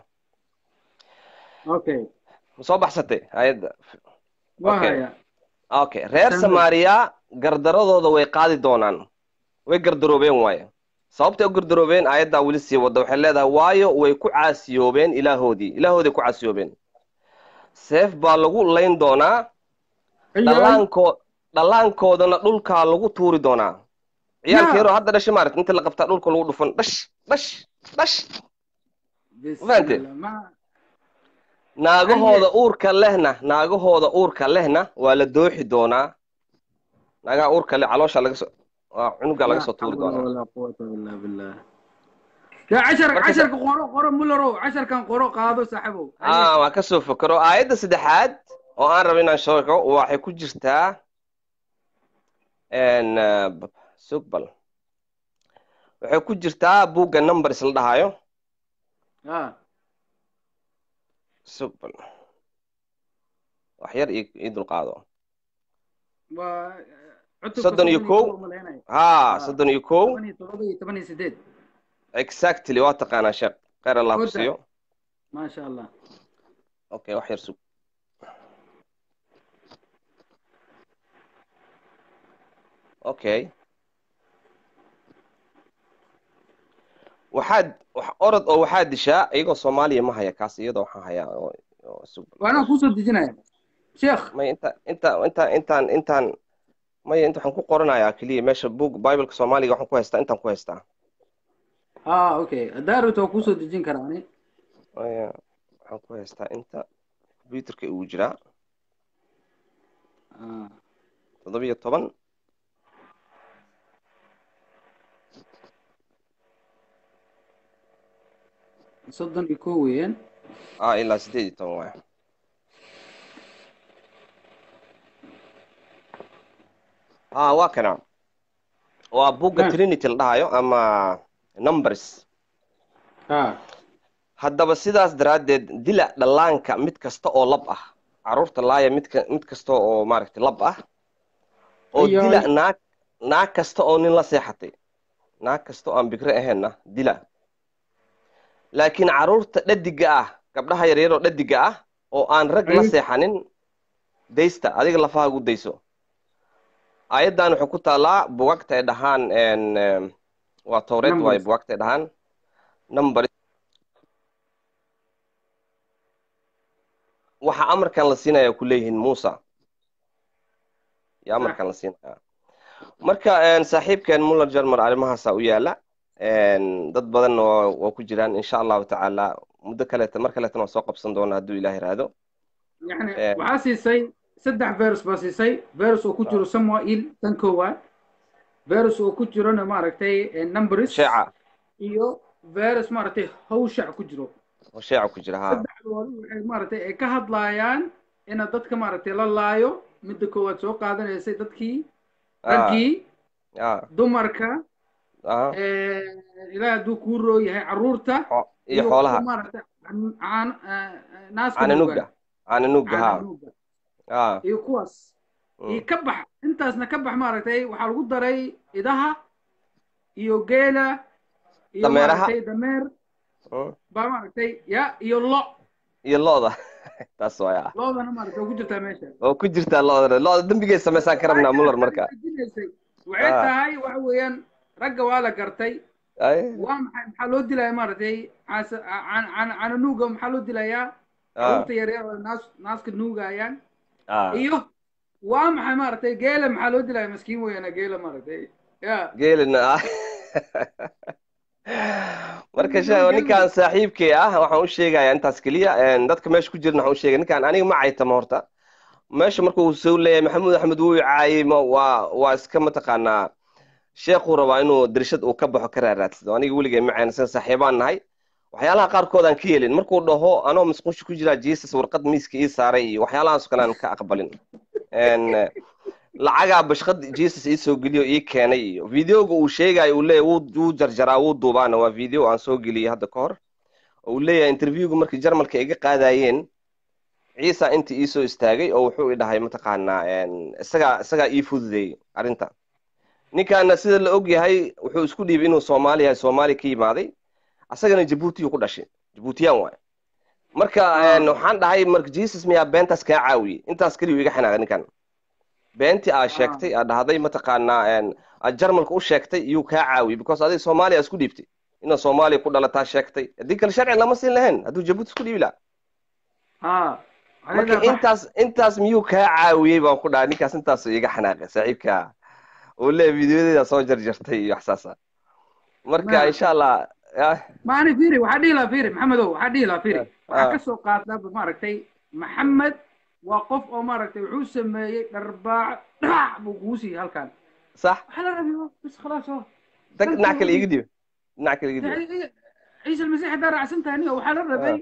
okay ma soo baxsatay ayadda waa okay haya okay reer tanwe samaariya gardaradooda way qaadi doonaan way gardaroobeen waayo sababtay u gardaroobeen aayaddaa weli sii wadda waxay leedahay waayo way ku caasiyoobeen ilaahoodii ilaahooday ku caasiyoobeen seef baa lagu layn doonaa ayaay dhallaanko dhallaankoodana dhulkaa lagu tuuri doonaa ciyaalka ya yaroo hadda dhashay maaragta inta la qabtaa dhulka lagu dhufan dhash dhash dhash ma fahantee bismillah ma naagahooda haye uurka lehna naagahooda uurka lehna waa la dooxi doonaa naagaha uurka leh caloosha laga soo waa cunuga laga لا soo tuuri حول doonaa ولا قوة إلا بالله يا عشر marka عشر قرو قرو مولرو عشر كان قرو قادو سحبو هيا ah waan kasoo fakaro aayadda saddexaad oo aan rabo inaan sheego waxay ku jirtaa n sugbal waxay ku jirtaa buugga numbers la dhahayo ah sugbal wax yar ii ii dulqaado waa cutubka soddon iyo kow malaynaya ha Ah. soddon iyo kow toban iyo todoba iyo toban iyo sideed exactly waa taqaanaa sheekh khayr allah ku Good. siiyo maasha allah okay wax yar sug okay waxaad wax orod oo waxaad dishaa iyagoo soomaaliya ma haya kaas iyadoo waxaan hayaa oo oo sug waa anaa kuusoo dejinaya sheekh may inta inta inta intaan intaan maya inta waxaan ku qoranayaa keliya meesha book bibleka soomaaliga waxaan ku haystaa intaan ku haystaa ah okay haddaa rabto waa kuusoo dejin karaa ani maya waxaan ku haystaa inta computerka uu jiraa Ah. toddoba iyo toban soddon iyo kow weeyaan ah ilaa sideed iyo toban waay ah waa kana waa buugga Ah. trinity la dhahayo ama numbers ah haddaba sidaas daraaddeed dila dhallaanka mid kasta oo lab ah carruurta laaya midka mid kasta oo maaragtay lab ah oo Iyo- dila naag naag kasta oo nin la seexatay naag kasta oo aan bikre ahaynna dila laakiin carruurta dhadiga ah gabdhaha yaryar oo dhadiga ah oo aan rag la Ay. seexanin daysta adiga lafaha gu dayso ayaddan waxay ku taallaa bugagta ay dhahaan en, em, waa towreed waaye Numbers. bugagta ay dhahaan number waxa amarkan la siinaya ku leeyihiin muusa iyo amarkan la siinaya marka en, saaxiibkeen muller jarmer arrimahaasaa u yaala en, dad badanna waa waa ku jiraan insha allahu tacaala muddo kaleeta mar kaleetana waa soo qabsan doona hadduu ilaah iraado yani Eh. waxaa siisay saddex virus baa siisay virus oo ku jiro samuel tan koowaad virus oo ku jirona maaragtay eh, numbers sheeca iyo virus maaragtay hawshac ku jiro oo sheeca ku jira ha saddexdoodu waxay maaragtay ay ka hadlaayaan ina dadka maaragtay la laayo midda koowaad soo qaadanaysay dadkii Ah. raggii ah dumarka ah eh, ilaah hadduu kuu roo yahay carruurta xo- iyo xoolaha kuwa maaragtay can- caan- eh, eh, naaska caananuga nuuga caananuga ha caananuuga ah iyo kuwaas iyo mm. ka bax intaasna ka bax maaragtay waxaa lagu daray idaha iyo geela iyo Dameeraha. maaragtay dameer mm. baa maaragtay ya iyo lo iyo lo'da taas waaya loodana maaragtay waa ku jirtaa meesha oo ku jirtaa lo'da lo'da dembigay samaysaan ka rabnaa muller marka Wajinaysay. waxay Ah. tahay waxa weeyaan ragga waa la gartay ay waa maxay maxaa loo dilaya maaragtay caasa can- can- cananuuga maxaa loo dilayaa ah carruurta yaryar oo naas naaska nuugayaan ah iyo waa maxay maaragtay geela maxaa loo dilaya maskiin weeyana geela maaragtay ya geelina ah marka sha ninkaan saaxiibkay ah waxaan u sheegayaa intaas keliya en, dadka meesha ku jirna waxaan u sheegaya ninkaan aniga ma caytama horta meesha marka uu soo leeyahay maxamuud axmed wuu i caayay ma waa waa iska mataqaanaa sheekuu rabaa inuu dirshad uu ka baxo ka raaraadsado aniga weligay ma caynsan saaxiibaan nahay waxyaalaha qaarkood aan ka yeelin markuu dhaho anoo masquusha ku jiraa jesus warqad miiska ii saaray iyo waxyaalahaas kale aan ka aqbalin En, lacagaa bashqad jesus ii soo geliyo ii keenay iyo videoga uu sheegayo uu leeyahay wuu wuu jarjaraa wuu duubaana waa video aan soo geliyey hadda ka hor oo uu leeyahay interviewga markii jarmalka iga qaadayeen ciisa inta ii soo istaagay oo wuxuu i dhahay mataqaanaa en, isagaa isagaa ii fududeeyey arrinta ninkaana sida la og yahay wuxuu isku dhiibay inuu soomaali yahay soomaali ka yimaaday asagana jabuutiyuu ku dhashay jabuutiyaan waay marka en, waxaan dhahay marka jesus miyaa beentaas kaa caawiyey intaas keliyu iga xanaaqay ninkan beentii aa sheegtay aa dhahday mataqaanaa en, aad jarmalka u sheegtay iyuu kaa caawiyey because adiga soomaaliya isku dhiibtay inaad soomaaliya ku dhalataa sheegtay haddii kale sharci lama siin lahayn hadduu jabuuti isku dhiibi lahaa ha marka intaas intaas miyuu kaa caawiyey baan ku dhahay ninkaas intaasuu iga xanaaqay saaxiibka uu leeyahay videoyadeeda soo jarjartay iyo waxsaasa marka Ma- insha allah ah, maani fiiri waxaa dhihi lahaa fiiri maxamedow waxaa dhihi lahaa fiiri waxaa ah. ka soo qaadaba maaragtay maxamed waa qof oo maaragtay wuxuu sameeyey dharbaac dhac buu kugu siiyey halkan sax waxaa la rabay bas khalaas oo dag dhinac kale iga dhiib dhinac kale iga dhiib ciise almasiix haddaa raacsan tahay niyo waxaa la rabay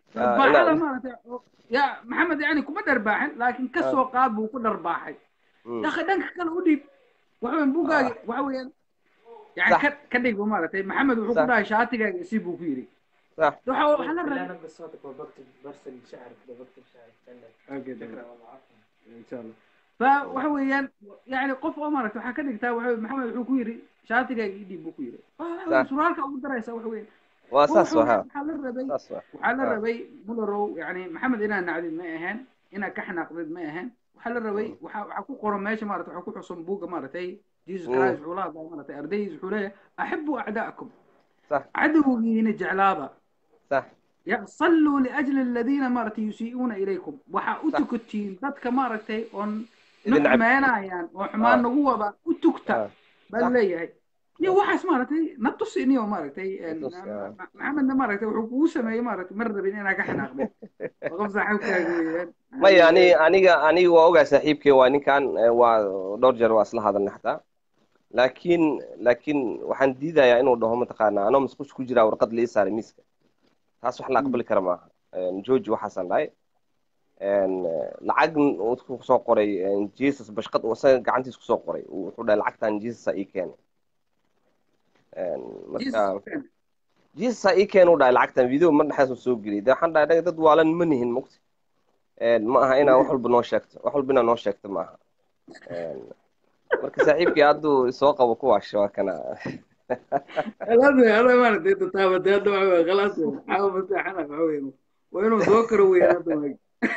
dharbaaxada maaragtay oo- ya maxamed yani kuma dharbaaxin laakiin ka soo qaad buu ku dharbaaxay yaqi dhanka kale u dhiib waxa weyan buuggaagi waxa weeyaan yani Sax. ka ka dhig maaragtay maxamed wuxuu ku Sax. dhahay shaatigaaga isii buu ku yidhi صح waxa waxa la لا rabay انا بصوتك وبكتب برسل شعرك بكتب شعرك Okay, شكرا والله عفوا insha allah fa waxa weeyaan yani qof oo maaragtay waxaa ka dhigtaa waxa weye maxamed wuxuu ku yidhi shaatigaaga ii dhiib buu ku yidhi Waxa weeye Sax. suraalka ugu daraysa waxa weeye واساس waxa weeye وها waxaa la rabay اساس waxaa la Ah. rabay mulerow yani maxamed inaad nacdid ma ahayn inaad ka xanaaqdid ma ahayn waxaa la rabay waxaa waxaa ku qoran meesha maarata waxaa ku xusan buugga maaragtay jesus Mm. christ wuxuu la hadlaya maaragtay ardaydiis wuxuu leeyahay axibuu acda'akum صح cadowgiina jeclaada صح ya salluu liajli aladiina maaragtay yusii'uuna ilaykum waxaa u Sax. tukatiin dadka maaragtay oon idin na cab xumeynayaan oo xumaan Ah. nagu wada u tugta Ah. baa Sax. leeyahay iyo waxaas maaragtay na tusi niyo maaragtay een, Tus, ah. Ma- maxamedna maaragtay wuxuu kugu sameeyey maaragtay mar rabin inaa ka xanaaqdin waa qof saaxiibkaaga weeyaan maya ani aniga aniga waa ogaa saaxiibkay waa ninkan eh, waa dhowr jeer waa isla hadalnay xataa laakiin laakiin waxaan diidayaa inuu dhaho mataqaanaa anoo masquush ku jiraa warqad la ii saaray miiska taas wax la aqbali kara maaha george waxaasaan dhahay een, eh, lacag uu ku soo qoray een, jesus bashqad uu isaga gacantiis kusoo qoray uu wuxuu dhahay lacagtan jesus ii keenay Een, marka jesus ii keen uu dhahay lacagtan video mar dhexdaas soo geliyay de waxaan dhahay "Anaga dad waalan ma nihin mugti Een, ma aha inaa wax walba noo sheegto wax walba inaa noo sheegto ma aha Een, marka saaxiibkii hadduu soo qabo kuwaasha waa kana خلاص هذا ما ندري تتابع هذا خلاص حاول مساحنا معوين وينو ذكر وين هذا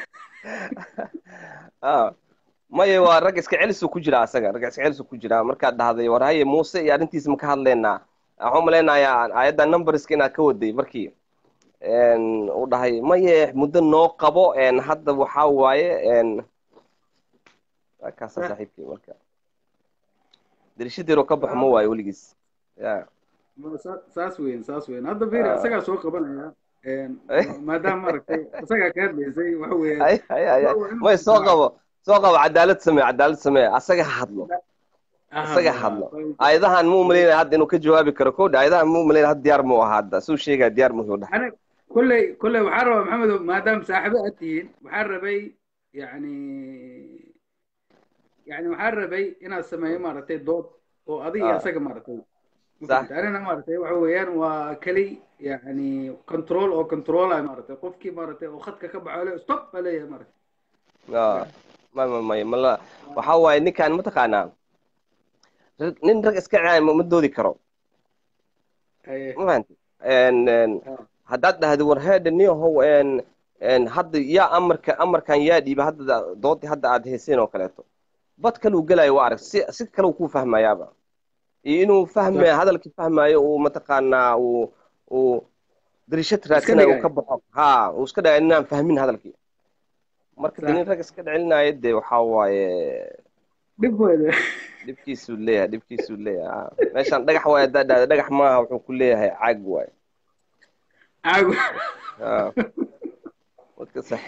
Ah, maya waa rag iska celisuu ku jiraa asaga rag iska celisuu ku jiraa markaad dhahday war haye muuse iyo arrintiisa ma ka hadlaynaa waxaan umalaynayaa aayadda numberska inaad ka waday markii Een, uu dhahay maye muddo noo qabo een, hadda waxaa waaye een, waa kaasa saaxiibkii marka dirishadiiroo ka baxo ma waayo weligiis ya saas weyn saas weyn hadda fiiri Ah. isagaa soo qabanaya een, maadaama maaragtay isagaa ka hadlaysay waxa weeyaan ay ay ay ay. may soo qabo soo qabo cadaalad samee cadaalad samee asaga ha hadlo isaga hadlo aayadahan mu umalaynaya hadda inuu ka jawaabi karo kowdha aayadahan mu umalaynaya hadda diyaar mu aha hadda suu sheegaya diyaar muhiu dhahay أنا كله كله waxaan rabaa maxamed maadaama saaxiibo aad tihiin waxaan rabay yani yani waxaan rabay inaad sameeyo maaragtay dood oo adiga iyo Ah. asaga maaragtay Sax. anina maaragtay waxa weeyaan waa keli yani control oo controlay maaragtay qofkii maaragtay oo khadka ka baxo le stop baa leeyahay maaragtay Ah, may may may mala waxaa waaye ninkan mataqaanaa rag- nin rag iska caaya ma ma doodi karo Haye. ma fahanti Een, een, haddaad dhahdo war heedha niyahow een een hadda yaa amarka amarkan yaa dhiiba hadda doodii hadda aad heyseen oo kaleeto bad kaluu gelayo waa arag si si kale uu kuu fahmayaaba iyo inuu fahmaya hadalkii fahmayo uu mataqaanaa uu uu darishad raadsanayo uu dhigayo. ka baxo ha uu iska dhagayo inaan fahmin hadalkii marka de Sax. nin rag iska celinaayo dee waxaa waaye dhib weede dhibkiisuu leeyahay dhibkiisuu leeyahay ha. meeshaan dhagax waaye haddaad dhahdo dhagax maaha wuxuu ku leeyahay caag waaye caago ha marka sax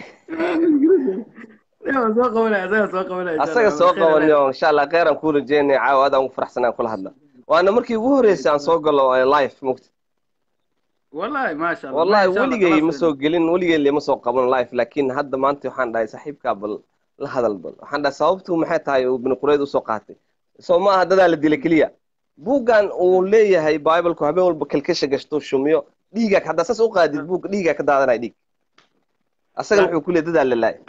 Yaa, soo qabanaya asaga soo qabanaya insha asaga Allah. soo Khayr Allah. qabanayo insha allah kheyran kuu rajeynaya caawa aad aan ugu faraxsanaan kula hadla waana markii ugu horreysay aan soo galo eh, live mugta wallahi maasha Allah wallahi Insha Allah, weligay khalaas ma weyn. soo gelin weligay lama soo qaban live laakiin hadda maanta waxaan dhahay saaxiibkaa bal la hadal bal waxaan dhahay sababtu maxay tahay uu bini qureyd usoo qaatay soo ma aha dadaa la dila keliya buuggan uu leeyahay biblku habeen walba kalkasha gashto shumiyo dhiigaa haddaa saas u qaadid buug dhiigaa ka daadanaya dhiig asagana wuxuu ku leeyahay dadaa la laay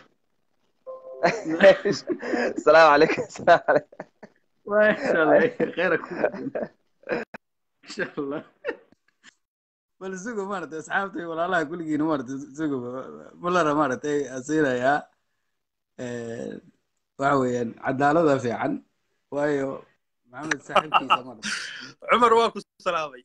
asalaamu calaykum asalaamu calaykum ما شاء الله خيرك ان شاء الله بل سوق مارت اصحابتي ولا الله كل جين مارت سوق ملر مارت اي اسير يا وعويا عدالة في عن وايو محمد صاحب كيسة مارت cumar waa ku salaamay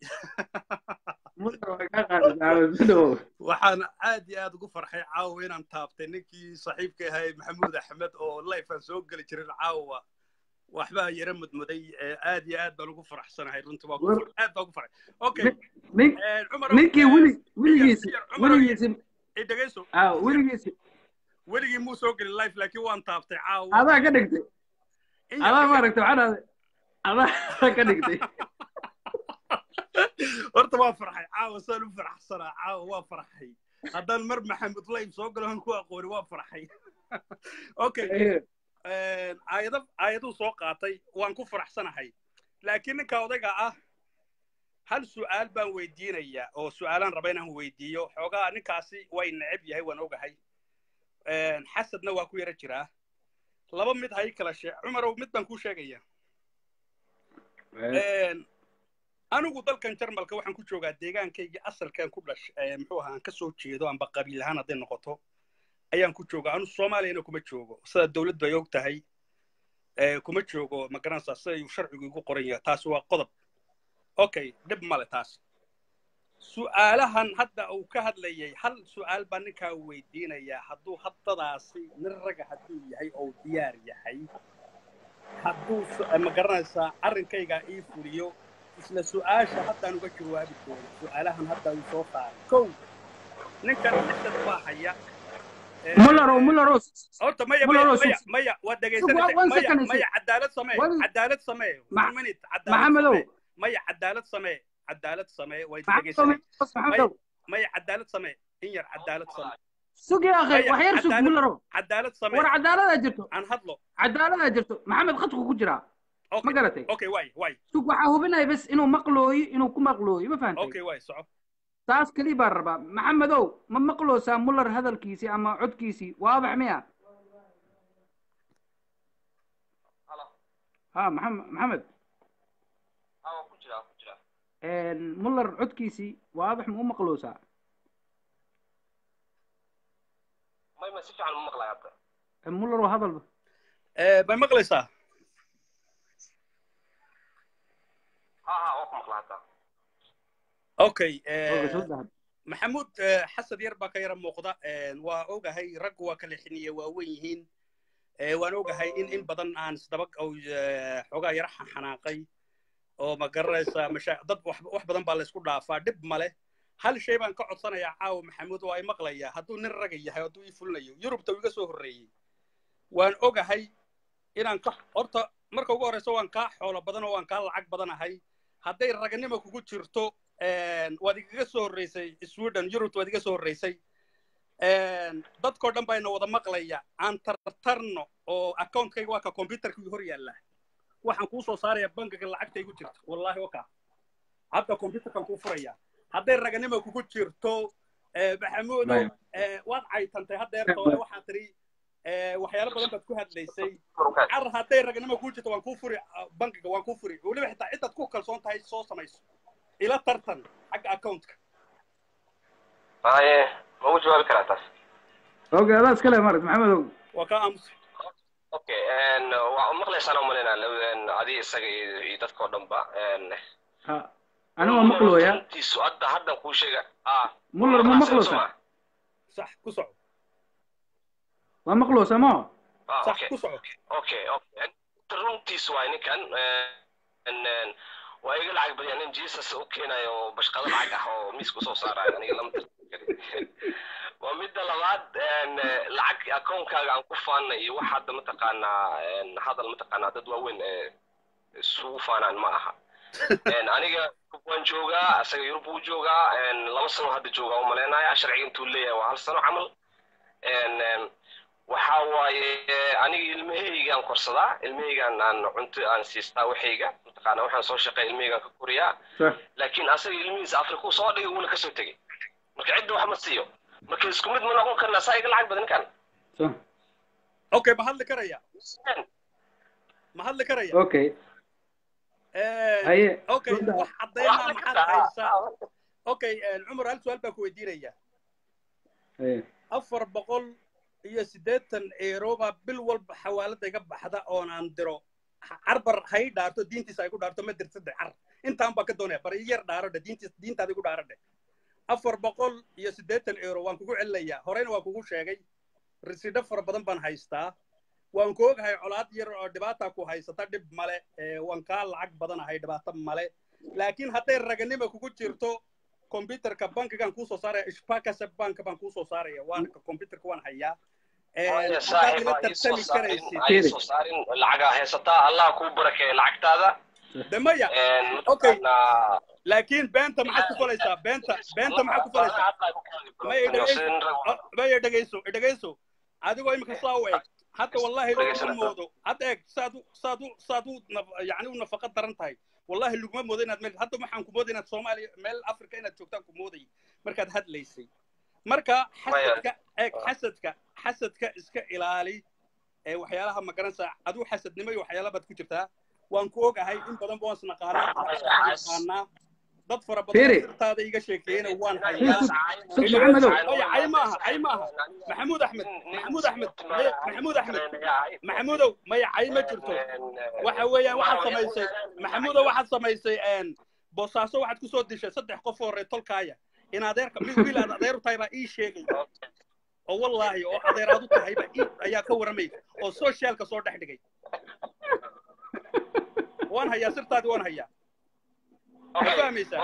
waxaan aad iyo aad ugu farxay caawa inaan taabtay ninkii saaxiibka ahay maxamuud axmed oo life aan soo geli jirin caawa waxbaa yara mudmuday ee aad iyo aad baan ugu faraxsanahay runtii waa ku far- aad baan ugu farxay okay Eh, Cumar, ninkii eh, weli yar- weligiisi yar- Cumar, weligiisi i dhegeyso ah weligiisi weligii muu soo gelin life laakiin waan taabtay caawa adaa ka dhigtay In yar- adaa in yar- maaragtay waxaan adaa ka dhigtay horta waa farxay caawa saan u faraxsanaa caawa waa farxay haddaan mar maxamed layb soo galo aan ku aqooni waa farxay okay aayado aayaduu soo qaatay waan ku faraxsanahay laakiin ninka odayga ah hal su'aal baan weydiinayaa oo su'aalaan raba inaan weydiiyo xoogaa ninkaasi way neceb yahay waan ogahay xasadna waa ku yara jiraa laba mid hay kala shee cumarow mid baan kuu sheegaya anigu dalkan jarmalka waxaan ku joogaa deegaankaygii asalkan ku dhash muxuu ahaa aan ka soo jeedo amba qabiil ahaan hadday noqoto ayaan ku joogaa anu soomaaliyana kuma joogo sida dawladdu ay og tahay kuma joogo ma garanaysaa sida uu sharcigu igu qoran yahay taasi waa qodob okay dhib male taas su'aalahan hadda uu ka hadlayay hal su'aal baa ninkaa weydiinayaa hadduu haddadaasi nin raga hadduu yahay oo diyaar yahay hadduu ma garanaysaa arrinkaygaa ii fuliyo isla su'aasha haddaan uga jawaabi doono su'aalahan hadda uu soo saaray kow ninkan xisad baa haya mullaro mullaro horta maya maya maya maya waa dhegaysanaysa maya maya cadaalad samee cadaalad samee one minute cadaalad maxamedow maya cadaalad samee cadaalad samee way dhegaysanay maya cadaalad samee in yar cadaalad samee sugi akhay wax yar sug mullaro cadaalad samee war cadaaladaa jirto aan hadlo cadaaladaa jirto maxamed khadku ku jiraa ma garatay okay waay waay sug waxaa hubinaya bes inuu maqlooyo inuu ku maqlooyo ma fahantay okay waay soco taas keli baan rabaa maxamedow ma maqloosaa muller hadalkiisii ama codkiisii waabax miya ha maxamed maxamed muller codkiisii waabax ma u maqloosaa muller waa hadalba may maqlaysaa okay maxamuud xasad yar baa ka yara muuqda waa ogahay raggu waa kala xiniye waa wen yihiin waan ogahay in in badan aan isdaba xoogaa yara xanaaqay oo ma garanaysaa masha dad wax badan baa laysku dhaafaa dhib male hal shay baan ka codsanayaa caawa maxamuud oo ay maqlayaa hadduu nin raga yahay hadduu ii fulinayo yurubta iga soo horreeyey waan ogahay inaan ka horta marka ugu horreysa waan kaa xoolo badan oo waan kaa lacag badanahay hadday raganimo kugu jirto waad igaga soo horreysay sweden yurubta waad iga soo horreysay dadkoo dhan bayna wada maqlaya aan tartarno oo accountkayga waa ka computerkii hor yaalla waxaan kuu soo saaraya bankiga lacagta igu jirto wallahi oka hadda computerkan kuu furaya hadday raganimo kugu jirto maxamuudow waad caytantay haddeerta hore waxaan tiri waxyaalo badan baad ku hadlaysay car hadday raganimo kuu jirto waan kuu furi bankiga waan kuu furi weliba xitaa cidaad ku kalsoon tahay soo samayso ila tartan xagga accountka haye ma ugu jawaabi karaa taas oge adaa iskale marat maxamedow waa kaa aamusa okay waa maqlaysaan oo malaynaa adi isaga iyo dadka oo dhanba ha ani waa maqlooya runtiisu hadda haddan kuu sheega muller ma maqloosa sax ku soco waa maqloosa mo sax ku soco okay okay runtiisu waay ninkan waa iga lacag badya nin jesus u keenayo bashqado lacag ah oo miiska usoo saarayo aniga lama waa midda labaad lacag akoonkaaga aan ku faana iyo wax hadda mataqaanaa hadal mataqaanaa dad waaweyn isugu faanaan ma aha aniga waan joogaa asaga yurub wuu joogaa laba sano hadda joogaa u malaynaya sharciga intuu leeyahay waa hal sano camal waxa waaye aniga ilmahaygaan korsadaa ilmahaygaan aan cunto aan siistaa waxayga mataqaanaa waxaan soo shaqeeya ilmahaygaan ka koriyaa laakiin asaga ilmihiisa afrikuu soo dhigay wuuna kasoo tegey marka cidda wax ma siiyo marka isku mid ma noqon karnaa saa iga lacag badan ninkan okay ma hadli karaya ma hadli karaya okay haye okay wax caddeynaa maxaad haysaa okay cumar hal su-aal baan ku weydiinaya afar boqol iyo siddeetan eeroba bil walba xawaalada iga baxda oon aan diro carbar hay dhaarto diintiisa ay ku dhaarto ma dirtade car intaan baan ka doonaya bar yar dhaaro dhe diintiis diintaada igu dhaaro dhe afar boqol iyo siddeetan euro waan kugu celinayaa horeyna waan kugu sheegay risidho fara badan baan haystaa waan ku ogahay colaad yar oo dhibaata ku haysata dhib male waan kaa lacag badanahay dhibaato male laakiin hadday raganimo kugu jirto computerka bankigan kuusoo saaraya ishpakase bank baan kuusoo saaraya waana computerka waan hayaa saaxiib soo saarin lacagaa haysataa allah kuu barakeeya lacagtaada de maya okay laakiin beenta maxaad ku falaysaa beenta beenta maxaad ku falaysaa maya dhegeyso maya dhegeyso dhegeyso adigoo imika saa u eg hadda wallahi laguma moodo hadda eeg saad u saad u saad u naf- yacni u nafaqa daran tahay wallahi laguma moodo inaad meel hadda waxaan ku mooday inaad soomaaliya meel africa inaad joogtaan ku mooday markaad hadlaysay marka xasadka eeg xasadka xasadka iska ilaali ee waxyaalaha ma garanaysaa adigu xasadnimo iyo waxyaala baad ku jirtaa waan ku ogahay in badan baan isnaqaanaa naqaanaa dad fara badan Firi. oo sirtaada iga sheekeeyena waan Sug- hayaa sug maxamedow maya cay maaha cay maaha maxamuud axmed maxamuud axmed maya maxamuud axmed maxamuudow maya cay ma jirto waxa weeyaan waxaad samaysay maxamuudow waxaad samaysay een, boosaaso waxaad kusoo dishay saddex qof oo reetolkaaya in adeerka mid wiil aad adeer u tahay baa ii sheegay oo wallaahi oo adeeraad u tahay baa ii ayaa ka warramay oo socialka soo dhex dhigay waan hayaa sirtaadii waan hayaa ma fahmaysaa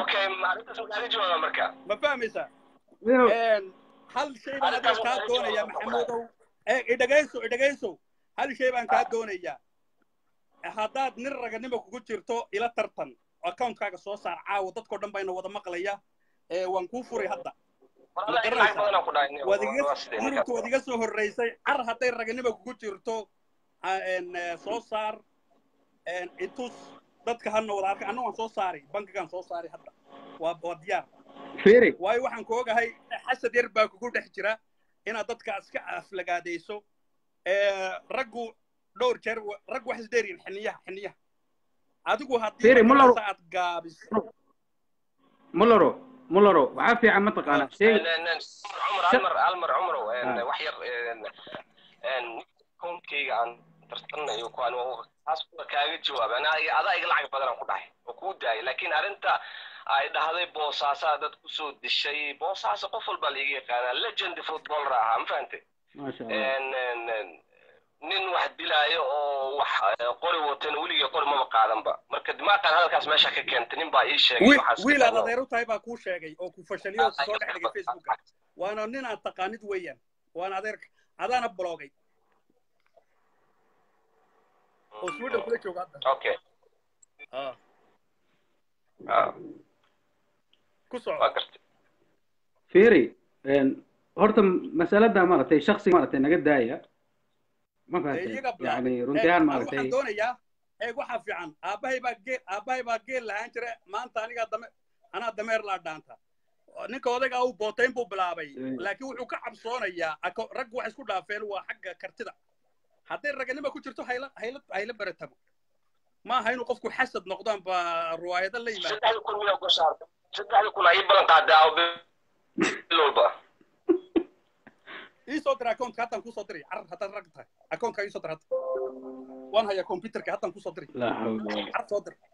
ma fahmaysaa Een, hal shay baan adiga kaa doonayaa maxamuudow ee idhagayso idhagayso hal shay baan kaa doonayaa haddaad nin raganimo kugu jirto ila tartan accountkaaga soo saar caawa dadkoo dhan bayna wada maqlaya ee waan kuu furay hadda ma garanaysaa waad iga yurubta waad iga soo horreysay car hadday raganimo kugu jirto ha- een, eh, soo saar een, itus dadka hana wada arkay anna waan soo saari bankigaan soo saari hadda waa waa diyaar Firi. waayo waxaan ku ogahay xasad yar baa kugu dhex jira inaad dadka iska aflagaadayso ee, raggu dhowr jeer wa- raggu wax isdheeriyin xiniyaha xiniyaha adigu haddii Firi, Muller- markaasa aad gaabiso mularo mularo waxaa fiican mataqaana sheeg cumar almar almar cumarow Ah. wax yar koonkayga aan tarsanayo kuwaan taas kuwa kaaga jawaabay anaa adaa iga lacag badan aan ku dhahay oo kuu daayay laakiin arrinta ay dhahday boosaasaa dad kusoo dishay boosaasa qof walbaa laiga yaqaanaa legend footballer ahaa ma fahante maasha allah En- en- en, nin wax dilaayo oo wax eh, qori watan weligii qori maba qaadanba marka dimaaqan hadalkaas meesha ka keentay nin baa ii sheegay wiil waxaas wiil aad ka adeer u tahay baa kuu sheegay oo ku fashaliyo oo kusoo dhex dhigay facebooka waana nin aad taqaanid weeyaan waana adeerka adaana bloogay oo sweden kula jooga hadda okay Ah, ah, ku soco waa gartay Firi. een, horta masalada maaragtay shaksi maaragtay naga daaya ma dee fahatay iyaga bilaabay yani eeg runti ahaan anu maaragtay waxaan doonayaa eeg waxaa fiican aabbahay baa geel aabbahay baa geel lahaan jira maanta anigaa dame anaa dameer laa dhaanta ninka odaygaa uu bootayn buu bilaabay laakiin wuxuu ka cabsoonayaa ako- raggu waxay isku dhaafeen waa xagga kartida hadday raganima ku jirto hayla hayla hayla beretamo ma aha inuu qofku xasad noqdaan baa ruwaayado la yimaado saddexdii kun miyaa ku saartay saddexdii kun ay ballan qaaday aawo bil walba ii soo dira accountka haddaan kusoo diray carar haddaad rag tahay accountka ii soo dir hadda waan hayaa computerka haddaan kusoo diray laa xawla wala car soo dir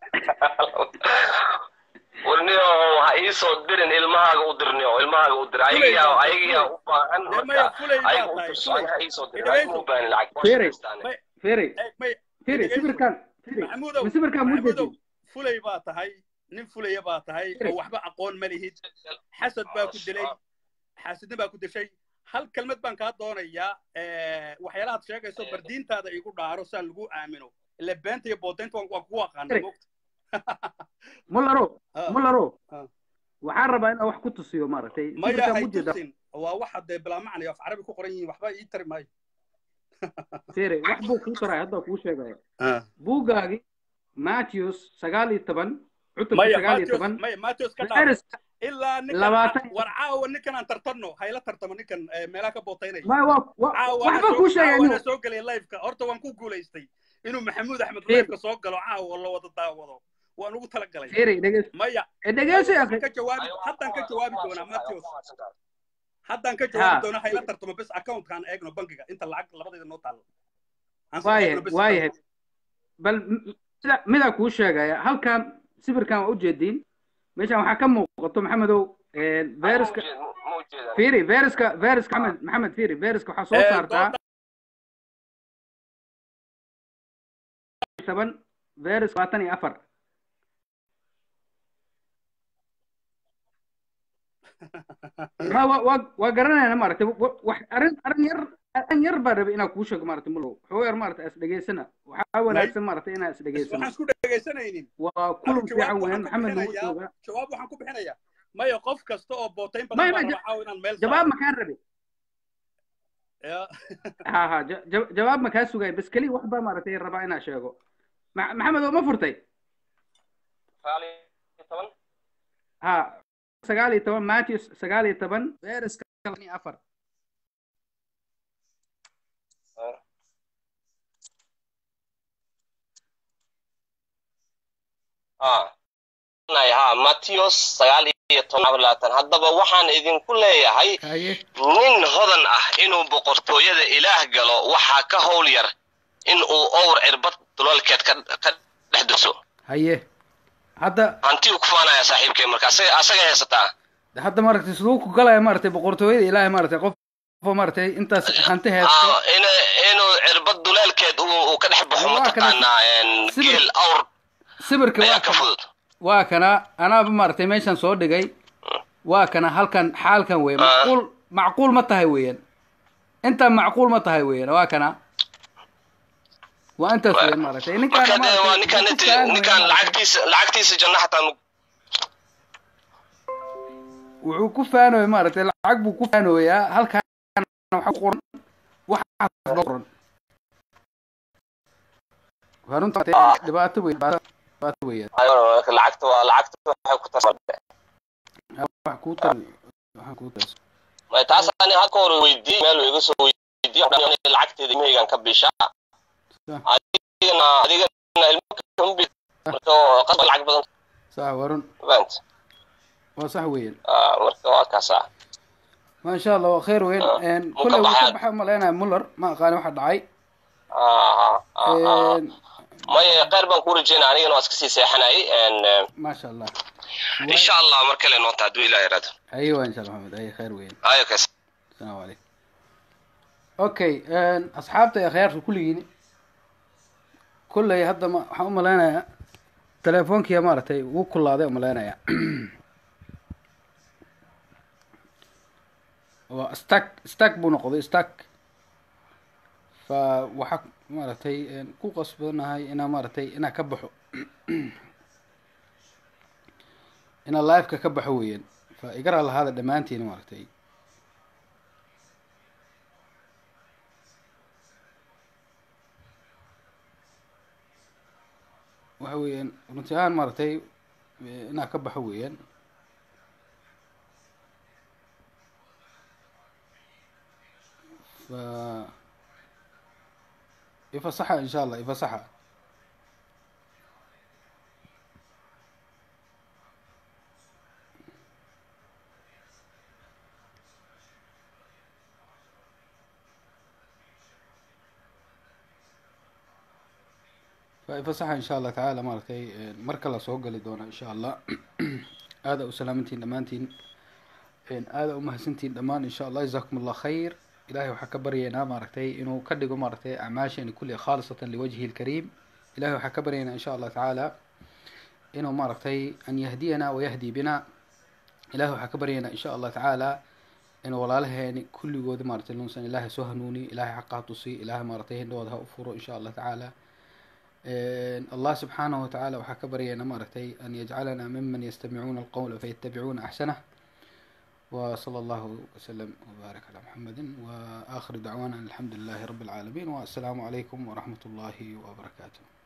warniyo ha ii soo dirin ilmahaaga u dirniyo ilmahaaga u dir fulay ayagiyaa baa tahay ayagiyaa fulay u baahan dee maya marka fulay baa ayaga u tahay dirso fulay ayaga ha ii soo dirin ayaga idhagayso u baahan lacag waa Firi. shaqaystaane may Firi. eeg may Firi. idhagayso sawirkan Firi. maxamuudow ma sawirkan muu maxamuudow jeedin fulay baa tahay nin fulaya baa tahay Firi. oo waxba aqoon ma lihid xasad baa ku dilay xaasidna baa ku dishay hal kelmad baan kaa doonayaa eh, waxyaalahaad sheegayso bardiintaada igu dhaaro saan lagu aamino ile beenta iyo boodaynta waan waan kugu aqaana Firi. moogta mularo Ah, mularo ah. waxaan rabaa inaan wax ku tusiyo maaragtay maya sawirkan hay muu jeeda tusin waa waxa dee bilaa macnay af carabi ku qoran yihiin waxba ii tari maayo Firi wax buu kuu taraya hadda kuu sheegaya Ah. buuggaagi Matthews sagaal iyo toban cutubka maya sagaal iyo Matthews toban maya Matthews ka dhaaf Fayraska ilaa ninkan labaatan war caawa ninkan aan tartanno hayla tartamo ninkan eh, meelaha ka bootaynaya ma waa wa- caawa waxba ana kuu soo sheegay caawa inuu ana soo galay liveka horta waan ku guulaystay inuu maxamuud axmed Firi. liveka soo galo caawa la wada daawado waan ugu talagalay Firi dhegeys maya ee dhegeyso maya akhi waxaan ka jawaabi haddaan ka jawaabi doonaa Matthews haddaan ka ha jawaabi doonaa hayla tartamo bes accountkaan eegno bankiga inta lacag labadeeda noo taalo aan soo eegno waayahay bes waayahay account bal m- sida midaa kuu sheegaya halkan sawirkan waa ujeediin meeshan waxaa ka muuqato maxamedow een, ma fayraska ujeed ma ujeedan Firi fayraska fayraska maxamed maxamed Firi fayraska waxaa soo Eh, saartaa dooda toban fayras labaatan iyo afar ma waa waa waa garanayna maaragtay wa- wax arrin arrin yar an yar baan rabay inaan kuu sheego maaragtay mulow xoo yar maaragtay as dhegaysana waxaa wanaagsan maaragtay inaan is waxaan dhegaysano isku dhegaysanaynin waa anigu kulan fiican jawaab weeyaan waxaan ku maxamed nagu bixinayaa joogaa jawaab waxaan ku bixinayaa maya qof kasta oo bootayn badan may baa may raba caawa inaan meel jawaab saaro makaan rabe ya ha ha ja- ja- jawaab makaa sugay bas keliya wax baa maaragtay rabaa inaan sheego Ma- maxamed oo ma furtay ha sagaal iyo toban matthews sagaal iyo toban veriska iyo afar ha matthews sagaal iyo toban labaatan haddaba waxaan idinku leeyahay haye nin hodan ah inuu boqortooyada ilaah galo waxaa ka howl yar in uu owr cirbad dulalkeed ka ka dhex duso haye hadda hanti uu ku faanaya saaxiibkay marka asaga asaga haysataa hadda maaragtay siduu ku galaya maaragtay boqortooyada ilaahay maaragtay qof qof maaragtay intaas hanti haysto Ah, in inuu cirbad duleelkeed uu uu ka dhex baxo Waa kana- mataqaanaa een, sibir- geel awr sawirka waa ayaa ka kana fudud waa kana anaaba maaragtay meeshan soo dhigay waa kana halkan xaalkan weeye macquul macquul ma tahay weeyaan intaan macquul ma tahay weeyaan waa kana waa intaas weeyaan maaragtay ninkaan marka dee waa ninkaan maaragtay inti ninkaan lacagtiisa lacagtiisa janno xataa nu- wuxuu ku faanoya maaragtay lacag buu ku faanoyaa halkan waxa ku qoran waxaas loo qoran waa runta dhibaato weyn dhibaato weeyaan Ayo, marka lacagta waa lacagta waxay ku tarsan wax kuu tar waxaan kuu tar May taas ani hadda hore weydiiyey meel uu iga soo weydiiyey waxaan dhahay in lacagteeda imeygan ka bishaa adigana adigana ilmo kambi marka oo qasba lacag badan sax waa run fahant waa sax weeyaan Ah, marka waa kaasa ما شاء الله خير وين ان مو كله كبحات. وكبح ملينا مولر ما قال واحد دعي Ah, ah, ah. إن maya kheyr baan ku rajeynaa anigana waa iska sii seexanayay En, eh, ما شاء الله insha allah mar kale noonta hadduu ilaah yaraado ايوه ان شاء الله محمد اي خير وين ayo kas السلام عليكم اوكي ان اصحابتي يا خير كل يجيني كل هذا ما هم ملينا تليفونك يا مارتي وكل هذا ملينا يا واستك استك بو نقضي استك فوحك مارتي ان كو قصبناهي انا مارتي انا كبحو انا لايف كبحو وين فاقرا لهذا دمانتي مارتي waxa weeyaan runti ahaan maaragtay inaa ka baxo weeyaan fa ifasaxa insha allah ifasaxa فإفصح إن شاء الله تعالى مارتي مركا لا سoo gali doona إن شاء الله aada u salaamantiin dhammaantiin aada u mahadsantiin dhammaan إن شاء الله جزاكم الله خير إلهي waxaa ka baryaynaa maaragtay inuu ka dhigo maaragtay acmaasheeni kulli khaalisatan liwajhi الكريم إلهي waxaa ka baryaynaa إن شاء الله تعالى inuu maaragtay an yahdiyana wayahdi bina ilahi waxaa ka baryaynaa insha allah tacaala inuu walaalaheeni kulligooda maaragtay lunsan ilaahay soo hanuuni ilaahay xaqa ha tusi ilaahay maaragtay hindhooda ha u furo insha allah tacaala الله سبحانه وتعالى وحكى برينا مرتي أن يجعلنا ممن يستمعون القول فيتبعون أحسنه وصلى الله وسلم وبارك على محمد وآخر دعوانا أن الحمد لله رب العالمين والسلام عليكم ورحمة الله وبركاته